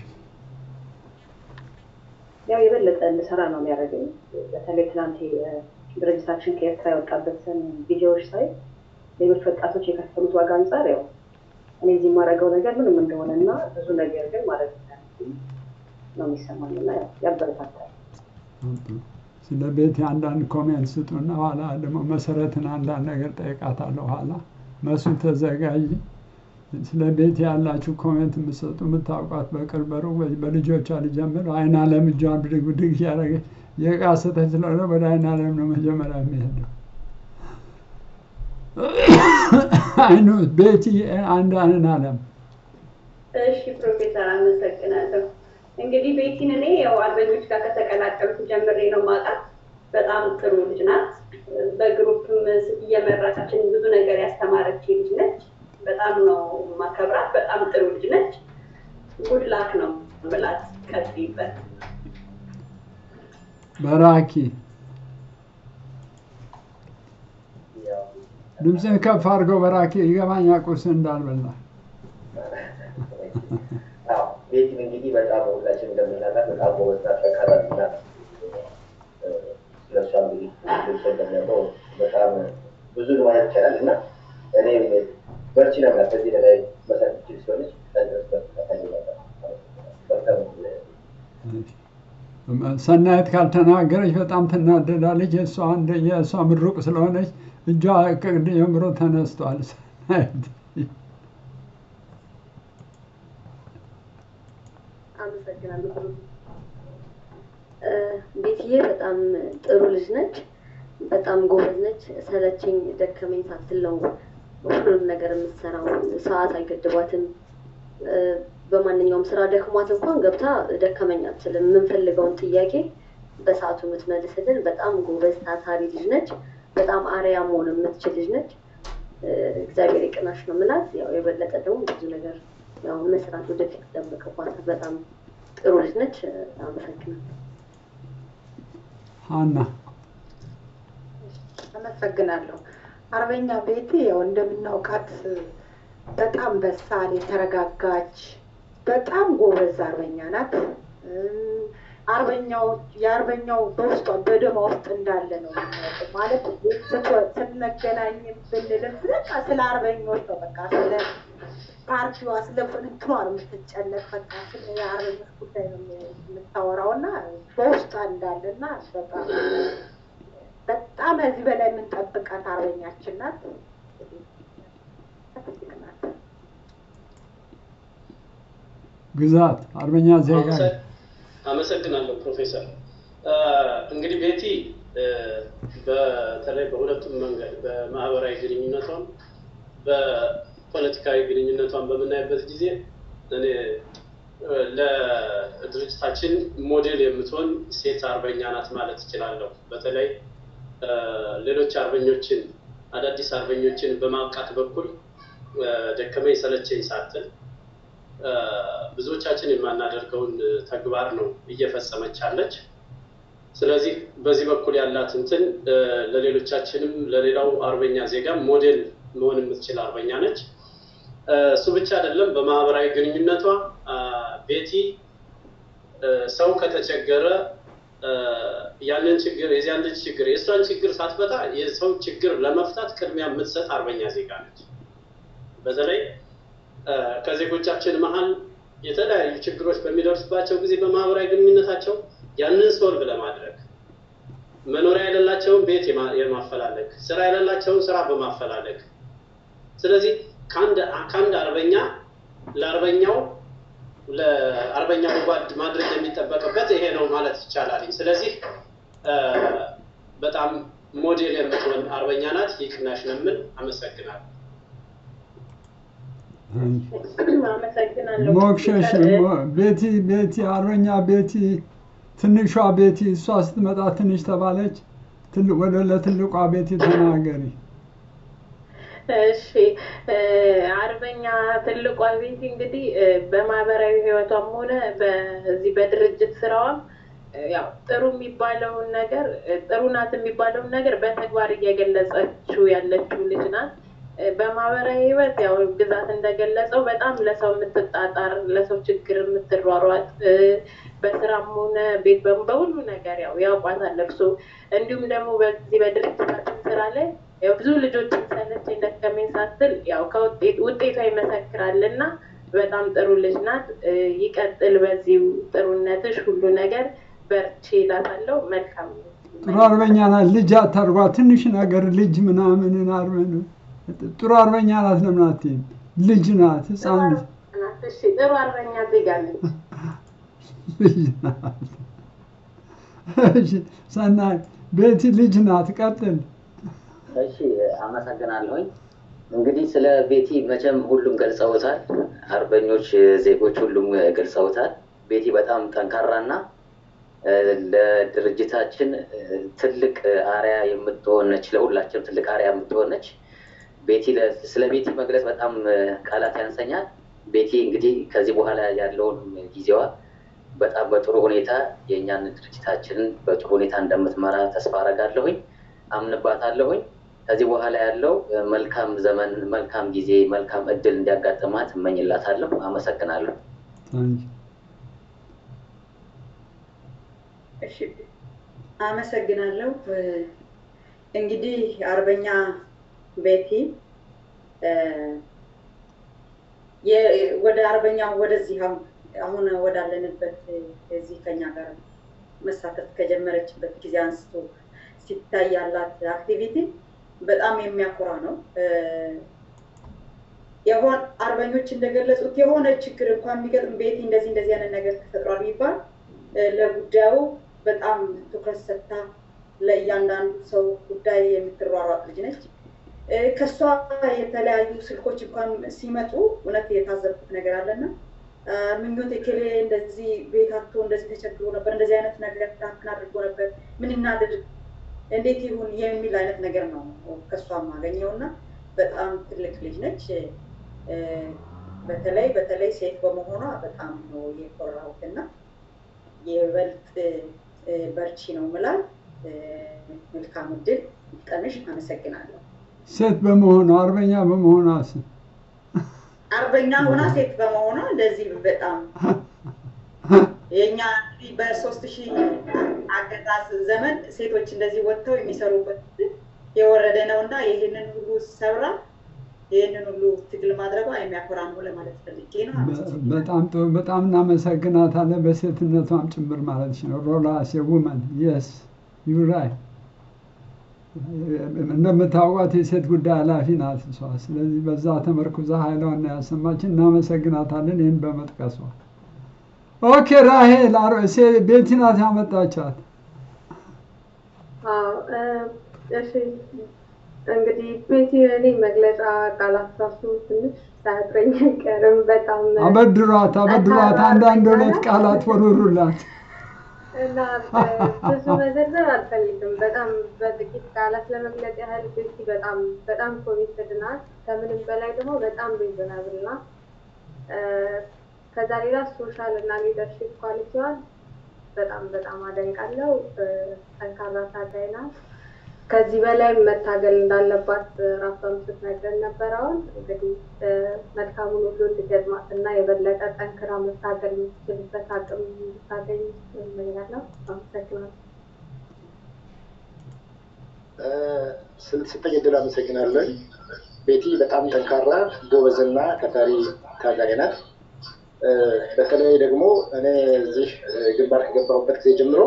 Speaker 5: ያው የበለጠ እንድሰራ ነው የሚያደርገኝ። በተለይ ትናንት ድርጅታችን ከኤርትራ የወጣበትን ቪዲዮዎች ሳይ ሌሎች ወጣቶች የከፈሉት ዋጋ አንጻር ያው እኔ እዚህ የማደርገው ነገር ምንም እንደሆነ እና ብዙ ነገር ግን ማለት ነው የሚሰማኝ እና ያበረታታል።
Speaker 1: ስለ ቤት አንዳንድ ኮሜንት ስጡና ኋላ ደግሞ መሰረትን አንዳንድ ነገር ጠይቃታለሁ። ኋላ መሱ ተዘጋጅ። ስለ ቤት ያላችሁ ኮሜንት የምትሰጡ የምታውቋት በቅርብ በሩቅ በልጆቿ ልጀምር። አይን አለም እጇን ብድግ ብድግ እያደረገ የቃሰተች ስለሆነ ወደ አይን አለም ነው መጀመሪያ የሚሄደው። አይኑ ቤቲ አንድ አይን አለም
Speaker 2: እሺ ፕሮፌሰር አመሰግናለሁ። እንግዲህ ቤቲን እኔ ያው አርበኞች ጋር ከተቀላቀልኩ ጀምሬ ነው ማውቃት። በጣም ጥሩ ልጅ ናት። በግሩፕም እየመራችን ብዙ ነገር ያስተማረች ልጅ ነች። በጣም ነው ማከብራት። በጣም ጥሩ ልጅ ነች። ጉድላክ ነው ብላት ቀጥይበት።
Speaker 1: በራኪ ድምፅህን ከፍ አድርገው በራኪ ይገባኛ ቁርስ እንዳልበላ
Speaker 18: ቤቲን እንግዲህ በጣም ሁላችን እንደምናውቃት በጣም ጎበዝ ናት፣ ጠንካራ ልጅ ናት። ስለሷ እንግዲህ ልብሶ እንደሚያውቀው በጣም ብዙ ነው ማለት ይቻላል እና እኔም በርቺ ነው የምላት። ከዚህ በላይ መስራት ትችል ሲሆነች ከድረስ
Speaker 1: ሰናየት ካልተናገረች በጣም ትናደዳለች። የእሷ አንደ የእሷ ምሩቅ ስለሆነች እጇ ከቅድ ጀምሮ ተነስቷል። ሰናየት
Speaker 6: አመሰግናለሁ። ቤትዬ በጣም ጥሩ ልጅ ነች። በጣም ጎበዝ ነች። ሰለቸኝ ደከመኝ ሳትል ነው ሁሉንም ነገር የምትሰራው። ሰዓት አይገድባትም። በማንኛውም ስራ ደክሟት እንኳን ገብታ ደከመኝ አትልም። የምንፈልገውን ጥያቄ በሰዓቱ የምትመልስልን በጣም ጎበዝ ታታሪ ልጅ ነች። በጣም አርያ መሆን የምትችል ልጅ ነች። እግዚአብሔር ይቅናሽ ነው የምላት። ያው የበለጠ ደግሞ ብዙ ነገር ያው መስራት ወደፊት ይጠበቅባታል። በጣም ጥሩ ልጅ ነች። አመሰግናለሁ።
Speaker 1: ሀና
Speaker 13: አመሰግናለሁ። አርበኛ ቤቴ ያው እንደምናውቃት በጣም በሳል የተረጋጋች በጣም ጎበዝ አርበኛ ናት። አርበኛው የአርበኛው በውስጧ በደማ ውስጥ እንዳለ ነው የምናውቀው። ማለት ስንገናኝ ብንልም በቃ ስለ አርበኞች ነው በቃ ስለ ፓርቲዋ ስለ እንትኗ ነው የምትጨነቅ። በቃ ስለ የአርበኞች ጉዳይ ነው የምታወራው እና በውስጧ እንዳለ እና በጣም በጣም ከዚህ በላይ የምንጠብቃት አርበኛችን ናት።
Speaker 1: ግዛት አርበኛ ዜጋ
Speaker 3: አመሰግናለሁ ፕሮፌሰር። እንግዲህ ቤቲ በተለይ በሁለቱም መንገድ በማህበራዊ ግንኙነቷም በፖለቲካዊ ግንኙነቷን በምናይበት ጊዜ እኔ ለድርጅታችን ሞዴል የምትሆን ሴት አርበኛ ናት ማለት እችላለሁ። በተለይ ሌሎች አርበኞችን አዳዲስ አርበኞችን በማብቃት በኩል ደከመኝ ሰለቸኝ ሳትል ብዙዎቻችን የማናደርገውን ተግባር ነው እየፈጸመች ያለች። ስለዚህ በዚህ በኩል ያላት እንትን ለሌሎቻችንም ለሌላው አርበኛ ዜጋ ሞዴል መሆን የምትችል አርበኛ ነች። እሱ ብቻ አይደለም፣ በማህበራዊ ግንኙነቷ ቤቲ ሰው ከተቸገረ ያንን ችግር የዚያን ልጅ ችግር የእሷን ችግር ሳትፈታ የሰው ችግር ለመፍታት ቅድሚያ የምትሰጥ አርበኛ ዜጋ ነች። በተለይ ከዜጎቻችን መሀል የተለያዩ ችግሮች በሚደርስባቸው ጊዜ በማህበራዊ ግንኙነታቸው ያንን ሶልቭ ለማድረግ መኖሪያ የሌላቸውን ቤት የማፈላለግ ስራ የሌላቸውን ስራ በማፈላለግ ስለዚህ ከአንድ አርበኛ ለአርበኛው ለአርበኛው ጓድ ማድረግ የሚጠበቅበት ይሄ ነው ማለት ይቻላል። ስለዚህ በጣም ሞዴል የምትሆን አርበኛ ናት። ይቅናሽ ነው የምል። አመሰግናለሁ።
Speaker 2: አመሰግናለሁ።
Speaker 1: ሞክሸሽ ቤቲ ቤቲ አርበኛ ቤቲ ትንሿ ቤቲ እሷ ስትመጣ ትንሽ ተባለች። ወደ ለትልቋ ቤቲ ተናገሪ።
Speaker 12: እሺ አርበኛ ትልቋ ቤቲ እንግዲህ በማህበራዊ ህይወቷም ሆነ በዚህ በድርጅት ስራዋም ያው ጥሩ የሚባለውን ነገር ጥሩ ናት የሚባለውን ነገር በተግባር እየገለጸችው ያለችው ልጅ ናት። በማህበራዊ ህይወት ያው ግዛት እንደገለጸው በጣም ለሰው የምትጣጣር ለሰው ችግር የምትሯሯጥ በስራም ሆነ ቤት በሁሉ ነገር ያው ያውቋታል እርሶ። እንዲሁም ደግሞ በዚህ በድርጅታችን ስራ ላይ ያው ብዙ ልጆችን ሰለቸኝ ደከመኝ ሳትል ያው ከውጤት ውጤቷ ይመሰክራል እና በጣም ጥሩ ልጅ ናት። ይቀጥል በዚሁ ጥሩነትሽ ሁሉ ነገር በርቺ እላታለሁ። መልካም
Speaker 1: ጥሩ አርበኛ ናት። ልጅ አታርጓ። ትንሽ ነገር ልጅ ምናምንን አርበን ጥሩ አርበኛ ናት። ለምን አትይም? ልጅ ናት፣ ህፃን ልጅ
Speaker 12: እሺ ጥሩ አርበኛ ዜጋ ነች።
Speaker 1: ልጅ ናት። እሺ ሰናይ ቤቲ ልጅ ናት። ቀጥል።
Speaker 7: እሺ አመሰግናለሁኝ። እንግዲህ ስለ ቤቲ መቼም ሁሉም ገልጸውታል። አርበኞች ዜጎች ሁሉም ገልጸውታል። ቤቲ በጣም ጠንካራና ለድርጅታችን ትልቅ አርያ የምትሆን ነች። ለሁላችንም ትልቅ አርያ የምትሆን ነች። ቤቲ ስለ ቤቲ መግለጽ በጣም ቃላት ያንሰኛል። ቤቲ እንግዲህ ከዚህ በኋላ ያለውን ጊዜዋ በጣም በጥሩ ሁኔታ የእኛን ድርጅታችንን በጥሩ ሁኔታ እንደምትመራ ተስፋ አረጋለሁኝ፣ አምንባታለሁኝ። ከዚህ በኋላ ያለው መልካም ዘመን፣ መልካም ጊዜ፣ መልካም እድል እንዲያጋጥማት እመኝላታለሁ። አመሰግናለሁ።
Speaker 8: እሺ አመሰግናለሁ። እንግዲህ አርበኛ ቤቲ ወደ አርበኛው ወደዚህ አሁን ወዳለንበት እዚህ ከኛ ጋር መሳተፍ ከጀመረችበት ጊዜ አንስቶ ሲታይ ያላት አክቲቪቲ በጣም የሚያኮራ ነው። የሆን አርበኞች እንደገለጹት የሆነ ችግር እንኳን የሚገጥም ቤቲ እንደዚህ እንደዚህ አይነት ነገር ተፈጥሯል ቢባል ለጉዳዩ በጣም ትኩረት ሰጥታ ለእያንዳንዱ ሰው ጉዳይ የምትሯሯጥ ልጅ ነች። ከእሷ የተለያዩ ስልኮች እንኳን ሲመጡ እውነት የታዘብኩት ነገር አለና ምኞት የኬሌ እንደዚህ ቤት አቶ እንደዚህ ተቸግሮ ነበር፣ እንደዚህ አይነት ነገር ዳክን አድርጎ ነበር፣ ምን እናድርግ፣ እንዴት ይሁን የሚል አይነት ነገር ነው ከእሷ የማገኘው እና በጣም ትልቅ ልጅ ነች። በተለይ በተለይ ሴት በመሆኗ በጣም ነው የኮራሁት እና የበልጥ በርቺ ነው ምላል። መልካም እድል ቀምሽ። አመሰግናለሁ።
Speaker 1: ሴት በመሆኗ አርበኛ በመሆኗ
Speaker 8: አርበኛ ሆና ሴት በመሆኗ እንደዚህ በጣም የእኛ እንግዲህ በሶስት ሺህ አገዛዝ ዘመን ሴቶች እንደዚህ ወጥተው የሚሰሩበት የወረደ ነው እና ይህንን ሁሉ ሰብራ ይህንን ሁሉ ትግል ማድረጓ የሚያኮራ ነው ለማለት ፈልጌ ነው።
Speaker 1: በጣም ጥሩ። በጣም እናመሰግናታለን። በሴትነቷም ጭምር ማለት ነው። ሮላ ውመን የስ ዩራይ እንደምታውቋት የሴት ጉዳይ ኃላፊ ናት እሷ። ስለዚህ በዛ ተመርኩዛ ኃይሏን ያሰማችን። እናመሰግናታለን ይህን በመጥቀሷ። ኦኬ ራሄል ቤቲ ናት ያመጣቻት።
Speaker 23: እሺ እንግዲህ ቤቲ እኔ መግለጫ ቃላት ራሱ ትንሽ ሳያጥረኝ አይቀርም። በጣም
Speaker 1: አበድሯት አበድሯት፣ አንዳንድ ሁለት ቃላት ወርውሩላት
Speaker 23: እና ብዙ መዘርዘር አልፈልግም። በጣም በጥቂት ቃላት ለመግለጽ ያህል ቤቲ በጣም በጣም ኮሚትድ ናት። ከምንም በላይ ደግሞ በጣም ሪዝናብል ናት። ከዛ ሌላ ሶሻል እና ሊደርሽፕ ኳሊቲዋን በጣም በጣም አደንቃለሁ። ጠንካራ ታጋይ ናት። ከዚህ በላይ መታገል እንዳለባት ራሷን ስትነግረን ነበር። አሁን እንግዲህ መልካሙን ሁሉ እንድገጥማት እና የበለጠ ጠንክራ መታገል የምትችልበት አቅም እንድታገኝ እመኛለሁ። አመሰግናለሁ።
Speaker 24: ስለተሰጠኝ እድል አመሰግናለሁ። ቤቲ በጣም ጠንካራ ጎበዝና ታታሪ ታጋይ ናት። በተለይ ደግሞ እኔ እዚህ ግንባር ከገባሁበት ጊዜ ጀምሮ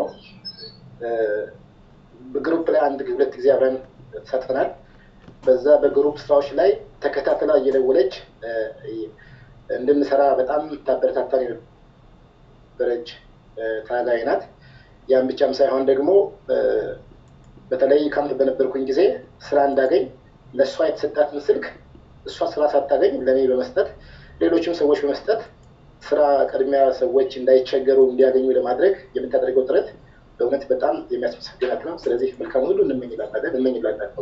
Speaker 24: በግሩፕ ላይ አንድ ሁለት ጊዜ አብረን ተሳትፈናል። በዛ በግሩፕ ስራዎች ላይ ተከታትላ እየደወለች እንድንሰራ በጣም ታበረታታን የነበረች ታጋይ ናት። ያን ብቻም ሳይሆን ደግሞ በተለይ ካምፕ በነበርኩኝ ጊዜ ስራ እንዳገኝ ለእሷ የተሰጣትን ስልክ እሷ ስራ ሳታገኝ ለእኔ በመስጠት ሌሎችም ሰዎች በመስጠት ስራ ቅድሚያ ሰዎች እንዳይቸገሩ እንዲያገኙ ለማድረግ የምታደርገው ጥረት በእውነት በጣም የሚያስመሰግናት ነው። ስለዚህ መልካም ሁሉ እንመኝላታለን እንመኝላታለን።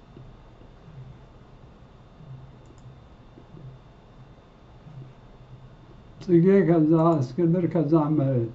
Speaker 1: ጽጌ፣ ከዛ እስክንድር፣ ከዛ መሬት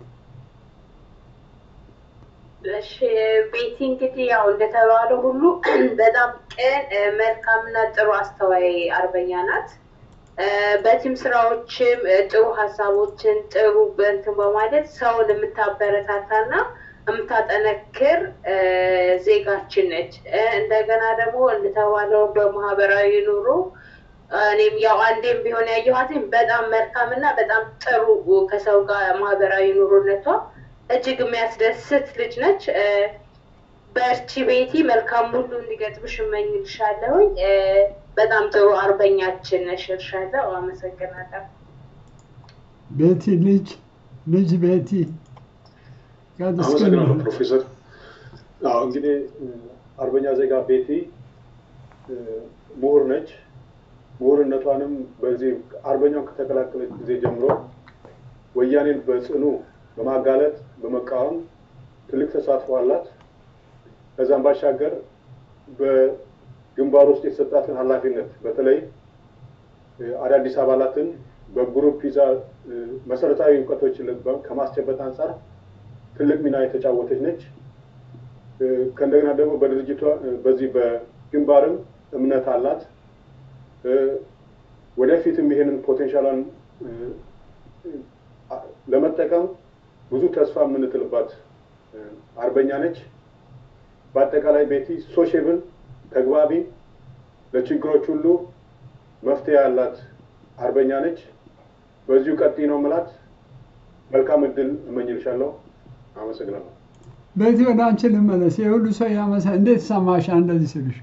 Speaker 12: እሺ ቤቲ እንግዲህ ያው እንደተባለው ሁሉ በጣም ቅን መልካምና ጥሩ አስተዋይ አርበኛ ናት። በቲም ስራዎችም ጥሩ ሀሳቦችን ጥሩ በንትን በማለት ሰውን የምታበረታታና የምታጠነክር ዜጋችን ነች። እንደገና ደግሞ እንደተባለው በማህበራዊ ኑሮ እኔም ያው አንዴም ቢሆን ያየኋትኝ በጣም መልካምና በጣም ጥሩ ከሰው ጋር ማህበራዊ ኑሮነቷ እጅግ የሚያስደስት ልጅ ነች። በርቺ ቤቲ፣ መልካም ሁሉ እንዲገጥምሽ እመኝልሻለሁኝ። እ፣ በጣም ጥሩ አርበኛችን ነሽ እልሻለሁ። አመሰግናለሁ።
Speaker 1: ቤቲ ልጅ ልጅ ቤቲ ቀጥ እስኪ
Speaker 4: አመሰግናለሁ ፕሮፌሰር። አዎ እንግዲህ እ፣ አርበኛ ዜጋ ቤቲ እ፣ ምሁር ነች። ምሁርነቷንም በዚህ አርበኛውን ከተቀላቀለች ጊዜ ጀምሮ ወያኔን በጽኑ በማጋለጥ በመቃወም ትልቅ ተሳትፎ አላት። ከዛም ባሻገር በግንባር ውስጥ የተሰጣትን ኃላፊነት በተለይ እ፣ አዳዲስ አባላትን በግሩፕ ይዛ እ፣ መሰረታዊ እውቀቶችን ለ- ከማስጨበጥ አንጻር ትልቅ ሚና የተጫወተች ነች። እ፣ ከእንደገና ደግሞ በድርጅቷ እ፣ በዚህ በግንባርም እምነት አላት። እ፣ ወደፊትም ይሄንን ፖቴንሻሏን እ፣ አ- ለመጠቀም ብዙ ተስፋ የምንጥልባት እ፣ አርበኛ ነች። በአጠቃላይ ቤቲ ሶሼብል፣ ተግባቢ፣ ለችግሮች ሁሉ መፍትሄ ያላት አርበኛ ነች። በዚሁ ቀጥይ ነው ምላት። መልካም እድል እመኝልሻለሁ። አመሰግናለሁ።
Speaker 1: በዚህ ወደ አንቺ ልመለስ። የሁሉ ሰው ያመሰ እንዴት ሰማሽ እንደዚህ ስልሽ?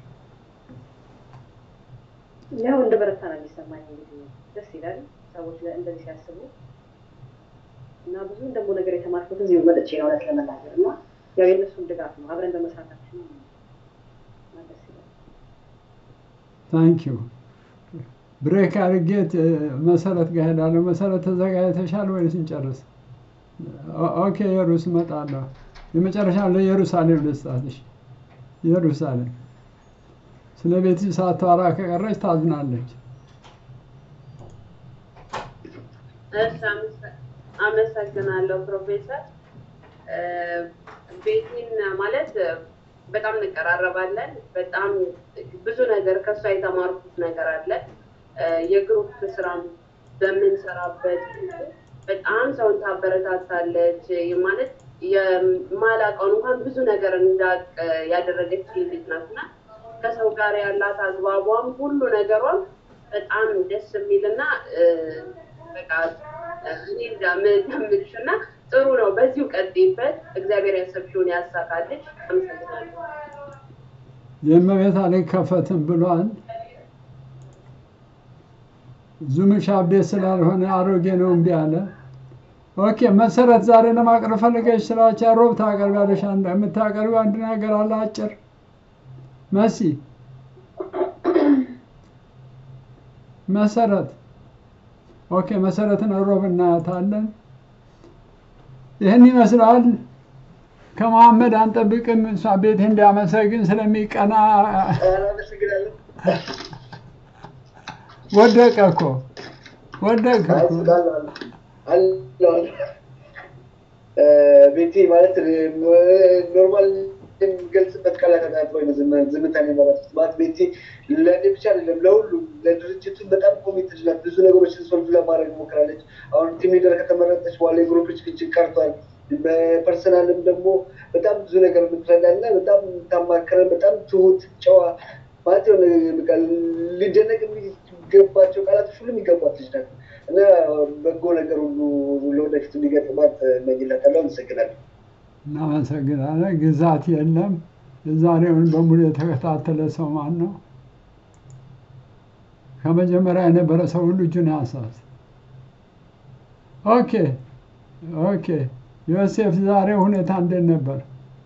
Speaker 5: ያው እንደ በረታ ነው የሚሰማኝ። እንግዲህ ደስ ይላል ሰዎች ለ- እንደዚህ ሲያስቡ እና ብዙ ደግሞ ነገር የተማርኩት እዚሁ መጥቼ ነው እውነት ለመናገር እና ያው የእነሱም ድጋፍ ነው አብረን በመስራታችን ነው። እና ደስ ይላል።
Speaker 1: ታንክ ዩ ብሬክ አድርጌት እ፣ መሰረት ጋር ሄዳለሁ። መሰረት ተዘጋጅተሻል ወይስ እንጨርስ? ኦ- ኦኬ የሩስ እመጣለሁ። የመጨረሻ ለኢየሩሳሌም ልስጣትሽ። ኢየሩሳሌም ስለ ቤት ሳታወራ ከቀረች ታዝናለች።
Speaker 12: እሺ፣ አመሰ- አመሰግናለሁ ፕሮፌሰር። እ፣ ቤቲን ማለት እ፣ በጣም እንቀራረባለን። በጣም ብዙ ነገር ከእሷ የተማርኩት ነገር አለ። እ፣ የግሩፕ ስራም በምንሰራበት ጊዜ በጣም ሰውን ታበረታታለች። ይህ ማለት የማላውቀውን እንኳን ብዙ ነገር እንዳቅ ያደረገች ልጅ ናት እና ከሰው ጋር ያላት አግባቧም ሁሉ ነገሯም በጣም ደስ የሚልና እ፣ በቃ እኔ እንደምልሽ እና ጥሩ ነው። በዚሁ ቀጥይበት። እግዚአብሔር ያሰብሽውን ያሳካልሽ። አመሰግናለሁ።
Speaker 1: የእመቤት አልከፈትም ብሏል። ዙምሽ አብዴት ስላልሆነ አሮጌ ነው እምቢ አለ። ኦኬ መሰረት ዛሬ ለማቅረብ ፈልገሽ ስራቸው ሮብ ታቀርቢያለሽ። አንድ የምታቀርቢው አንድ ነገር አለ አጭር መሲ መሰረት ኦኬ መሰረትን ሮብ እናያታለን። ይህን ይመስላል። ከመሐመድ አንጠብቅም። እሷ ቤት እንዲያመሰግን ስለሚቀና
Speaker 16: አመሰግናለሁ።
Speaker 1: ወደቀ እኮ ወደቀ እኮ።
Speaker 16: አለው ቤቴ ማለት ኖርማል የሚገልጽበት ቃላት ተጣጥሮ ዝምታን የመረጥኩት ማለት ቤቴ ለእኔ ብቻ አይደለም ለሁሉም ለድርጅቱ በጣም ኮሚትድ ናት። ብዙ ነገሮችን ሶልቭ ለማድረግ ሞክራለች። አሁን ቲም ሊደር ከተመረጠች በኋላ የግሩፕ ጭቅጭቅ ቀርቷል። በፐርሰናልም ደግሞ በጣም ብዙ ነገር የምትረዳ እና በጣም የምታማክረን በጣም ትሁት ጨዋ ማለት የሆነ በቃ ሊደነቅ የሚገባቸው ቃላቶች ሁሉ የሚገባት ልጅ ናት እና በጎ ነገር ሁሉ ለወደፊቱ እንዲገጥማት እመኝላታለሁ። አመሰግናለሁ።
Speaker 1: እናመሰግናለን። ግዛት የለም። የዛሬውን በሙሉ የተከታተለ ሰው ማን ነው? ከመጀመሪያ የነበረ ሰው ሁሉ እጁን ያንሳት። ኦኬ ኦኬ። ዮሴፍ ዛሬ ሁኔታ እንዴት ነበር?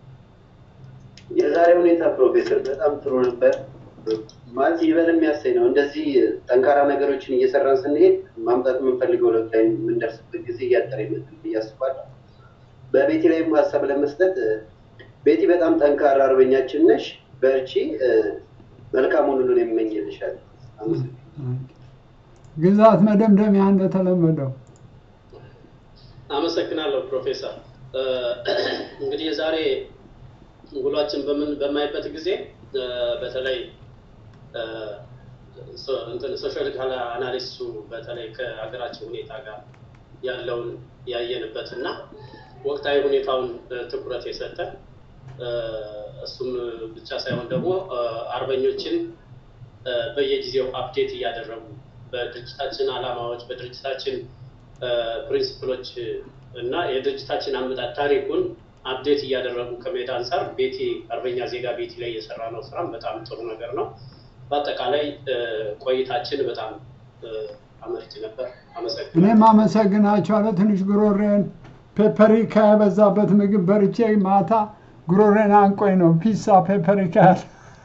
Speaker 20: የዛሬ ሁኔታ ፕሮፌሰር በጣም ጥሩ ነበር። ማለት ይበል የሚያሰኝ ነው። እንደዚህ ጠንካራ ነገሮችን እየሰራን ስንሄድ ማምጣት የምንፈልገው ለውጥ ላይ የምንደርስበት ጊዜ እያጠረ ይመጣል ብዬ አስባለሁ። በቤቲ ላይም ሀሳብ ለመስጠት ቤቲ በጣም ጠንካራ አርበኛችን ነሽ፣ በርቺ፣ መልካሙን ሁሉ የሚመኝልሻል።
Speaker 1: ግዛት መደምደሚያ እንደተለመደው
Speaker 3: አመሰግናለሁ ፕሮፌሰር። እንግዲህ የዛሬ ውሏችን በምን በማይበት ጊዜ በተለይ ሶሻል አናሊስቱ በተለይ ከሀገራችን ሁኔታ ጋር ያለውን ያየንበት እና ወቅታዊ ሁኔታውን ትኩረት የሰጠ እሱም ብቻ ሳይሆን ደግሞ አርበኞችን በየጊዜው አፕዴት እያደረጉ በድርጅታችን ዓላማዎች በድርጅታችን ፕሪንሲፕሎች እና የድርጅታችን አመጣጥ ታሪኩን አፕዴት እያደረጉ ከመሄድ አንጻር ቤቲ አርበኛ ዜጋ ቤቲ ላይ የሰራ ነው ስራም በጣም ጥሩ ነገር ነው። በአጠቃላይ ቆይታችን በጣም አመርቂ ነበር። አመሰግናለሁ።
Speaker 1: እኔም አመሰግናችኋለሁ። ትንሽ ጉሮሬን ፔፐሪካ የበዛበት ምግብ በርቼ ማታ ጉሮሬን አንቆኝ ነው ፒሳ ፔፐሪካ ያለ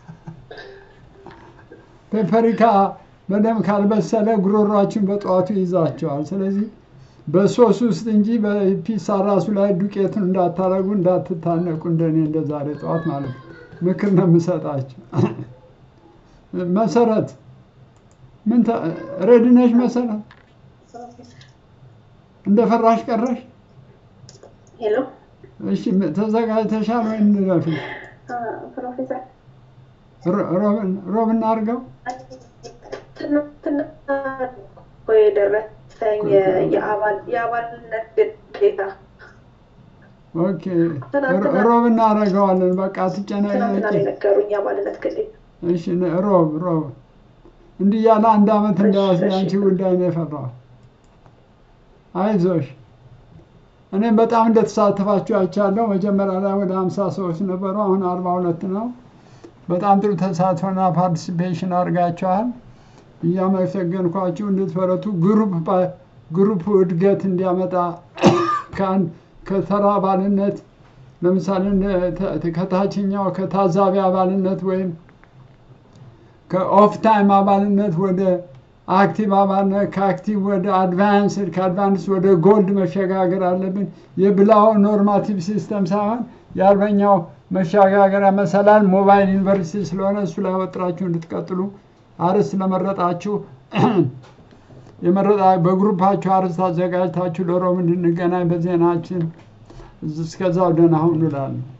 Speaker 1: ፔፐሪካ በደንብ ካልበሰለ ጉሮሯችን በጠዋቱ ይዛቸዋል። ስለዚህ በሶስ ውስጥ እንጂ በፒሳ ራሱ ላይ ዱቄቱን እንዳታረጉ እንዳትታነቁ፣ እንደኔ እንደ ዛሬ ጠዋት ማለት ነው። ምክር ነው የምሰጣቸው። መሰረት ምን ሬዲ ነሽ? መሰረት እንደ ፈራሽ ቀረሽ?
Speaker 9: ሄሎ
Speaker 1: እሺ ተዘጋጅተሻል ወይ? እንለፍሽ
Speaker 9: ፕሮፌሰር
Speaker 1: ሮብ እናድርገው።
Speaker 9: ትናንትና እኮ የደረሰኝ የአባልነት ግዴታ
Speaker 1: ኦኬ፣ ሮብ እናደርገዋለን። በቃ
Speaker 9: ትናንትና
Speaker 1: አትጨናነቂ።
Speaker 9: ነው የነገሩኝ የአባልነት ግዴታ።
Speaker 1: እሺ ሮብ ሮብ እንዲህ ያለ አንድ አመት እንዳያስብ አንቺ ጉዳይ ነው የፈራው። አይዞሽ። እኔም በጣም እንደተሳተፋችሁ አይቻለሁ። መጀመሪያ ላይ ወደ ሀምሳ ሰዎች ነበሩ፣ አሁን አርባ ሁለት ነው። በጣም ጥሩ ተሳትፎና ፓርቲሲፔሽን አድርጋችኋል። እያመሰገንኳችሁ እንድትበረቱ ግሩፕ ግሩፕ እድገት እንዲያመጣ ከተራ አባልነት ለምሳሌ ከታችኛው ከታዛቢ አባልነት ወይም ከኦፍ ታይም አባልነት ወደ አክቲቭ አባልነት ከአክቲቭ ወደ አድቫንስድ ከአድቫንስ ወደ ጎልድ መሸጋገር አለብን። የብላው ኖርማቲቭ ሲስተም ሳይሆን የአርበኛው መሸጋገሪያ መሰላል ሞባይል ዩኒቨርሲቲ ስለሆነ እሱ ላይ ወጥራችሁ እንድትቀጥሉ አርዕስት ለመረጣችሁ የመረጣ በግሩፓችሁ አርዕስት አዘጋጅታችሁ ለሮም እንድንገናኝ በዜናችን እስከዛው ደህና ሁኑ እላለሁ።